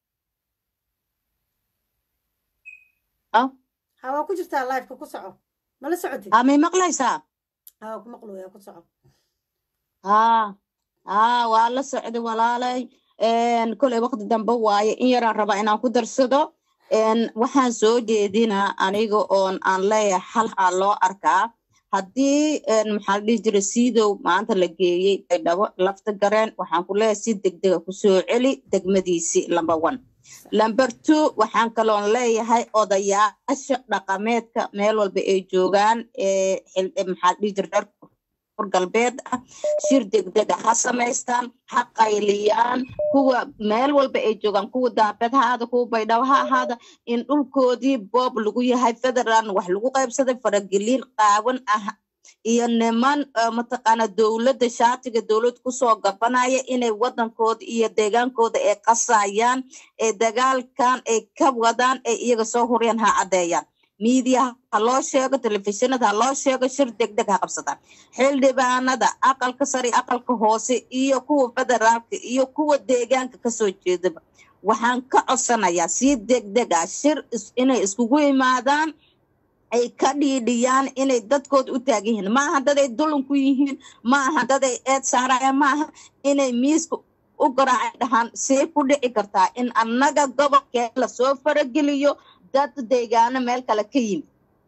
اه ها waa ku jirtaa live-ka ku soco ma la socotid ها مي مقليسا ها ku maqlooya ku soco ها ها waa la socday walaalay koley waqti dambe waaye in yaraan rabaa inaan ku darsado waxaan soo jeedinaa aniga oon aan leeyahay xal aa loo arkaa haddii maxaa la dhihi jiray siidow maanta la geeyey baydhabo lafta gareen waxaan ku leeyahay si degdega kusoo celi degmadiisii number one number two waxaan kaloon leeyahay odayaasha dhaqameedka meel walba ay joogaan ee maxaa la dhihi jiray reer galbeed ah shir degdega ha samaystaan ha qayliyaan kuwa meel walba ay joogaan kuwa daabed ha ahaada kuwa baydhabo ha ahaada in dhulkoodii boob lagu yahay federal wax lagu qaybsaday farageliin qaawan ah iyo niman mataqaana dowladda shaatiga dowlad kusoo gabanaya inay wadankooda iyo deegaankooda ay qasayaan ee dagaalkan ay ka wadaan ay iyaga soo huriyaan ha caddeeyaan miidiyaha ha loo sheego telefishinada ha loo sheego shir degdeg ha qabsadaan xildhibaanada aqalka sare aqalka hoose iyo kuwa federaalka iyo kuwa deegaanka kasoo jeedaba waxaan ka codsanayaa si degdeg ah shir inay iskugu yimaadaan ay ka dhiidhiyaan inay dadkooda u taagan yihiin maaha daday dulan ku yihiin maaha daday eed saarayaan maaha inay miiska u garaacay dhahaan see ku dhici kartaa in annaga gobolkee lasoo farageliyo dad deegaano meel kale ka yimid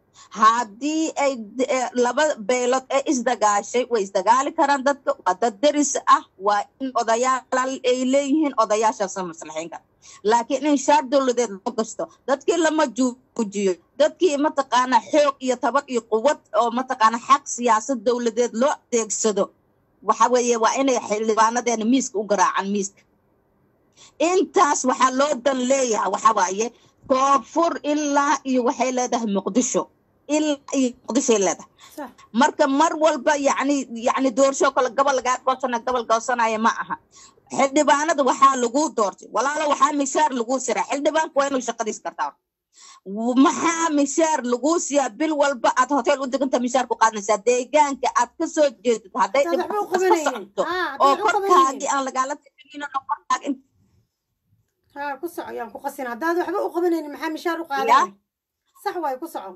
haddii ay laba beelood ee isdagaashay way isdagaali karaan dadka waa dad deris ah waa in odayaal ay leeyihiin odayaashaasa maslaxayn kara laakiin in shaar dowladeed loo gasto dadkii lama juujiyo dadkii mataqaana xoog iyo tabar iyo quwad oo mataqaana xaq siyaasad dowladeed loo adeegsado waxa weeye waa inay xildhibaanadeena miiska u garaacaan miiska intaas waxaa loo dan leeyahay waxa waaye koonfur ilaa iyo waxay leedahay muqdisho ilaa iyo muqdishoay leedahay marka mar walba yani yani doorsho kale gobol lagaa goosana gobol goosanaya ma aha xildhibaanada waxaa lagu doortay walaalo waxaa mishaar lagu siraa xildhibaanku waa inuu shaqadiis kartaa maxaa mishaar lagu siiyaa bil walba aad hotel u deganta mishaar ku qaadanaysaa deegaanka aad ka soo jeedid hadday dhibaato ka socoto oo korkaagii aan lagaala tixgelin korkaagi ها كسع يعني كقصين هذا وحبا وقبلين محا مشار وقادة صح واي كسعوا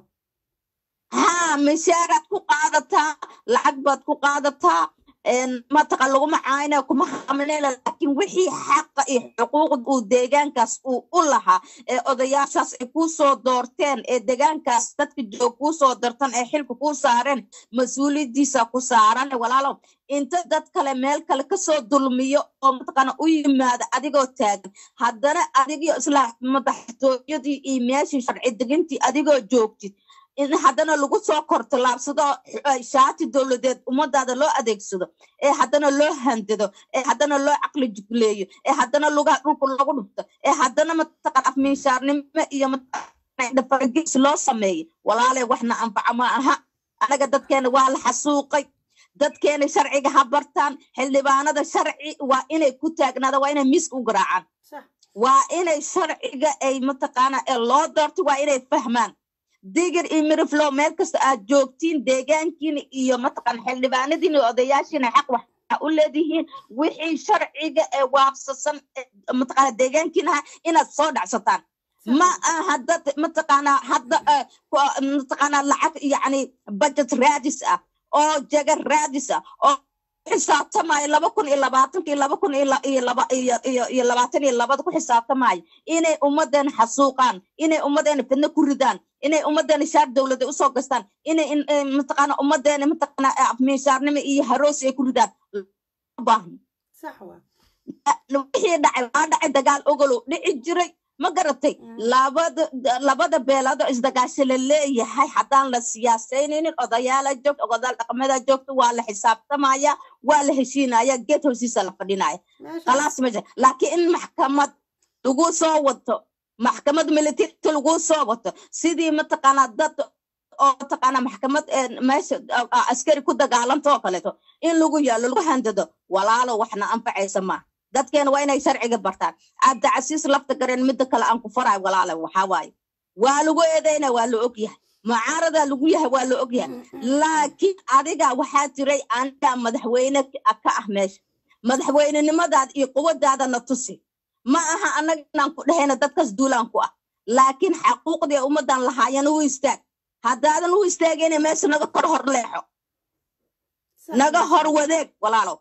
ها مشارات ku qaadataa lacag baad ku qaadataa mataqa laguma caayna kuma xamleela laakiin wixii xaqa iyo xuquuqda uu deegaankaas uu u lahaa ee odayaashaas ay kuu soo doorteen ee deegaankaas dadka joog kuu soo dartan ee xilka kuu saareen mas-uuliyadiisa ku saaran walaalo inta dad kale meel kale kasoo dulmiyo oo mataqaana u yimaada adigoo taagan haddana adigio isla madaxtooyadii iyo meeshii sharci degintii adigoo joogtid in haddana lagu soo kortalaabsado shaati dowladeed ummadaada loo adeegsado ee haddana loo handado ee haddana loo caqli jugleeyo ee haddana lugaha dhulka lagu dhufto ee haddana mataqaan afminshaarnimo iyo dhafargis loo sameeyo walaalay waxna anfaca ma aha anaga dadkeena waa la xasuuqay dadkeena sharciga ha bartaan xildhibaanada sharci waa inay ku taagnaada waa inay miiska u garaacaan waa inay sharciga ay mataqaana ee loo doorto waa inay fahmaan digir iyo miriflow meel kasta aad joogtiin deegaankiina iyo mataqaan xildhibaanadiina iyo odayaashiina xaq waxa u leedihiin wixii sharciga ee waafsasan mataqaana deegaankiinaha inaad soo dhacsataan ma aha dad mataqaana hadda mataqaana lacag yacni budget raadis ah oo jaga raadis ah oo xisaabtamaayo laba kun iyo labaatanka iyo laba kun iyo laba iyo iyo labaatan iyo labada ku xisaabtamaayo inay ummadeena xasuuqaan inay ummadeena fidno ku ridaan inay ummadeena shaar dowlada usoo gastaan inay mataqaana ummadeena mataqaana miishaarnimo iyo haroosi ay ku ridaan baahno wixii dhacay waa dhacay dagaal ogolow dhici jiray ma garatay labada labada beeloodoo isdagaasho la leeyahay haddaan la siyaasaynaynin odayaala joogta odayaal dhaqamada joogta waa la xisaabtamaya waa la heshiinaya geed hoostiisa la fadhinaya khalaas ma jira laakiin in maxkamad lagu soo wato maxkamad militariga lagu soo wato sidii mataqaanaa dad oo mataqaanaa maxkamad meesha askari ku dagaalanta oo kaleeto in lagu yaalo lagu handado walaalo waxna anfacaysa maaha dadkeena waa inay sharciga bartaan cabdicasiis lafta gareen midda kale aan ku faraay walaale waxaa waaye waa lagu eedeyna waa la og yahay mucaaradaa lagu yahay waa la og yahay laakiin adiga waxaa jiray aniga madaxweyne ka ah meesha madaxweynenimadaada iyo quwadaadana tusi ma aha annaga inaan ku dhahayna dadkaas duulaan ku ah laakiin xaquuqdii ummadan lahaayana u istaag haddaadan u istaagayna meesha naga kor hor leexo naga hor wadeeg walaalow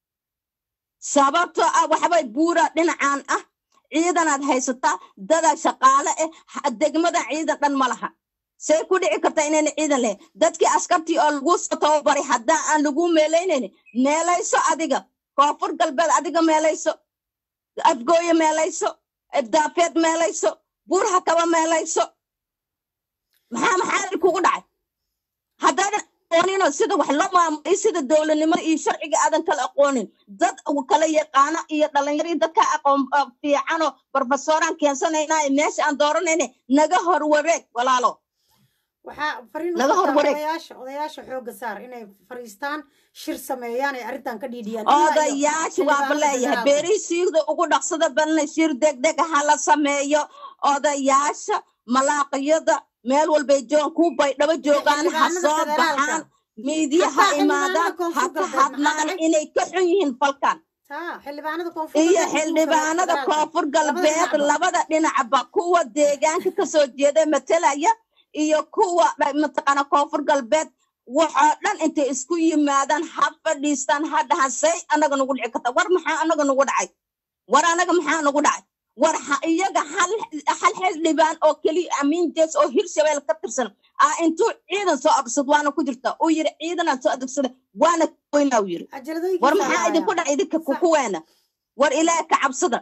sababtoo ah waxbay buura dhinacan ah ciidanaad haysataa dadaa shaqaale ah degmada ciidan dhan ma laha say ku dhici kartaa inayna ciidan lahayn dadkii askartii oo lagu soo tababaray haddaan aan lagu meelaynaynin meelayso adiga koonfur galbeed adiga meelayso afgooye meelayso daafeed meelayso buur hakaba meelayso maxaa maxaa kugu dhacay haddaadan aqoonino sida wax loo maamulay sida dowladnimada iyo sharciga aadan kala aqoonin dad kala yaqaano iyo dhalinyaro iyo dadka aqoon fiicanoo barofesoraan keensanaynaa meesha aan dooranayna naga hor wareeg walaalo waxaa fariin Laga u hormaray. odayaasha odayaasha xooga saar inay fariistaan shir sameeyaan ay arrintan ka dhiidhiyaan odayaasha waaba leeyahay beerisiigda ugu dhaqsada badna shir degdeg ha la sameeyo odayaasha malaaqiyada meel walbay joogaan ku baydhabo joogaan ha xildhibaanada soo federaalka. baxaan miidiya ha Hataa imaadaan xildhibaanada ha koonfur ka galbeed maxaa hadlaan dhacay? inay ka xun yihiin falkan xildhibaanada koonfur iyo galbeed xildhibaanada federaalka. koonfur Labada galbeed dhinacba. labada dhinacba kuwa deegaanka kasoo jeeda matalaya iyo kuwa dha- mataqaana koonfur galbeed waxoo dhan intay isku yimaadaan ha fadhiistaan ha dhahan say anaga nagu dhici karta war maxaa anaga nagu dhacay war anaga maxaa nagu dhacay war ha iyaga hal hal xildhibaan oo keliya amiin jees oo hirshabeel ka tirsan aa intuu ciidan soo adegsad waana ku jirta uu yiri ciidanaan soo adegsada waana weynaa uu yiri war maxaa idinku dhac idinka kukuweena war ilaah ka cabsada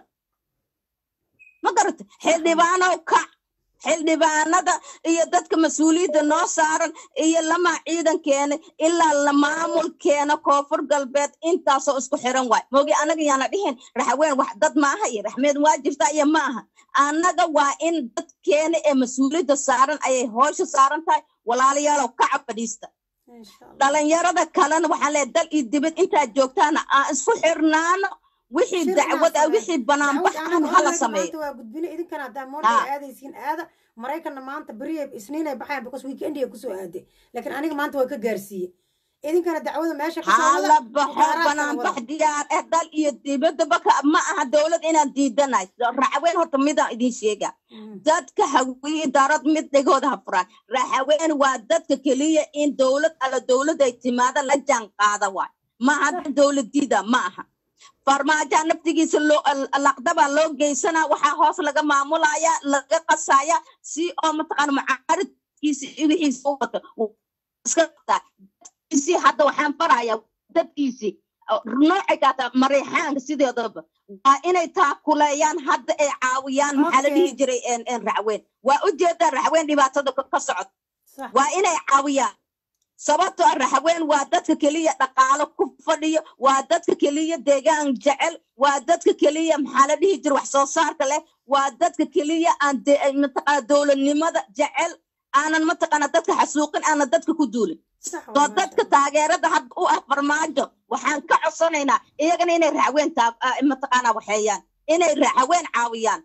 ma garata xildhibaanow kac xildhibaanada iyo dadka mas-uuliyadda noo saaran iyo lamaa ciidankeena ilaa la maamulkeena koonfur galbeed intaasoo isku xiran waay mogi anaga yaana dhihin raxween wax dad maaha iyo raxmeed waa jirta iyo maaha annaga waa in dadkeena ee mas-uuliyadda saaran ayay hoosha saaran tahay walaalayaalow kaca fadhiista dhalinyarada kalena waxaan leeyahay dal iyo dibad intaad joogtaana aan isku xirnaano wixii dacwad ah wixii banaanbax ahna hala sameeyo maanta waa gudbine idinkana haddaa moorday aadaysiin aada maraykanna maanta beriya isniinay baxayan because weekend ay kusoo aaday laakiin aniga maanta waa ka gaarsiiye idinkana dacwada meesha ka soo hala baxo banaanbax diyaar eh dal iyo dibadaba ka ma aha dowlad inaan diidanahay raxaween horta midaan idin sheega dadka hawiye darad mid dhegooda ha furaan raxaween waa dadka keliya in dowlad alla dowladay timaada la jaan qaada waay maaha dad dowladiida ma aha farmaajoa naftigiisa loo laqdabaa loo geysanaa waxaa hoos laga maamulaya laga qasaya si oo mataqaana mucaaridkiisa iyo wixiisa u wato iska qabtaa dadkiisii hadda waxaan farayaa dadkiisii noocay kaataa mareexaanka sideedaba waa inay taakuleeyaan hadda ay caawiyaan maxaa la dhihi jiray raxween waa ujeedaa raxween dhibaatada ka ka socod waa inay caawiyaan sababtoo ah raxaween waa dadka keliya dhaqaalo ku fadhiyo waa dadka keliya deegaan jecel waa dadka keliya maxaa la dhihi jira wax soo saarka leh waa dadka keliya aan mataqaana dowladnimada jecel aanan mataqaana dadka xasuuqin aanan dadka ku duulin soo dadka taageerada hadda u ah farmaajo waxaan ka codsanaynaa iyagana inay raxaween mataqaana waxeeyaan inay raxaween caawiyaan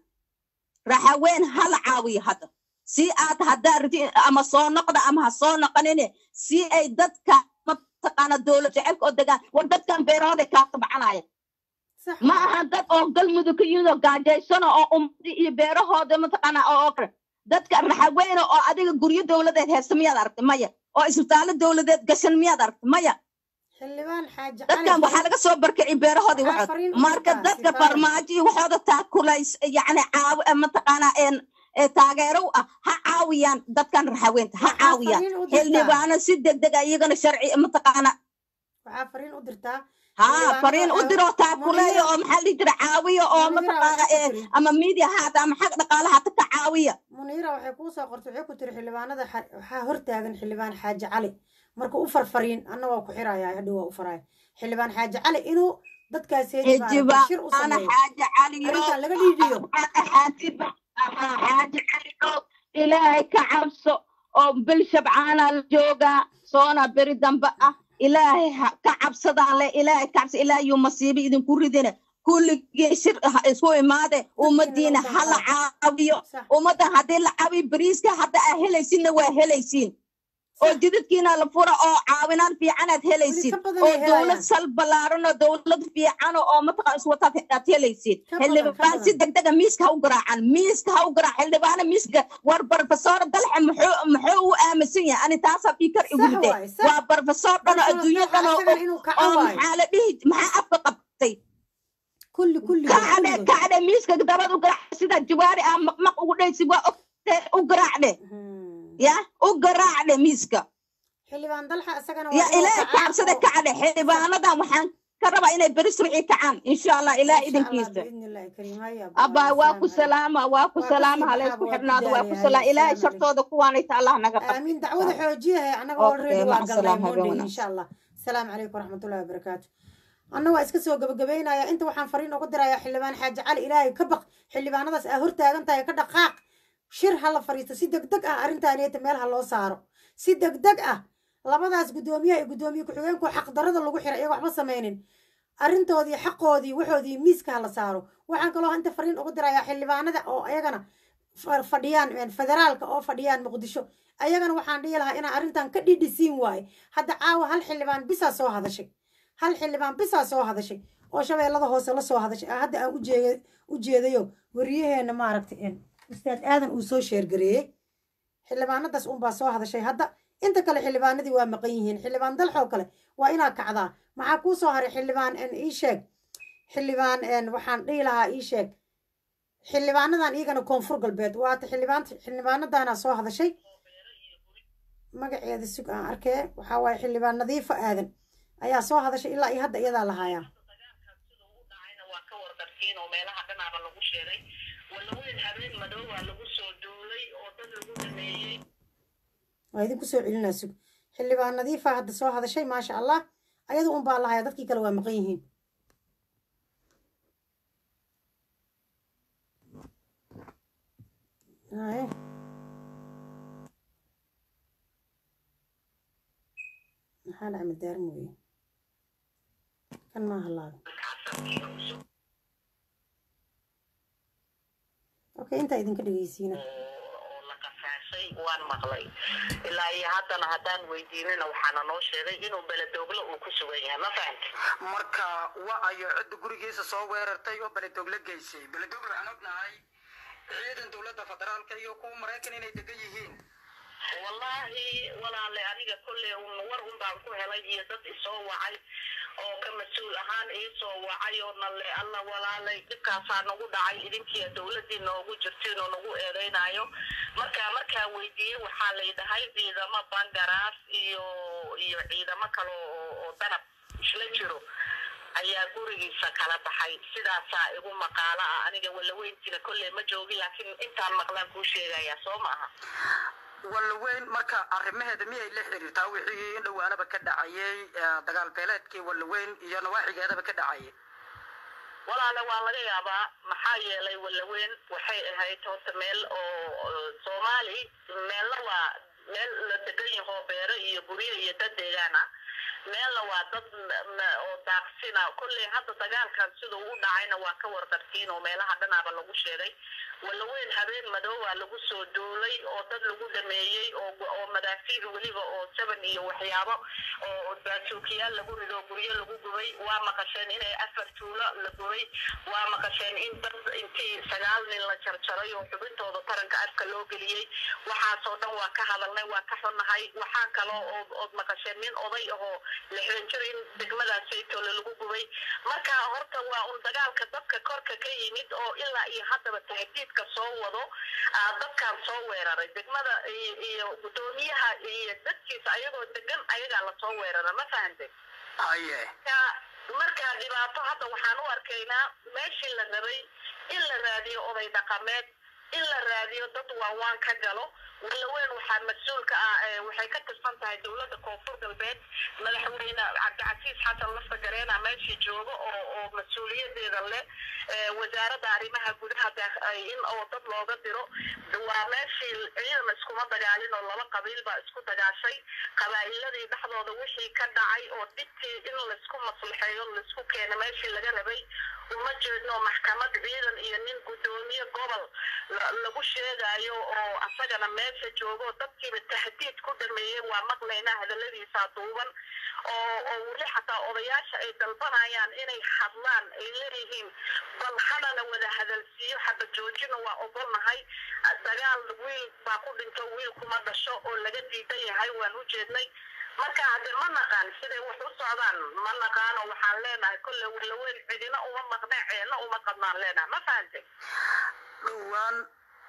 raxaween hala caawiyo hadda si aad haddaa riti ama soo noqda ama ha soo noqonine si ay dadka mataqaana dowlad jecelka oo degaan war dadkan beerahooda kaa tabcanaya ma aha dad oo galmudug ka yimid oo gaajaysano oo ummadi iyo beerahooda mataqaana oo kale dadka raxaweyne oo adiga guryo dowladeed heesta miyaad aragtay maya oo isbitaallo dowladeed gashan miyaad aragtay maya dadkan waxaa laga soo barkicay beerahoodii waxood marka dadka farmaajo iyo waxooda taakulays yacni caawi mataqaana taageero u ah ha caawiyaan dadkan raxaweenta ha caawiyaan xildhibaano si degdeg a iyagana sharci mataqaana waxaa fariin u dirtaa ha fariin u diroo taakuleeyo oo maxaa dhihi jira caawiya oo mataqaana ama media haata ama xag dhaqaalaha hata ka caawiya muniira waxay kuu soo qortay waxay ku tiri xildhibaanada waxaa hortaagan xildhibaan xaaji cali marka u farfariin anna waa ku xirayaa hadhow waa u faraya xildhibaan xaaji cali inuu dadkaas shir u sameeyo xaaji cali arrintan laga dhiidhiyo xaaji cali oo ilaahay ka cabso oo bil shabcaana la joogaa soona beri dambe ah ilaahay ka cabsadaan le ilaahay ka cabsa ilaahay yuu masiibo idinku ridine kulligii shir isku imaade ummadiina ha la caawiyo ummaddan haddii la caawiyo beriiska hadda aa helaysinna waa helaysiin oo jidadkiina la fura oo caawinaan fiicanaad helaysid oo dowlad sal ballaaran oo dowlad fiican oo mataqaan iswataad aad helaysid xildhibaan si degdega miiska ha u garaacan miiska ha u garaac xildhibaana miiska war barofesor dalxe muxuu muxuu u aaminsan yahay ani taasaa fikar igu ride waa barofesor dhan oo adduunyo dhan oo maxaa la dhihi maxaa afka qabtay kacde kacde miiska dabad u garaac sida jawaari ah maqmaq ugu dhaysi waa ogtee u garaacde ya u garaacdhe miiska xildhibaan dalxa isagana ya ilaahay ka cabsada kacdhe xildhibaanadan waxaan ka rabaa inay beri surci kacaan insha allah ilaah idinkiisa abaa waa ku salaama waa ku salaama haleysku xidhnaado waa ku salaam ilaahay shartooda kuwaanayta allah naga qab amiin dacwada xoojiyahay annaga already waa galnay monday insha allah asalaamu calaykum waraxmatullahi wabarakaatu anna waa iska soo gabagabaynaya inta waxaan fariin ugu dirayaa xildhibaan xaaji cali ilaahay ka baq xildhibaanadaas aa hortaagan tahay ka dhaqaaq shir ha la fariisto si degdeg ah arrintaaniyata meel ha loo saaro si degdeg ah labadaas guddoomiyaha iyo guddoomiye ku-xigeenku xaqdarada lagu xiray iyaga waxba samaynin arrintoodii xaqoodii waxoodii miiska ha la saaro waxaan kaloo inta fariin ugu dirayaa xildhibaanada oo ayagana fadhiyaan federaalka oo fadhiyaan muqdisho ayagana waxaan dhihi lahaa inaan arrintan ka dhidhisiin waaye hadda caawa hal xildhibaan bisaa soo hadashay hal xildhibaan bisaa soo hadashay oo shabeellada hoose la soo hadashay hadda aan u jeedayo wariyaheenna maaragtay ustaad aadan uu soo sheergareeyey xildhibaanadaas unbaa soo hadashay hadda inta kale xildhibaanadii waa maqan yihiin xildhibaan dalxoo kale waa inaa kacdaa maxaa kuu soo haray xildhibaan ii sheeg xildhibaan waxaan dhihi lahaa ii sheeg xildhibaanadan iyagana koonfur galbeed waata xildhibaan xildhibaanadaana soo hadashay magaceeda sug aan arkee waxaa waaye xildhibaan nadiifo aadan ayaa soo hadashay ilaa iyo hadda iyadaa lahaayaa waa idinku soo celinaa sug xildhibaan nadiifa hadda soo hadashay maasha allah ayadu un baa lahaya dadkii kale waa maqan yihiin maxaa dhaca madaarin weye kan maaha laaga okay intaa idinka dhegeysiina waan maqlay ilaa iyo haddana haddaan weydiinina waxaana noo sheegay inuu beledoogle uu ku sugan yahay ma fahamti marka wa ayo cidda gurigiisa soo weerartay oo beledoogle geysay beledoogle waxaan ognahay ciidan dowladda federaalka iyo kuwa maraykan inay degan yihiin wallaahi walaale aniga kolley war un baan ku helay iyo dad isoo wacay oo ka mas-uul ahaan iisoo wacay oo nalle alla walaalay dhibkaasaa nagu dhacay idinkiiya dowladdii noogu jirtiin oo nagu eedaynayo marka markaa weydiiyey waxaa lay dhahay ciidamo bangaraas iyo iyo ciidamo kale oo danab isla jiro ayaa gurigiisa kala baxay sidaasaa igu maqaalo ah aniga walaweyntiina kolley ma joogi laakiin intaan maqlaan kuu sheegayaa soo ma aha wallaweyn marka arrimaheeda miyay la xiriirtaa wixii in dhowaanaba ka dhacayay dagaal beeleedkii wallaweyn iyo nawaaxigeedaba ka dhacayay walaale waa laga yaabaa maxaa yeelay wallaweyn waxay ahayd horta meel oo soomaali meelna waa meel la degan yaho beero iyo guryo iyo dad deegaan ah meelna waa dad oo daaqsina kolley hadda dagaalkan siduu u dhacayna waa ka warqabtiin oo meelaha dhanaaba lagu sheegay wallaweyn habeen madoobaa lagu soo duulay oo dad lagu dhameeyey oo madaafiic weliba oo jaban iyo waxyaabo oo baasuukiyaal lagu rido guryo lagu gubay waa maqasheen inay afar tuulo la gubay waa maqasheen in dad intii sagaal nin la jarjaray oo xubintooda taranka afka loo geliyey waxaasoo dhan waa ka hadalnay waa ka xunnahay waxaa kaloo ood maqasheen nin oday ahoo lixdan jir in degmadaas saytoole lagu gubay marka horta waa un dagaalka dadka korka ka yimid oo ilaa iyo haddaba tahdiidka soo wado dadkan soo weeraray degmada iyo gudoomiyaha iyo dadkiisa ayagoo degan ayagaa lasoo weerara ma fahantay aye marka dhibaato hadda waxaan u arkaynaa meeshii la rabay in la raadiyo oday dhaqameed in la raadiyo dad waawaan ka galo wallaweyn waxaa mas-uulka ah waxay ka tirsan tahay dowladda koonfur galbeed madaxweyne cabdicasiis xasan lafta gareena meeshii jooga oo oo mas-uuliyadeeda leh wasaaradda arrimaha gudaha in oo dad looga diro waa meeshii ciidan iskuma dagaalin oo laba qabiil baa isku dagaashay qabaa'iladii dhexdooda wixii ka dhacay oo dhibtii in laisku maslaxeeyo laisku keena meeshii laga rabay uma jeedno maxkamad ciidan iyo nin guddoomiye gobol lagu sheegayo oo asagana meesha joogo dadkiiba tahdiid ku dhameeyey waa maqlaynaa hadaladiisa duuban oo oo weli xataa odayaasha ay dalbanayaan inay hadlaan ay leeyihiin bal hadana wada hadalsiiyo xaba joojina waa ogolnahay dagaal wiil baa ku dhinto wiil kuma dhasho oo laga diidan yahay waan u jeednay marka hadde ma naqaan siday wax u socdaan ma naqaano waxaan leenahay kolle walaweyn cidina uma maqne ceelna uma qabnaan leenahay ma fahantay dhowaan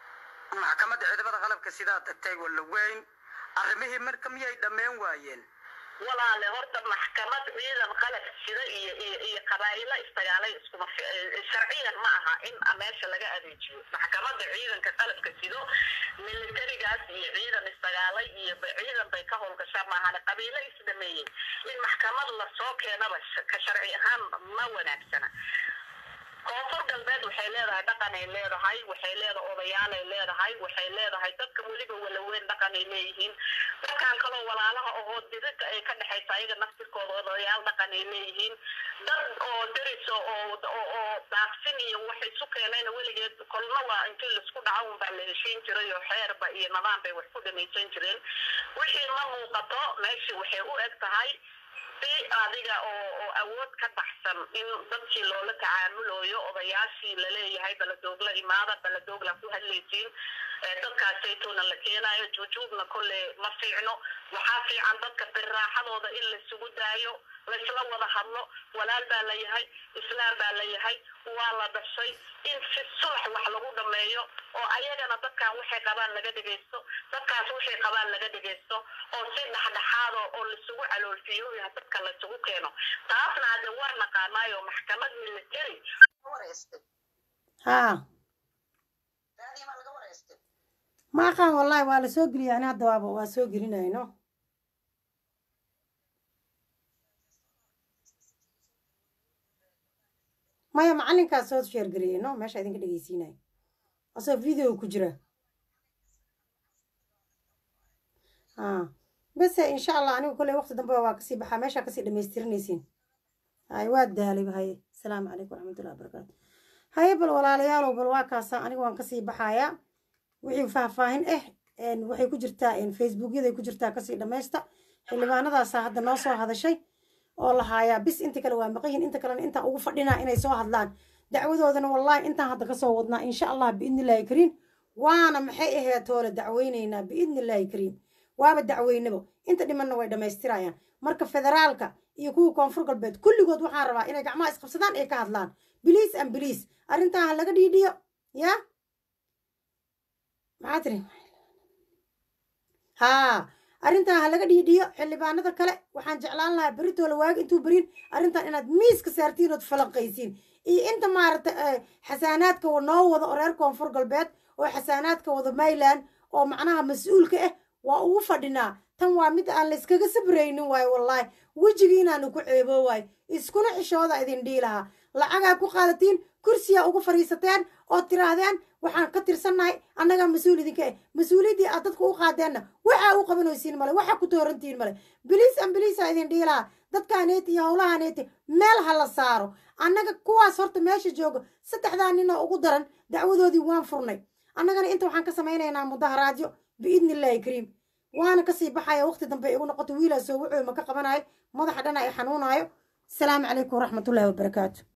maxkamadda ciidamada qalabka sidaa tagtay walla weyn arrimihii marka miyay dhammayn waayeen walaale horta maxkamad ciidan qalab sida iyo iyo iyo qabaa'ilo istagaalay iskuma sharciyan ma aha in meesha laga adeejiyo maxkamadda ciidanka qalabka sido militarigaas iyo ciidan istagaalay iyo ciidan bay ka howlgashaa maahane qabiilo isdhameeyey in maxkamad lasoo keenaba ka sharci ahaan ma wanaagsana koonfur galbeed waxay leedahay dhaqanay leedahay waxay leedahay odayaalay leedahay waxay leedahay dadka weliba walaweyn dhaqanay leeyihiin dadkan kaloo walaalaha ohoo dirida ay ka dhexaysa ayaga naftirkooda odayaal dhaqanay leeyihiin dad oo deriso oo oo daaqsin iyo wax isu keenayna weligeed kolna waa intii laisku dhaco unbaa la heshiin jiray oo xeerba iyo nidaam bay wax ku dhamaysan jireen wixii ma muuqato meeshii waxay u eg tahay si adiga oo oo awood ka baxsan in dadkii loola tacaamulooyo odayaashii laleeyahay baladoogla imaada baladoogla ku hadlaysiin dadkaasaytoona la keenayo jujuubna kolle ma fiicno waxaa fiican dadka birraaxadooda in laisugu daayo laysla wada hadlo walaal baa la yahay islaam baa la yahay waa la dhashay in si sulax wax lagu dhameeyo oo ayagana dadkan waxay qabaan laga dhegaysto dadkaas waxay qabaan laga dhegaysto oo si dhexdhexaado oo laisugu caloolfiyoya dadka laisugu keeno taasna hadde waa naqaanaayo maxkamad military haa ma aqaan wallahi waa la soo geliyay ani hadda waaba waa soo gelinayno maya macalinkaas soo sheergareeyey no meesha idinka dhegeysiinayo asoo video ku jira haa bese insha allah anigu kolley waqti dambe waa kasii baxaa meeshaa kasii dhamaystirinaysiin hay waa daalay haye asalaamu calaykum waraxmatullahi wabarakaatu haye bal walaalayaalow bal waa kaasa anigu waan kasii baxayaa wixii faahfaahin ah waxay ku jirtaa facebookyaday ku jirtaa kasii dhamaysta xildhibaanadaasaa hadda noo soo hadashay oo la haayaa bis inta kale waa maqayin inta kalena intaan ugu fadhinaa inay soo hadlaan dacwadoodana wallaahi intaan hadda kasoo wadnaa insha allah biidni illaahi kariim waana maxay ahayd toole dacweynaynaa biidni illaahi kariim waaba dacweynabo inta dhimanna way dhammaystirayaan marka federaalka iyo kuwa koonfur galbeed kulligood waxaan rabaa inay gacmaha isqabsadaan ay ka hadlaan biliis an biliis arrintan ha laga dhiidhiyo yaa maxaa tiri haa arrintan ha laga dhiidhiyo xildhibaanada kale waxaan jeclaan lahaa beritoola waagi intuu berin arrintan inaad miiska saartiin ood falanqaysiin iyo inta maaragta xasaanaadka noo wada oo reer koonfur galbeed oo xasaanaadka wada mayland oo macnaha mas-uulka ah waa ugu fadhinaa tan waa mid aan layskaga sabraynin waayo wallaahi wejigii inaanu ku ceebo waayo iskuna xishooda idin dhii lahaa lacagaa ku qaadatiin kursiyaa ugu fadhiisateen oo tiraahdeen waxaan ka tirsannahay annagaa mas-uul idinka ah mas-uuliyaddii aad dadka u qaadeenna waxaa u qabanaysiin male waxaa ku toorantiin male biliis an biliisaa idin dhii lahaa dadkaaneeti iyo howlahaneeti meel ha la saaro annaga kuwaas horta meesha jooga saddexdaa ninoo ugu daran dacwadoodii waan furnay annagana inta waxaan ka samaynaynaa mudaharaadyo biidni illaahi kariim waana kasii baxaya waqti dambe igu noqoto wiilaa soo wuxuu ma ka qabanayo madaxa dhana ay xanuunayo asalaamu calaykum waraxmatullaahi wabarakaatu